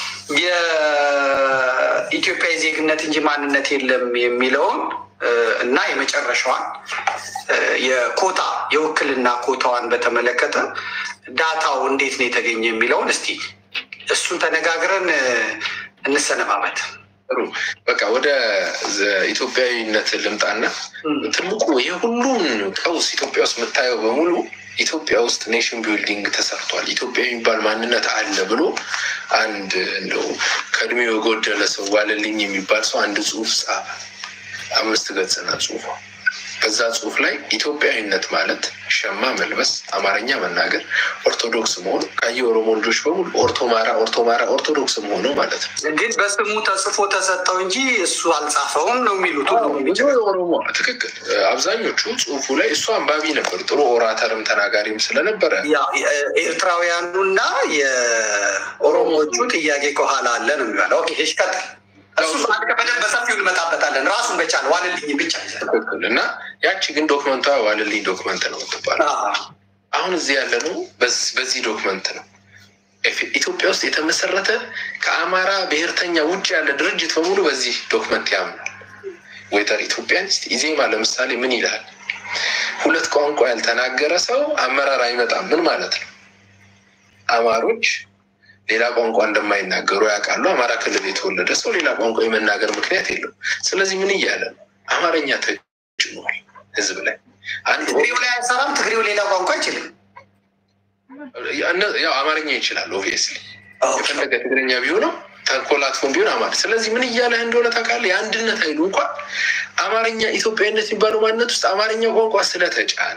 የኢትዮጵያዊ ዜግነት እንጂ ማንነት የለም የሚለውን እና የመጨረሻዋን የኮታ የውክልና ኮታዋን በተመለከተ ዳታው እንዴት ነው የተገኘ የሚለውን እስቲ እሱን ተነጋግረን እንሰነባበት። ጥሩ በቃ ወደ ኢትዮጵያዊነት ልምጣና ትልቁ የሁሉም ቀውስ ኢትዮጵያ ውስጥ የምታየው በሙሉ ኢትዮጵያ ውስጥ ኔሽን ቢልዲንግ ተሰርቷል። ኢትዮጵያ የሚባል ማንነት አለ ብሎ አንድ እንደው ከእድሜው የጎደለ ሰው ዋለልኝ የሚባል ሰው አንድ ጽሁፍ ጻፈ። አምስት ገጽና ጽሁፏ በዛ ጽሁፍ ላይ ኢትዮጵያዊነት ማለት ሸማ መልበስ፣ አማርኛ መናገር፣ ኦርቶዶክስ መሆን ካየ ኦሮሞ ልጆች በሙሉ ኦርቶማራ ኦርቶማራ ኦርቶዶክስ መሆኑ ማለት ነው። ግን በስሙ ተጽፎ ተሰጠው እንጂ እሱ አልጻፈውም ነው የሚሉት ሁሉም ብዙ የኦሮሞ ትክክል። አብዛኞቹ ጽሁፉ ላይ እሱ አንባቢ ነበር፣ ጥሩ ኦራተርም ተናጋሪም ስለነበረ ያ ኤርትራውያኑና የኦሮሞዎቹ ጥያቄ ከኋላ አለ ነው የሚባለው። ኦኬ እሺ፣ ቀጥል። እሱ አንድ ቀን በደንብ በሰፊው እንመጣበታለን። ራሱን በቻለ ዋልልኝ ብቻ ይዘን ትክክል እና ያቺ ግን ዶክመንቷ ዋልልኝ ዶክመንት ነው የምትባለው። አሁን እዚህ ያለ ነው በዚህ ዶክመንት ነው ኢትዮጵያ ውስጥ የተመሰረተ ከአማራ ብሔርተኛ ውጭ ያለ ድርጅት በሙሉ በዚህ ዶክመንት ያምናል። ወይተር ኢትዮጵያኒስት ኢዜማ ለምሳሌ ምን ይላል? ሁለት ቋንቋ ያልተናገረ ሰው አመራር አይመጣም። ምን ማለት ነው? አማሮች ሌላ ቋንቋ እንደማይናገሩ ያውቃሉ። አማራ ክልል የተወለደ ሰው ሌላ ቋንቋ የመናገር ምክንያት የለው። ስለዚህ ምን እያለ ነው? አማርኛ ተጭኗል ህዝብ ላይ አንድ ትግሬው ላይ አይሰራም። ትግሬው ሌላ ቋንቋ አይችልም። ያው አማርኛ ይችላል። ኦብቪየስሊ የፈለገ ትግረኛ ቢሆነው ተኮላትፎን ቢሆን አማር። ስለዚህ ምን እያለህ እንደሆነ ታውቃለህ? የአንድነት ኃይሉ እንኳን አማርኛ ኢትዮጵያዊነት የሚባለው ማንነት ውስጥ አማርኛ ቋንቋ ስለተጫነ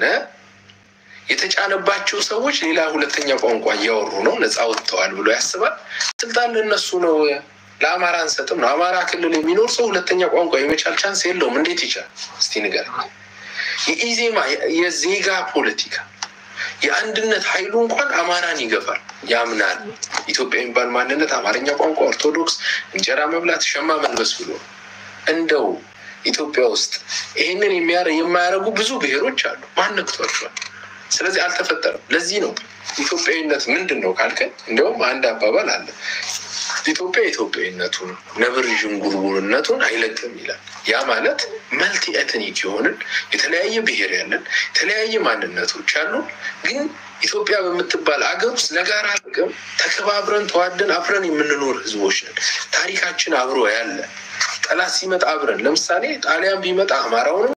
የተጫነባቸው ሰዎች ሌላ ሁለተኛ ቋንቋ እያወሩ ነው፣ ነፃ ወጥተዋል ብሎ ያስባል። ስልጣን ለእነሱ ነው፣ ለአማራ አንሰጥም ነው። አማራ ክልል የሚኖር ሰው ሁለተኛ ቋንቋ የመቻል ቻንስ የለውም። እንዴት ይቻል? እስቲ ንገረኝ። የኢዜማ የዜጋ ፖለቲካ የአንድነት ኃይሉ እንኳን አማራን ይገፋል፣ ያምናል። ኢትዮጵያ የሚባል ማንነት አማርኛ ቋንቋ፣ ኦርቶዶክስ፣ እንጀራ መብላት፣ ሸማ መልበስ ብሎ እንደው ኢትዮጵያ ውስጥ ይህንን የማያደርጉ ብዙ ብሔሮች አሉ። ማን ነክቷቸዋል? ስለዚህ አልተፈጠረም። ለዚህ ነው ኢትዮጵያዊነት ምንድን ነው ካልከን፣ እንዲያውም አንድ አባባል አለ ኢትዮጵያ ኢትዮጵያዊነቱን ነብር ዥንጉርጉርነቱን አይለቅም ይላል። ያ ማለት መልቲ ኤትኒክ የሆንን የተለያየ ብሔር ያለን የተለያየ ማንነቶች አሉ። ግን ኢትዮጵያ በምትባል አገር ውስጥ ለጋራ ጥቅም ተከባብረን ተዋደን አብረን የምንኖር ህዝቦች ነን። ታሪካችን አብሮ ያለ ጠላት ሲመጣ አብረን ለምሳሌ ጣሊያን ቢመጣ አማራውንም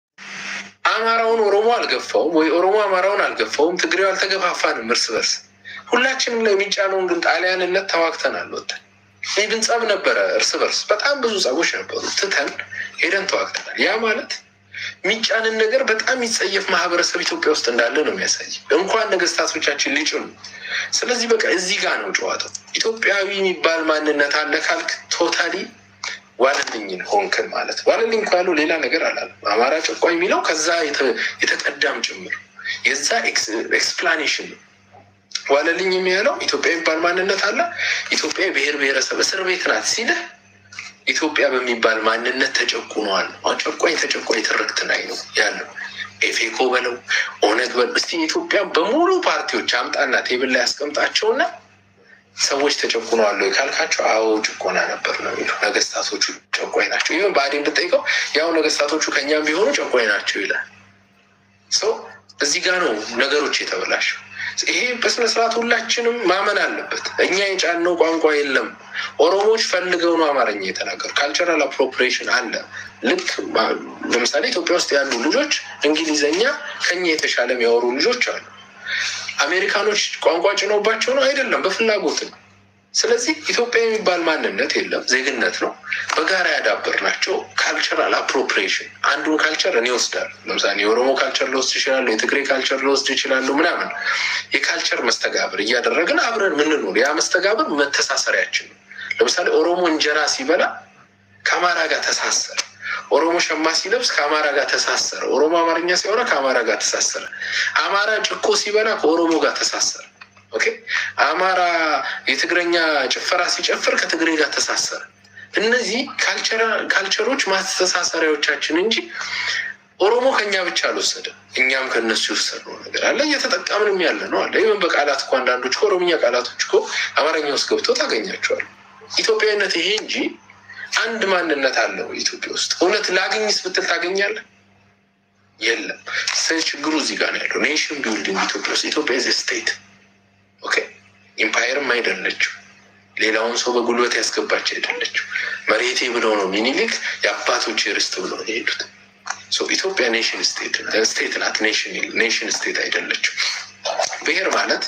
አማራውን ኦሮሞ አልገፋውም ወይ ኦሮሞ አማራውን አልገፋውም። ትግሬው አልተገፋፋንም እርስ በርስ ሁላችንም ላይ የሚጫነውን ግን ጣሊያንነት ተዋግተን አልወተን ይህን ጸብ ነበረ እርስ በርስ በጣም ብዙ ጸቦች ነበሩ። ትተን ሄደን ተዋግተናል። ያ ማለት የሚጫንን ነገር በጣም የሚጸየፍ ማህበረሰብ ኢትዮጵያ ውስጥ እንዳለ ነው የሚያሳይ እንኳን ነገስታቶቻችን ሊጭኑ። ስለዚህ በቃ እዚህ ጋር ነው ጨዋታው። ኢትዮጵያዊ የሚባል ማንነት አለ ካልክ ቶታሊ ዋለልኝን ሆንክን ማለት ዋለልኝ እኮ ያለው ሌላ ነገር አላለም። አማራ ጨቋኝ የሚለው ከዛ የተቀዳም ጭምር የዛ ኤክስፕላኔሽን ነው። ዋለልኝ የሚያለው ኢትዮጵያ የሚባል ማንነት አለ። ኢትዮጵያ የብሔር ብሔረሰብ እስር ቤት ናት ሲልህ ኢትዮጵያ በሚባል ማንነት ተጨቁነዋል። ጨቋኝ ተጨቋኝ ትርክት ላይ ነው ያለው። ኤፌኮ በለው ኦነግ በለው እስቲ ኢትዮጵያ በሙሉ ፓርቲዎች አምጣና ቴብል ላይ ያስቀምጣቸውና ሰዎች ተጨቁነዋል ወይ ካልካቸው፣ አዎ ጭቆና ነበር ነው የሚሉ ነገስታቶቹ ጨቋኝ ናቸው። ይህን ብአዴን ብጠይቀው ያው ነገስታቶቹ ከኛም ቢሆኑ ጨቋኝ ናቸው ይላል። ሰው እዚህ ጋር ነው ነገሮች የተበላሸው። ይሄ በስነስርዓት ሁላችንም ማመን አለበት። እኛ የጫነው ቋንቋ የለም። ኦሮሞዎች ፈልገው ነው አማርኛ የተናገሩ። ካልቸራል አፕሮፕሪዬሽን አለ። ልክ ለምሳሌ ኢትዮጵያ ውስጥ ያሉ ልጆች እንግሊዘኛ ከኛ የተሻለ የሚያወሩ ልጆች አሉ። አሜሪካኖች ቋንቋ ጭነውባቸው ነው አይደለም፣ በፍላጎት ነው። ስለዚህ ኢትዮጵያ የሚባል ማንነት የለም፣ ዜግነት ነው። በጋራ ያዳበር ናቸው። ካልቸራል አፕሮፕሪዬሽን አንዱን ካልቸር እኔ ወስዳለሁ። ለምሳሌ የኦሮሞ ካልቸር ልወስድ ይችላሉ፣ የትግሬ ካልቸር ልወስድ ይችላሉ፣ ምናምን የካልቸር መስተጋብር እያደረግን አብረን ምንኖር ያ መስተጋብር መተሳሰሪያችን ነው። ለምሳሌ ኦሮሞ እንጀራ ሲበላ ከአማራ ጋር ተሳሰረ። ኦሮሞ ሸማ ሲለብስ ከአማራ ጋር ተሳሰረ። ኦሮሞ አማርኛ ሲያወራ ከአማራ ጋር ተሳሰረ። አማራ ጭኮ ሲበላ ከኦሮሞ ጋር ተሳሰረ። ኦኬ አማራ የትግረኛ ጭፈራ ሲጨፍር ከትግሬ ጋር ተሳሰረ። እነዚህ ካልቸሮች ማስተሳሰሪያዎቻችን እንጂ ኦሮሞ ከኛ ብቻ አልወሰደም። እኛም ከእነሱ የወሰድነው ነገር አለ፣ እየተጠቀምንም ያለ ነው አለ። ይህም በቃላት እኮ አንዳንዶች ከኦሮምኛ ቃላቶች እኮ አማርኛ ውስጥ ገብተው ታገኛቸዋል። ኢትዮጵያዊነት ይሄ እንጂ አንድ ማንነት አለው ኢትዮጵያ ውስጥ። እውነት ላግኝስ ብትል ታገኛለህ? የለም። ችግሩ እዚህ ጋር ነው ያለው። ኔሽን ቢልዲንግ ኢትዮጵያ ውስጥ ኢትዮጵያ ዝ ስቴት ኦኬ ኢምፓየርም አይደለችው። ሌላውን ሰው በጉልበት ያስገባች አይደለችው። መሬቴ ብለው ነው ሚኒሊክ የአባቶች ርስት ብለው ነው የሄዱት። ኢትዮጵያ ኔሽን ስቴት ናት። ኔሽን ስቴት አይደለችው። ብሔር ማለት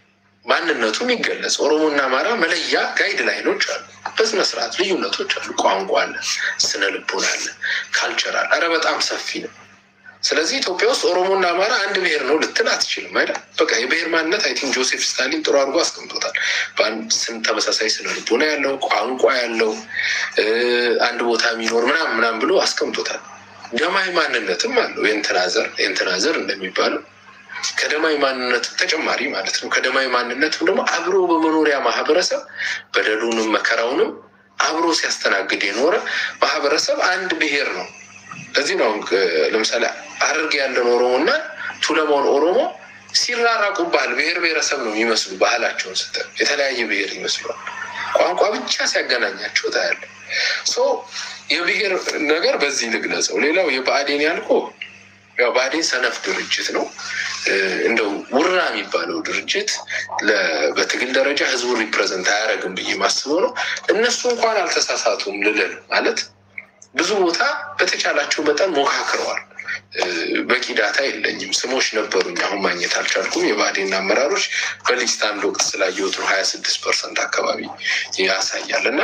ማንነቱ የሚገለጽ ኦሮሞና አማራ መለያ ጋይድ ላይኖች አሉ። በስነ ስርዓት ልዩነቶች አሉ። ቋንቋ አለ፣ ስነ ልቦና አለ፣ ካልቸር አለ። ኧረ በጣም ሰፊ ነው። ስለዚህ ኢትዮጵያ ውስጥ ኦሮሞና አማራ አንድ ብሔር ነው ልትል አትችልም አይደል? በቃ የብሔር ማንነት አይ ቲንክ ጆሴፍ ስታሊን ጥሩ አድርጎ አስቀምጦታል። በአንድ ስም ተመሳሳይ ስነ ልቦና ያለው ቋንቋ ያለው አንድ ቦታ የሚኖር ምናምን ምናምን ብሎ አስቀምጦታል። ደማዊ ማንነትም አለው የእንትና ዘር የእንትና ዘር እንደሚባለው ከደማዊ ማንነት ተጨማሪ ማለት ነው። ከደማዊ ማንነትም ደግሞ አብሮ በመኖሪያ ማህበረሰብ በደሉንም መከራውንም አብሮ ሲያስተናግድ የኖረ ማህበረሰብ አንድ ብሔር ነው። ለዚህ ነው ለምሳሌ ሐረርጌ ያለን ኦሮሞ እና ቱለማውን ኦሮሞ ሲራራቁብሃል ብሔር ብሔረሰብ ነው የሚመስሉ ባህላቸውን ስተ የተለያየ ብሔር ይመስሏል። ቋንቋ ብቻ ሲያገናኛቸው ታያለ። የብሔር ነገር በዚህ ልግለጸው። ሌላው የብአዴን ያልኮ ያው ብአዴን ሰነፍ ድርጅት ነው። እንደው ውራ የሚባለው ድርጅት በትግል ደረጃ ህዝቡን ሪፕሬዘንት አያደርግም ብዬ ማስበው ነው። እነሱ እንኳን አልተሳሳቱም ልልል ማለት ብዙ ቦታ በተቻላቸው መጠን ሞካክረዋል። በቂ ዳታ የለኝም። ስሞች ነበሩኝ፣ አሁን ማግኘት አልቻልኩም። የብአዴን አመራሮች በሊስት አንድ ወቅት ስላየሁት ነው ሀያ ስድስት ፐርሰንት አካባቢ ያሳያል እና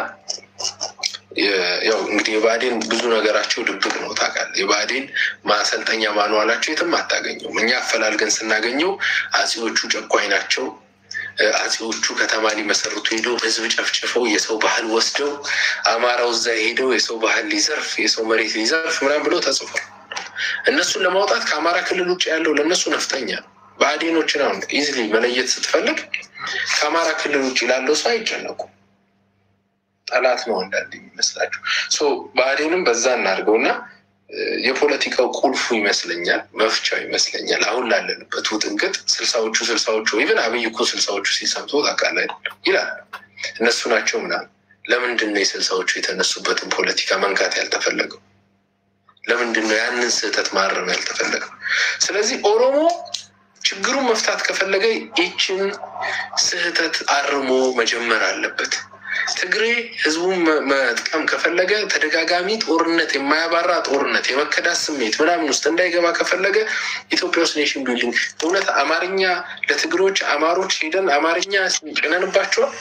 ያው እንግዲህ የብአዴን ብዙ ነገራቸው ድብቅ ነው ታውቃለህ። የብአዴን ማሰልጠኛ ማንዋላቸው የትም አታገኘውም። እኛ አፈላልገን ስናገኘው አጼዎቹ ጨቋኝ ናቸው፣ አጼዎቹ ከተማ ሊመሰርቱ ሄደው ህዝብ ጨፍጭፈው የሰው ባህል ወስደው አማራው እዛ ሄደው የሰው ባህል ሊዘርፍ የሰው መሬት ሊዘርፍ ምናምን ብሎ ተጽፏል። እነሱን ለማውጣት ከአማራ ክልል ውጭ ያለው ለእነሱ ነፍጠኛ ነው። ብአዴኖችን አሁን ኢዝሊ መለየት ስትፈልግ ከአማራ ክልል ውጭ ላለው ሰው አይጨነቁም። ጠላት ነው አንዳንድ የሚመስላቸው። ብአዴንም በዛ እናድርገው እና የፖለቲካው ቁልፉ ይመስለኛል መፍቻው ይመስለኛል አሁን ላለንበት ውጥንቅጥ ስልሳዎቹ ስልሳዎቹ ኢቨን አብይ እኮ ስልሳዎቹ ሲሰምቶ ታውቃለህ ይላል እነሱ ናቸው ምናምን። ለምንድን ነው የስልሳዎቹ የተነሱበትን ፖለቲካ መንካት ያልተፈለገው? ለምንድን ነው ያንን ስህተት ማረም ያልተፈለገው? ስለዚህ ኦሮሞ ችግሩን መፍታት ከፈለገ ይችን ስህተት አርሞ መጀመር አለበት። ትግሬ ህዝቡን መጥቀም ከፈለገ ተደጋጋሚ ጦርነት፣ የማያባራ ጦርነት፣ የመከዳት ስሜት ምናምን ውስጥ እንዳይገባ ከፈለገ ኢትዮጵያ ውስጥ ኔሽን ቢልዲንግ እውነት አማርኛ ለትግሮች አማሮች ሄደን አማርኛ ጭነንባቸዋል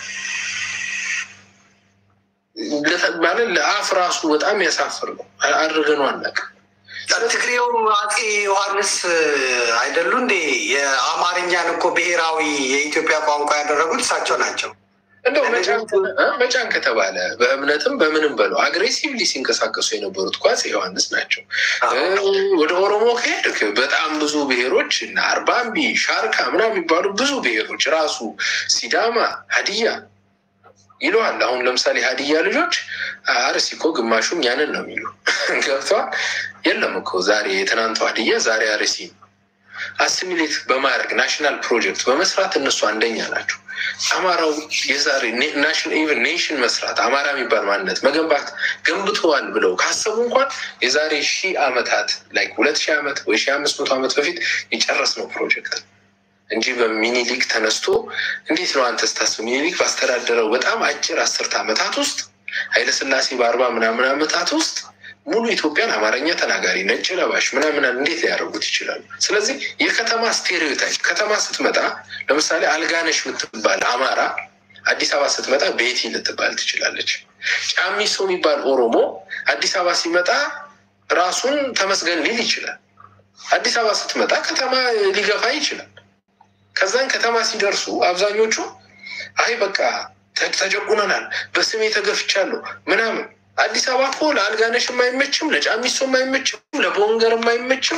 ማለት ለአፍ ራሱ በጣም ያሳፍር ነው። አድርገነው አናውቅም። ትግሬው አፄ ዮሐንስ አይደሉ እንዴ? የአማርኛን እኮ ብሔራዊ የኢትዮጵያ ቋንቋ ያደረጉት እሳቸው ናቸው። እንደው መጫን ከተባለ በእምነትም በምንም በለው አግሬሲቭሊ ሲንቀሳቀሱ የነበሩት እኮ አፄ ዮሐንስ ናቸው። ወደ ኦሮሞ ከሄድክ በጣም ብዙ ብሔሮች እና አርባምቢ፣ ሻርካ ምናምን የሚባሉ ብዙ ብሔሮች ራሱ ሲዳማ፣ ሀዲያ ይለዋል። አሁን ለምሳሌ ሀዲያ ልጆች አርሲ እኮ ግማሹም ያንን ነው የሚሉ ገብተዋል። የለም እኮ ዛሬ የትናንቱ ሀዲያ ዛሬ አርሲ ነው። አሲሚሌት በማድረግ ናሽናል ፕሮጀክት በመስራት እነሱ አንደኛ ናቸው። አማራው የዛሬ ኢቨን ኔሽን መስራት አማራ የሚባል ማንነት መገንባት ገንብተዋል ብለው ካሰቡ እንኳን የዛሬ ሺህ ዓመታት ላይ ሁለት ሺህ ዓመት ወይ ሺህ አምስት መቶ ዓመት በፊት የጨረስነው ፕሮጀክት እንጂ በሚኒሊክ ተነስቶ እንዴት ነው አንተ ስታስብ ሚኒሊክ ባስተዳደረው በጣም አጭር አስርት ዓመታት ውስጥ ኃይለስላሴ በአርባ ምናምን ዓመታት ውስጥ ሙሉ ኢትዮጵያን አማርኛ ተናጋሪ ነጭ ለባሽ ምናምን እንዴት ሊያደርጉት ይችላሉ? ስለዚህ የከተማ ስቴሪዮታይፕ ከተማ ስትመጣ ለምሳሌ አልጋነሽ የምትባል አማራ አዲስ አበባ ስትመጣ ቤቲ ልትባል ትችላለች። ጫሚሶ የሚባል ኦሮሞ አዲስ አበባ ሲመጣ ራሱን ተመስገን ሊል ይችላል። አዲስ አበባ ስትመጣ ከተማ ሊገፋ ይችላል። ከዛን ከተማ ሲደርሱ አብዛኞቹ አይ በቃ ተጨቁነናል፣ በስሜ ተገፍቻለሁ ምናምን አዲስ አበባ እኮ ለአልጋነሽም አይመችም፣ ለጫሚሶም አይመችም፣ ለቦንገርም አይመችም፣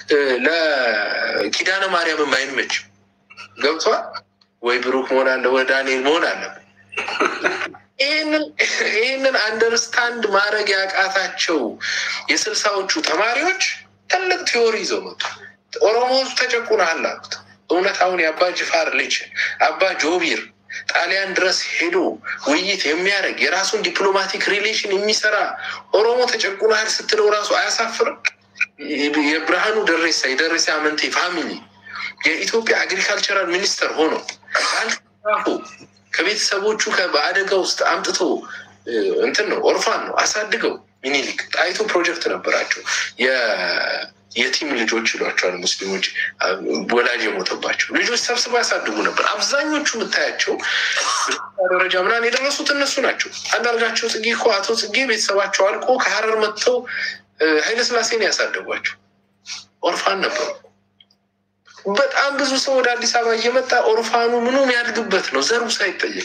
ለኪዳነ ማርያምም አይመችም። ገብቷል ወይ? ብሩክ መሆን አለ ወይ ዳንኤል መሆን አለ። ይህንን አንደርስታንድ ማድረግ ያቃታቸው የስልሳዎቹ ተማሪዎች ትልቅ ቲዮሪ ይዘው መጡ። ኦሮሞ ተጨቁነሃል አሉት። እውነት አሁን የአባ ጅፋር ልጅ አባ ጆቢር ጣሊያን ድረስ ሄዶ ውይይት የሚያደርግ የራሱን ዲፕሎማቲክ ሪሌሽን የሚሰራ ኦሮሞ ተጨቁናል ስትለው ራሱ አያሳፍርም? የብርሃኑ ደሬሳ የደሬሳ አመንቴ ፋሚሊ የኢትዮጵያ አግሪካልቸራል ሚኒስተር ሆኖ አልፎ ከቤተሰቦቹ በአደጋ ውስጥ አምጥቶ እንትን ነው ኦርፋን ነው አሳድገው ሚኒሊክ ጣይቱ ፕሮጀክት ነበራቸው። የቲም ልጆች ይሏቸዋል ሙስሊሞች፣ ወላጅ የሞተባቸው ልጆች ሰብስበው ያሳድጉ ነበር። አብዛኞቹ የምታያቸው ደረጃ ምናምን የደረሱት እነሱ ናቸው። አንዳርጋቸው ጽጌ እኮ አቶ ጽጌ ቤተሰባቸው አልቆ ከሀረር መጥተው ኃይለስላሴን ያሳደጓቸው ኦርፋን ነበሩ። በጣም ብዙ ሰው ወደ አዲስ አበባ እየመጣ ኦርፋኑ ምኑም ያድግበት ነው ዘሩ ሳይጠየቅ።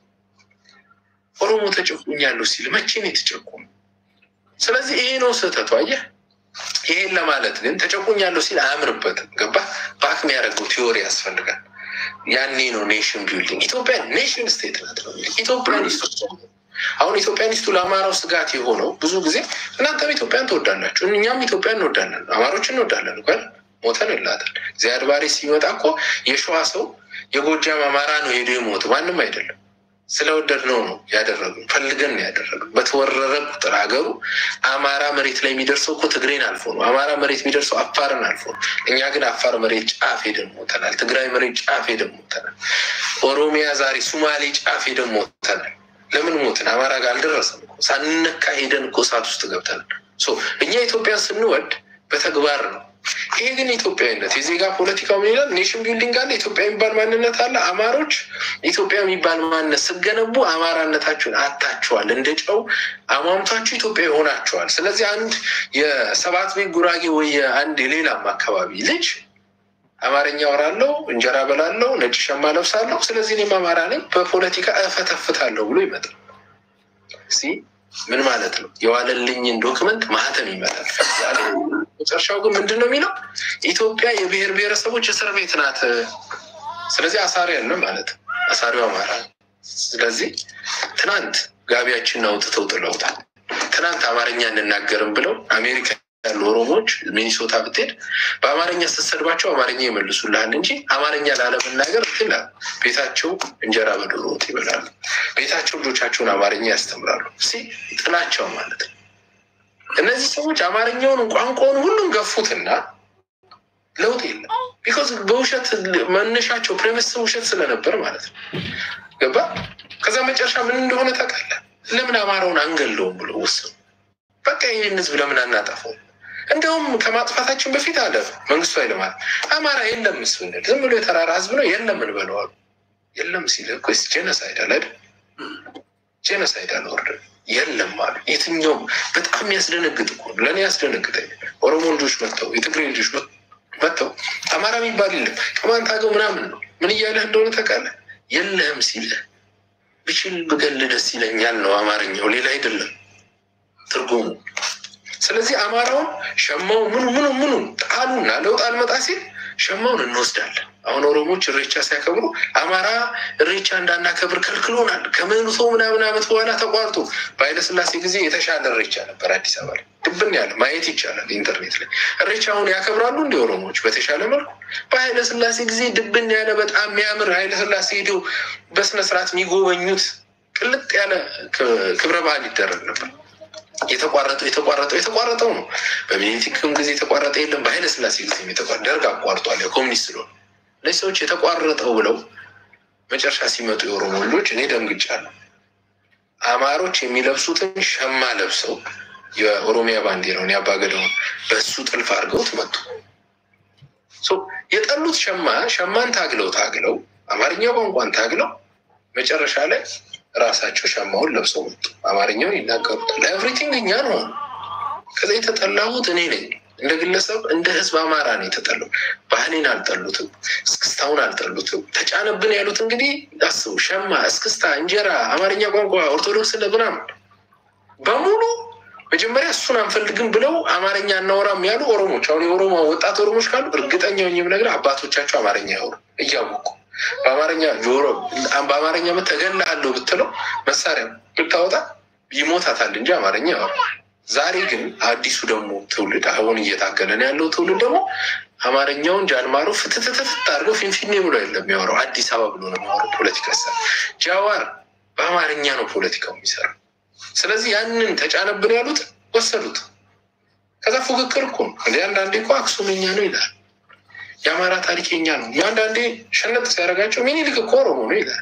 ኦሮሞ ተጨቁኛለሁ ሲል መቼ ነው የተጨቁሙ? ስለዚህ ይሄ ነው ስህተቱ። አየህ፣ ይሄን ለማለት ግን ተጨቁኛለሁ ሲል አያምርበትም። ገባ ባክ የሚያደርገው ቲዎሪ ያስፈልጋል። ያኔ ነው ኔሽን ቢልዲንግ። ኢትዮጵያ ኔሽን ስቴት ናት ነው ኢትዮጵያኒስቶች አሁን ኢትዮጵያኒስቱ ለአማራው ስጋት የሆነው ብዙ ጊዜ እናንተም ኢትዮጵያን ትወዳላችሁ፣ እኛም ኢትዮጵያን እንወዳለን፣ አማሮች እንወዳለን እኮ ሞተን እላታል። ዚያድ ባሬ ሲመጣ እኮ የሸዋ ሰው የጎጃም አማራ ነው ሄዶ የሞት ማንም አይደለም። ስለወደድ ነው ነው ያደረጉ ፈልገን ነው ያደረጉ። በተወረረ ቁጥር ሀገሩ አማራ መሬት ላይ የሚደርሰው እኮ ትግሬን አልፎ ነው። አማራ መሬት የሚደርሰው አፋርን አልፎ ነው። እኛ ግን አፋር መሬት ጫፍ ሄደን ሞተናል። ትግራይ መሬት ጫፍ ሄደን ሞተናል። ኦሮሚያ ዛሬ ሱማሌ ጫፍ ሄደን ሞተናል። ለምን ሞትን? አማራ ጋር አልደረሰም እኮ ሳንነካ ሄደን እኮ እሳት ውስጥ ገብተናል። እኛ ኢትዮጵያን ስንወድ በተግባር ነው። ይሄ ግን ኢትዮጵያዊነት የዜጋ ፖለቲካው ምን ይላል? ኔሽን ቢልዲንግ አለ፣ ኢትዮጵያ የሚባል ማንነት አለ። አማሮች ኢትዮጵያ የሚባል ማንነት ስገነቡ አማራነታችሁን አታችኋል፣ እንደ ጨው አሟምታችሁ ኢትዮጵያ ይሆናችኋል። ስለዚህ አንድ የሰባት ቤት ጉራጌ ወይ አንድ የሌላም አካባቢ ልጅ አማርኛ ወራለው፣ እንጀራ በላለው፣ ነጭ ሸማ ለብሳለሁ፣ ስለዚህ እኔም አማራ ነኝ፣ በፖለቲካ እፈተፍታለሁ ብሎ ይመጣል። ምን ማለት ነው? የዋለልኝን ዶክመንት ማህተም ይመጣል። መጨረሻው ግን ምንድን ነው የሚለው? ኢትዮጵያ የብሔር ብሔረሰቦች እስር ቤት ናት። ስለዚህ አሳሪ ያለ ማለት አሳሪው አማራ። ስለዚህ ትናንት ጋቢያችንን አውጥተው ጥለውታል። ትናንት አማርኛ እንናገርም ብለው አሜሪካ ያሉ ኦሮሞዎች ሚኒሶታ ብትሄድ በአማርኛ ስትሰድባቸው አማርኛ ይመልሱልሃል እንጂ አማርኛ ላለመናገር ትላል። ቤታቸው እንጀራ በዶሮ ወጥ ይበላሉ። ቤታቸው ልጆቻቸውን አማርኛ ያስተምራሉ። ሲ ጥላቸው ማለት ነው። እነዚህ ሰዎች አማርኛውን ቋንቋውን ሁሉም ገፉትና ለውጥ የለም። ቢኮዝ በውሸት መነሻቸው ፕሬሚስ ውሸት ስለነበር ማለት ነው። ገባ ከዛ መጨረሻ ምን እንደሆነ ታውቃለህ? ለምን አማራውን አንገለውም ብሎ ወሰኑ። በቃ ይህን ህዝብ ለምን አናጠፈው? እንዲሁም ከማጥፋታችን በፊት አለ መንግስቱ ኃይለማርያም አማራ የለም ስንል ዝም ብሎ የተራራ ህዝብ ነው የለም እንበለዋሉ። የለም ሲል እኮ ጄኖሳይድ አለ አይደል? ጄኖሳይድ አለ ወርደ የለም አሉ። የትኛውም በጣም የሚያስደነግጥ እኮ ለእኔ ያስደነግጠኝ ኦሮሞ ልጆች መጥተው የትግሬ ልጆች መጥተው አማራ የሚባል የለም ቅማንት አገው ምናምን ነው ምን እያለህ እንደሆነ ታውቃለህ? የለህም ሲልህ ብችል ብገል ደስ ይለኛል ነው አማርኛው፣ ሌላ አይደለም ትርጉሙ። ስለዚህ አማራውን ሸማው ምኑ ምኑ ምኑ ጣሉና ለውጥ አልመጣ ሲል ሸማውን እንወስዳለን። አሁን ኦሮሞች እሬቻ ሲያከብሩ አማራ እሬቻ እንዳናከብር ከልክሎናል። ከመቶ ምናምን ዓመት በኋላ ተቋርጦ በኃይለስላሴ ጊዜ የተሻለ እሬቻ ነበር አዲስ አበባ ላይ ድብን ያለ ማየት ይቻላል ኢንተርኔት ላይ። እሬቻውን ያከብራሉ እንዲ ኦሮሞዎች በተሻለ መልኩ። በኃይለስላሴ ጊዜ ድብን ያለ በጣም የሚያምር ኃይለስላሴ ሄደው በስነስርዓት የሚጎበኙት ቅልጥ ያለ ክብረ በዓል ይደረግ ነበር። የተቋረጠው የተቋረጠው የተቋረጠው ነው። በሚኒሊክም ጊዜ የተቋረጠ የለም። በኃይለ ስላሴ ጊዜ ደርግ አቋርጧል። ኮሚኒስት ስለሆነ እነዚህ ሰዎች የተቋረጠው ብለው መጨረሻ ሲመጡ የኦሮሞ ልጆች እኔ ደንግጫለሁ። አማሮች የሚለብሱትን ሸማ ለብሰው የኦሮሚያ ባንዲራውን ያባገደውን በሱ ጥልፍ አድርገውት መጡ። የጠሉት ሸማ ሸማን ታግለው ታግለው አማርኛ ቋንቋን ታግለው መጨረሻ ላይ ራሳቸው ሸማውን ለብሰው መጡ። አማርኛውን ይናገሩታል። ኤቭሪቲንግ እኛ ነው። ከዛ የተጠላሁት እኔ ነኝ። እንደ ግለሰብ እንደ ህዝብ አማራ ነው የተጠላው። ባህሌን አልጠሉትም፣ እስክስታውን አልጠሉትም። ተጫነብን ያሉት እንግዲህ አስቡ፣ ሸማ፣ እስክስታ፣ እንጀራ፣ አማርኛ ቋንቋ፣ ኦርቶዶክስ ምናምን በሙሉ መጀመሪያ እሱን አንፈልግም ብለው አማርኛ እናወራም ያሉ ኦሮሞች፣ አሁን የኦሮሞ ወጣት ኦሮሞች ካሉ እርግጠኛ ሆኜ የምነግርህ አባቶቻቸው አማርኛ ያወሩ እያወቁ በአማርኛ ጆሮ በአማርኛ ተገላለሁ ብትለው መሳሪያ ብታወጣ ይሞታታል እንጂ አማርኛ ያወሩ። ዛሬ ግን አዲሱ ደግሞ ትውልድ አሁን እየታገለን ያለው ትውልድ ደግሞ አማርኛውን ጃልማሮ ፍትትትት አድርገው ፊንፊኔ ብሎ የለም የሚያወራው አዲስ አበባ ብሎ ነው የሚያወራው። ፖለቲካ ሳ ጃዋር በአማርኛ ነው ፖለቲካው የሚሰራው። ስለዚህ ያንን ተጫነብን ያሉት ወሰዱት። ከዛ ፉክክር እኮ ነው እንደ አንዳንዴ እኮ አክሱምኛ ነው ይላል የአማራ ታሪክ የኛ ነው። አንዳንዴ ሸነጥ ሲያደርጋቸው ሚኒሊክ እኮ ኦሮሞ ነው ይላል።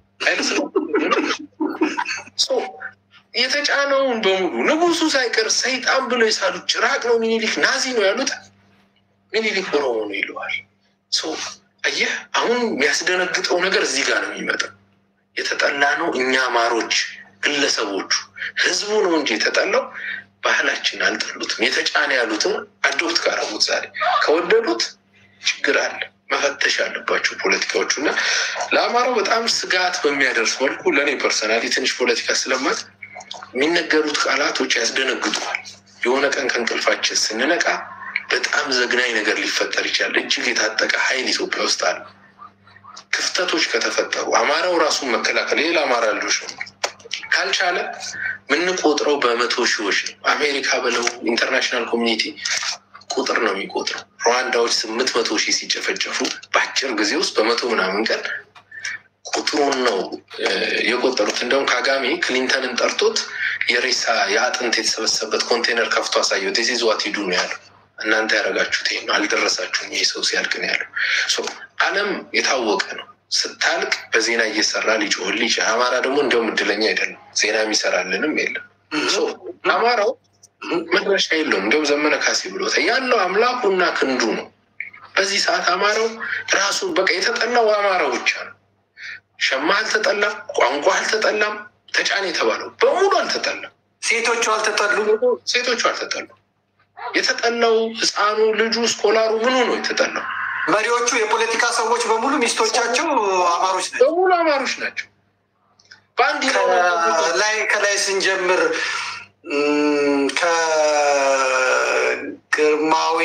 የተጫነውን በሙሉ ንጉሱ ሳይቀር ሰይጣን ብሎ የሳሉት ጭራቅ ነው ሚኒሊክ፣ ናዚ ነው ያሉት ሚኒሊክ ኦሮሞ ነው ይለዋል። አየህ፣ አሁን የሚያስደነግጠው ነገር እዚህ ጋር ነው የሚመጣው። የተጠላ ነው እኛ አማሮች፣ ግለሰቦቹ፣ ህዝቡ ነው እንጂ የተጠላው ባህላችን አልጠሉትም። የተጫነ ያሉትን አዶፕት ካረጉት ዛሬ ከወደዱት ችግር አለ። መፈተሽ ያለባቸው ፖለቲካዎቹ እና ለአማራው በጣም ስጋት በሚያደርስ መልኩ ለእኔ ፐርሰናሊ ትንሽ ፖለቲካ ስለማት የሚነገሩት ቃላቶች ያስደነግጡዋል። የሆነ ቀን ከእንቅልፋችን ስንነቃ በጣም ዘግናኝ ነገር ሊፈጠር ይችላል። እጅግ የታጠቀ ኃይል ኢትዮጵያ ውስጥ አለ። ክፍተቶች ከተፈጠሩ አማራው ራሱን መከላከል ሌላ አማራ ልጆች ነው ካልቻለ የምንቆጥረው በመቶ ሺዎች ነው። አሜሪካ ብለው ኢንተርናሽናል ኮሚኒቲ ቁጥር ነው የሚቆጥረው። ሩዋንዳዎች ስምንት መቶ ሺህ ሲጨፈጨፉ በአጭር ጊዜ ውስጥ በመቶ ምናምን ቀን ቁጥሩን ነው የቆጠሩት። እንደውም ካጋሜ ክሊንተንን ጠርቶት የሬሳ የአጥንት የተሰበሰበበት ኮንቴነር ከፍቶ አሳየው። ቴሲዝ ዋት ሂዱ ነው ያለው። እናንተ ያደረጋችሁት ይሄ ነው፣ አልደረሳችሁም። ይህ ሰው ሲያልቅ ነው ያለው። ዓለም የታወቀ ነው። ስታልቅ በዜና እየሰራ ሊጮህል ይችላል። አማራ ደግሞ እንደውም እድለኛ አይደለም፣ ዜና የሚሰራልንም የለም። አማራው መድረሻ የለውም። እንደውም ዘመነ ካሴ ብሎታል። ያለው አምላኩና ክንዱ ነው። በዚህ ሰዓት አማራው ራሱ በቃ የተጠላው አማራው ብቻ ነው። ሸማ አልተጠላም፣ ቋንቋ አልተጠላም፣ ተጫን የተባለው በሙሉ አልተጠላም። ሴቶቹ አልተጠሉ፣ ሴቶቹ አልተጠሉ። የተጠላው ህፃኑ፣ ልጁ፣ ስኮላሩ ምኑ ነው የተጠላው? መሪዎቹ የፖለቲካ ሰዎች በሙሉ ሚስቶቻቸው አማሮች ናቸው። በሙሉ አማሮች ናቸው። በአንድ ላይ ከላይ ስንጀምር ከግርማዊ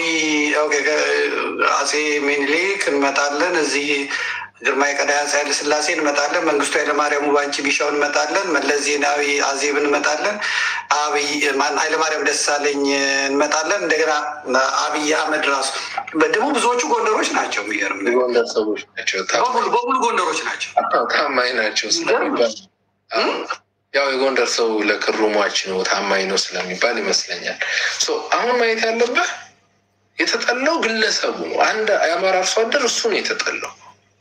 አጼ ሚኒሊክ እንመጣለን። እዚህ ግርማዊ ቀዳማዊ አፄ ኃይለ ሥላሴ እንመጣለን። መንግስቱ ኃይለማርያም ውባንቺ ቢሻው እንመጣለን። መለስ ዜናዊ አዜብ እንመጣለን። አብይ ማን ኃይለማርያም ደሳለኝ እንመጣለን። እንደገና አብይ አህመድ ራሱ ደግሞ ብዙዎቹ ጎንደሮች ናቸው። የሚገርም ጎንደር ሰዎች ናቸው። በሙሉ ጎንደሮች ናቸው። ታማኝ ናቸው ስለሚባል ያው የጎንደር ሰው ለክሩ ሟች ነው ታማኝ ነው ስለሚባል ይመስለኛል። አሁን ማየት ያለብህ የተጠላው ግለሰቡ ነው። አንድ የአማራ አርሶ አደር እሱ ነው የተጠላው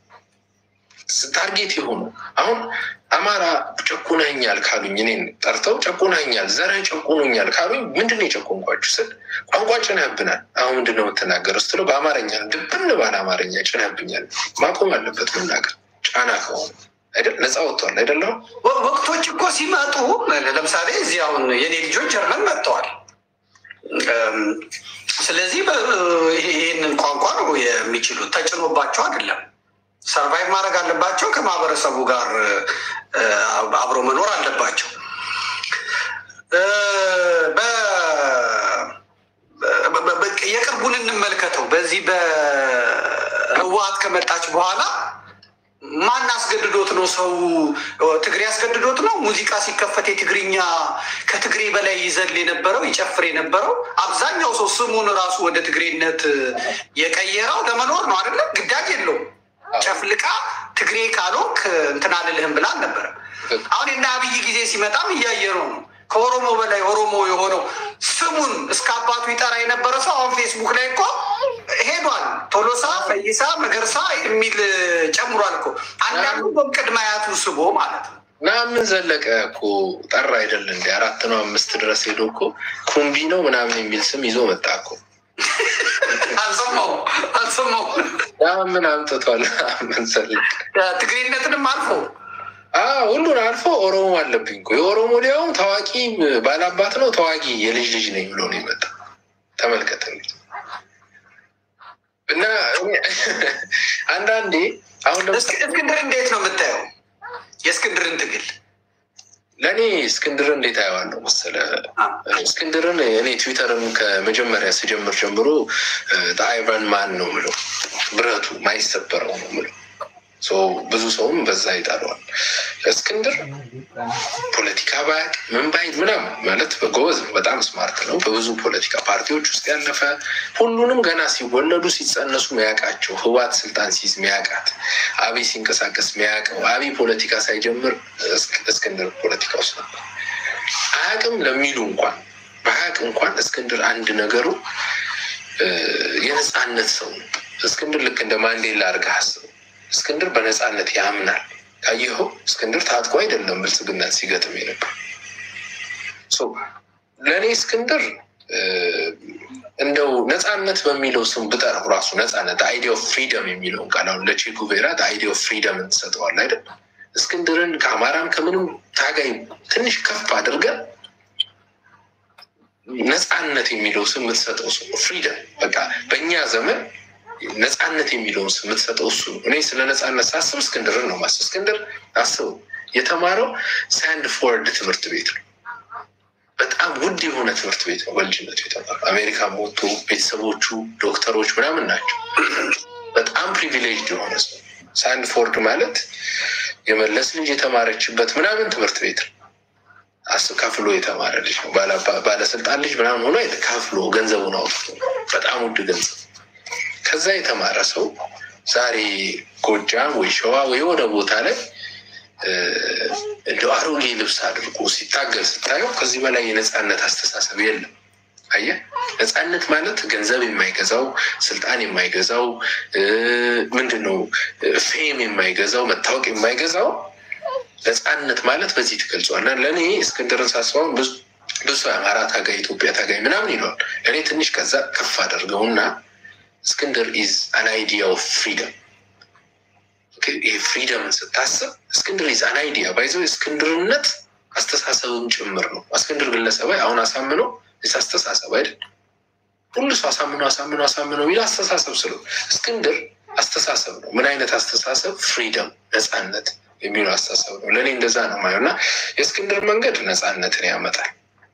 ታርጌት የሆኑ አሁን አማራ ጨቁነኛል ካሉኝ እኔን ጠርተው ጨቁነኛል፣ ዘረ ጨቁኖኛል ካሉኝ ምንድን ነው የጨቆንኳችሁ ስል ቋንቋ ጭነህብናል። አሁን ምንድን ነው የምትናገረው ስትለው በአማርኛ ድብን ባለ አማርኛ ጭነህብኛል። ማቆም አለበት መናገር ጫና ከሆነ አይደል ነፃ ወጥቷል አይደለም። ወቅቶች እኮ ሲመጡ ለምሳሌ እዚህ አሁን የኔ ልጆች ጀርመን መጥተዋል። ስለዚህ ይህንን ቋንቋ ነው የሚችሉት፣ ተጭኖባቸው አይደለም። ሰርቫይቭ ማድረግ አለባቸው። ከማህበረሰቡ ጋር አብሮ መኖር አለባቸው። የቅርቡን እንመልከተው። በዚህ በህወሓት ከመጣች በኋላ ማን አስገድዶት ነው? ሰው ትግሬ አስገድዶት ነው? ሙዚቃ ሲከፈት የትግርኛ ከትግሬ በላይ ይዘል የነበረው ይጨፍር የነበረው አብዛኛው ሰው ስሙን ራሱ ወደ ትግሬነት የቀየረው ለመኖር ነው አይደለም? ግዳጅ የለውም። ጨፍልቃ ትግሬ ካልሆንክ እንትን አልልህም ብላ አልነበረም። አሁን የእነ አብይ ጊዜ ሲመጣም እያየነው ነው። ከኦሮሞ በላይ ኦሮሞ የሆነው ስሙን እስከ አባቱ ይጠራ የነበረ ሰው አሁን ፌስቡክ ላይ እኮ ሄዷል። ቶሎሳ፣ ፈይሳ፣ መገርሳ የሚል ጨምሯል እኮ አንዳንዱ በቅድመ አያቱ ስቦ ማለት ነው። ምናምን ዘለቀ እኮ ጠራ አይደል እንዲ አራት ነው አምስት ድረስ ሄዶ እኮ ኩምቢ ነው ምናምን የሚል ስም ይዞ መጣ እኮ አልሰማው አልሰማው ምን አምጥቷል? ምን ዘለቀ ትግሬነትንም አልፎ ሁሉን አልፎ ኦሮሞ አለብኝ እኮ የኦሮሞ ሊያውም ታዋቂ ባላባት ነው ታዋቂ የልጅ ልጅ ነኝ ብሎ ነው የመጣ ተመልከት እንግዲህ እና አንዳንዴ አሁን እስክንድር እንዴት ነው የምታየው? የእስክንድርን ትግል ለእኔ እስክንድርን እንዴት አየዋለሁ መሰለ? እስክንድርን እኔ ትዊተርን ከመጀመሪያ ስጀምር ጀምሮ አይቨን ማን ነው ምለው ብረቱ ማይሰበረው ነው ምለው ብዙ ሰውም በዛ ይጠራዋል። እስክንድር ፖለቲካ ባያቅ ምን ባይል ምናምን ማለት በጎበዝ ነው። በጣም ስማርት ነው። በብዙ ፖለቲካ ፓርቲዎች ውስጥ ያለፈ ሁሉንም ገና ሲወለዱ ሲጸነሱ ሚያውቃቸው ህዋት ስልጣን ሲይዝ ሚያውቃት አብይ ሲንቀሳቀስ ሚያውቀው አብይ ፖለቲካ ሳይጀምር እስክንድር ፖለቲካ ውስጥ ነበር። አያውቅም ለሚሉ እንኳን በአያውቅ እንኳን እስክንድር አንድ ነገሩ የነፃነት ሰው ነው። እስክንድር ልክ እንደ ማንዴላ አድርገህ አስበው። እስክንድር በነፃነት ያምናል። ካየኸው እስክንድር ታጥቆ አይደለም ብልጽግናን ሲገጥም የነበር። ለእኔ እስክንድር እንደው ነፃነት በሚለው ስም ብጠራው ራሱ ነፃነት አይዲያ ኦፍ ፍሪደም የሚለውን ቃል አሁን ለቼጉቬራ አይዲያ ኦፍ ፍሪደም እንሰጠዋል አይደል? እስክንድርን ከአማራም ከምንም ታጋይ ትንሽ ከፍ አድርገን ነፃነት የሚለው ስም የምትሰጠው ሰው ፍሪደም በቃ በእኛ ዘመን ነፃነት የሚለውን ስም የምትሰጠው እሱ ነው። እኔ ስለ ነፃነት ሳስብ እስክንድርን ነው ማስብ። እስክንድር አስቡ የተማረው ሳንድፎርድ ትምህርት ቤት ነው። በጣም ውድ የሆነ ትምህርት ቤት ነው። በልጅነቱ የተማረው አሜሪካ ሞቶ ቤተሰቦቹ ዶክተሮች ምናምን ናቸው። በጣም ፕሪቪሌጅድ የሆነ ሰው ሳንድፎርድ ማለት የመለስ ልጅ የተማረችበት ምናምን ትምህርት ቤት ነው። አስብ ከፍሎ የተማረ ልጅ ነው። ባለስልጣን ልጅ ምናምን ሆኖ ከፍሎ ገንዘቡን አውጥቶ በጣም ውድ ገንዘብ ከዛ የተማረ ሰው ዛሬ ጎጃም ወይ ሸዋ ወይ የሆነ ቦታ ላይ እንደ አሮጌ ልብስ አድርጎ ሲታገል ስታየው ከዚህ በላይ የነፃነት አስተሳሰብ የለም። አየህ፣ ነፃነት ማለት ገንዘብ የማይገዛው ስልጣን የማይገዛው ምንድን ነው ፌም የማይገዛው መታወቅ የማይገዛው ነፃነት ማለት በዚህ ትገልጿል። ለእኔ እስክንድርን ሳስበውን ብዙ የአማራ ታጋይ ኢትዮጵያ ታጋይ ምናምን ይለዋል። ለእኔ ትንሽ ከዛ ከፍ አደርገውና እስክንድር ኢዝ አን አይዲያ ኦፍ ፍሪደም። ይህ ፍሪደምን ስታስብ እስክንድር ኢዝ አን አይዲያ ባይዘው እስክንድርነት አስተሳሰብም ጭምር ነው። እስክንድር ግለሰባዊ አሁን አሳምነው ስ አስተሳሰብ አይደል? ሁሉ ሰው አሳምነው አሳምነው አሳምነው የሚል አስተሳሰብ ስለ እስክንድር አስተሳሰብ ነው። ምን አይነት አስተሳሰብ? ፍሪደም ነፃነት የሚለው አስተሳሰብ ነው። ለእኔ እንደዛ ነው ማየው እና የእስክንድር መንገድ ነፃነትን ያመጣል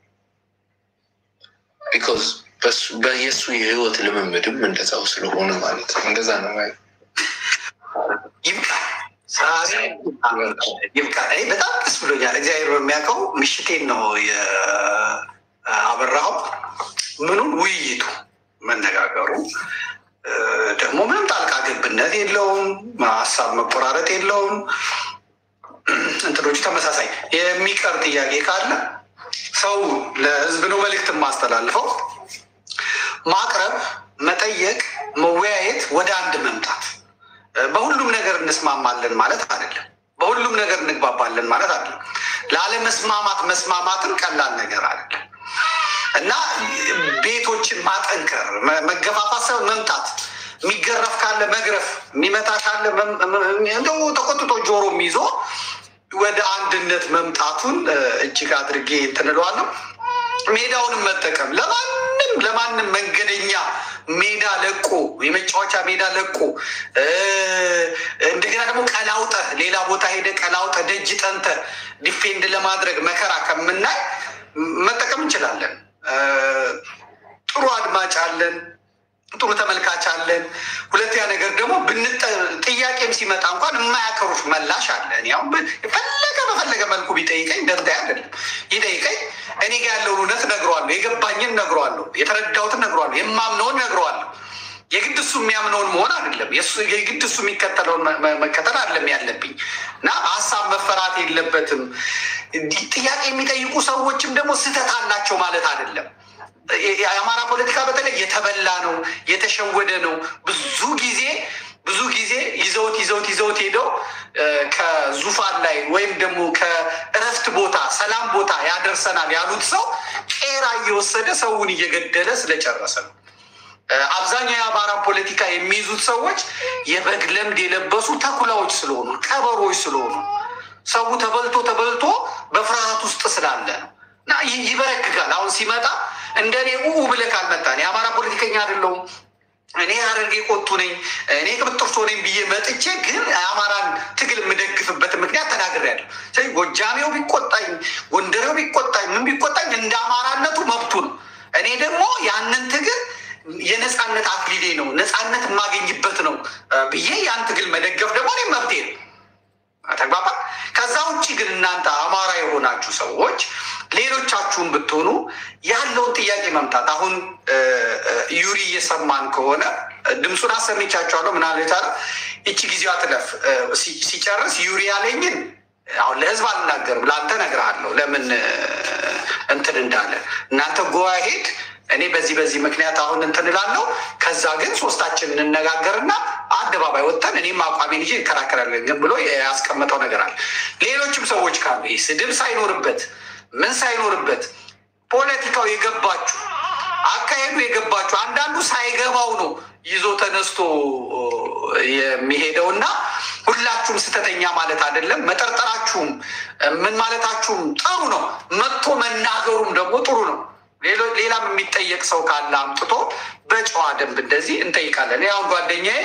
ቢኮዝ የእሱ የህይወት ልምምድም እንደዛው ስለሆነ ማለት ነው። እንደዛ ነው ማየው። ይብቃ ዛሬ ይብቃ። እኔ በጣም ደስ ብሎኛል። እግዚአብሔር በሚያውቀው ምሽቴን ነው የአበራኸው። ምኑን ውይይቱ መነጋገሩ ደግሞ ምንም ጣልቃ ገብነት የለውም፣ ሀሳብ መቆራረጥ የለውም። እንትኖቹ ተመሳሳይ የሚቀር ጥያቄ ካለ ሰው ለህዝብ ነው መልእክት የማስተላልፈው ማቅረብ፣ መጠየቅ፣ መወያየት፣ ወደ አንድ መምጣት። በሁሉም ነገር እንስማማለን ማለት አይደለም። በሁሉም ነገር እንግባባለን ማለት አይደለም። ላለመስማማት መስማማትን ቀላል ነገር አይደለም እና ቤቶችን ማጠንከር፣ መገፋፋት ሰው መምጣት፣ የሚገረፍ ካለ መግረፍ፣ የሚመታ ካለ እንደው ተቆጥቶ ጆሮም ይዞ ወደ አንድነት መምጣቱን እጅግ አድርጌ እንትን እለዋለሁ። ሜዳውንም መጠቀም ለማንም ለማንም መንገደኛ ሜዳ ለቆ የመጫወቻ ሜዳ ለቆ እንደገና ደግሞ ቀላውጠ ሌላ ቦታ ሄደ ቀላውጠ ደጅ ጠንተ ዲፌንድ ለማድረግ መከራ ከምናይ መጠቀም እንችላለን። ጥሩ አድማጭ አለን፣ ጥሩ ተመልካች አለን። ሁለተኛ ነገር ደግሞ ጥያቄም ሲመጣ እንኳን የማያከሩት መላሽ አለ። እኔ አሁን የፈለገ በፈለገ መልኩ ቢጠይቀኝ ደንታ አይደለም ይጠይቀኝ። እኔ ጋ ያለውን እውነት ነግረዋለሁ፣ የገባኝን ነግረዋለሁ፣ የተረዳሁትን ነግረዋለሁ፣ የማምነውን ነግረዋለሁ። የግድ እሱ የሚያምነውን መሆን አይደለም፣ የግድ እሱ የሚከተለውን መከተል አይደለም ያለብኝ እና ሀሳብ መፈራት የለበትም። ጥያቄ የሚጠይቁ ሰዎችም ደግሞ ስህተት አላቸው ማለት አይደለም። የአማራ ፖለቲካ በተለይ የተበላ ነው፣ የተሸወደ ነው። ብዙ ጊዜ ብዙ ጊዜ ይዘውት ይዘውት ይዘውት ሄደው ከዙፋን ላይ ወይም ደግሞ ከእረፍት ቦታ ሰላም ቦታ ያደርሰናል ያሉት ሰው ቄራ እየወሰደ ሰውን እየገደለ ስለጨረሰ ነው። አብዛኛው የአማራ ፖለቲካ የሚይዙት ሰዎች የበግ ለምድ የለበሱ ተኩላዎች ስለሆኑ ቀበሮች ስለሆኑ ሰው ተበልቶ ተበልቶ በፍርሃት ውስጥ ስላለ ነው እና ይበረግጋል። አሁን ሲመጣ እንደ እኔ ኡ ብለህ ካልመጣን የአማራ ፖለቲከኛ አይደለሁም እኔ ሀረርጌ ቆጡ ነኝ እኔ ቅብጥርሶ ነኝ ብዬ መጥቼ ግን የአማራን ትግል የምደግፍበት ምክንያት ተናግሬያለሁ። ስለዚህ ጎጃሜው ቢቆጣኝ፣ ጎንደሬው ቢቆጣኝ፣ ምን ቢቆጣኝ እንደ አማራነቱ መብቱ ነው። እኔ ደግሞ ያንን ትግል የነፃነት አክሊሌ ነው፣ ነፃነት የማገኝበት ነው ብዬ ያን ትግል መደገፍ ደግሞ እኔ መብቴ ነው። ተግባባ። ከዛ ውጭ ግን እናንተ አማራ የሆናችሁ ሰዎች ሌሎቻችሁን ብትሆኑ ያለውን ጥያቄ መምጣት አሁን ዩሪ እየሰማን ከሆነ ድምፁን አሰሚቻቸዋለሁ። ምን አለ የታለ ይቺ ጊዜዋ ትለፍ ሲጨርስ ዩሪ ያለኝን አሁን ለህዝብ አልናገርም፣ ለአንተ እነግርሃለሁ ለምን እንትን እንዳለ እናንተ ጎዋ ሄድ እኔ በዚህ በዚህ ምክንያት አሁን እንትን እላለሁ። ከዛ ግን ሶስታችን እንነጋገርና አደባባይ ወጥተን እኔም አቋሜን ይዤ እንከራከራለን ግን ብሎ ያስቀመጠው ነገር አለ። ሌሎችም ሰዎች ካሉ ይህ ስድብ ሳይኖርበት ምን ሳይኖርበት ፖለቲካው የገባችሁ አካሄዱ የገባችሁ አንዳንዱ ሳይገባው ነው ይዞ ተነስቶ የሚሄደው እና ሁላችሁም ስተተኛ ማለት አይደለም። መጠርጠራችሁም ምን ማለታችሁም ጥሩ ነው። መጥቶ መናገሩም ደግሞ ጥሩ ነው። ሌሎ- ሌላም የሚጠየቅ ሰው ካለ አምጥቶ በጨዋ ደንብ እንደዚህ እንጠይቃለን። እኔ አሁን ጓደኛዬ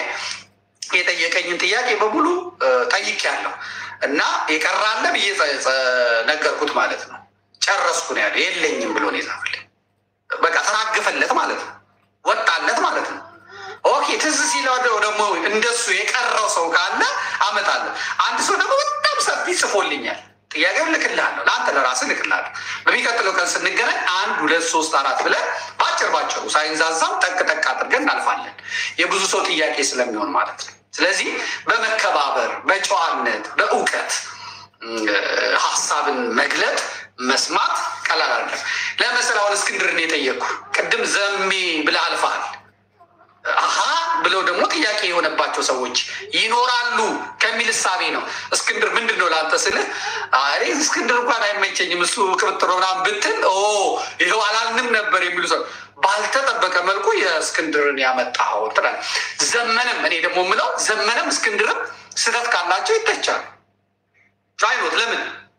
የጠየቀኝን ጥያቄ በሙሉ ጠይቄያለሁ እና የቀራለ ብዬ ጸ- ጸ- ነገርኩት ማለት ነው። ጨረስኩ ነው ያለ። የለኝም ብሎ ነው የጻፈልኝ። በቃ ተራገፈለት ማለት ነው፣ ወጣለት ማለት ነው። ኦኬ ትዝ ሲለው ደ- ደግሞ እንደሱ የቀረው ሰው ካለ አመጣለሁ። አንድ ሰው ደግሞ በጣም ሰፊ ጽፎልኛል። ጥያቄውን ልክልሃለሁ፣ ለአንተ ለራስህ ልክልሃለሁ። በሚቀጥለው ቀን ስንገናኝ አንድ ሁለት ሶስት አራት ብለን ባጭር ባጭሩ ሳይንዛዛም ጠቅ ጠቅ አድርገን እናልፋለን። የብዙ ሰው ጥያቄ ስለሚሆን ማለት ነው። ስለዚህ በመከባበር በጨዋነት በእውቀት እ፣ ሀሳብን መግለጥ መስማት ቀላል አይደለም። ለምሳሌ አሁን እስክንድርን የጠየቅኩ ቅድም ዘሜ ብለህ አልፈሃል። አሀ ብለው ደግሞ ጥያቄ የሆነባቸው ሰዎች ይኖራሉ ከሚል እሳቤ ነው። እስክንድር ምንድን ነው ለአንተ ስልህ አይ እስክንድር እንኳን አይመቸኝም እሱ ቅብጥሮ ምናምን ብትል ኦ ይኸው አላልንም ነበር የሚሉ ሰው ባልተጠበቀ መልኩ የእስክንድርን ያመጣኸው ትላለህ። ዘመንም እኔ ደግሞ የምለው ዘመንም እስክንድርም ስህተት ካላቸው ይተቻል። አይኖት ለምን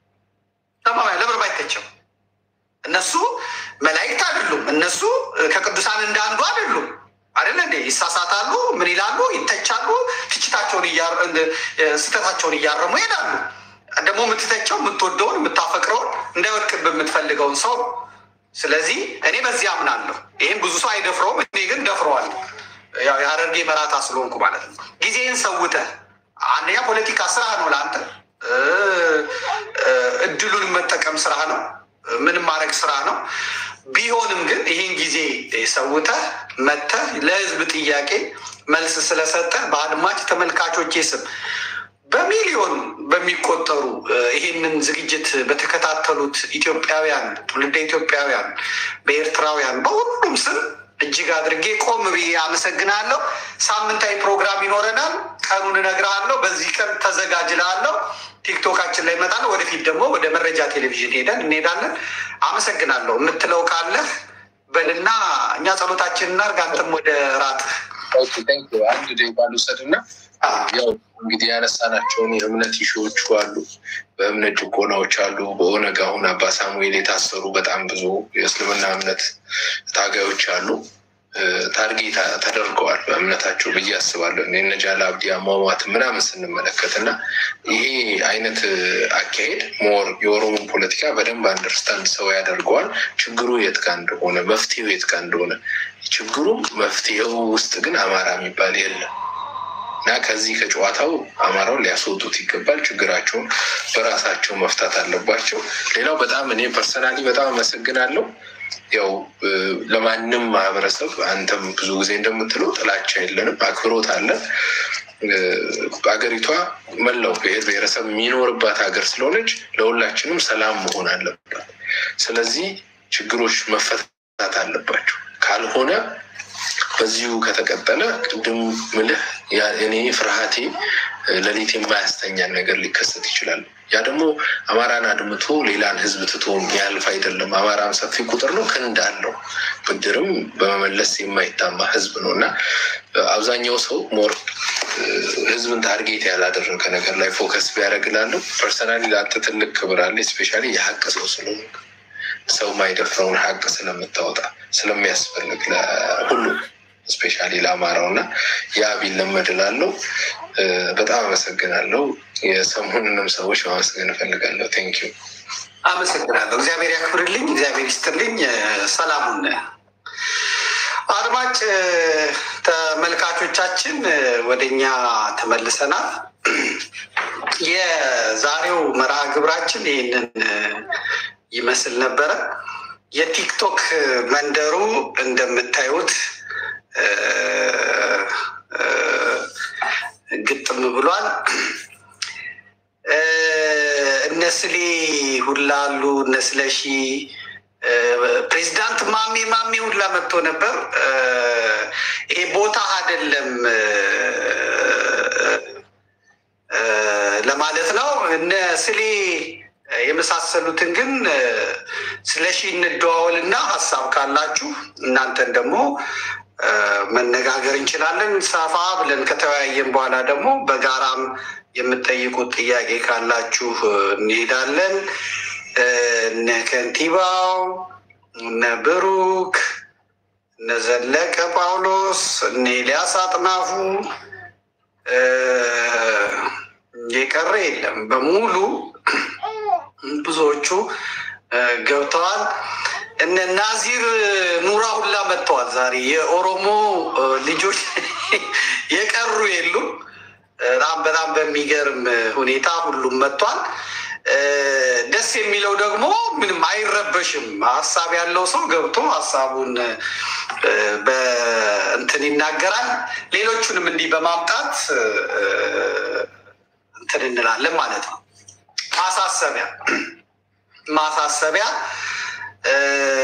ተማማኝ ለምን ባይተቸው እነሱ መላእክት አይደሉም። እነሱ ከቅዱሳን እንዳንዱ አይደሉም። አይደለ እንዴ? ይሳሳታሉ። ምን ይላሉ? ይተቻሉ። ትችታቸውን እያ- እንደ- ስህተታቸውን እያረሙ ይሄዳሉ። ደግሞ የምትተቸው የምትወደውን የምታፈቅረውን እንዳይወድቅብ የምትፈልገውን ሰው ነው። ስለዚህ እኔ በዚህ አምናለሁ። ይህም ብዙ ሰው አይደፍረውም። እኔ ግን ደፍረዋለሁ። ያው የሀረርጌ መራታ ስለሆንኩ ማለት ነው። ጊዜን ሰውተህ አንደኛ ፖለቲካ ስራ ነው ለአንተ እ፣ እ፣ እድሉን መጠቀም ስራ ነው። ምንም ማድረግ ስራ ነው። ቢሆንም ግን ይህን ጊዜ ሰውተህ መተህ ለህዝብ ጥያቄ መልስ ስለሰጠህ በአድማጭ ተመልካቾቼ ስም በሚሊዮን በሚቆጠሩ እ፣ ይህንን ዝግጅት በተከታተሉት ኢትዮጵያውያን፣ ትውልደ ኢትዮጵያውያን፣ በኤርትራውያን በሁሉም ስም እጅግ አድርጌ ቆም ብዬ አመሰግናለሁ። ሳምንታዊ ፕሮግራም ይኖረናል። ቀኑን እነግርሃለሁ። በዚህ ቀን ተዘጋጅልሃለሁ። ቲክቶካችን ላይ እመጣለሁ። ወደፊት ደግሞ ወደ መረጃ ቴሌቪዥን ሄደን እንሄዳለን። አመሰግናለሁ። የምትለው ካለህ በልና እኛ ጸሎታችን እናድርግ። አንተም ወደ ራትህ ኦኬ፣ ታንክ ዩ። አንድ ደቂቃ ልውሰድ እና ያው እንግዲህ ያነሳናቸውን የእምነት ኢሹዎቹ አሉ፣ በእምነት ጭቆናዎች አሉ። በኦነግ አሁን አባ ሳሙኤል የታሰሩ በጣም ብዙ የእስልምና እምነት ታጋዮች አሉ። እ፣ ታርጌት ተደርገዋል በእምነታቸው ብዬ አስባለሁ። እነ ጃላ አብዲ አሟሟት ምናምን ስንመለከት እና ይሄ አይነት አካሄድ ሞር የኦሮሞን ፖለቲካ በደንብ አንደርስታንድ ሰው ያደርገዋል። ችግሩ የት ጋ እንደሆነ መፍትሄው የት ጋ እንደሆነ ችግሩ መፍትሄው ውስጥ ግን አማራ የሚባል የለም እና ከዚህ ከጨዋታው አማራውን ሊያስወጡት ይገባል። ችግራቸውን በራሳቸው መፍታት አለባቸው። ሌላው በጣም እኔ ፐርሰናሊ በጣም አመሰግናለሁ። ያው እ፣ ለማንም ማህበረሰብ አንተም ብዙ ጊዜ እንደምትለው ጥላቻ የለንም፣ አክብሮት አለን። እ፣ አገሪቷ መላው ብሔር ብሔረሰብ የሚኖርባት ሀገር ስለሆነች ለሁላችንም ሰላም መሆን አለባት። ስለዚህ ችግሮች መፈታት አለባቸው። ካልሆነ በዚሁ ከተቀጠለ ቅድም ምልህ ያ- እኔ ፍርሃቴ እ፣ ሌሊት የማያስተኛን ነገር ሊከሰት ይችላል። ያ ደግሞ አማራን አድምቶ ሌላን ህዝብ ትቶ ያልፍ አይደለም። አማራም ሰፊ ቁጥር ነው፣ ክንድ አለው። ብድርም በመመለስ የማይታማ ህዝብ ነው እና እ፣ አብዛኛው ሰው ሞር እ፣ ህዝብን ታርጌት ያላደረገ ነገር ላይ ፎከስ ቢያደርግላለሁ። ፐርሰናሊ ለአንተ ትልቅ ክብር አለ። ስፔሻሊ የሀቅ ሰው ስለሆነ ሰው ማይደፍረውን ሀቅ ስለምታወጣ ስለሚያስፈልግ ለሁሉ ስፔሻሊ ለአማራው እና ያ ቢለመድ እላለሁ። እ፣ በጣም አመሰግናለሁ። የሰሞኑንም ሰዎች ማመስገን እፈልጋለሁ። ቴንክ ዩ። አመሰግናለሁ። እግዚአብሔር ያክብርልኝ፣ እግዚአብሔር ይስጥልኝ። እ፣ ሰላሙን አድማጭ እ፣ ተመልካቾቻችን እ፣ ወደኛ ተመልሰናል። የዛሬው መርሃ ግብራችን ይህንን እ፣ ይመስል ነበረ። የቲክቶክ መንደሩ እንደምታዩት እ፣ እ፣ ግጥም ብሏል። እ፣ እነ ስሌ ሁላ አሉ። እነ ስለሺ እ፣ ፕሬዚዳንት ማሜ ማሜ ሁላ መጥቶ ነበር። እ፣ ይሄ ቦታ አይደለም እ፣ እ፣ ለማለት ነው። እነ ስሌ የመሳሰሉትን ግን እ፣ ስለሺ እንደዋወል እና ሀሳብ ካላችሁ እናንተን ደግሞ እ፣ መነጋገር እንችላለን። ሰፋ ብለን ከተወያየን በኋላ ደግሞ በጋራም የምትጠይቁት ጥያቄ ካላችሁ እ፣ እንሄዳለን። እ፣ እነ ከንቲባው እነ ብሩክ እነ ዘለቀ ጳውሎስ እነ ኤልያስ አጥናፉ እ፣ የቀረ የለም በሙሉ ብዙዎቹ እ፣ ገብተዋል። እነ ናዚር ኑራ ሁላ መጥተዋል። ዛሬ የኦሮሞ እ፣ ልጆች የቀሩ የሉም። በጣም በጣም በሚገርም ሁኔታ ሁሉም መጥቷል። እ፣ ደስ የሚለው ደግሞ ምንም አይረበሽም። ሀሳብ ያለው ሰው ገብቶ ሀሳቡን እ፣ በእንትን ይናገራል። ሌሎቹንም እንዲህ በማምጣት እ፣ እንትን እንላለን ማለት ነው። ማሳሰቢያ ማሳሰቢያ እ፣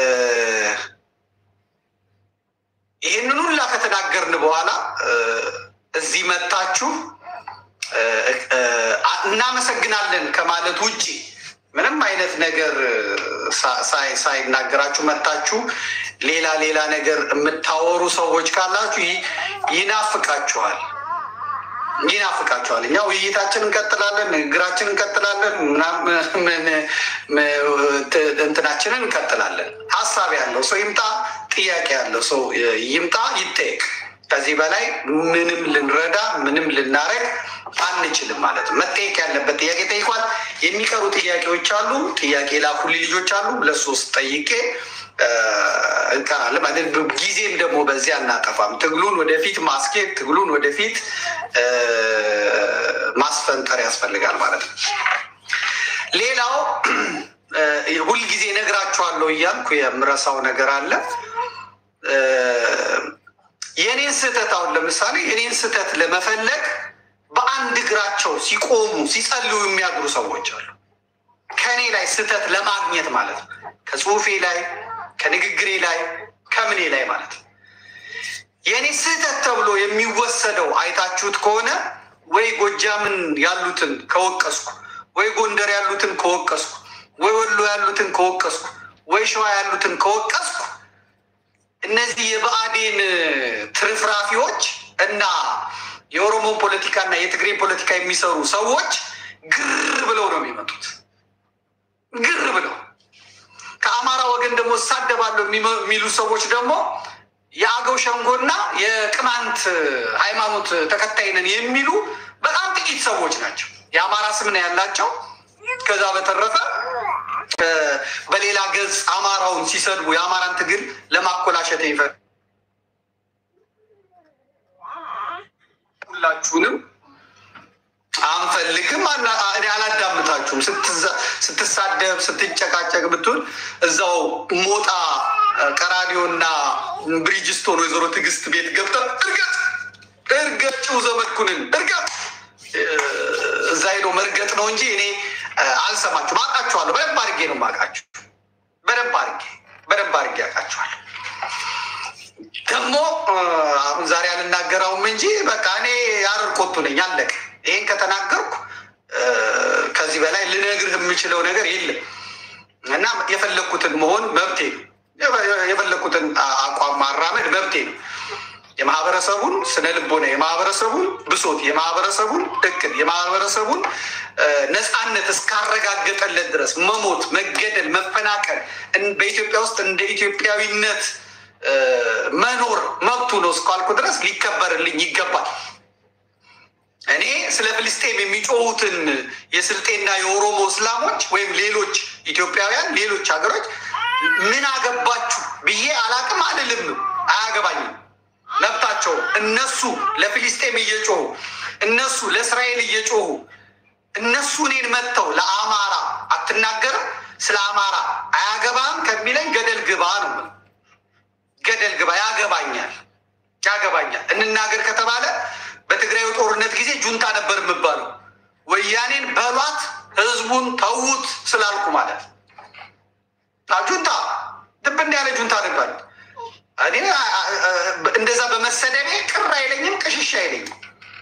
ይህንን ሁላ ከተናገርን በኋላ እ፣ እዚህ መታችሁ እ፣ እ፣ እናመሰግናለን ከማለት ውጭ ምንም አይነት ነገር ሳ- ሳይ- ሳይናገራችሁ መታችሁ ሌላ ሌላ ነገር የምታወሩ ሰዎች ካላችሁ ይ- ይናፍቃችኋል ይናፍቃችኋል። እኛ ውይይታችን እንቀጥላለን፣ ንግግራችን እንቀጥላለን፣ ምናምን ምን- ም- ት- እንትናችንን እንቀጥላለን። ሀሳብ ያለው ሰው ይምጣ፣ ጥያቄ ያለው ሰው ይምጣ፣ ይጠየቅ። ከዚህ በላይ ምንም ልንረዳ ምንም ልናረግ አንችልም ማለት ነው። መጠየቅ ያለበት ጥያቄ ጠይቋል። የሚቀሩ ጥያቄዎች አሉ። ጥያቄ ላኩልኝ ልጆች አሉ። ለሶስት ጠይቄ እንቀራለን ማለት ነው። ጊዜም ደግሞ በዚህ አናጠፋም። ትግሉን ወደፊት ማስኬድ፣ ትግሉን ወደፊት እ፣ ማስፈንጠር ያስፈልጋል ማለት ነው። ሌላው እ፣ ሁልጊዜ ነግራችኋለሁ እያልኩ የምረሳው ነገር አለ። እ፣ የእኔን ስህተት አሁን ለምሳሌ የእኔን ስህተት ለመፈለግ በአንድ እግራቸው ሲቆሙ ሲጸልዩ የሚያድሩ ሰዎች አሉ። ከእኔ ላይ ስህተት ለማግኘት ማለት ነው። ከጽሁፌ ላይ ከንግግሬ ላይ ከምኔ ላይ ማለት ነው። የእኔ ስህተት ተብሎ የሚወሰደው አይታችሁት ከሆነ ወይ ጎጃምን ያሉትን ከወቀስኩ፣ ወይ ጎንደር ያሉትን ከወቀስኩ፣ ወይ ወሎ ያሉትን ከወቀስኩ፣ ወይ ሸዋ ያሉትን ከወቀስኩ እነዚህ የብአዴን ትርፍራፊዎች እና የኦሮሞን ፖለቲካ እና የትግሬን ፖለቲካ የሚሰሩ ሰዎች ግር ብለው ነው የሚመጡት። ግር ብለው ከአማራ ወገን ደግሞ እሳደባለሁ የሚመ- የሚሉ ሰዎች ደግሞ የአገው ሸንጎና የቅማንት ሃይማኖት ተከታይ ነን የሚሉ በጣም ጥቂት ሰዎች ናቸው። የአማራ ስም ነው ያላቸው። ከዛ በተረፈ እ፣ በሌላ ገጽ አማራውን ሲሰድቡ የአማራን ትግል ለማኮላሸት ይፈ ሁላችሁንም አንፈልግም፣ አና- እኔ አላዳምጣችሁም። ስትዛ- ስትሳደብ ስትጨቃጨቅ ብትሆን እዛው ሞጣ ቀራኒዮና ብሪጅስቶን ወይዘሮ ትዕግስት ቤት ገብተን እርገጥ እርገጭው ዘመድኩንን እርገጥ እ፣ እዛ ሄዶ መርገጥ ነው እንጂ እኔ እ፣ አልሰማችሁም። አውቃችኋለሁ። በደንብ አድርጌ ነው የማውቃችሁ። በደንብ አድርጌ በደንብ አድርጌ አውቃችኋለሁ። ደግሞ እ፣ አሁን ዛሬ አልናገረውም እንጂ በቃ እኔ የሀረር ቆቱ ነኝ። አለቀ። ይሄን ከተናገርኩ እ፣ ከዚህ በላይ ልነግርህ የምችለው ነገር የለም እና የፈለግኩትን መሆን መብቴ ነው። የፈ- የፈለግኩትን አ- አቋም ማራመድ መብቴ ነው። የማህበረሰቡን ስነ ልቦና፣ የማህበረሰቡን ብሶት፣ የማህበረሰቡን እቅድ፣ የማህበረሰቡን እ፣ ነፃነት እስካረጋገጠለት ድረስ መሞት፣ መገደል፣ መፈናቀል እን- በኢትዮጵያ ውስጥ እንደ ኢትዮጵያዊነት እ፣ መኖር መብቱ ነው እስካልኩ ድረስ ሊከበርልኝ ይገባል። እኔ ስለ ፍልስጤም የሚጮሁትን የስልጤና የኦሮሞ እስላሞች ወይም ሌሎች ኢትዮጵያውያን ሌሎች ሀገሮች ምን አገባችሁ ብዬ አላቅም አልልም። አያገባኝም፣ መብታቸው። እነሱ ለፊልስጤም እየጮሁ እነሱ ለእስራኤል እየጮሁ እነሱ እኔን መጥተው ለአማራ አትናገርም፣ ስለ አማራ አያገባም ከሚለኝ ገደል ግባ ነው የምለው። ገደል ግባ። ያገባኛል ያገባኛል። እንናገር ከተባለ በትግራዩ ጦርነት ጊዜ ጁንታ ነበር የምባለው። ወያኔን በሏት ህዝቡን ተዉት ስላልኩ ማለት ነው። አዎ፣ ጁንታ ድብን ያለ ጁንታ ነበር። እኔ አ- አ- አ- እንደዛ በመሰደቤ ቅር አይለኝም፣ ቅሽሽ አይለኝም።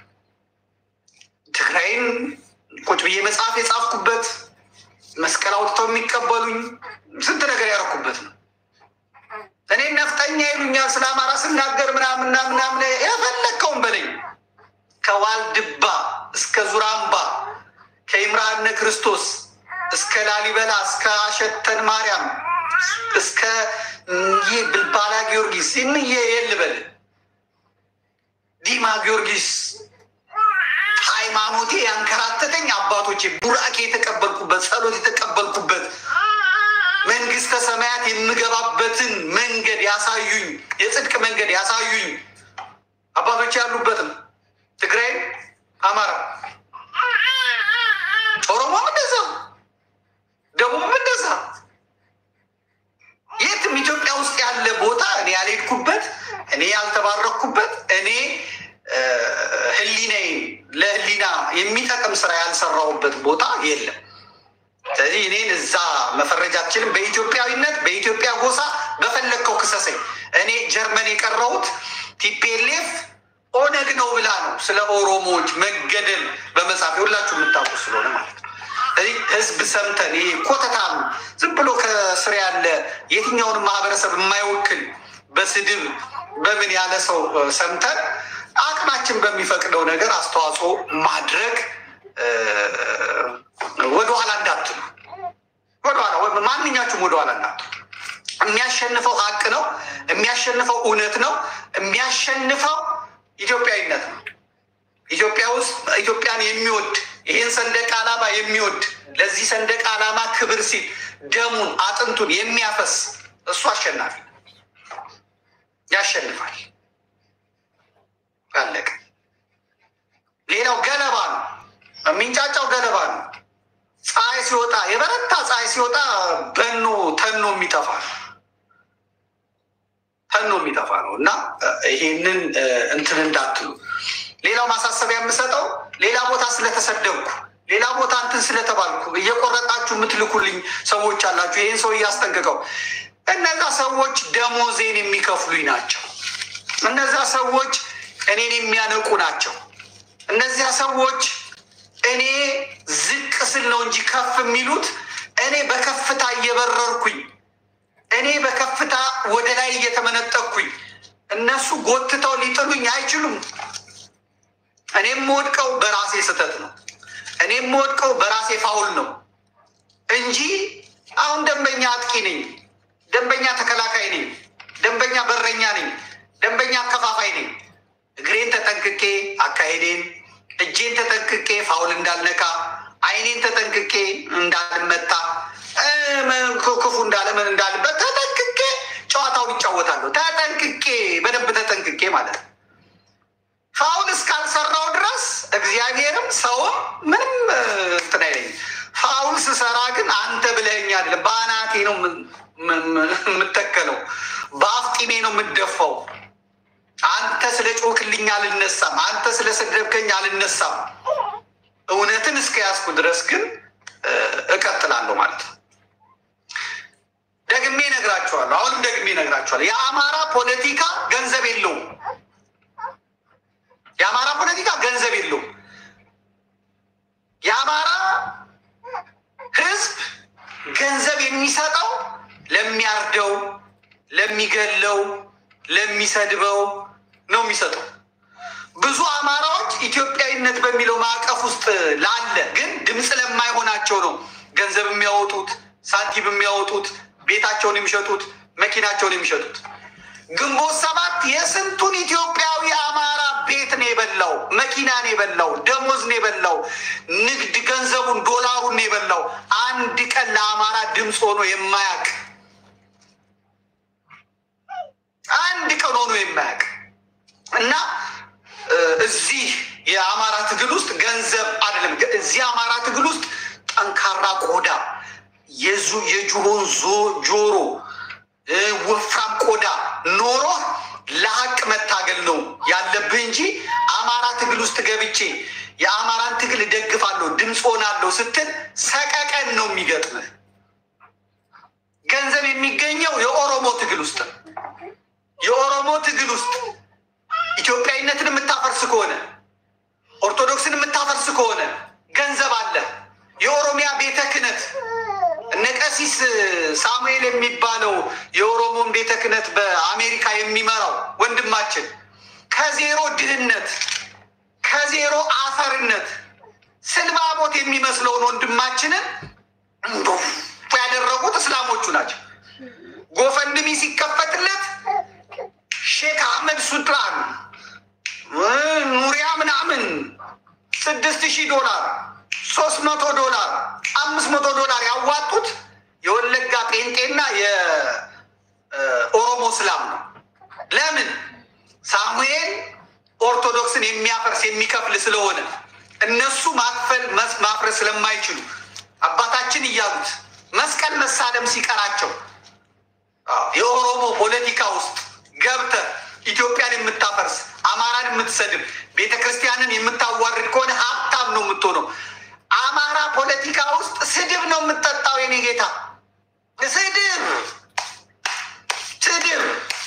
ትግራይን ቁጭ ብዬ መጽሐፍ የጻፍኩበት መስቀል አውጥተው የሚቀበሉኝ ስንት ነገር ያደረኩበት ነው። እኔ ነፍጠኛ ይሉኛል ስለ አማራ ስናገር ምናምና ምናምን የፈለግከውን በለኝ። ከዋልድባ እስከ ዙራምባ ከኢምራነ ክርስቶስ እስከ ላሊበላ እስከ አሸተን ማርያም እስከ ይህ ብልባላ ጊዮርጊስ እንዬ የልበል ዲማ ጊዮርጊስ ሃይማኖቴ ያንከራተተኝ አባቶቼ ቡራኬ የተቀበልኩበት ጸሎት የተቀበልኩበት መንግስተ ሰማያት የምገባበትን መንገድ ያሳዩኝ የጽድቅ መንገድ ያሳዩኝ አባቶቼ ያሉበት ነው። ትግራይ፣ አማራ፣ ኦሮሞም እንደዛ፣ ደቡብም እንደዛ የትም ኢትዮጵያ ውስጥ ያለ ቦታ እኔ ያልሄድኩበት እኔ ያልተባረኩበት እኔ ህሊናዬን ለህሊና የሚጠቅም ስራ ያልሰራሁበት ቦታ የለም። ስለዚህ እኔን እዛ መፈረጅ አትችልም። በኢትዮጵያዊነት በኢትዮጵያ ጎሳ በፈለግከው ክሰሰኝ። እኔ ጀርመን የቀረሁት ቲፒኤልኤፍ ኦነግ ነው ብላ ነው ስለ ኦሮሞዎች መገደል በመጻፍ ሁላችሁ የምታውቁ ስለሆነ ማለት ነው። ስለዚህ ህዝብ ሰምተን ይሄ ኮተታም ዝም ብሎ ከስር ያለ የትኛውንም ማህበረሰብ የማይወክል በስድብ በምን ያለ ሰው ሰምተን አቅማችን በሚፈቅደው ነገር አስተዋጽኦ ማድረግ ወደኋላ እንዳትሉ፣ ወደኋላ ማንኛችሁም ወደኋላ እንዳትሉ። የሚያሸንፈው ሀቅ ነው። የሚያሸንፈው እውነት ነው። የሚያሸንፈው ኢትዮጵያዊነት ነው። ኢትዮጵያ ውስጥ ኢትዮጵያን የሚወድ ይህን ሰንደቅ ዓላማ የሚወድ ለዚህ ሰንደቅ ዓላማ ክብር ሲል ደሙን አጥንቱን የሚያፈስ እሱ አሸናፊ ያሸንፋል። አለቀ። ሌላው ገለባ ነው። የሚንጫጫው ገለባ ነው። ፀሐይ ሲወጣ የበረታ ፀሐይ ሲወጣ በኖ ተኖ የሚጠፋ ነው። ተኖ የሚጠፋ ነው እና ይሄንን እንትን እንዳትሉ። ሌላው ማሳሰቢያ የምሰጠው ሌላ ቦታ ስለተሰደብኩ ሌላ ቦታ እንትን ስለተባልኩ እየቆረጣችሁ የምትልኩልኝ ሰዎች አላችሁ። ይህን ሰው እያስጠንቅቀው እነዛ ሰዎች ደሞዜን የሚከፍሉኝ ናቸው። እነዛ ሰዎች እኔን የሚያነቁ ናቸው። እነዚያ ሰዎች እኔ ዝቅ ስል ነው እንጂ ከፍ የሚሉት እኔ በከፍታ እየበረርኩኝ እኔ በከፍታ ወደ ላይ እየተመነጠቅኩኝ እነሱ ጎትተው ሊጥሉኝ አይችሉም። እኔ የምወድቀው በራሴ ስህተት ነው። እኔ የምወድቀው በራሴ ፋውል ነው እንጂ አሁን ደንበኛ አጥቂ ነኝ፣ ደንበኛ ተከላካይ ነኝ፣ ደንበኛ በረኛ ነኝ፣ ደንበኛ አከፋፋይ ነኝ። እግሬን ተጠንቅቄ አካሄዴን፣ እጄን ተጠንቅቄ ፋውል እንዳልነካ፣ አይኔን ተጠንቅቄ እንዳልመታ፣ ክፉ እንዳለምን እንዳልበት ተጠንቅቄ ጨዋታውን ይጫወታለሁ። ተጠንቅቄ በደንብ ተጠንቅቄ ማለት ነው። ፋውል እስካልሰራው ድረስ እግዚአብሔርም ሰውም ምንም እንትን አይለኝም። ፋውል ስሰራ ግን አንተ ብለኸኝ አይደለም፣ በአናቴ ነው የምተከለው፣ በአፍጢሜ ነው የምደፋው። አንተ ስለ ጮክልኝ አልነሳም፣ አንተ ስለ ሰደብከኝ አልነሳም። እውነትን እስከ ያዝኩ ድረስ ግን እቀጥላለሁ ማለት ነው። ደግሜ እነግራችኋለሁ። አሁንም ደግሜ እነግራችኋለሁ። የአማራ ፖለቲካ ገንዘብ የለውም። የአማራ ፖለቲካ ገንዘብ የለውም። የአማራ ሕዝብ ገንዘብ የሚሰጠው ለሚያርደው፣ ለሚገለው፣ ለሚሰድበው ነው የሚሰጠው። ብዙ አማራዎች ኢትዮጵያዊነት በሚለው ማዕቀፍ ውስጥ ላለ ግን ድምፅ ለማይሆናቸው ነው ገንዘብ የሚያወጡት፣ ሳንቲም የሚያወጡት፣ ቤታቸውን የሚሸጡት፣ መኪናቸውን የሚሸጡት። ግንቦት ሰባት የስንቱን ኢትዮጵያዊ አማራ ቤት ነው የበላው፣ መኪና ነው የበላው፣ ደሞዝ ነው የበላው፣ ንግድ ገንዘቡን ዶላሩን ነው የበላው። አንድ ቀን ለአማራ ድምፅ ሆኖ የማያውቅ አንድ ቀን ሆኖ የማያውቅ እና እዚህ የአማራ ትግል ውስጥ ገንዘብ አይደለም። እዚህ አማራ ትግል ውስጥ ጠንካራ ቆዳ፣ የዝሆን ጆሮ፣ ወፍራም ቆዳ ኖሮ ለሀቅ መታገል ነው ያለብህ እንጂ አማራ ትግል ውስጥ ገብቼ የአማራን ትግል እደግፋለሁ ድምፅ ሆናለሁ ስትል ሰቀቀን ነው የሚገጥምህ። ገንዘብ የሚገኘው የኦሮሞ ትግል ውስጥ ነው። የኦሮሞ ትግል ውስጥ ኢትዮጵያዊነትን የምታፈርስ ከሆነ ኦርቶዶክስን የምታፈርስ ከሆነ ገንዘብ አለ። የኦሮሚያ ቤተ ክህነት እነ ቀሲስ ሳሙኤል የሚባለው የኦሮሞን ቤተ ክህነት በአሜሪካ የሚመራው ወንድማችን ከዜሮ ድህነት ከዜሮ አፈርነት ስልባቦት የሚመስለውን ወንድማችንን ያደረጉት እስላሞቹ ናቸው። ጎፈንድሚ ሲከፈትለት ሼክ አህመድ ሱልጣን እ ኑሪያ ምናምን ስድስት ሺህ ዶላር ሶስት መቶ ዶላር አምስት መቶ ዶላር ያዋጡት የወለጋ ጴንጤና የኦሮሞ እስላም ነው። ለምን ሳሙኤል ኦርቶዶክስን የሚያፈርስ የሚከፍል ስለሆነ እነሱ ማክፈል መስ- ማፍረስ ስለማይችሉ አባታችን እያሉት መስቀል መሳለም ሲቀራቸው አዎ፣ የኦሮሞ ፖለቲካ ውስጥ ገብተህ ኢትዮጵያን የምታፈርስ አማራን የምትሰድብ ቤተ ክርስቲያንን የምታዋርድ ከሆነ ሀብታም ነው የምትሆነው። አማራ ፖለቲካ ውስጥ ስድብ ነው የምትጠጣው። የኔ ጌታ ስድብ ስድብ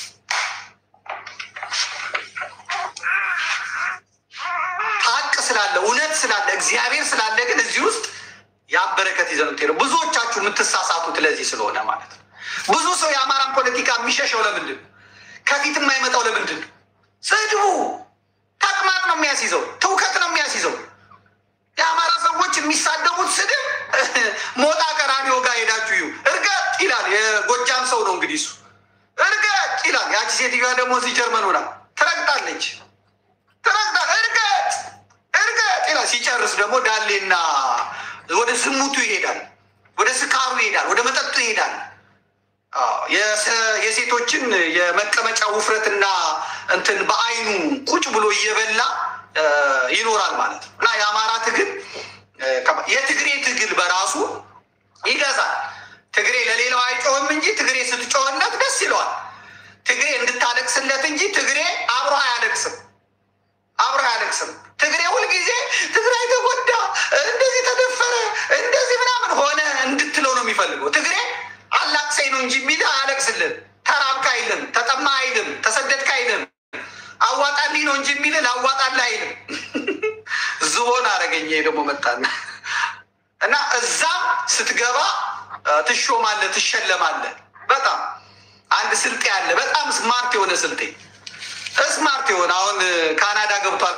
ሀቅ ስላለ እውነት ስላለ እግዚአብሔር ስላለ ግን እዚህ ውስጥ ያን በረከት ይዘን የምትሄደው ብዙዎቻችሁ የምትሳሳቱት ለዚህ ስለሆነ ማለት ነው። ብዙ ሰው የአማራን ፖለቲካ የሚሸሸው ለምንድን ነው? ከፊት የማይመጣው ለምንድን ነው? ስድቡ ተቅማጥ ነው የሚያስይዘው፣ ትውከት ነው የሚያስይዘው። የአማራ ሰዎች የሚሳደቡት ስድብ ሞጣ ቀራኒዮ ጋር ሄዳችሁ እዩ። እርገጥ ይላል። የጎጃም ሰው ነው እንግዲህ እሱ እርገጥ ይላል። ያቺ ሴትዮዋ ደግሞ እዚህ ጀርመን ሆና ትረግጣለች ትረግጣ እርገጥ እርገጥ ይላል። ሲጨርስ ደግሞ ዳሌና ወደ ዝሙቱ ይሄዳል፣ ወደ ስካሩ ይሄዳል፣ ወደ መጠጡ ይሄዳል። አዎ፣ የሰ- የሴቶችን የመቀመጫ ውፍረትና እንትን በአይኑ ቁጭ ብሎ እየበላ እ፣ ይኖራል ማለት ነው። እና የአማራ ትግል እ፣ ከባ- የትግሬ ትግል በራሱ ይገዛል። ትግሬ ለሌላው አይጮህም እንጂ ትግሬ ስትጮህለት ደስ ይለዋል። ትግሬ እንድታለቅስለት እንጂ ትግሬ አብሮ አያለቅስም አብሮ አያለቅስም። ትግሬ ሁልጊዜ ትግራይ ተጎዳ፣ እንደዚህ ተደፈረ፣ እንደዚህ ምናምን ሆነ እንድትለው ነው የሚፈልገው። ትግሬ አላቅሰኝ ነው እንጂ የሚል አያለቅስልን። ተራብክ አይልም፣ ተጠማ አይልም፣ ተሰደድክ አይልም። አዋጣልኝ ነው እንጂ የሚል ላዋጣልህ አይልም። ዝሆን አረገኝ። ይሄ ደግሞ መጣና እና እዛም ስትገባ እ፣ ትሾማለህ፣ ትሸለማለህ። በጣም አንድ ስልጤ አለ፣ በጣም ስማርት የሆነ ስልጤ ስማርት የሆነ አሁን ካናዳ ገብቷል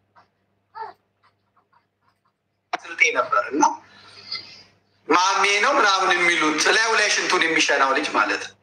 ስልጤ ነበር እና ማሜ ነው ምናምን የሚሉት ላዩ ላይ ሽንቱን የሚሸናው ልጅ ማለት ነው።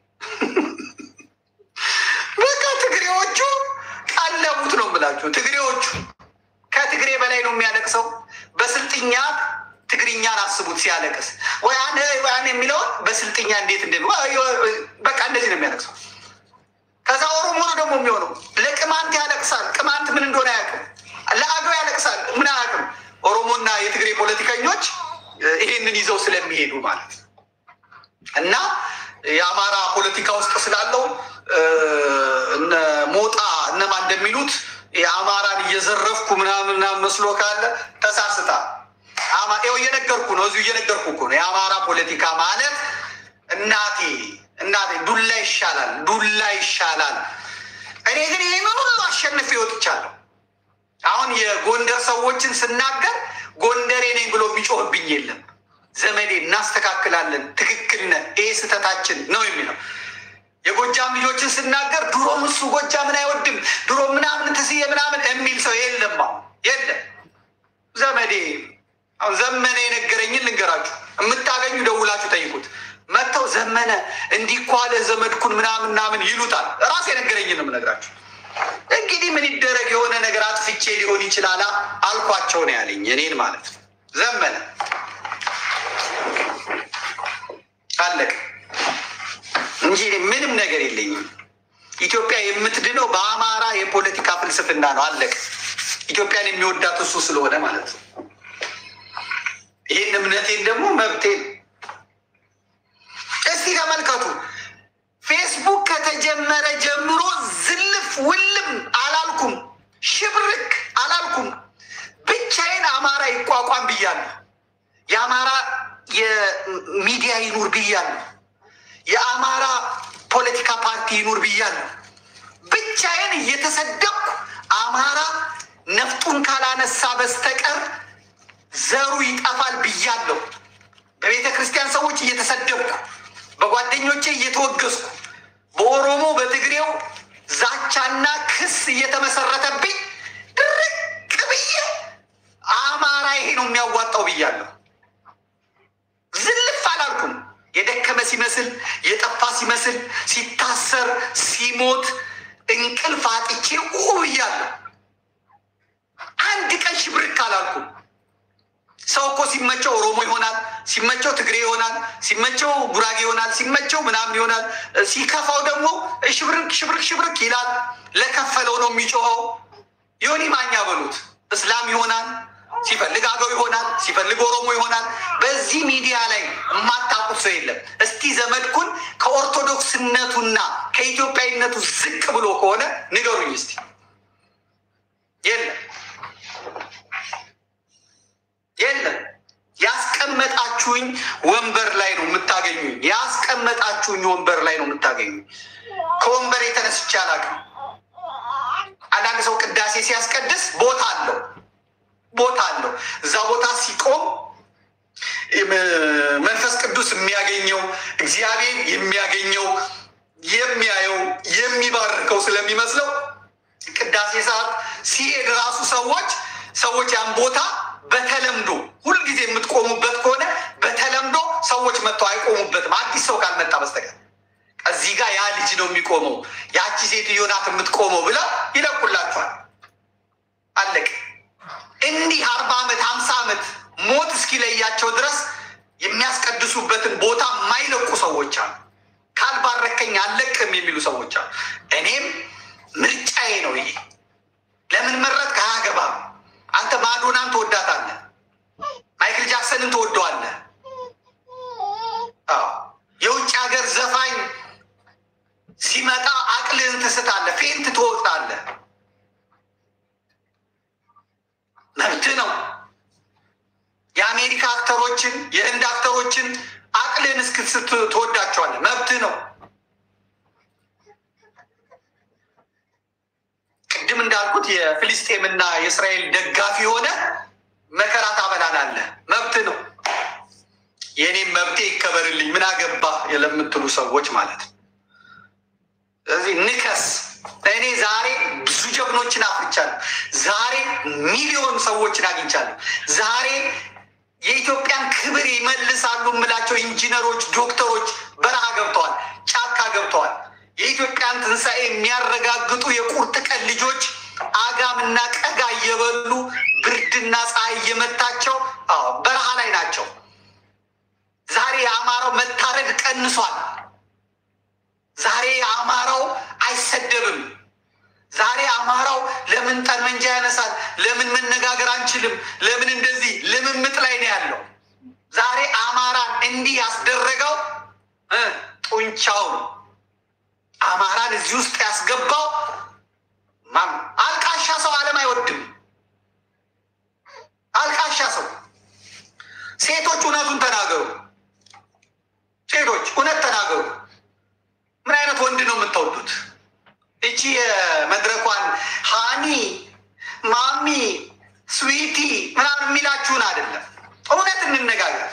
በቃ ትግሬዎቹ ቀለቡት ነው የምላችሁ። ትግሬዎቹ ከትግሬ በላይ ነው የሚያለቅሰው። በስልጥኛ ትግርኛን አስቡት ሲያለቅስ ወያኔ ወያኔ የሚለውን በስልጥኛ እንዴት እንደ በቃ እንደዚህ ነው የሚያለቅሰው። ከዛ ኦሮሞ ነው ደግሞ የሚሆነው። ለቅማንት ያለቅሳል። ቅማንት ምን እንደሆነ አያውቅም። ለአገው ያለቅሳል። ምን አያውቅም። ኦሮሞና የትግሬ ፖለቲከኞች እ፣ ይሄንን ይዘው ስለሚሄዱ ማለት ነው። እና የአማራ ፖለቲካ ውስጥ ስላለው እ፣ እነ ሞጣ እነማ እንደሚሉት የአማራን እየዘረፍኩ ምናምን ምናምን መስሎ ካለ ተሳስታ አማ- ይኸው እየነገርኩ ነው። እዚሁ እየነገርኩ እኮ ነው። የአማራ ፖለቲካ ማለት እናቴ እናቴ ዱላ ይሻላል፣ ዱላ ይሻላል። እኔ ግን ይህን ሁሉ አሸንፌ ወጥቻለሁ። አሁን የጎንደር ሰዎችን ስናገር ጎንደሬ ነኝ ብሎ የሚጮህብኝ የለም። ዘመዴ እናስተካክላለን፣ ትክክል ነህ፣ ይሄ ስህተታችን ነው የሚለው የጎጃም ልጆችን ስናገር ድሮም እሱ ጎጃምን አይወድም ድሮ ምናምን ትስዬ ምናምን የሚል ሰው የለም። አሁን የለም። ዘመዴ አሁን ዘመነ የነገረኝን ልንገራችሁ። የምታገኙ ደውላችሁ ጠይቁት። መጥተው ዘመነ እንዲህ እኮ አለ ዘመድኩን ምናምን ምናምን ይሉታል። ራሱ የነገረኝን ነው የምነግራችሁ። እንግዲህ ምን ይደረግ የሆነ ነገር አጥፍቼ ሊሆን ይችላል አልኳቸው ነው ያለኝ እኔን ማለት ነው። ዘመነ አለቅ እንጂ እኔ ምንም ነገር የለኝም። ኢትዮጵያ የምትድነው በአማራ የፖለቲካ ፍልስፍና ነው። አለቅ ኢትዮጵያን የሚወዳት እሱ ስለሆነ ማለት ነው። ይህን እምነቴን ደግሞ መብቴን እስቲ ተመልከቱ። ፌስቡክ ከተጀመረ ጀምሮ ዝልፍ ውልም አላልኩም፣ ሽብርክ አላልኩም። ብቻዬን አማራ ይቋቋም ብያለሁ። የአማራ የሚዲያ ይኑር ብያለሁ። የአማራ ፖለቲካ ፓርቲ ይኑር ብያለሁ። ብቻዬን እየተሰደብኩ አማራ ነፍጡን ካላነሳ በስተቀር ዘሩ ይጠፋል ብያለሁ። በቤተ ክርስቲያን ሰዎች እየተሰደብኩ፣ በጓደኞቼ እየተወገዝኩ፣ በኦሮሞ በትግሬው ዛቻና ክስ እየተመሰረተብኝ ድርቅ ብዬ አማራ ይሄ ነው የሚያዋጣው ብያለሁ። ዝልፍ አላልኩም። የደከመ ሲመስል የጠፋ ሲመስል ሲታሰር ሲሞት እንቅልፍ አጥቼ ብያለሁ። አንድ ቀን ሽብርክ አላልኩም። ሰው እኮ ሲመቸው ኦሮሞ ይሆናል፣ ሲመቸው ትግሬ ይሆናል፣ ሲመቸው ጉራጌ ይሆናል፣ ሲመቸው ምናምን ይሆናል። ሲከፋው ደግሞ ሽብርክ ሽብርክ ሽብርክ ይላል። ለከፈለው ነው የሚጮኸው። ዮኒ ማኛ በሉት እስላም ይሆናል፣ ሲፈልግ አገው ይሆናል፣ ሲፈልግ ኦሮሞ ይሆናል። በዚህ ሚዲያ ላይ የማታውቁት ሰው የለም። እስቲ ዘመድኩን ከኦርቶዶክስነቱና ከኢትዮጵያዊነቱ ዝቅ ብሎ ከሆነ ንገሩኝ እስቲ። የለም የለም። ያስቀመጣችሁኝ ወንበር ላይ ነው የምታገኙኝ። ያስቀመጣችሁኝ ወንበር ላይ ነው የምታገኙኝ። ከወንበር የተነስቼ አላውቅም። አንዳንድ ሰው ቅዳሴ ሲያስቀድስ ቦታ አለው ቦታ አለው። እዛ ቦታ ሲቆም መንፈስ ቅዱስ የሚያገኘው እግዚአብሔር የሚያገኘው የሚያየው የሚባርከው ስለሚመስለው ቅዳሴ ሰዓት ሲሄድ ራሱ ሰዎች ሰዎች ያን ቦታ በተለምዶ ሁልጊዜ የምትቆሙበት ከሆነ በተለምዶ ሰዎች መጥተው አይቆሙበትም፣ አዲስ ሰው ካልመጣ በስተቀር እዚህ ጋር ያ ልጅ ነው የሚቆመው፣ ያቺ ሴትዮ ናት የምትቆመው ብለው ይለቁላችኋል። አለቅ እንዲህ አርባ ዓመት ሀምሳ ዓመት ሞት እስኪለያቸው ድረስ የሚያስቀድሱበትን ቦታ የማይለቁ ሰዎች አሉ። ካልባረከኝ አልለቅም የሚሉ ሰዎች አሉ። እኔም ምርጫዬ ነው ይሄ። ለምን መረጥክ? አያገባም። አንተ ማዶናን ትወዳታለህ፣ ማይክል ጃክሰንን ትወደዋለህ። አዎ የውጭ ሀገር ዘፋኝ ሲመጣ አቅልህን ትስታለህ፣ ፌንት ትወጣለህ። መብት ነው። የአሜሪካ አክተሮችን የህንድ አክተሮችን አቅልህን እስክስት ትወዳቸዋለህ። መብት ነው። ቅድም እንዳልኩት የፍልስጤምና የእስራኤል ደጋፊ የሆነ መከራ ታበላላለህ። መብት ነው። የእኔም መብቴ ይከበርልኝ ምን አገባ ለምትሉ ሰዎች ማለት ነው። ስለዚህ ንከስ። እኔ ዛሬ ብዙ ጀግኖችን አፍርቻለሁ። ዛሬ ሚሊዮን ሰዎችን አግኝቻለሁ። ዛሬ የኢትዮጵያን ክብር ይመልሳሉ የምላቸው ኢንጂነሮች፣ ዶክተሮች በረሃ ገብተዋል፣ ጫካ ገብተዋል። የኢትዮጵያን ትንሣኤ የሚያረጋግጡ የቁርጥ ቀን ልጆች አጋምና ቀጋ እየበሉ ብርድና ፀሐይ እየመታቸው አዎ በረሃ ላይ ናቸው። ዛሬ የአማራው መታረድ ቀንሷል። ዛሬ የአማራው አይሰደብም። ዛሬ አማራው ለምን ጠመንጃ ያነሳል? ለምን መነጋገር አንችልም? ለምን እንደዚህ ልምምጥ ላይ ነው ያለው። ዛሬ አማራን እንዲህ ያስደረገው እ ጡንቻው ነው። አማራን እዚህ ውስጥ ያስገባው ማን? አልቃሻ ሰው ዓለም አይወድም። አልቃሻ ሰው። ሴቶች እውነቱን ተናገሩ። ሴቶች እውነት ተናገሩ። ምን አይነት ወንድ ነው የምትወዱት? እቺ የመድረኳን ሃኒ ማሚ ስዊቲ ምናምን የሚላችሁን አይደለም። እውነት እንነጋገር።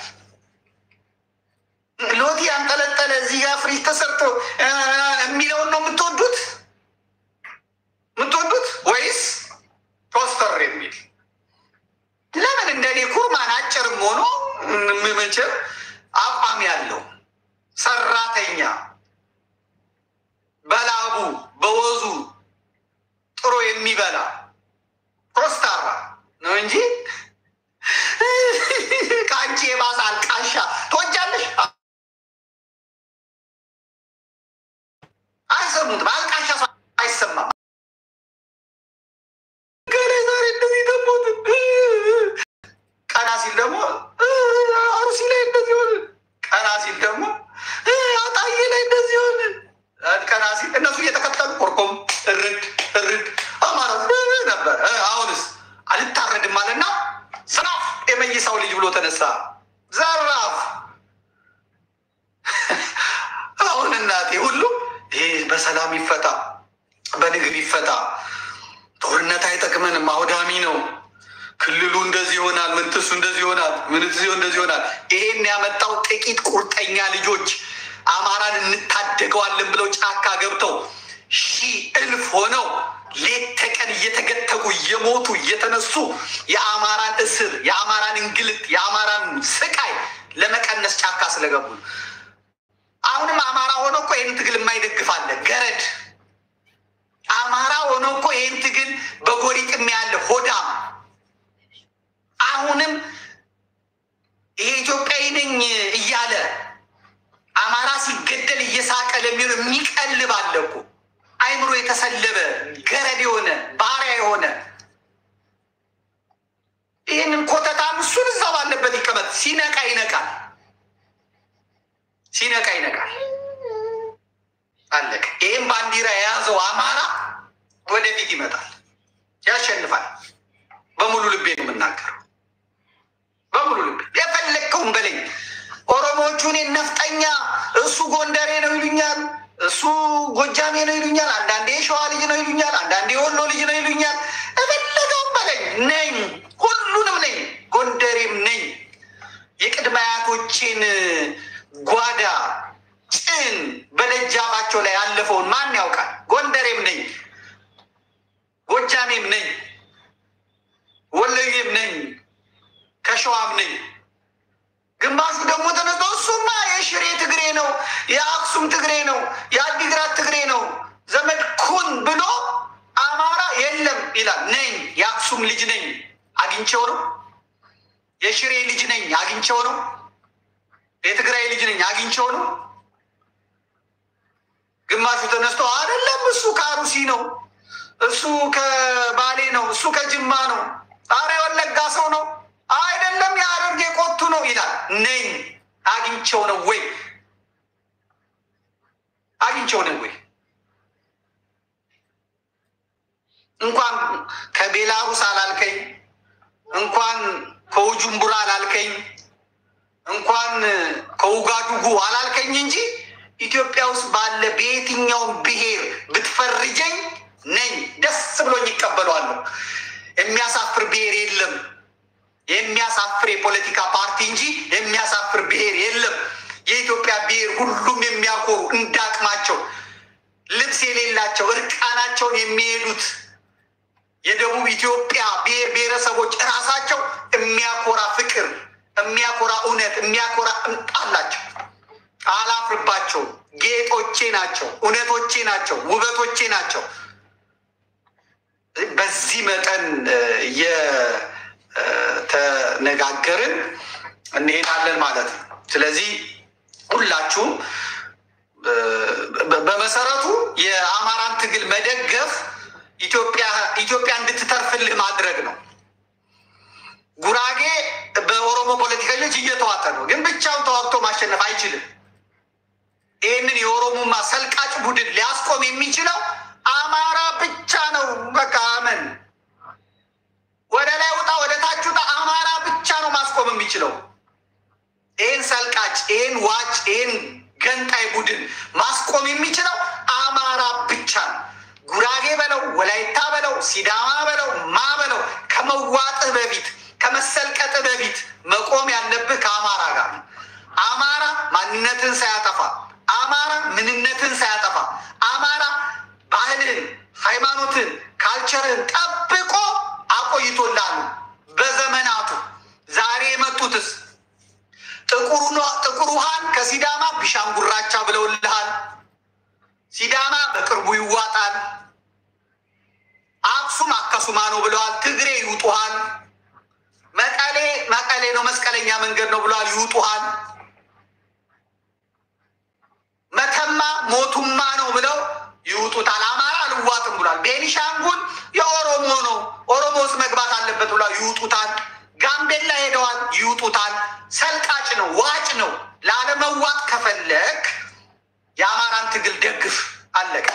ሎቲ ያንጠለጠለ እዚህ ጋር ፍሪጅ ተሰርቶ እ የሚለውን ነው የምትወዱት የምትወዱት ወይስ ቶስተር የሚል ለምን እንደኔ ኩርማን አጭርም ሆኖ ምመችም አቋም ያለው ሰራተኛ በላቡ በወዙ ጥሮ የሚበላ ኮስታራ ነው እንጂ ከአንቺ የባሰ አልቃሻ ትወጃለሽ። አይሰሙትም። አልቃሻ ሰው አይሰማም። ከላይ ዛሬ እንደዚህ ደሞት ቀና ሲል ደግሞ አሩሲ ላይ እንደዚህ ሆን፣ ቀና ሲል ደግሞ አጣዬ ላይ እንደዚህ ሆን ቀና ሲል እነሱ እየተከተሉ ኮርኮም እርድ እርድ አማራ ነበር። አሁንስ አልታረድም አለና ዘራፍ የመይሳው ልጅ ብሎ ተነሳ። ዘራፍ አሁን እናቴ ሁሉ ይሄ በሰላም ይፈታ፣ በንግድ ይፈታ፣ ጦርነት አይጠቅመንም፣ አውዳሚ ነው። ክልሉ እንደዚህ ይሆናል፣ ምንትሱ እንደዚህ ይሆናል፣ ምንትሱ እንደዚህ ይሆናል። ይሄን ያመጣው ጥቂት ቁርጠኛ ልጆች አማራን እንታደገዋለን ብለው ጫካ ገብተው ሺህ እልፍ ሆነው ሌት ተቀን እየተገተጉ እየሞቱ እየተነሱ የአማራን እስር፣ የአማራን እንግልት፣ የአማራን ስቃይ ለመቀነስ ጫካ ስለገቡ አሁንም አማራ ሆኖ እኮ ይህን ትግል የማይደግፍ አለ። ገረድ አማራ ሆኖ እኮ ይህን ትግል በጎሪጥም ያለ ሆዳም አሁንም ይሄ ኢትዮጵያዊ ነኝ እያለ አማራ ሲገደል እየሳቀ ለሚሆን የሚቀልብ አለ እኮ አይምሮ የተሰለበ ገረድ የሆነ ባሪያ የሆነ ይህንን ኮተታም እሱን እዛ ባለበት ይቀመጥ። ሲነቃ ይነቃል፣ ሲነቃ ይነቃል። አለቀ። ይህም ባንዲራ የያዘው አማራ ወደፊት ይመጣል፣ ያሸንፋል። በሙሉ ልቤ ነው የምናገረው፣ በሙሉ ልቤ የፈለግከውን በለኝ። ኦሮሞዎቹ እኔን ነፍጠኛ፣ እሱ ጎንደሬ ነው ይሉኛል፣ እሱ ጎጃሜ ነው ይሉኛል፣ አንዳንዴ የሸዋ ልጅ ነው ይሉኛል፣ አንዳንዴ የወሎ ልጅ ነው ይሉኛል። የፈለገውን በለኝ ነኝ፣ ሁሉንም ነኝ፣ ጎንደሬም ነኝ። የቅድመ አያቶቼን ጓዳ ጭን በደጃፋቸው ላይ ያለፈውን ማን ያውቃል? ጎንደሬም ነኝ፣ ጎጃሜም ነኝ፣ ወሎዬም ነኝ፣ ከሸዋም ነኝ። ግማሹ ደግሞ ተነስቶ እሱማ የሽሬ ትግሬ ነው፣ የአክሱም ትግሬ ነው፣ የአዲግራት ትግሬ ነው፣ ዘመድ ኩን ብሎ አማራ የለም ይላል። ነኝ፣ የአክሱም ልጅ ነኝ፣ አግኝቼው ነው። የሽሬ ልጅ ነኝ፣ አግኝቼው ነው። የትግራይ ልጅ ነኝ፣ አግኝቼው ነው። ግማሹ ተነስቶ አይደለም እሱ ከአሩሲ ነው፣ እሱ ከባሌ ነው፣ እሱ ከጅማ ነው፣ አረ የወለጋ ሰው ነው፣ አይደለም የሐረርጌ ቆቱ ነው ይላል። ነኝ አግኝቼው ነው ወይ አግኝቼው ነው ወይ? እንኳን ከቤላሩስ አላልከኝ፣ እንኳን ከውጁምቡራ አላልከኝ፣ እንኳን ከውጋዱጉ አላልከኝ እንጂ ኢትዮጵያ ውስጥ ባለ በየትኛውም ብሔር ብትፈርጀኝ ነኝ ደስ ብሎኝ ይቀበለዋለሁ። የሚያሳፍር ብሔር የለም። የሚያሳፍር የፖለቲካ ፓርቲ እንጂ የሚያሳፍር ብሔር የለም። የኢትዮጵያ ብሔር ሁሉም የሚያኮሩ እንዳቅማቸው ልብስ የሌላቸው እርቃናቸውን የሚሄዱት የደቡብ ኢትዮጵያ ብሔር ብሔረሰቦች እራሳቸው የሚያኮራ ፍቅር፣ የሚያኮራ እውነት፣ የሚያኮራ እምጥ አላቸው። አላፍርባቸውም። ጌጦቼ ናቸው፣ እውነቶቼ ናቸው፣ ውበቶቼ ናቸው። በዚህ መጠን የተነጋገርን እንሄዳለን ማለት ነው። ስለዚህ ሁላችሁም በመሰረቱ የአማራን ትግል መደገፍ ኢትዮጵያ ኢትዮጵያ እንድትተርፍልህ ማድረግ ነው። ጉራጌ በኦሮሞ ፖለቲከኞች እየተዋጠ ነው፣ ግን ብቻውን ተዋግቶ ማሸነፍ አይችልም። ይህንን የኦሮሞማ ሰልቃጭ ቡድን ሊያስቆም የሚችለው አማራ ብቻ ነው። በቃ አመን ወደ ላይ ውጣ፣ ወደ ታች ውጣ፣ አማራ ብቻ ነው ማስቆም የሚችለው ይህን ሰልቃጭ፣ ይህን ዋጭ፣ ይህን ገንጣይ ቡድን ማስቆም የሚችለው አማራ ብቻ ነው። ጉራጌ በለው፣ ወላይታ በለው፣ ሲዳማ በለው፣ ማ በለው ከመዋጥህ በፊት ከመሰልቀጥህ በፊት መቆም ያለብህ ከአማራ ጋር ነው። አማራ ማንነትን ሳያጠፋ አማራ ምንነትን ሳያጠፋ አማራ ባህልን፣ ሃይማኖትን፣ ካልቸርን ጠብቆ አቆይቶላሉ በዘመናቱ። ዛሬ የመጡትስ ጥቁር ውሃን ከሲዳማ ቢሻንጉራቻ ብለውልሃል። ሲዳማ በቅርቡ ይዋጣል። አክሱም አከሱማ ነው ብለዋል። ትግሬ ይውጡሃል። መቀሌ መቀሌ ነው መስቀለኛ መንገድ ነው ብለዋል። ይውጡሃል። መተማ ሞቱማ ነው ብለው ይውጡታል። አማራ አልዋጥም ብሏል። ቤኒሻንጉል የኦሮሞ ነው ኦሮሞ ውስጥ መግባት አለበት ብሏል። ይውጡታል። ጋምቤላ ሄደዋል። ይውጡታል። ሰልቃጭ ነው፣ ዋጭ ነው። ላለመዋጥ ከፈለግ የአማራን ትግል ደግፍ። አለቀ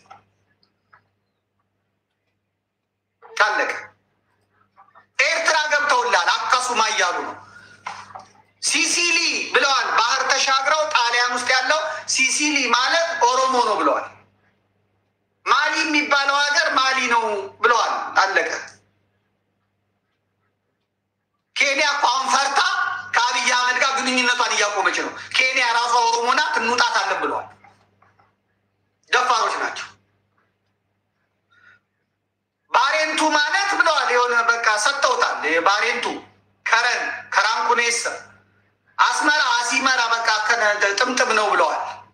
አለቀ። ኤርትራ ገብተውላል። አካሱማ እያሉ ነው። ሲሲሊ ብለዋል። ባህር ተሻግረው ጣሊያን ውስጥ ያለው ሲሲሊ ማለት ኦሮሞ ነው ብለዋል። ማሊ የሚባለው ሀገር ማሊ ነው ብለዋል። አለቀ። ኬንያ እኮ አሁን ፈርታ ከአብይ አህመድ ጋር ግንኙነቷን እያቆመች ነው። ኬንያ ራሷ ኦሮሞ ናት እንውጣታለን ብለዋል። ደፋሮች ናቸው። ባሬንቱ ማለት ብለዋል። የሆነ በቃ ሰጥተውታል። ባሬንቱ ከረን ከራንኩኔሳ አስመራ አሲመራ በቃ ጥምጥም ነው ብለዋል።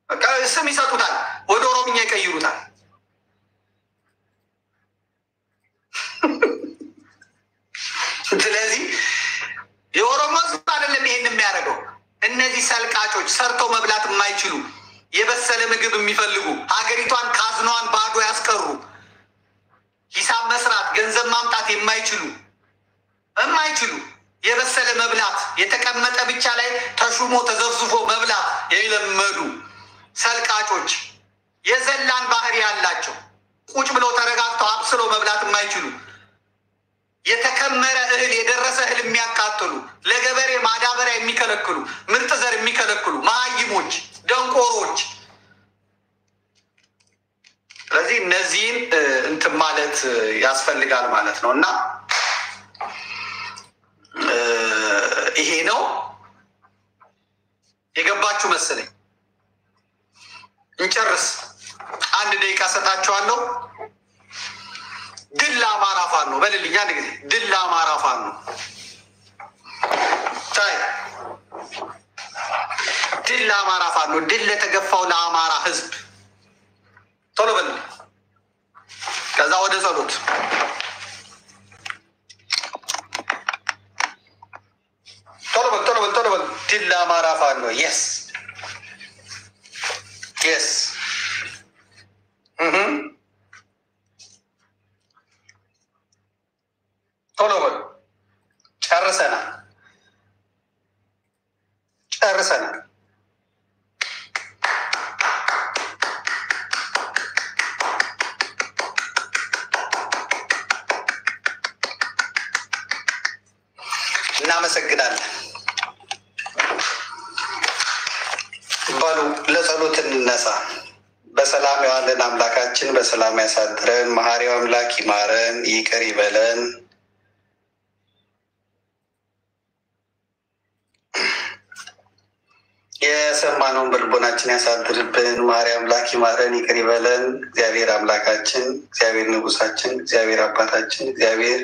በቃ ስም ይሰጡታል፣ ወደ ኦሮምኛ ይቀይሩታል። ስለዚህ የኦሮሞ ህዝብ አይደለም ይሄን የሚያደርገው። እነዚህ ሰልቃጮች ሰርተው መብላት የማይችሉ የበሰለ ምግብ የሚፈልጉ ሀገሪቷን ካዝኗን ባዶ ያስቀሩ ሂሳብ መስራት ገንዘብ ማምጣት የማይችሉ የማይችሉ የበሰለ መብላት የተቀመጠ ብቻ ላይ ተሹሞ ተዘፍዝፎ መብላት የለመዱ ሰልቃጮች የዘላን ባህሪ ያላቸው ቁጭ ብለው ተረጋግተው አብስለው መብላት የማይችሉ የተከመረ እህል የደረሰ እህል የሚያቃጥሉ ለገበሬ ማዳበሪያ የሚከለክሉ ምርጥ ዘር የሚከለክሉ መሀይሞች፣ ደንቆሮች። ስለዚህ እነዚህን እንትን ማለት ያስፈልጋል ማለት ነው እና ይሄ ነው የገባችሁ መሰለኝ። እንጨርስ። አንድ ደቂቃ ሰጣችኋለሁ። ድል ለአማራ ፋኖ በልልኝ። አንድ ጊዜ ድል ለአማራ ፋኖ ታይ ድል ለአማራ ፋኖ፣ ድል ለተገፋው ለአማራ ህዝብ። ቶሎ በልልኝ። ከዛ ወደ ጸሎት ቶሎ በል ቶሎ በል ቶሎ በል። ድል ለአማራ ፋኖ የስ የስ ቶሎ በል። ጨርሰናል ጨርሰናል። እናመሰግናለን። በሉ ለጸሎት እንነሳ። በሰላም የዋለን አምላካችን በሰላም ያሳድረን። መሐሪው አምላክ ይማረን፣ ይቅር ይበለን። የሰማነውን በልቦናችን ያሳድርብን። መሐሪ አምላክ ይማረን፣ ይቅር ይበለን። እግዚአብሔር አምላካችን፣ እግዚአብሔር ንጉሳችን፣ እግዚአብሔር አባታችን፣ እግዚአብሔር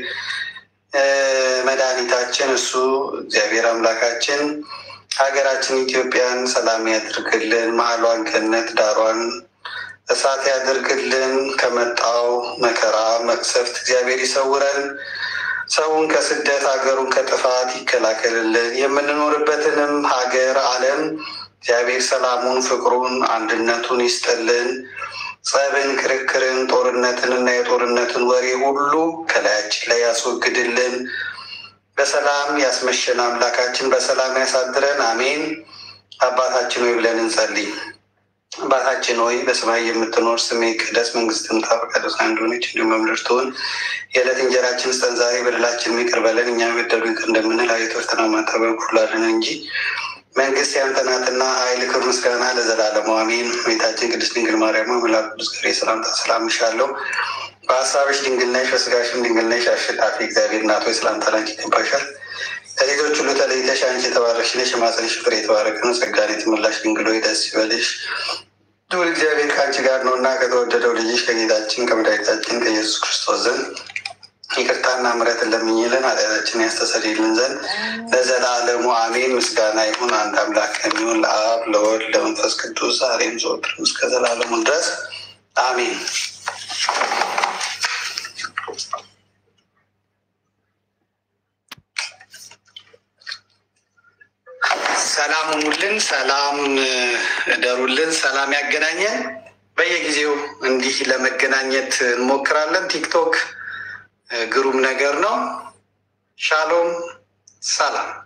መድኃኒታችን እሱ እግዚአብሔር አምላካችን ሀገራችን ኢትዮጵያን ሰላም ያድርግልን። መሀሏን ገነት ዳሯን እሳት ያድርግልን። ከመጣው መከራ መቅሰፍት እግዚአብሔር ይሰውረን። ሰውን ከስደት ሀገሩን ከጥፋት ይከላከልልን። የምንኖርበትንም ሀገር ዓለም እግዚአብሔር ሰላሙን፣ ፍቅሩን፣ አንድነቱን ይስጥልን። ጸብን፣ ክርክርን፣ ጦርነትን እና የጦርነትን ወሬ ሁሉ ከላያችን ላይ ያስወግድልን። በሰላም ያስመሸን አምላካችን በሰላም ያሳድረን። አሜን። አባታችን ሆይ ብለን እንጸልይ። አባታችን ሆይ በሰማይ የምትኖር ስምህ ይቀደስ፣ መንግስትህ ትምጣ፣ ፈቃድህ እንደሆነች እንዲሁም በምድር ትሁን። የዕለት እንጀራችንን ስጠን ዛሬ፣ በደላችንን ይቅር በለን እኛም የበደሉንን ይቅር እንደምንል አቤቱ ፈተና አታግባን ክፉ አድነን እንጂ መንግስት ያንተ ናትና ኃይል፣ ክብር፣ ምስጋና ለዘላለሙ አሜን። እመቤታችን ቅድስት ድንግል ማርያም መልአኩ ቅዱስ ገብርኤል ሰላምታ ሰላምልሻለሁ። በሀሳብሽ ድንግል ነሽ፣ በስጋሽም ድንግል ነሽ። አሸናፊ እግዚአብሔር እናት ሆይ ሰላምታ ላንቺ ይገባሻል። ከሴቶች ሁሉ ተለይተሽ አንቺ የተባረክሽ ነሽ፣ የማኅፀንሽ ፍሬ የተባረከ ነው። ጸጋን የተሞላሽ ድንግል ሆይ ደስ ይበልሽ፣ ልዑል እግዚአብሔር ከአንቺ ጋር ነው እና ከተወደደው ልጅሽ ከጌታችን ከመድኃኒታችን ከኢየሱስ ክርስቶስ ዘንድ ይቅርታና ምሕረትን ለምኝልን ኃጢአታችንን ያስተሰርይልን ዘንድ ለዘላለሙ አሜን። ምስጋና ይሁን አንድ አምላክ ለሚሆን ለአብ ለወልድ ለመንፈስ ቅዱስ ዛሬም ዘወትርም እስከ ዘላለሙ ድረስ አሜን። ሰላም ሁኑልን፣ ሰላም እደሩልን፣ ሰላም ያገናኘን። በየጊዜው እንዲህ ለመገናኘት እንሞክራለን። ቲክቶክ ግሩም ነገር ነው። ሻሎም ሰላም